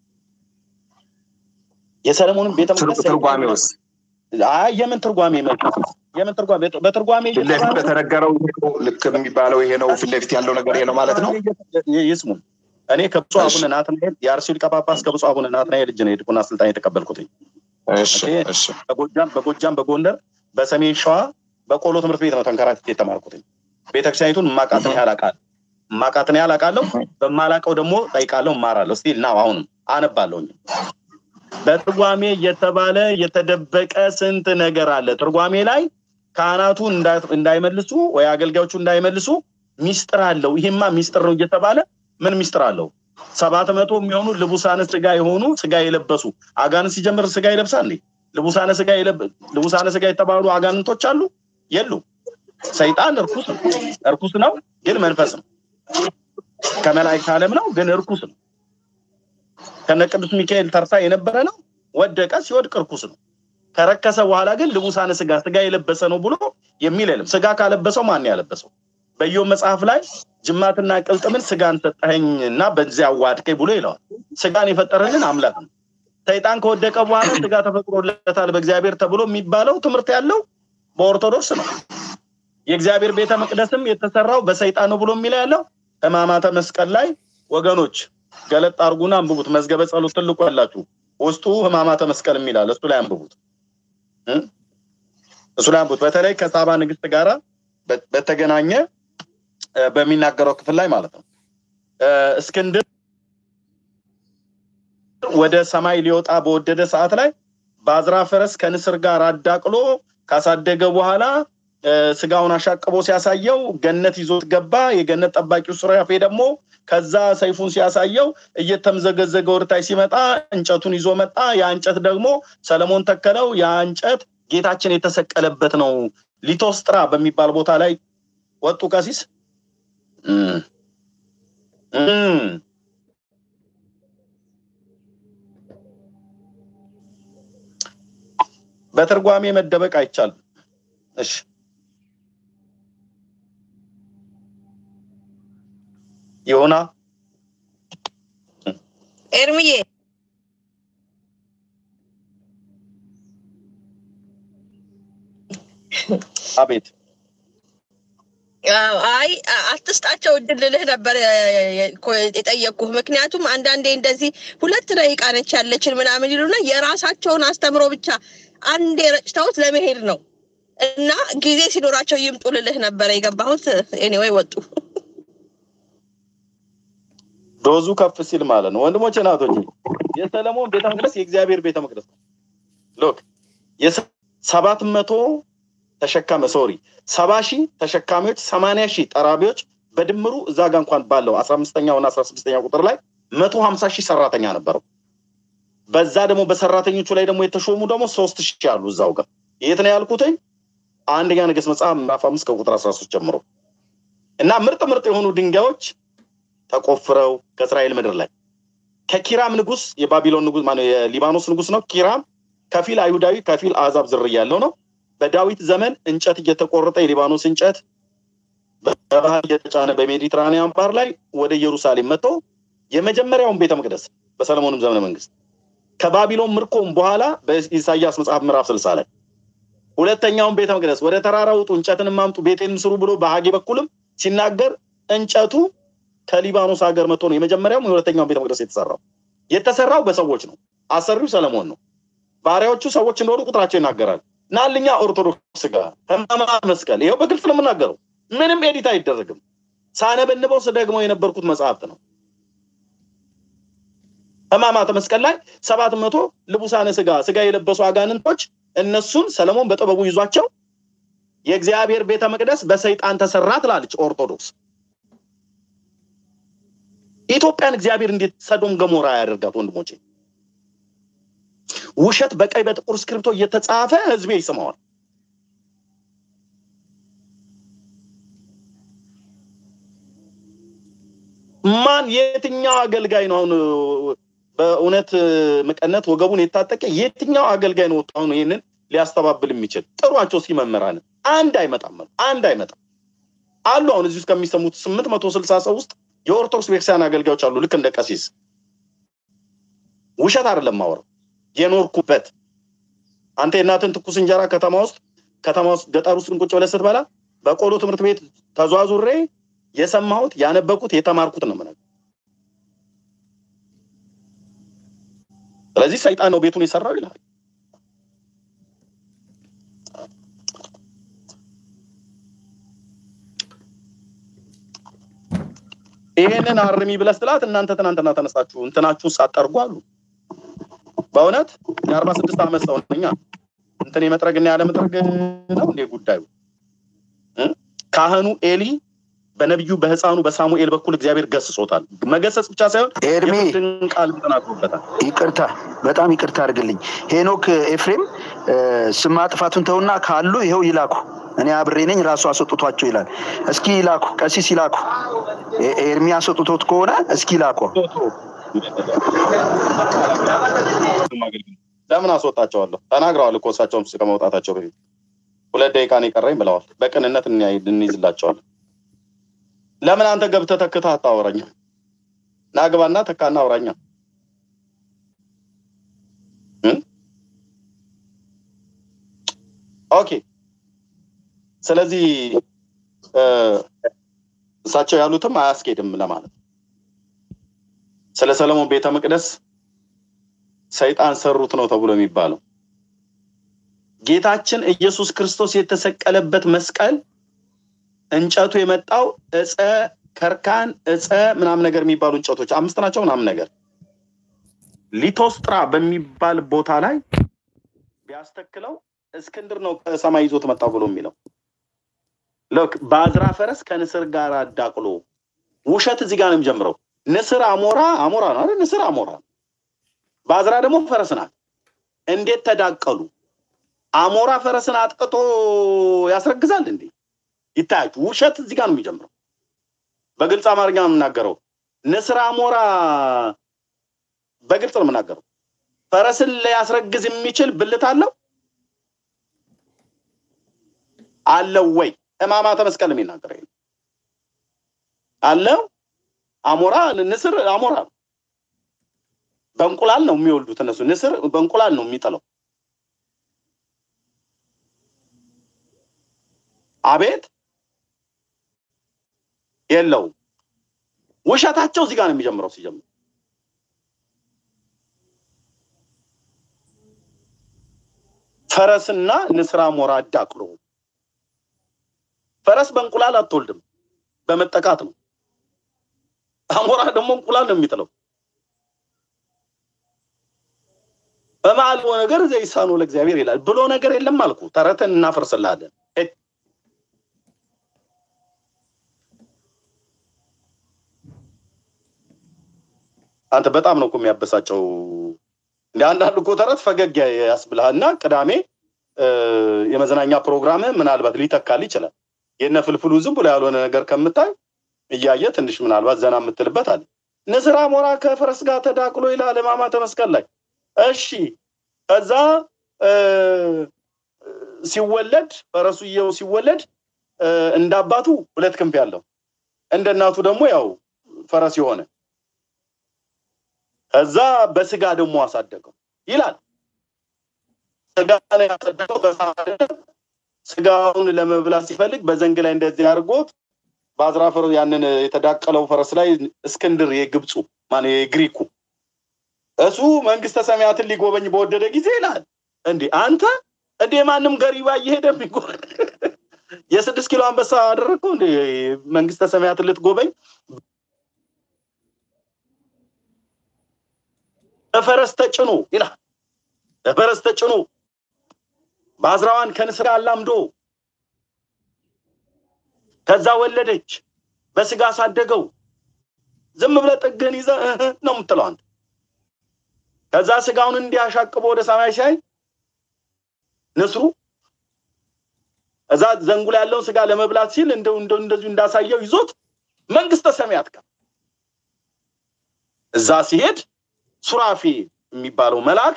A: የሰለሞንን ቤተ መቅደስ
B: ትርጓሜ ውስጥ
A: አይ የምን ትርጓሜ መልካም የምን ትርጓሜ በትርጓሜ
B: ፊት ለፊት በተነገረው ልክ የሚባለው ይሄ ነው። ፊት ለፊት ያለው ነገር ይሄ ነው ማለት ነው።
A: ይስሙ እኔ ከብፁዕ አቡነ ናትናኤል የአርሲው ሊቀ ጳጳስ ከብፁዕ አቡነ ናትናኤል እጅ ነው የዲቁና ስልጣን የተቀበልኩትኝ። በጎጃም በጎጃም በጎንደር በሰሜን ሸዋ በቆሎ ትምህርት ቤት ነው ተንከራትቼ የተማርኩትኝ። ቤተክርስቲያኒቱን ማቃትን ያህል አውቃለሁ ማቃትን ያህል አውቃለሁ። በማላውቀው ደግሞ ጠይቃለሁ፣ እማራለሁ። ስቲል ናው አሁንም አነባለሁኝ። በትርጓሜ የተባለ የተደበቀ ስንት ነገር አለ። ትርጓሜ ላይ ካህናቱ እንዳይመልሱ ወይ አገልጋዮቹ እንዳይመልሱ ሚስጥር አለው። ይሄማ ሚስጥር ነው እየተባለ ምን ሚስጥር አለው? ሰባት መቶ የሚሆኑ ልቡሳነ ስጋ የሆኑ ስጋ የለበሱ አጋንንት ሲጀምር ስጋ ይለብሳል እንዴ? ልቡሳነ ስጋ ልቡሳነ ስጋ የተባሉ አጋንንቶች አሉ የሉ? ሰይጣን እርኩስ ነው፣ እርኩስ ነው ግን መንፈስ ነው። ከመላእክት ዓለም ነው ግን እርኩስ ነው። ከነ ቅዱስ ሚካኤል ተርታ የነበረ ነው። ወደቀ፣ ሲወድቅ እርኩስ ነው። ከረከሰ በኋላ ግን ልቡሳነ ስጋ ስጋ የለበሰ ነው ብሎ የሚል የለም። ስጋ ካለበሰው ማን ያለበሰው? በኢዮብ መጽሐፍ ላይ ጅማትና ቅልጥምን ስጋን ሰጠኸኝ እና በዚያ አዋድቀኝ ብሎ ይለዋል። ስጋን የፈጠረልን አምላክ ነው። ሰይጣን ከወደቀ በኋላ ስጋ ተፈጥሮለታል በእግዚአብሔር ተብሎ የሚባለው ትምህርት ያለው በኦርቶዶክስ ነው። የእግዚአብሔር ቤተ መቅደስም የተሰራው በሰይጣን ነው ብሎ የሚለው ያለው ሕማማተ መስቀል ላይ ወገኖች ገለጥ አርጉና አንብቡት። መዝገበ ጸሎት ትልቁ ያላችሁ ውስጡ ሕማማተ መስቀል የሚላል እሱ ላይ አንብቡት፣ እሱ ላይ አንብቡት። በተለይ ከሳባ ንግስት ጋራ በተገናኘ በሚናገረው ክፍል ላይ ማለት ነው። እስክንድር ወደ ሰማይ ሊወጣ በወደደ ሰዓት ላይ በአዝራ ፈረስ ከንስር ጋር አዳቅሎ ካሳደገ በኋላ ስጋውን አሻቅቦ ሲያሳየው ገነት ይዞት ገባ። የገነት ጠባቂው ሱራፌ ደግሞ ከዛ ሰይፉን ሲያሳየው እየተምዘገዘገ ወደታች ሲመጣ እንጨቱን ይዞ መጣ። ያ እንጨት ደግሞ ሰለሞን ተከለው። ያ እንጨት ጌታችን የተሰቀለበት ነው። ሊቶስጥራ በሚባል ቦታ ላይ ወጡ ቀሲስ በትርጓሜ መደበቅ አይቻልም። እሺ ይሁና
D: ኤርምዬ
A: አቤት
D: አይ አትስጣቸው እድል ልልህ ነበር የጠየቅኩህ። ምክንያቱም አንዳንዴ እንደዚህ ሁለት ደቂቃ ነች ያለችን ምናምን ይሉና የራሳቸውን አስተምሮ ብቻ አንዴ ረጭተውት ለመሄድ ነው እና ጊዜ ሲኖራቸው ይምጡ ልልህ ነበረ የገባሁት። ኤኒዌይ ወጡ።
A: ዶዙ ከፍ ሲል ማለት ነው። ወንድሞቼ ናቶች የሰለሞን ቤተ መቅደስ የእግዚአብሔር ቤተ መቅደስ ነው። ሎክ ሰባት መቶ ተሸካሚ ሶሪ ሰባ ሺህ ተሸካሚዎች ሰማንያ ሺህ ጠራቢዎች በድምሩ እዛ ጋ እንኳን ባለው አስራ አምስተኛው እና አስራ ስድስተኛ ቁጥር ላይ መቶ ሀምሳ ሺህ ሰራተኛ ነበረው። በዛ ደግሞ በሰራተኞቹ ላይ ደግሞ የተሾሙ ደግሞ ሶስት ሺህ አሉ እዛው ጋር። የት ነው ያልኩትኝ? አንደኛ ነገሥት መጽሐፍ ምዕራፍ አምስት ከቁጥር አስራ ሶስት ጀምሮ እና ምርጥ ምርጥ የሆኑ ድንጋዮች ተቆፍረው ከእስራኤል ምድር ላይ ከኪራም ንጉስ የባቢሎን ንጉስ ማነው የሊባኖስ ንጉስ ነው። ኪራም ከፊል አይሁዳዊ ከፊል አሕዛብ ዝርያ ያለው ነው። በዳዊት ዘመን እንጨት እየተቆረጠ የሊባኖስ እንጨት በባህር እየተጫነ በሜዲትራኒያን ባህር ላይ ወደ ኢየሩሳሌም መጥቶ የመጀመሪያውን ቤተ መቅደስ በሰለሞንም ዘመነ መንግስት ከባቢሎን ምርኮም በኋላ በኢሳያስ መጽሐፍ ምዕራፍ ስልሳ ላይ ሁለተኛውን ቤተ መቅደስ ወደ ተራራ ውጡ፣ እንጨትን ማምጡ፣ ቤቴን ስሩ ብሎ በሀጌ በኩልም ሲናገር እንጨቱ ከሊባኖስ ሀገር መጥቶ ነው የመጀመሪያውም የሁለተኛውን ቤተ መቅደስ የተሰራው። የተሰራው በሰዎች ነው። አሰሪው ሰለሞን ነው። ባሪያዎቹ ሰዎች እንደሆኑ ቁጥራቸው ይናገራል። ናልኛ ኦርቶዶክስ ጋር ሕማማት መስቀል ይኸው በግልጽ ነው የምናገረው። ምንም ኤዲት አይደረግም። ሳነበንበው ስደግመው የነበርኩት መጽሐፍት ነው። ሕማማተ መስቀል ላይ ሰባት መቶ ልቡሳነ ስጋ ስጋ የለበሱ አጋንንቶች እነሱን ሰለሞን በጥበቡ ይዟቸው የእግዚአብሔር ቤተ መቅደስ በሰይጣን ተሰራ ትላለች ኦርቶዶክስ። ኢትዮጵያን እግዚአብሔር እንዴት ሰዶም ገሞራ ያደርጋት? ወንድሞቼ ውሸት በቀይ በጥቁር እስክሪብቶ እየተጻፈ ህዝቤ ይስመዋል። ማን የትኛው አገልጋይ ነው አሁን በእውነት ምቀነት ወገቡን የታጠቀ የትኛው አገልጋይ ነው ወጥቶ አሁን ይህንን ሊያስተባብል የሚችል? ጥሯቸው እስኪ መምህራንን። አንድ አይመጣም፣ አንድ አይመጣም አሉ። አሁን እዚህ ውስጥ ከሚሰሙት ስምንት መቶ ስልሳ ሰው ውስጥ የኦርቶዶክስ ቤተክርስቲያን አገልጋዮች አሉ። ልክ እንደ ቀሲስ ውሸት አይደለም ማወራው የኖርኩበት። አንተ የእናትን ትኩስ እንጀራ ከተማ ውስጥ ከተማ ውስጥ ገጠር ውስጥ ቁጭ ብለህ ስትበላ በቆሎ ትምህርት ቤት ተዟዙሬ የሰማሁት ያነበኩት የተማርኩት ነው የምነግርህ። ስለዚህ ሰይጣን ነው ቤቱን የሰራው ይላል። ይሄንን አርሚ ብለህ ስትላት እናንተ ትናንትና ተነሳችሁ እንትናችሁን ሳጠርጉ አሉ። በእውነት የአርባ ስድስት ዓመት ሰው ነኛ እንትን የመጥረግና ያለመጥረግ ነው እንዴ ጉዳዩ? ካህኑ ኤሊ በነቢዩ በህፃኑ በሳሙኤል በኩል እግዚአብሔር ገስጾታል። መገሰጽ ብቻ ሳይሆን
K: ኤርሚ
A: ቃል ተናግሮበታል።
K: ይቅርታ፣ በጣም ይቅርታ አድርግልኝ። ሄኖክ ኤፍሬም ስም ማጥፋቱን ተውና ካሉ ይኸው ይላኩ። እኔ አብሬ ነኝ ራሱ አስወጥቷቸው ይላል። እስኪ ይላኩ፣ ቀሲስ ይላኩ። ኤርሚ አስወጥቶት ከሆነ እስኪ ይላኩ።
A: ለምን አስወጣቸዋለሁ? ተናግረዋል እኮ እሳቸውም ከመውጣታቸው በፊት ሁለት ደቂቃ ነው የቀረኝ ብለዋል። በቅንነት እንይዝላቸዋለን። ለምን አንተ ገብተህ ተክተህ አታወራኛ? ናግባና ተካና አውራኛ። ኦኬ። ስለዚህ እሳቸው ያሉትም አያስኬድም ለማለት ስለ ሰለሞን ቤተ መቅደስ ሰይጣን ሰሩት ነው ተብሎ የሚባለው ጌታችን ኢየሱስ ክርስቶስ የተሰቀለበት መስቀል እንጨቱ የመጣው እፀ ከርካን እፀ ምናምን ነገር የሚባሉ እንጨቶች አምስት ናቸው ምናምን ነገር ሊቶስጥራ በሚባል ቦታ ላይ ቢያስተክለው እስክንድር ነው ከሰማይ ይዞት መጣው ብሎ የሚለው ልክ በአዝራ ፈረስ ከንስር ጋር አዳቅሎ ውሸት እዚህ ጋር ነው የሚጀምረው። ንስር አሞራ አሞራ ነው አይደል? ንስር አሞራ በአዝራ ደግሞ ፈረስ ናት። እንዴት ተዳቀሉ? አሞራ ፈረስን አጥቅቶ ያስረግዛል እንዴ? ይታያችሁ፣ ውሸት እዚህ ጋር ነው የሚጀምረው። በግልጽ አማርኛ ነው የምናገረው። ንስር አሞራ በግልጽ ነው የምናገረው። ፈረስን ሊያስረግዝ የሚችል ብልት አለው አለው ወይ? ሕማማተ መስቀል የሚናገር አለው። አሞራ ንስር አሞራ ነው። በእንቁላል ነው የሚወልዱት እነሱ። ንስር በእንቁላል ነው የሚጥለው። አቤት የለውም። ውሸታቸው እዚህ ጋር ነው የሚጀምረው። ሲጀምር ፈረስና ንስር አሞራ አዳቅሎ ፈረስ በእንቁላል አትወልድም፣ በመጠቃት ነው። አሞራ ደግሞ እንቁላል ነው የሚጥለው። በማልቦ ነገር ዘይሳኑ ለእግዚአብሔር ይላል ብሎ ነገር የለም አልኩ። ተረትን እናፈርስላለን። አንተ በጣም ነው እኮ የሚያበሳጨው። እንደ አንዳንድ እኮ ተረት ፈገግ ያስብልሃል። እና ቅዳሜ የመዝናኛ ፕሮግራም ምናልባት ሊተካል ይችላል። የነ ፍልፍሉ ዝም ብሎ ያልሆነ ነገር ከምታይ እያየ ትንሽ ምናልባት ዘና የምትልበት አለ። ንስር አሞራ ከፈረስ ጋር ተዳቅሎ ይላል ሕማማተ መስቀል ላይ። እሺ ከዛ ሲወለድ ፈረሱየው ሲወለድ እንደ አባቱ ሁለት ክንፍ ያለው እንደ እናቱ ደግሞ ያው ፈረስ የሆነ ከዛ በስጋ ደግሞ አሳደገው ይላል። ስጋ ነው ያሳደገው በሳደ ስጋውን ለመብላት ሲፈልግ በዘንግ ላይ እንደዚህ አድርጎት በአዝራፈሩ ያንን የተዳቀለው ፈረስ ላይ እስክንድር የግብፁ ማን የግሪኩ እሱ መንግስተ ሰማያትን ሊጎበኝ በወደደ ጊዜ ይላል። እንዴ አንተ እንዴ ማንም ገሪባ እየሄደ የሚጎ የስድስት ኪሎ አንበሳ አደረግከው እንዴ መንግስተ ሰማያትን ልትጎበኝ በፈረስ ተጭኖ ይላል። በፈረስ ተጭኖ ባዝራዋን ከንስር ጋር አላምዶ ከዛ ወለደች፣ በስጋ አሳደገው። ዝም ብለህ ጥግህን ይዘህ እህ ነው የምትለው አንተ። ከዛ ስጋውን እንዲያሻቅቦ ወደ ሰማይ ሲያይ ንስሩ እዛ ዘንጉ ላይ ያለውን ስጋ ለመብላት ሲል እንደው እንደው እንደዚሁ እንዳሳየው ይዞት መንግስተ ሰማያት ጋር እዛ ሲሄድ ሱራፊ የሚባለው መልአክ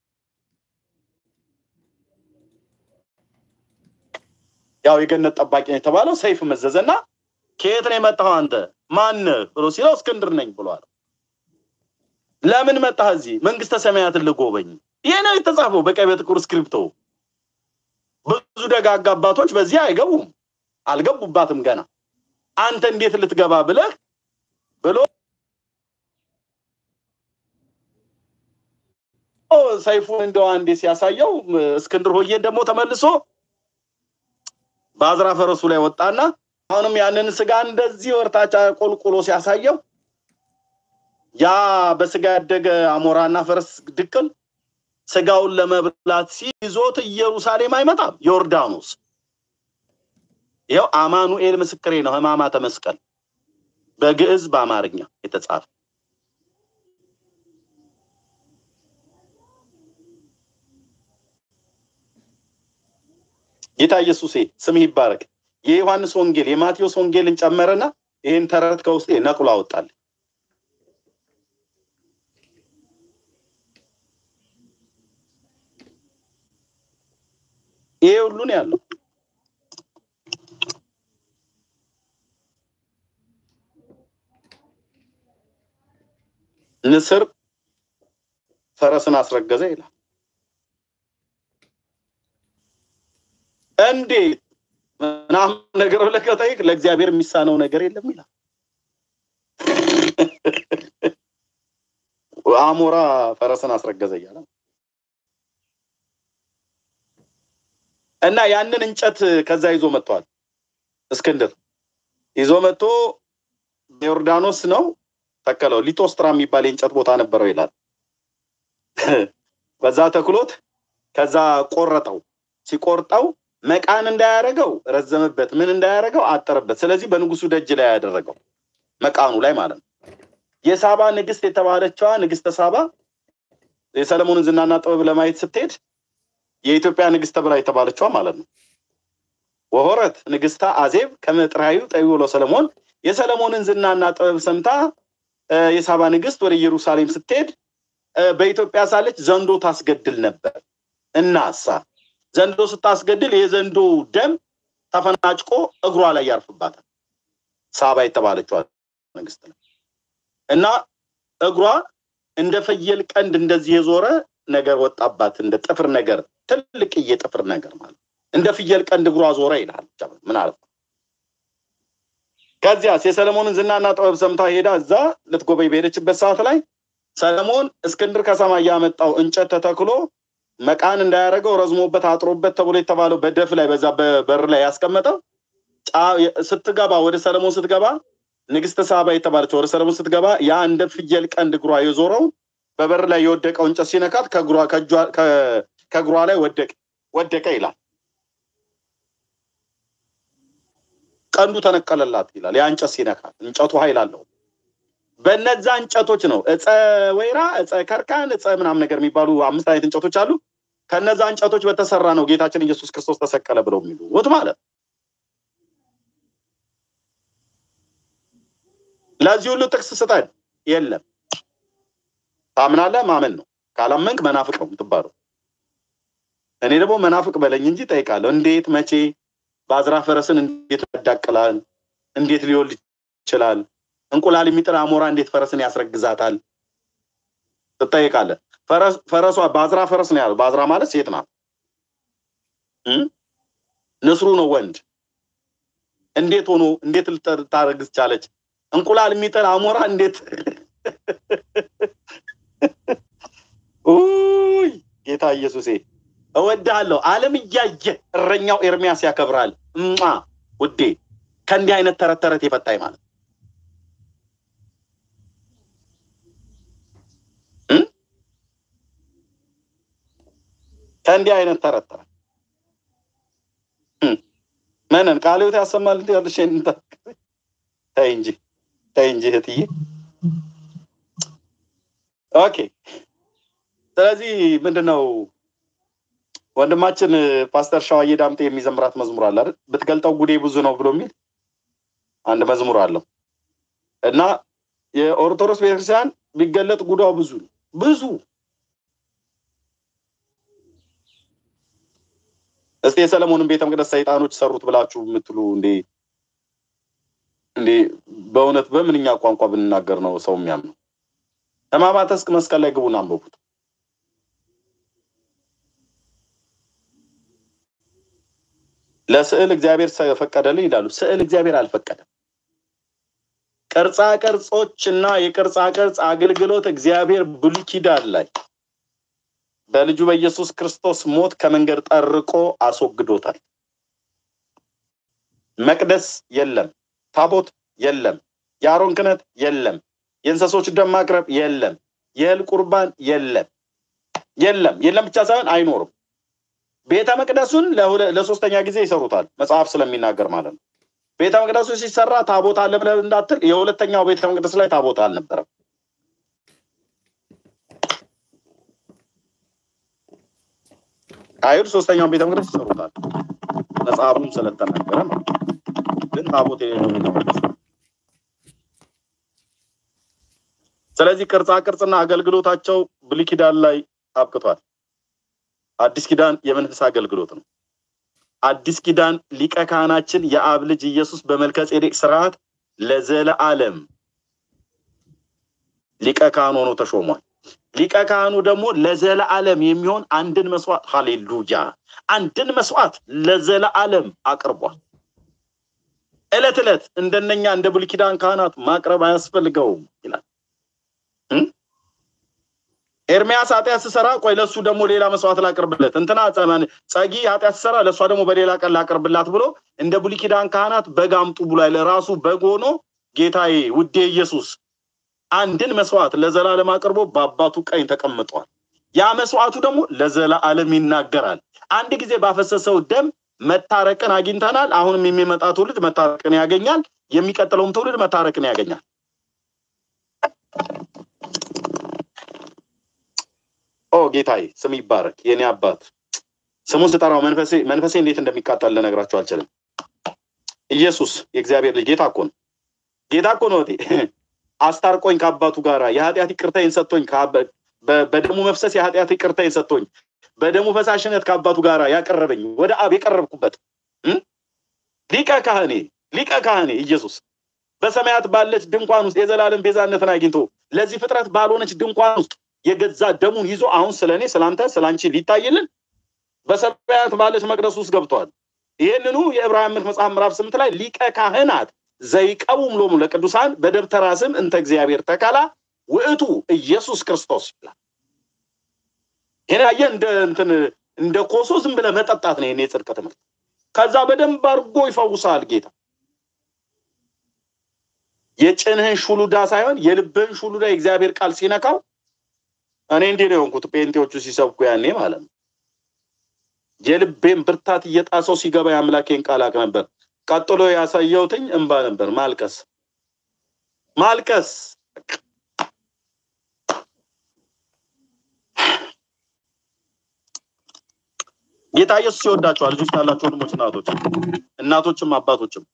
A: ያው የገነት ጠባቂ ነው የተባለው ሰይፍ መዘዘና ከየት ነው የመጣኸው አንተ ማነህ ብሎ ሲለው እስክንድር ነኝ ብሏል። ለምን መጣህ እዚህ? መንግስተ ሰማያትን ልጎበኝ። ይሄ ነው የተጻፈው በቀይ በጥቁር እስክሪፕቶ። ብዙ ደጋግ አባቶች በዚህ አይገቡም፣ አልገቡባትም ገና። አንተ እንዴት ልትገባ ብለህ ብሎ ሰይፉን እንደው አንዴ ሲያሳየው እስክንድር ሆዬን ደግሞ ተመልሶ በአዝራ ፈረሱ ላይ ወጣና አሁንም ያንን ስጋ እንደዚህ ወርታቻ ቆልቁሎ ሲያሳየው ያ በስጋ ያደገ አሞራና ፈረስ ድቅል ስጋውን ለመብላት ሲይዞት ኢየሩሳሌም አይመጣም፣ ዮርዳኖስ። ይኸው አማኑኤል ምስክሬ ነው። ሕማማተ መስቀል በግዕዝ በአማርኛ የተጻፈ ጌታ ኢየሱሴ ስምህ ይባረክ። የዮሐንስ ወንጌል የማቴዎስ ወንጌልን ጨመረና ይህን ተረት ከውስጤ ነቅሎ አወጣል። ይሄ ሁሉ ነው ያለው። ንስር ፈረስን አስረገዘ ይላል። እንዴት ምናምን ነገር ብለህ ከጠይቅ ለእግዚአብሔር የሚሳነው ነገር የለም ይላል። አሞራ ፈረስን አስረገዘ እያለ እና ያንን እንጨት ከዛ ይዞ መጥቷል። እስክንድር ይዞ መጥቶ በዮርዳኖስ ነው ተከለው። ሊቶስትራ የሚባል የእንጨት ቦታ ነበረው ይላል። በዛ ተክሎት ከዛ ቆረጠው። ሲቆርጠው መቃን እንዳያደረገው ረዘመበት፣ ምን እንዳያደረገው አጠረበት። ስለዚህ በንጉሱ ደጅ ላይ ያደረገው መቃኑ ላይ ማለት ነው። የሳባ ንግስት የተባለችዋ ንግስተ ሳባ የሰለሞንን ዝናና ጥበብ ለማየት ስትሄድ የኢትዮጵያ ንግስት ተብላ የተባለችዋ ማለት ነው። ወሆረት ንግስታ አዜብ ከመጥራዩ ጠቢሎ ሰለሞን የሰለሞንን ዝናና ጥበብ ሰምታ የሳባ ንግስት ወደ ኢየሩሳሌም ስትሄድ በኢትዮጵያ ሳለች ዘንዶ ታስገድል ነበር። እናሳ ዘንዶ ስታስገድል የዘንዶ ደም ተፈናጭቆ እግሯ ላይ ያርፍባታል። ሳባ የተባለችዋ ንግስት ነው እና እግሯ እንደ ፍየል ቀንድ እንደዚህ የዞረ ነገር ወጣባት፣ እንደ ጥፍር ነገር ትልቅዬ ጥፍር ነገር ማለት እንደ ፍየል ቀንድ እግሯ ዞረ ይላል። ምን አለ ከዚያስ የሰለሞንን ዝናና ጥበብ ሰምታ ሄዳ እዛ ልትጎበኝ በሄደችበት ሰዓት ላይ ሰለሞን እስክንድር ከሰማይ ያመጣው እንጨት ተተክሎ መቃን እንዳያደረገው ረዝሞበት አጥሮበት ተብሎ የተባለው በደፍ ላይ በዛ በበር ላይ ያስቀመጠው ስትገባ ወደ ሰለሞን ስትገባ ንግስተ ሳባ የተባለችው ወደ ሰለሞን ስትገባ ያ እንደ ፍየል ቀንድ እግሯ የዞረው በበር ላይ የወደቀው እንጨት ሲነካት ከእግሯ ላይ ወደቀ ወደቀ ይላል። ቀንዱ ተነቀለላት ይላል። ያ እንጨት ሲነካት እንጨቱ ኃይል አለው። በነዛ እንጨቶች ነው እፀ ወይራ፣ እፀ ከርካን፣ እፀ ምናምን ነገር የሚባሉ አምስት አይነት እንጨቶች አሉ። ከነዛ እንጨቶች በተሰራ ነው ጌታችን ኢየሱስ ክርስቶስ ተሰቀለ ብለው የሚሉት ማለት ነው። ለዚህ ሁሉ ጥቅስ ስጠን የለም። ታምናለህ፣ ማመን ነው። ካላመንክ መናፍቅ ነው የምትባለው። እኔ ደግሞ መናፍቅ በለኝ እንጂ ጠይቃለሁ። እንዴት መቼ በአዝራ ፈረስን እንዴት ያዳቅላል? እንዴት ሊወልድ ይችላል? እንቁላል የሚጥል አሞራ እንዴት ፈረስን ያስረግዛታል? ትጠይቃለህ። ፈረሷ በአዝራ ፈረስ ነው ያለው። በአዝራ ማለት ሴት ናት። ንስሩ ነው ወንድ። እንዴት ሆኖ እንዴት ልታረግዝ ቻለች? እንቁላል የሚጥል አሞራ እንዴት ውይ ጌታ ኢየሱሴ እወድሃለሁ። ዓለም እያየ እረኛው ኤርሚያስ ያከብራል። እማ ውዴ ከእንዲህ አይነት ተረት ተረት የፈታኝ ማለት ከእንዲህ አይነት ተረት ተረት መነን ቃለ ሕይወት ያሰማል ያልሽ ተይ እንጂ ተይ እንጂ እህትዬ። ኦኬ ስለዚህ ምንድን ነው ወንድማችን ፓስተር ሸዋዬ ዳምጤ የሚዘምራት መዝሙር አለ አይደል? ብትገልጠው ጉዴ ብዙ ነው ብሎ የሚል አንድ መዝሙር አለው እና የኦርቶዶክስ ቤተክርስቲያን ቢገለጥ ጉዷ ብዙ ነው ብዙ። እስቲ የሰለሞንን ቤተ መቅደስ ሰይጣኖች ሰሩት ብላችሁ የምትሉ እንዴ እንዴ በእውነት በምንኛ ቋንቋ ብንናገር ነው ሰው የሚያምነው? ሕማማተ እስክ መስቀል ላይ ግቡን አንብቡት። ለስዕል እግዚአብሔር ፈቀደልን ይላሉ። ስዕል እግዚአብሔር አልፈቀደም። ቅርጻ ቅርጾች እና የቅርጻ ቅርጽ አገልግሎት እግዚአብሔር ብሉይ ኪዳን ላይ በልጁ በኢየሱስ ክርስቶስ ሞት ከመንገድ ጠርቆ አስወግዶታል። መቅደስ የለም፣ ታቦት የለም፣ የአሮን ክህነት የለም፣ የእንስሶች ደም ማቅረብ የለም፣ የእህል ቁርባን የለም፣ የለም የለም ብቻ ሳይሆን አይኖርም። ቤተ መቅደሱን ለሶስተኛ ጊዜ ይሰሩታል፣ መጽሐፍ ስለሚናገር ማለት ነው። ቤተ መቅደሱ ሲሰራ ታቦት አለ ብለህ እንዳትል፣ የሁለተኛው ቤተ መቅደስ ላይ ታቦት አልነበረም። አይሁድ ሶስተኛውን ቤተ መቅደስ ይሰሩታል፣ መጽሐፉም ስለተናገረ ማለት ነው። ግን ታቦት የሌለው ቤተ መቅደስ ነው። ስለዚህ ቅርጻ ቅርጽና አገልግሎታቸው ብሉይ ኪዳን ላይ አብቅቷል። አዲስ ኪዳን የመንፈስ አገልግሎት ነው። አዲስ ኪዳን ሊቀ ካህናችን የአብ ልጅ ኢየሱስ በመልከ ጼዴቅ ስርዓት ለዘለዓለም ሊቀ ካህን ሆኖ ተሾሟል። ሊቀ ካህኑ ደግሞ ለዘለዓለም የሚሆን አንድን መስዋዕት ሃሌሉያ፣ አንድን መስዋዕት ለዘለዓለም አቅርቧል። ዕለት ዕለት እንደነኛ እንደ ብሉይ ኪዳን ካህናት ማቅረብ አያስፈልገውም ይላል። ኤርሚያስ ኃጢአት ስሰራ ቆይ ለሱ ደግሞ ሌላ መስዋዕት ላቅርብለት፣ እንትና ጸጊ ኃጢአት ስሰራ ለእሷ ደግሞ በሌላ ቀን ላቅርብላት ብሎ እንደ ብሉይ ኪዳን ካህናት በግ አምጡ ብሏል። ለራሱ በግ ሆኖ ጌታዬ ውዴ ኢየሱስ አንድን መስዋዕት ለዘላለም አቅርቦ በአባቱ ቀኝ ተቀምጧል። ያ መስዋዕቱ ደግሞ ለዘላለም ይናገራል። አንድ ጊዜ ባፈሰሰው ደም መታረቅን አግኝተናል። አሁንም የሚመጣ ትውልድ መታረቅን ያገኛል። የሚቀጥለውም ትውልድ መታረቅን ያገኛል። ኦ ጌታዬ ስም ይባረክ። የኔ አባት ስሙን ስጠራው መንፈሴ መንፈሴ እንዴት እንደሚቃጠል ልነግራቸው አልችልም። ኢየሱስ የእግዚአብሔር ልጅ ጌታ እኮ ነው። ጌታ እኮ ነው። አስታርቆኝ ከአባቱ ጋራ የኃጢአት ይቅርታዬን ሰጥቶኝ በደሙ መፍሰስ የኃጢአት ይቅርታዬን ሰጥቶኝ በደሙ ፈሳሽነት ከአባቱ ጋራ ያቀረበኝ ወደ አብ የቀረብኩበት ሊቀ ካህኔ ሊቀ ካህኔ ኢየሱስ በሰማያት ባለች ድንኳን ውስጥ የዘላለም ቤዛነትን አግኝቶ ለዚህ ፍጥረት ባልሆነች ድንኳን ውስጥ የገዛ ደሙን ይዞ አሁን ስለ እኔ ስለአንተ ስለ አንቺ ሊታይልን በሰማያት ባለች መቅደስ ውስጥ ገብቷል። ይህንኑ የዕብራውያን መጽሐፍ ምዕራፍ ስምንት ላይ ሊቀ ካህናት ዘይቀቡም ሎሙ ለቅዱሳን በደብተራ ስም እንተ እግዚአብሔር ተካላ ውእቱ ኢየሱስ ክርስቶስ ይላል። ይሄን ያየህ እንደ እንትን እንደ ኮሶ ዝም ብለህ መጠጣት ነው። ይሄን የጽድቅ ትምህርት ከዛ በደንብ አድርጎ ይፈውሳል ጌታ። የጭንህን ሹሉዳ ሳይሆን የልብህን ሹሉዳ የእግዚአብሔር ቃል ሲነካው እኔ እንዲህ ነው የሆንኩት። ጴንጤዎቹ ሲሰብኩ ያኔ ማለት ነው የልቤን ብርታት እየጣሰው ሲገባ የአምላኬን ቃል አቅ ነበር። ቀጥሎ ያሳየውትኝ እንባ ነበር፣ ማልቀስ ማልቀስ። በቃ ጌታ ኢየሱስ ይወዳችኋል። ልጆች ካላችሁ ወንድሞች፣ እናቶች፣ እናቶችም አባቶችም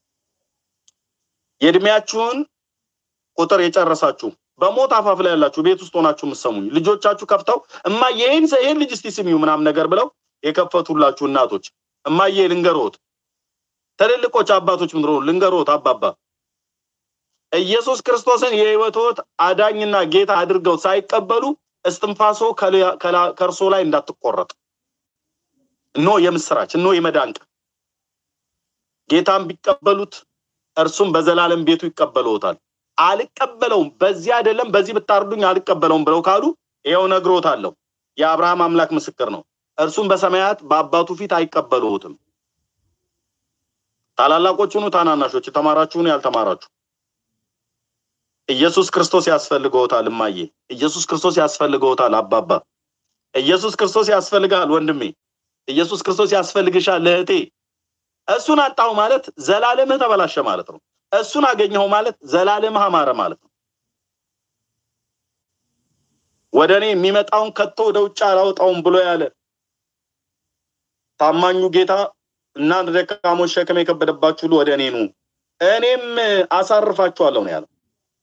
A: የእድሜያችሁን ቁጥር የጨረሳችሁ በሞት አፋፍ ላይ ያላችሁ ቤት ውስጥ ሆናችሁ የምትሰሙኝ ልጆቻችሁ ከፍተው እማ ይህን ይህን ልጅ እስቲ ስሚው ምናምን ነገር ብለው የከፈቱላችሁ እናቶች እማዬ ልንገሮት፣ ትልልቆች አባቶች ምድሮ ልንገሮት፣ አባባ ኢየሱስ ክርስቶስን የህይወቶት አዳኝና ጌታ አድርገው ሳይቀበሉ እስትንፋሶ ከእርሶ ላይ እንዳትቆረጥ እኖ የምስራች እኖ የመዳን ቀን ጌታን ቢቀበሉት እርሱም በዘላለም ቤቱ ይቀበለውታል። አልቀበለውም በዚህ አይደለም በዚህ ብታርዱኝ አልቀበለውም ብለው ካሉ ይኸው ነግሮታለሁ። የአብርሃም አምላክ ምስክር ነው። እርሱም በሰማያት በአባቱ ፊት አይቀበሉትም። ታላላቆች ሁኑ ታናናሾች፣ የተማራችሁን ያልተማራችሁ ኢየሱስ ክርስቶስ ያስፈልገውታል። እማዬ ኢየሱስ ክርስቶስ ያስፈልገውታል። አባባ ኢየሱስ ክርስቶስ ያስፈልጋል። ወንድሜ ኢየሱስ ክርስቶስ ያስፈልግሻል። እህቴ እሱን አጣሁ ማለት ዘላለምህ ተበላሸ ማለት ነው። እሱን አገኘኸው ማለት ዘላለምህ አማረ ማለት ነው። ወደ እኔ የሚመጣውን ከቶ ወደ ውጭ አላወጣውም ብሎ ያለ ታማኙ ጌታ እናንተ ደካሞች ሸክም የከበደባችሁ ሁሉ ወደ እኔ ኑ እኔም አሳርፋችኋለሁ ነው ያለው።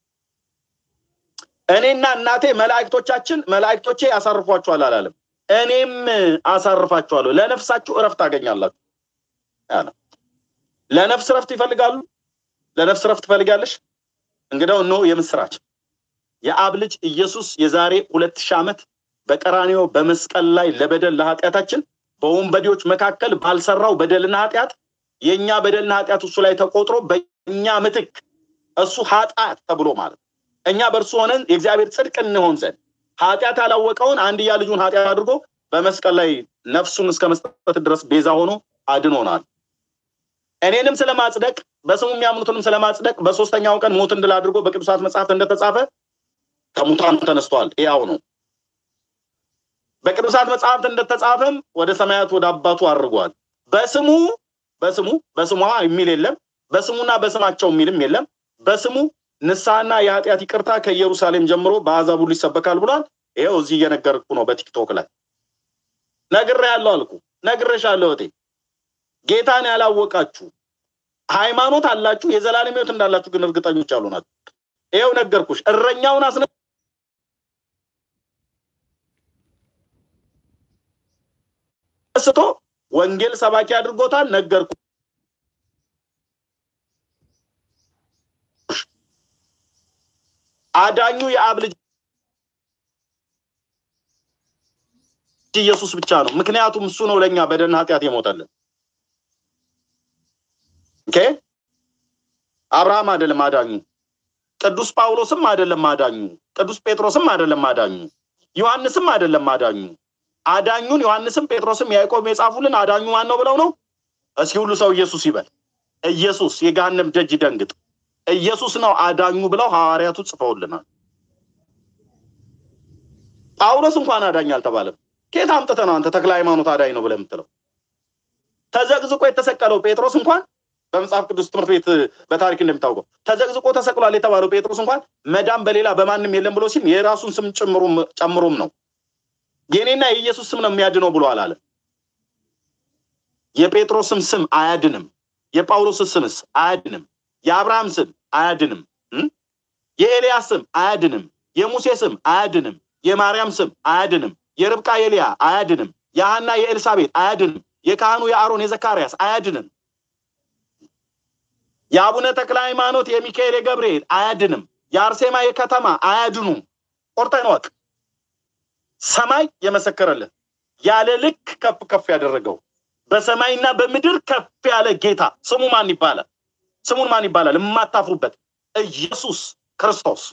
A: እኔና እናቴ መላእክቶቻችን መላእክቶቼ ያሳርፏችኋል አላለም። እኔም አሳርፋችኋለሁ፣ ለነፍሳችሁ እረፍት ታገኛላችሁ ያለ። ለነፍስ እረፍት ይፈልጋሉ። ለነፍስ እረፍት ትፈልጋለሽ? እንግዲያው እነሆ የምስራች የአብ ልጅ ኢየሱስ የዛሬ ሁለት ሺህ ዓመት በቀራንዮ በመስቀል ላይ ለበደል ለኃጢአታችን በወንበዴዎች መካከል ባልሰራው በደልና ኃጢአት የእኛ በደልና ኃጢአት እሱ ላይ ተቆጥሮ በእኛ ምትክ እሱ ኃጢአት ተብሎ ማለት እኛ በእርሱ ሆነን የእግዚአብሔር ጽድቅ እንሆን ዘንድ ኃጢአት ያላወቀውን አንድያ ልጁን ኃጢአት አድርጎ በመስቀል ላይ ነፍሱን እስከ መስጠት ድረስ ቤዛ ሆኖ አድኖናል። እኔንም ስለማጽደቅ በስሙ የሚያምኑትንም ስለማጽደቅ በሶስተኛው ቀን ሞትን ድል አድርጎ በቅዱሳት መጽሐፍት እንደተጻፈ ከሙታን ተነስቷል። ያው ነው። በቅዱሳት መጽሐፍት እንደተጻፈም ወደ ሰማያት ወደ አባቱ አድርጓል። በስሙ በስሙ በስሟ የሚል የለም። በስሙና በስማቸው የሚልም የለም። በስሙ ንስሐና የኃጢአት ይቅርታ ከኢየሩሳሌም ጀምሮ በአሕዛብ ሁሉ ይሰበካል ብሏል። ይኸው እዚህ እየነገርኩ ነው። በቲክቶክ ላይ ነግሬያለሁ አልኩ፣ ነግሬሻለሁ እህቴ። ጌታን ያላወቃችሁ ሃይማኖት አላችሁ፣ የዘላለም ሕይወት እንዳላችሁ ግን እርግጠኞች ያልሆናችሁ ይኸው ነገርኩሽ። እረኛውን አስነ ስቶ ወንጌል ሰባኪ አድርጎታል። ነገርኩ አዳኙ የአብ ልጅ ኢየሱስ ብቻ ነው። ምክንያቱም እሱ ነው ለእኛ በደልና ኃጢአት የሞተልን። ኦኬ አብርሃም አይደለም አዳኙ፣ ቅዱስ ጳውሎስም አይደለም አዳኙ፣ ቅዱስ ጴጥሮስም አይደለም አዳኙ፣ ዮሐንስም አይደለም አዳኙ። አዳኙን ዮሐንስም ጴጥሮስም ያዕቆብ የጻፉልን አዳኙ ማን ነው ብለው ነው። እስኪ ሁሉ ሰው ኢየሱስ ይበል። ኢየሱስ የገሃነም ደጅ ይደንግጥ። ኢየሱስ ነው አዳኙ ብለው ሐዋርያቱ ጽፈውልናል። ጳውሎስ እንኳን አዳኝ አልተባለም። ከየት አምጥተህ ነው አንተ ተክለ ሃይማኖት አዳኝ ነው ብለህ የምትለው? ተዘቅዝቆ የተሰቀለው ጴጥሮስ እንኳን በመጽሐፍ ቅዱስ ትምህርት ቤት በታሪክ እንደሚታወቀው ተዘቅዝቆ ተሰቅሏል የተባለው ጴጥሮስ እንኳን መዳን በሌላ በማንም የለም ብሎ ሲል የራሱን ስም ጨምሮም ነው የኔና የኢየሱስ ስም ነው የሚያድነው ብሎ አላለ። የጴጥሮስም ስም አያድንም። የጳውሎስ ስምስ አያድንም። የአብርሃም ስም አያድንም። የኤልያስ ስም አያድንም። የሙሴ ስም አያድንም። የማርያም ስም አያድንም። የርብቃ የልያ አያድንም። የሐና የኤልሳቤጥ አያድንም። የካህኑ የአሮን የዘካርያስ አያድንም። የአቡነ ተክለ ሃይማኖት የሚካኤል የገብርኤል አያድንም። የአርሴማ የከተማ አያድኑም። ቆርጠን ወቅ ሰማይ የመሰከረልን ያለ ልክ ከፍ ከፍ ያደረገው በሰማይና በምድር ከፍ ያለ ጌታ ስሙ ማን ይባላል? ስሙን ማን ይባላል? የማታፍሩበት ኢየሱስ ክርስቶስ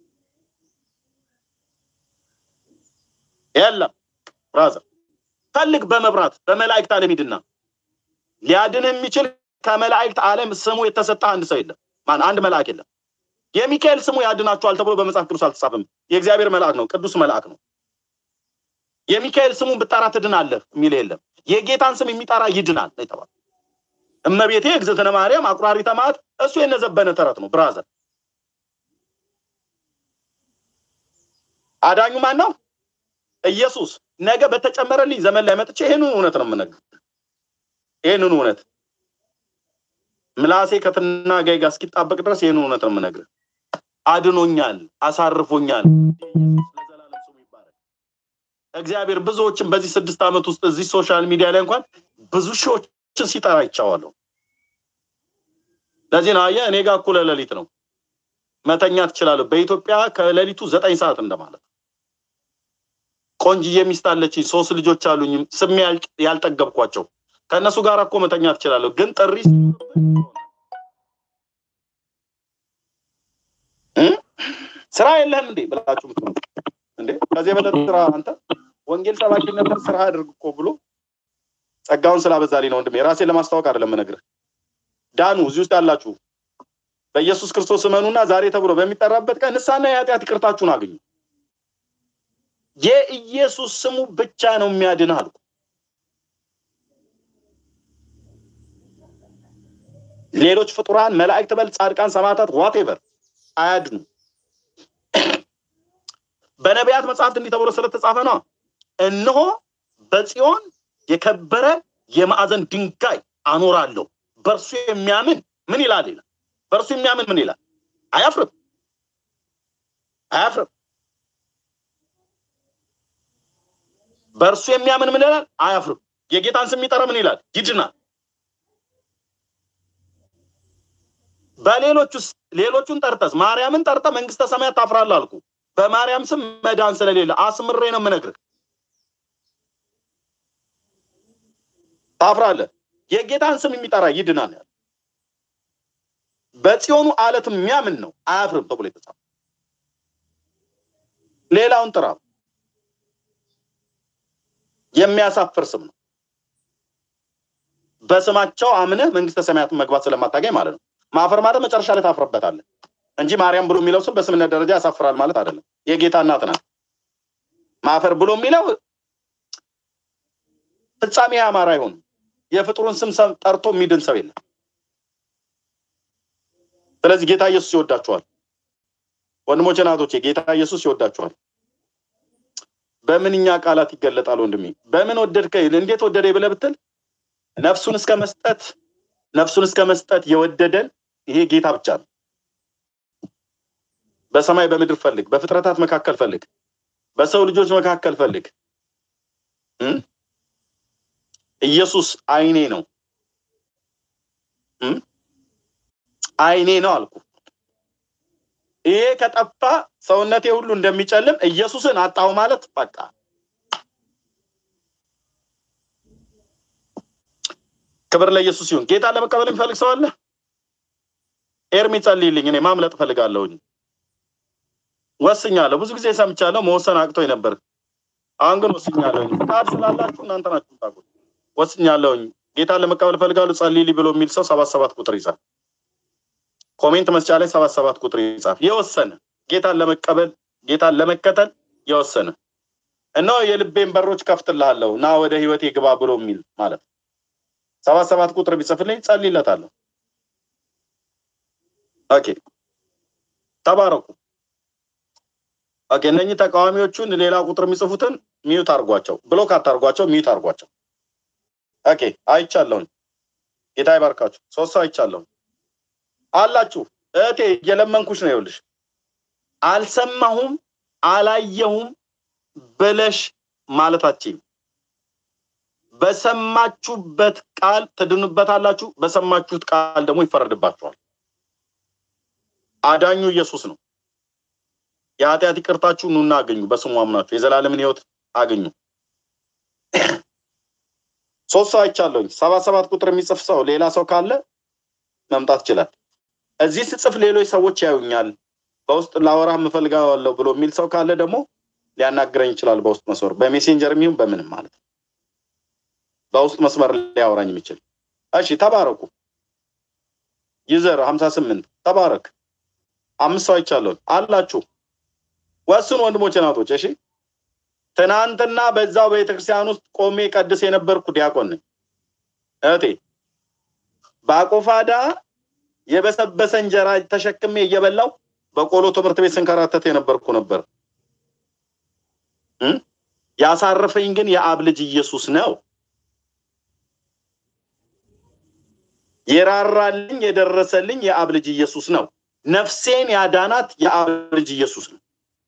A: የለም። ብራዘር ፈልግ፣ በመብራት በመላእክት ዓለም ሂድና ሊያድን የሚችል ከመላእክት ዓለም ስሙ የተሰጠ አንድ ሰው የለም። ማን? አንድ መልአክ የለም። የሚካኤል ስሙ ያድናችኋል ተብሎ በመጽሐፍ ቅዱስ አልተጻፈም። የእግዚአብሔር መልአክ ነው፣ ቅዱስ መልአክ ነው። የሚካኤል ስሙን ብጠራ ትድናለህ የሚል የለም። የጌታን ስም የሚጠራ ይድናል ነው የተባለው። እመቤቴ እግዝእትነ ማርያም አቁራሪተ መዓት እሱ የነዘበነ ተረት ነው። ብራዘር አዳኙ ማን ነው? ኢየሱስ። ነገ በተጨመረልኝ ዘመን ላይ መጥቼ ይህንን እውነት ነው የምነግርህ። ይህንን እውነት ምላሴ ከትናጋይ ጋር እስኪጣበቅ ድረስ ይህንን እውነት ነው የምነግርህ። አድኖኛል፣ አሳርፎኛል። እግዚአብሔር ብዙዎችን በዚህ ስድስት ዓመት ውስጥ እዚህ ሶሻል ሚዲያ ላይ እንኳን ብዙ ሺዎችን ሲጠራ ይቻዋለሁ። ለዚህ ነው አየህ፣ እኔ ጋር እኩለ ሌሊት ነው መተኛ ትችላለሁ። በኢትዮጵያ ከሌሊቱ ዘጠኝ ሰዓት እንደማለት ቆንጅዬ ሚስት አለችኝ፣ ሶስት ልጆች አሉኝ፣ ስሜ ያል- ያልጠገብኳቸው ከእነሱ ጋር እኮ መተኛ ትችላለሁ። ግን ጥሪ እ? ስራ የለህም እንዴ ብላችሁ ምትሉ እንዴ? ከዚህ የበለጠ ስራ አንተ ወንጌል ሰባኪነትን ስራ አድርግ እኮ ብሎ ጸጋውን ስላበዛልኝ ነው ወንድሜ። ራሴን ለማስታወቅ አይደለም የምነግርህ። ዳኑ እዚህ ውስጥ ያላችሁ በኢየሱስ ክርስቶስ እመኑና ዛሬ ተብሎ በሚጠራበት ቀን ንስሐና የኃጢአት ይቅርታችሁን አግኙ። የኢየሱስ ስሙ ብቻ ነው የሚያድን አልኩ። ሌሎች ፍጡራን መላእክት በል ጻድቃን፣ ሰማዕታት ዋቴቨር አያድኑ። በነቢያት መጽሐፍት እንዲህ ተብሎ ስለተጻፈ ነው። እነሆ በጽዮን የከበረ የማዕዘን ድንጋይ አኖራለሁ፣ በእርሱ የሚያምን ምን ይላል ይላል። በእርሱ የሚያምን ምን ይላል? አያፍርም፣ አያፍርም። በእርሱ የሚያምን ምን ይላል? አያፍርም። የጌታን ስም የሚጠራ ምን ይላል? ይድናል። በሌሎች ውስጥ ሌሎቹን ጠርተስ ማርያምን ጠርተ መንግስተ ሰማያት ታፍራለህ አልኩ። በማርያም ስም መዳን ስለሌለ አስምሬ ነው የምነግርህ። ታፍራለህ። የጌታን ስም የሚጠራ ይድናል። ያለ በጽዮኑ አለት የሚያምን ነው አያፍርም ተብሎ የተጻፈ ሌላውን ጥራ። የሚያሳፍር ስም ነው። በስማቸው አምነህ መንግስተ ሰማያትን መግባት ስለማታገኝ ማለት ነው። ማፈር ማለት መጨረሻ ላይ ታፍርበታለህ እንጂ ማርያም ብሎ የሚለው ስም በስምነት ደረጃ ያሳፍራል ማለት አይደለም። የጌታ እናት ናት። ማፈር ብሎ የሚለው ፍጻሜ ያማረ አይሆንም። የፍጡሩን ስም ሰ- ጠርቶ የሚድን ሰው የለም። ስለዚህ ጌታ ኢየሱስ ይወዳችኋል። ወንድሞቼ ናቶቼ፣ ጌታ ኢየሱስ ይወዳችኋል። በምንኛ ቃላት ይገለጣል ወንድሜ? በምን ወደድከኝ፣ እንዴት ወደደ ብለህ ብትል ነፍሱን እስከ መስጠት ነፍሱን እስከ መስጠት የወደደን ይሄ ጌታ ብቻ ነው። በሰማይ በምድር ፈልግ፣ በፍጥረታት መካከል ፈልግ፣ በሰው ልጆች መካከል ፈልግ። እ? ኢየሱስ አይኔ ነው እ? አይኔ ነው አልኩ። ይሄ ከጠፋ ሰውነቴ ሁሉ እንደሚጨልም ኢየሱስን አጣሁ ማለት በቃ ክብር ለኢየሱስ ይሁን። ጌታን ለመቀበል የሚፈልግ ሰው አለ? ኤርሚ ጸልይልኝ፣ እኔ ማምለጥ እፈልጋለሁኝ። ወስኛለሁ። ብዙ ጊዜ ሰምቻለሁ፣ መወሰን አቅቶኝ ነበር። አሁን ግን ወስኛለሁኝ። ፍቃድ ስላላችሁ እናንተ ናችሁ የምታውቁት። ወስኛለሁኝ። ጌታን ለመቀበል እፈልጋለሁ ጸልይልኝ ብሎ የሚል ሰው ሰባት ሰባት ቁጥር ይጻፍ። ኮሜንት መስጫ ላይ ሰባት ሰባት ቁጥር ይጻፍ። የወሰነ ጌታን ለመቀበል ጌታን ለመከተል የወሰነ እነሆ የልቤን በሮች ከፍትልሃለሁ ና ወደ ህይወቴ ግባ ብሎ የሚል ማለት ነው። ሰባት ሰባት ቁጥር ቢጽፍልኝ ጸልይለታለሁ። ኦኬ ተባረኩ። ኦኬ እነኚህ ተቃዋሚዎቹን ሌላ ቁጥር የሚጽፉትን ሚዩት አርጓቸው፣ ብሎክ አታርጓቸው፣ ሚዩት አርጓቸው። ኦኬ አይቻለሁኝ። ጌታ ይባርካችሁ። ሶስት ሰው አይቻለሁኝ አላችሁ። እህቴ እየለመንኩሽ ነው። ይኸውልሽ አልሰማሁም አላየሁም ብለሽ ማለታችን በሰማችሁበት ቃል ትድኑበታላችሁ፣ በሰማችሁት ቃል ደግሞ ይፈረድባችኋል። አዳኙ ኢየሱስ ነው። የኃጢአት ይቅርታችሁ ኑና አገኙ፣ በስሙ አምናችሁ የዘላለምን ህይወት አገኙ። ሶስት ሰው አይቻለሁኝ። ሰባት ሰባት ቁጥር የሚጽፍ ሰው ሌላ ሰው ካለ መምጣት ይችላል። እዚህ ስጽፍ ሌሎች ሰዎች ያዩኛል፣ በውስጥ ላወራ የምፈልገዋለሁ ብሎ የሚል ሰው ካለ ደግሞ ሊያናግረኝ ይችላል። በውስጥ መስመር በሜሴንጀር የሚሆን በምንም ማለት ነው። በውስጥ መስመር ሊያወራኝ የሚችል እሺ። ተባረኩ። ዩዘር ሀምሳ ስምንት ተባረክ። አምስት ሰው አይቻለሁኝ አላችሁ። ወስኑ ወንድሞች ናቶች። እሺ ትናንትና በዛው ቤተክርስቲያን ውስጥ ቆሜ ቀድስ የነበርኩ ዲያቆን ነኝ። እህቴ በአቆፋዳ የበሰበሰ እንጀራ ተሸክሜ እየበላው በቆሎ ትምህርት ቤት ስንከራተት የነበርኩ ነበር። እ? ያሳረፈኝ ግን የአብ ልጅ ኢየሱስ ነው። የራራልኝ የደረሰልኝ የአብ ልጅ ኢየሱስ ነው። ነፍሴን ያዳናት የአብ ልጅ ኢየሱስ ነው።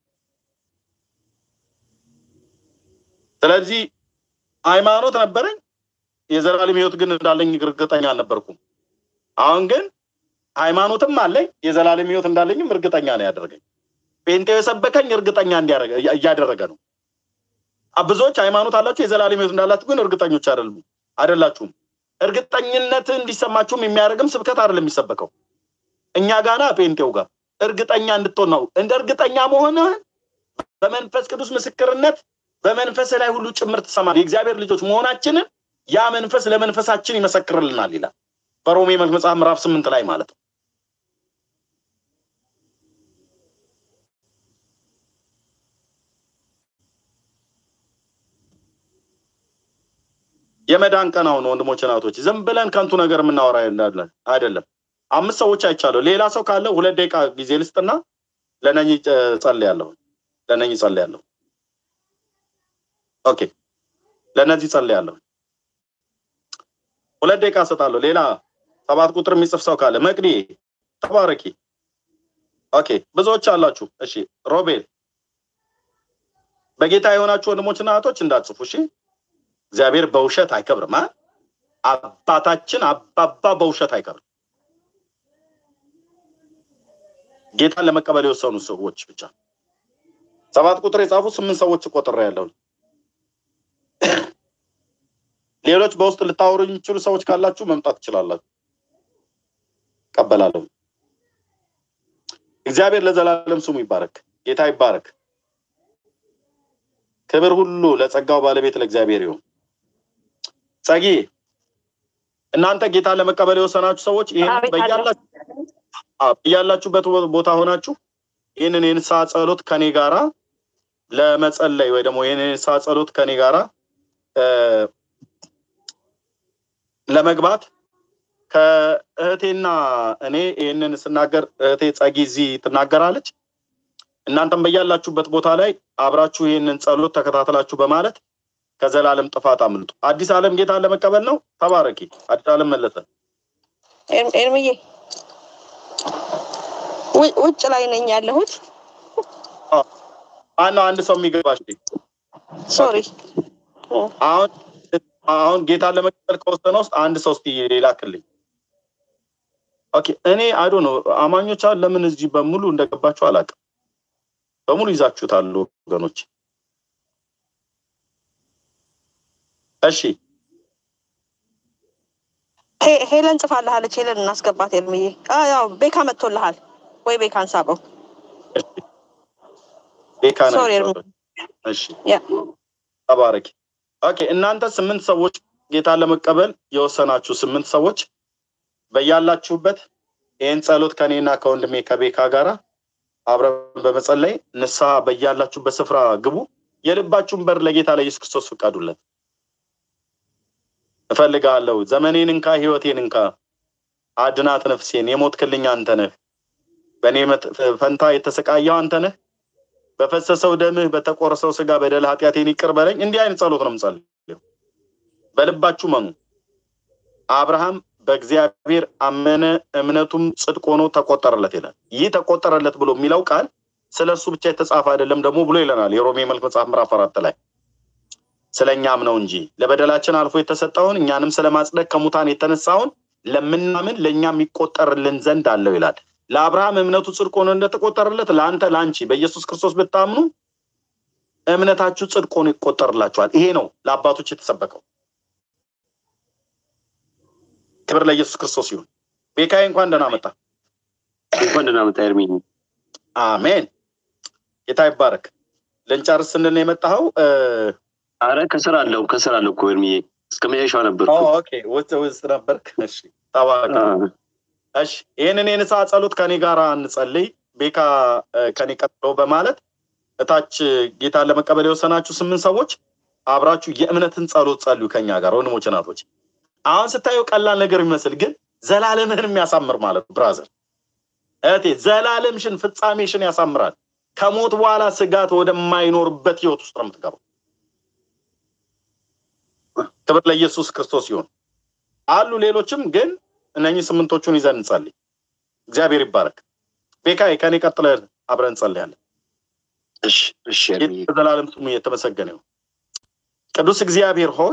A: ስለዚህ ሃይማኖት ነበረኝ፣ የዘላለም ህይወት ግን እንዳለኝ እርግጠኛ አልነበርኩም። አሁን ግን ሃይማኖትም አለኝ፣ የዘላለም ህይወት እንዳለኝም እርግጠኛ ነው ያደረገኝ። ጴንጤው የሰበከኝ እርግጠኛ እያደረገ ነው። ብዙዎች ሃይማኖት አላችሁ፣ የዘላለም ህይወት እንዳላችሁ ግን እርግጠኞች አይደሉም አይደላችሁም። እርግጠኝነት እንዲሰማችሁም የሚያደርግም ስብከት አይደለም የሚሰበከው እኛ ጋና ጴንጤው ጋር እርግጠኛ እንድትሆን ነው። እንደ እርግጠኛ መሆንህን በመንፈስ ቅዱስ ምስክርነት በመንፈስ ላይ ሁሉ ጭምር ትሰማል። የእግዚአብሔር ልጆች መሆናችንን ያ መንፈስ ለመንፈሳችን ይመሰክርልናል ይላል በሮሜ መልክ መጽሐፍ ምዕራፍ ስምንት ላይ ማለት ነው። የመዳን ቀን አሁን ወንድሞች ናቶች፣ ዝም ብለን ከንቱ ነገር የምናወራ እንዳለን አይደለም። አምስት ሰዎች አይቻለሁ። ሌላ ሰው ካለ ሁለት ደቂቃ ጊዜ ልስጥና ለነኝ ጸልያለሁ። ለነኝ ጸልያለሁ። ኦኬ፣ ለእነዚህ ጸልያለሁ። ሁለት ደቂቃ እሰጣለሁ። ሌላ ሰባት ቁጥር የሚጽፍ ሰው ካለ መቅዲ ተባረኪ። ኦኬ፣ ብዙዎች አላችሁ። እሺ፣ ሮቤል በጌታ የሆናችሁ ወንድሞችና እህቶች እንዳትጽፉ። እሺ፣ እግዚአብሔር በውሸት አይከብርም። አባታችን አባባ በውሸት አይከብርም። ጌታን ለመቀበል የወሰኑ ሰዎች ብቻ ሰባት ቁጥር የጻፉ ስምንት ሰዎች ቆጥሬ ያለው ሌሎች በውስጥ ልታወሩ የሚችሉ ሰዎች ካላችሁ መምጣት ትችላላችሁ። ቀበላለሁ። እግዚአብሔር ለዘላለም ስሙ ይባረክ። ጌታ ይባረክ። ክብር ሁሉ ለጸጋው ባለቤት ለእግዚአብሔር ይሁን። ጸጊ እናንተ ጌታን ለመቀበል የወሰናችሁ ሰዎች ይህን በያላችሁበት ቦታ ሆናችሁ ይህንን የንስሐ ጸሎት ከኔ ጋራ ለመጸለይ ወይ ደግሞ ይህንን የንስሐ ጸሎት ከኔ ጋራ ለመግባት ከእህቴና እኔ ይህንን ስናገር እህቴ ጸጊ እዚህ ትናገራለች። እናንተም በያላችሁበት ቦታ ላይ አብራችሁ ይህንን ጸሎት ተከታተላችሁ በማለት ከዘላለም ጥፋት አምልጡ። አዲስ ዓለም ጌታን ለመቀበል ነው። ተባረኪ። አዲስ ዓለም መለሰ
D: ኤርምዬ ውጭ ላይ ነኝ ያለሁት።
A: ማነው አንድ ሰው የሚገባሽ?
D: ሶሪ
A: አሁን አሁን ጌታን ለመቀበል ከወሰነ ውስጥ አንድ ሰው እስቲ ላክልኝ። ኦኬ እኔ አይዶ ነው አማኞች አሁን ለምን እዚህ በሙሉ እንደገባችሁ አላውቅም። በሙሉ ይዛችሁታል ወገኖች። እሺ
D: ሄለን ጽፋልሃለች። ሄለን እናስገባት። ኤርምዬ ያው ቤካ መጥቶልሃል ወይ ቤካን ሳበው።
A: ቤካ ነው።
D: ሶሪ
A: እሺ ተባረኪ። ኦኬ እናንተ ስምንት ሰዎች ጌታን ለመቀበል የወሰናችሁ ስምንት ሰዎች በያላችሁበት ይህን ጸሎት ከኔና ከወንድሜ ከቤካ ጋራ አብረን በመጸለይ ንስሐ በያላችሁበት ስፍራ ግቡ። የልባችሁን በር ለጌታ ለኢየሱስ ክርስቶስ ፍቀዱለት። እፈልጋለሁ ዘመኔን እንካ፣ ህይወቴን እንካ፣ አድናት ነፍሴን። የሞትክልኝ አንተ ነህ፣ በእኔ ፈንታ የተሰቃየው አንተ ነህ። በፈሰሰው ደምህ በተቆረሰው ስጋ በደል ኃጢአቴን ይቅር በለኝ። እንዲህ አይነት ጸሎት ነው የምጸልየው። በልባችሁ መኑ። አብርሃም በእግዚአብሔር አመነ፣ እምነቱም ጽድቅ ሆኖ ተቆጠረለት ይላል። ይህ ተቆጠረለት ብሎ የሚለው ቃል ስለ እርሱ ብቻ የተጻፈ አይደለም ደግሞ ብሎ ይለናል የሮሜ መልክ መጽሐፍ ምዕራፍ አራት ላይ ስለ እኛም ነው እንጂ ለበደላችን አልፎ የተሰጠውን እኛንም ስለ ማጽደቅ ከሙታን የተነሳውን ለምናምን ለእኛ የሚቆጠርልን ዘንድ አለው ይላል። ለአብርሃም እምነቱ ጽድቅ ሆኖ እንደተቆጠረለት ለአንተ ለአንቺ በኢየሱስ ክርስቶስ ብታምኑ እምነታችሁ ጽድቅ ሆኖ ይቆጠርላችኋል። ይሄ ነው ለአባቶች የተሰበከው። ክብር ለኢየሱስ ክርስቶስ ይሁን። ቤካዬ እንኳን ደህና መጣ።
F: እንኳን ደህና መጣ ኤርሚ።
A: አሜን። ጌታ ይባረክ። ልንጨርስ ስንል ነው የመጣኸው?
F: አረ ከስራ አለው ከስራ አለው እኮ ኤርሚዬ እስከ መጨረሻው ነበር።
A: ኦኬ ውስጥ ውስጥ ነበርክ። እሺ ተባረክ። እሺ ይህንን የንስሐ ጸሎት ከኔ ጋር እንጸልይ። ቤካ ከኔ ቀጥሎ በማለት እታች ጌታን ለመቀበል የወሰናችሁ ስምንት ሰዎች አብራችሁ የእምነትን ጸሎት ጸልዩ ከኛ ጋር ወንድሞች፣ እናቶች። አሁን ስታየው ቀላል ነገር የሚመስል ግን ዘላለምህን የሚያሳምር ማለት ነው። ብራዘር እህቴ፣ ዘላለምሽን ፍጻሜሽን ያሳምራል። ከሞት በኋላ ስጋት ወደማይኖርበት ህይወት ውስጥ ነው የምትገባው። ክብር ለኢየሱስ ክርስቶስ ይሁን። አሉ ሌሎችም ግን እነኚህ ስምንቶቹን ይዘን እንጸልይ። እግዚአብሔር ይባረክ። ቤካይ ከኔ ቀጥለ አብረን እንጸልያለን።
F: እሺ እሺ
A: በዘላለም ስሙ የተመሰገነ ይሁን። ቅዱስ እግዚአብሔር ሆይ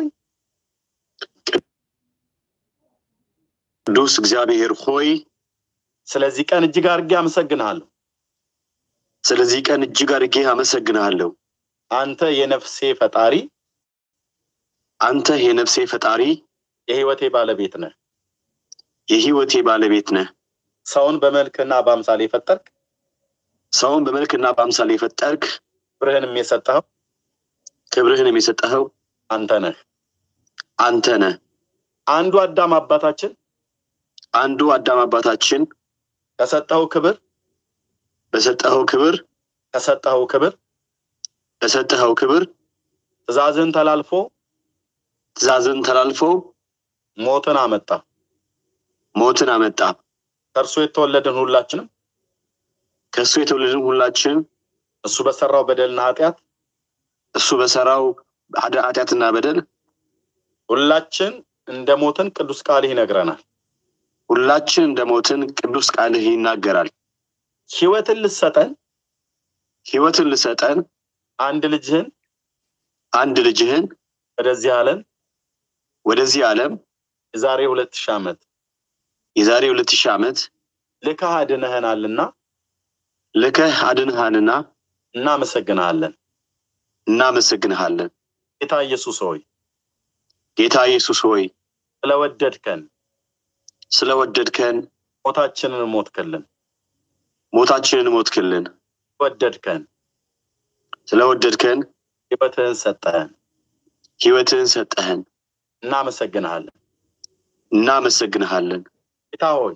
F: ቅዱስ እግዚአብሔር ሆይ
A: ስለዚህ ቀን እጅግ አድርጌ አመሰግንሃለሁ።
F: ስለዚህ ቀን እጅግ አድርጌ አመሰግንሃለሁ።
A: አንተ የነፍሴ ፈጣሪ፣
F: አንተ የነፍሴ ፈጣሪ፣
A: የህይወቴ ባለቤት ነህ።
F: የህይወቴ ባለቤት ነህ።
A: ሰውን በመልክና በአምሳል የፈጠርክ
F: ሰውን በመልክና በአምሳል የፈጠርክ
A: ክብርህንም የሰጠኸው
F: ክብርህንም የሰጠኸው
A: አንተ ነህ።
F: አንተ ነህ።
A: አንዱ አዳም አባታችን
F: አንዱ አዳም አባታችን
A: ከሰጠኸው ክብር
F: በሰጠኸው ክብር
A: ከሰጠኸው ክብር
F: በሰጠኸው ክብር
A: ትእዛዝን ተላልፎ
F: ትእዛዝን ተላልፎ
A: ሞትን አመጣ።
F: ሞትን አመጣ።
A: ከእርሱ የተወለድን ሁላችንም
F: ከእሱ የተወለድን ሁላችንም
A: እሱ በሰራው በደልና ኃጢአት
F: እሱ በሰራው ኃጢአትና በደል
A: ሁላችን እንደ ሞትን ቅዱስ ቃልህ ይነግረናል።
F: ሁላችን እንደ ሞትን ቅዱስ ቃልህ ይናገራል።
A: ህይወትን ልሰጠን
F: ህይወትን ልሰጠን
A: አንድ ልጅህን
F: አንድ ልጅህን
A: ወደዚህ ዓለም
F: ወደዚህ ዓለም
A: የዛሬ ሁለት ሺህ ዓመት
F: የዛሬ ሁለት ሺህ ዓመት
A: ልከህ አድነህናልና
F: ልከህ አድንሃንና
A: እናመሰግንሃለን
F: እናመሰግንሃለን።
A: ጌታ ኢየሱስ ሆይ
F: ጌታ ኢየሱስ ሆይ
A: ስለወደድከን
F: ስለወደድከን
A: ሞታችንን ሞትክልን
F: ሞታችንን ሞትክልን
A: ወደድከን
F: ስለወደድከን
A: ህይወትህን ሰጠህን
F: ህይወትህን ሰጠህን።
A: እናመሰግንሃለን
F: እናመሰግንሃለን።
A: ጌታ ሆይ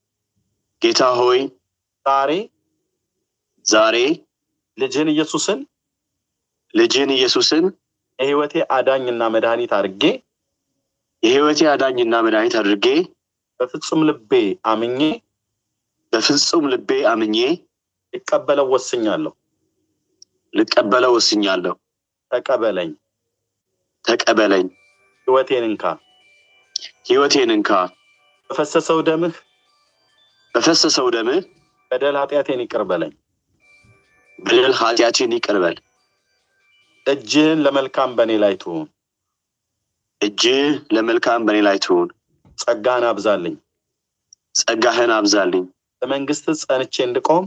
F: ጌታ ሆይ
A: ዛሬ
F: ዛሬ
A: ልጅህን ኢየሱስን
F: ልጅህን ኢየሱስን
A: የህይወቴ አዳኝና መድኃኒት አድርጌ
F: የህይወቴ አዳኝና መድኃኒት አድርጌ
A: በፍጹም ልቤ አምኜ
F: በፍጹም ልቤ አምኜ
A: ልቀበለው ወስኛለሁ።
F: ልቀበለው ወስኛለሁ።
A: ተቀበለኝ፣
F: ተቀበለኝ፣
A: ህይወቴን እንካ፣
F: ህይወቴን እንካ።
A: በፈሰሰው ደምህ
F: በፈሰሰው ደምህ
A: በደል ኃጢአቴን ይቅር በለኝ።
F: በደል ኃጢአቴን ይቅር በል።
A: እጅህን ለመልካም በእኔ ላይ ትሁን።
F: እጅህ ለመልካም በእኔ ላይ ትሁን።
A: ጸጋህን አብዛልኝ፣
F: ጸጋህን አብዛልኝ።
A: በመንግስት ጸንቼ እንድቆም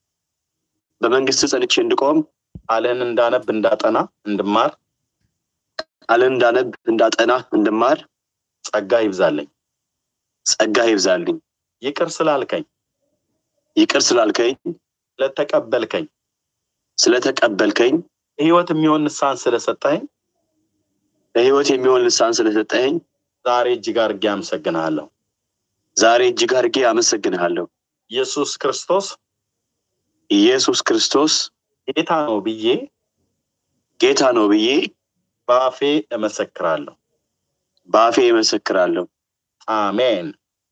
F: በመንግስት ጸንቼ እንድቆም
A: ቃልህን እንዳነብ እንዳጠና እንድማር
F: ቃልህን እንዳነብ እንዳጠና እንድማር
A: ጸጋ ይብዛልኝ።
F: ጸጋ ይብዛልኝ።
A: ይቅር ስላልከኝ
F: ይቅር ስላልከኝ
A: ስለተቀበልከኝ
F: ስለተቀበልከኝ
A: ህይወት የሚሆን ንስሐን ስለሰጠኸኝ
F: ለህይወት የሚሆን ልሳን ስለሰጠኸኝ
A: ዛሬ እጅግ አድርጌ አመሰግንሃለሁ።
F: ዛሬ እጅግ አድርጌ አመሰግንሃለሁ።
A: ኢየሱስ ክርስቶስ
F: ኢየሱስ ክርስቶስ
A: ጌታ ነው ብዬ
F: ጌታ ነው ብዬ
A: በአፌ እመሰክራለሁ።
F: በአፌ እመሰክራለሁ።
A: አሜን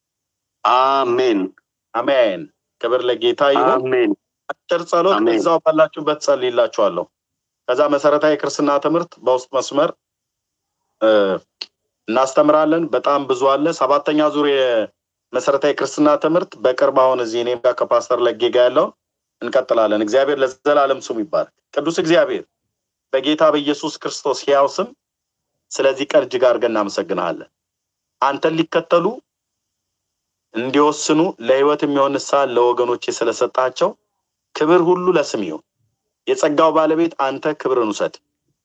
F: አሜን
A: አሜን። ክብር ለጌታ ይሁን።
F: አሜን።
A: አጭር ጸሎት
F: አሜን።
A: እዛው ባላችሁበት ጸልይላችኋለሁ። ከዛ መሰረታዊ ክርስትና ትምህርት በውስጥ መስመር እ፣ እናስተምራለን። በጣም ብዙ አለ። ሰባተኛ ዙር የመሰረታዊ ክርስትና ትምህርት በቅርብ አሁን እዚህ እኔም ጋር ከፓስተር ለጌ ጋር ያለውን እንቀጥላለን። እግዚአብሔር ለዘላለም ስሙ ይባረክ። ቅዱስ እግዚአብሔር በጌታ በኢየሱስ ክርስቶስ ሕያው ስም ስለዚህ ቀን እጅግ አድርገን እናመሰግንሃለን። አንተን ሊከተሉ እንዲወስኑ ለህይወት የሚሆን ንስሐን ለወገኖቼ ስለሰጣቸው ክብር ሁሉ ለስም ይሁን። የጸጋው ባለቤት አንተ ክብርን ውሰድ።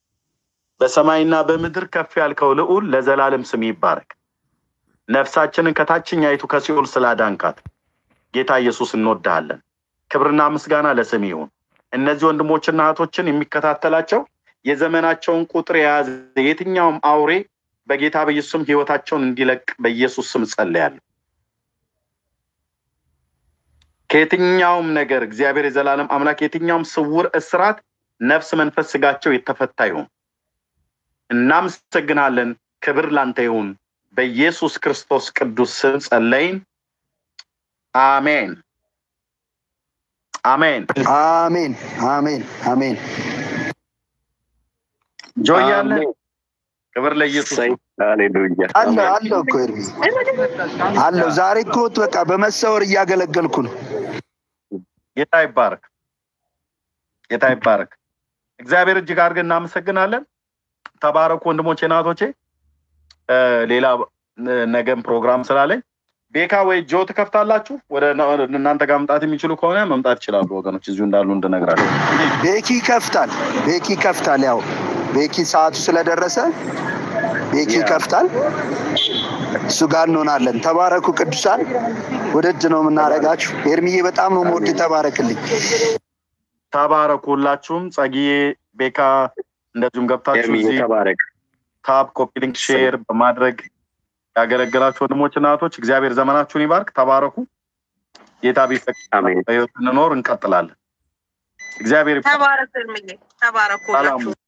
A: በሰማይና በምድር ከፍ ያልከው ልዑል ለዘላለም ስም ይባረክ። ነፍሳችንን ከታችኛይቱ ከሲኦል ስላዳንካት ጌታ ኢየሱስ እንወድሃለን። ክብርና ምስጋና ለስም ይሁን። እነዚህ ወንድሞችና እህቶችን የሚከታተላቸው የዘመናቸውን ቁጥር የያዘ የትኛውም አውሬ በጌታ በኢየሱስ ስም ህይወታቸውን እንዲለቅ በኢየሱስ ስም ጸልያለሁ። ከየትኛውም ነገር እግዚአብሔር የዘላለም አምላክ የትኛውም ስውር እስራት ነፍስ፣ መንፈስ፣ ስጋቸው የተፈታ ይሁን። እናመሰግናለን። ክብር ላንተ ይሁን። በኢየሱስ ክርስቶስ ቅዱስ ስም ጸለይን። አሜን አሜን
K: አሜን አሜን አሜን።
A: ጆያለ ክብር ለኢየሱስ ይሁን።
T: ሃሌሉያ
K: አለ አለው እኮ ኤርሚ አለው። ዛሬ እኮ በቃ በመሰወር እያገለገልኩ ነው።
A: ጌታ ይባረክ፣ ጌታ ይባረክ። እግዚአብሔር እጅግ አድርገን እናመሰግናለን። ተባረኩ ወንድሞቼ እናቶቼ። እ፣ ሌላ እ፣ ነገም ፕሮግራም ስላለኝ ቤካ ወይ ጆ ትከፍታላችሁ። ወደ ና- ወደ እናንተ ጋር መምጣት የሚችሉ ከሆነ መምጣት ይችላሉ ወገኖች፣ እዚሁ እንዳሉ እንድነግራቸው።
K: ቤኪ ይከፍታል፣ ቤኪ ይከፍታል። ያው ቤኪ ሰዓቱ ስለደረሰ ቤኪ ይከፍታል። እሱ ጋር እንሆናለን። ተባረኩ ቅዱሳን። ውድድ ነው የምናደርጋችሁ። ኤርሚዬ በጣም ነው የምወድ። ተባረክልኝ።
A: ተባረኩ ሁላችሁም። ጸጊዬ፣ ቤካ እንደዚሁም ገብታችሁ
T: ኤርሚዬ
A: እዚህ
T: ተባረክ።
A: ታብ፣ ኮፒ ሊንክ፣ ሼር በማድረግ ያገለገላችሁ ወንድሞች እና እህቶች እግዚአብሔር ዘመናችሁን ይባርክ። ተባረኩ። ጌታ ቢፈቅድ በሕይወት እንኖር እንቀጥላለን። እግዚአብሔር ይባርክ።
D: ተባረክ እርምዬ፣ ተባረኩ
A: ሰላም
D: ሁላችሁ።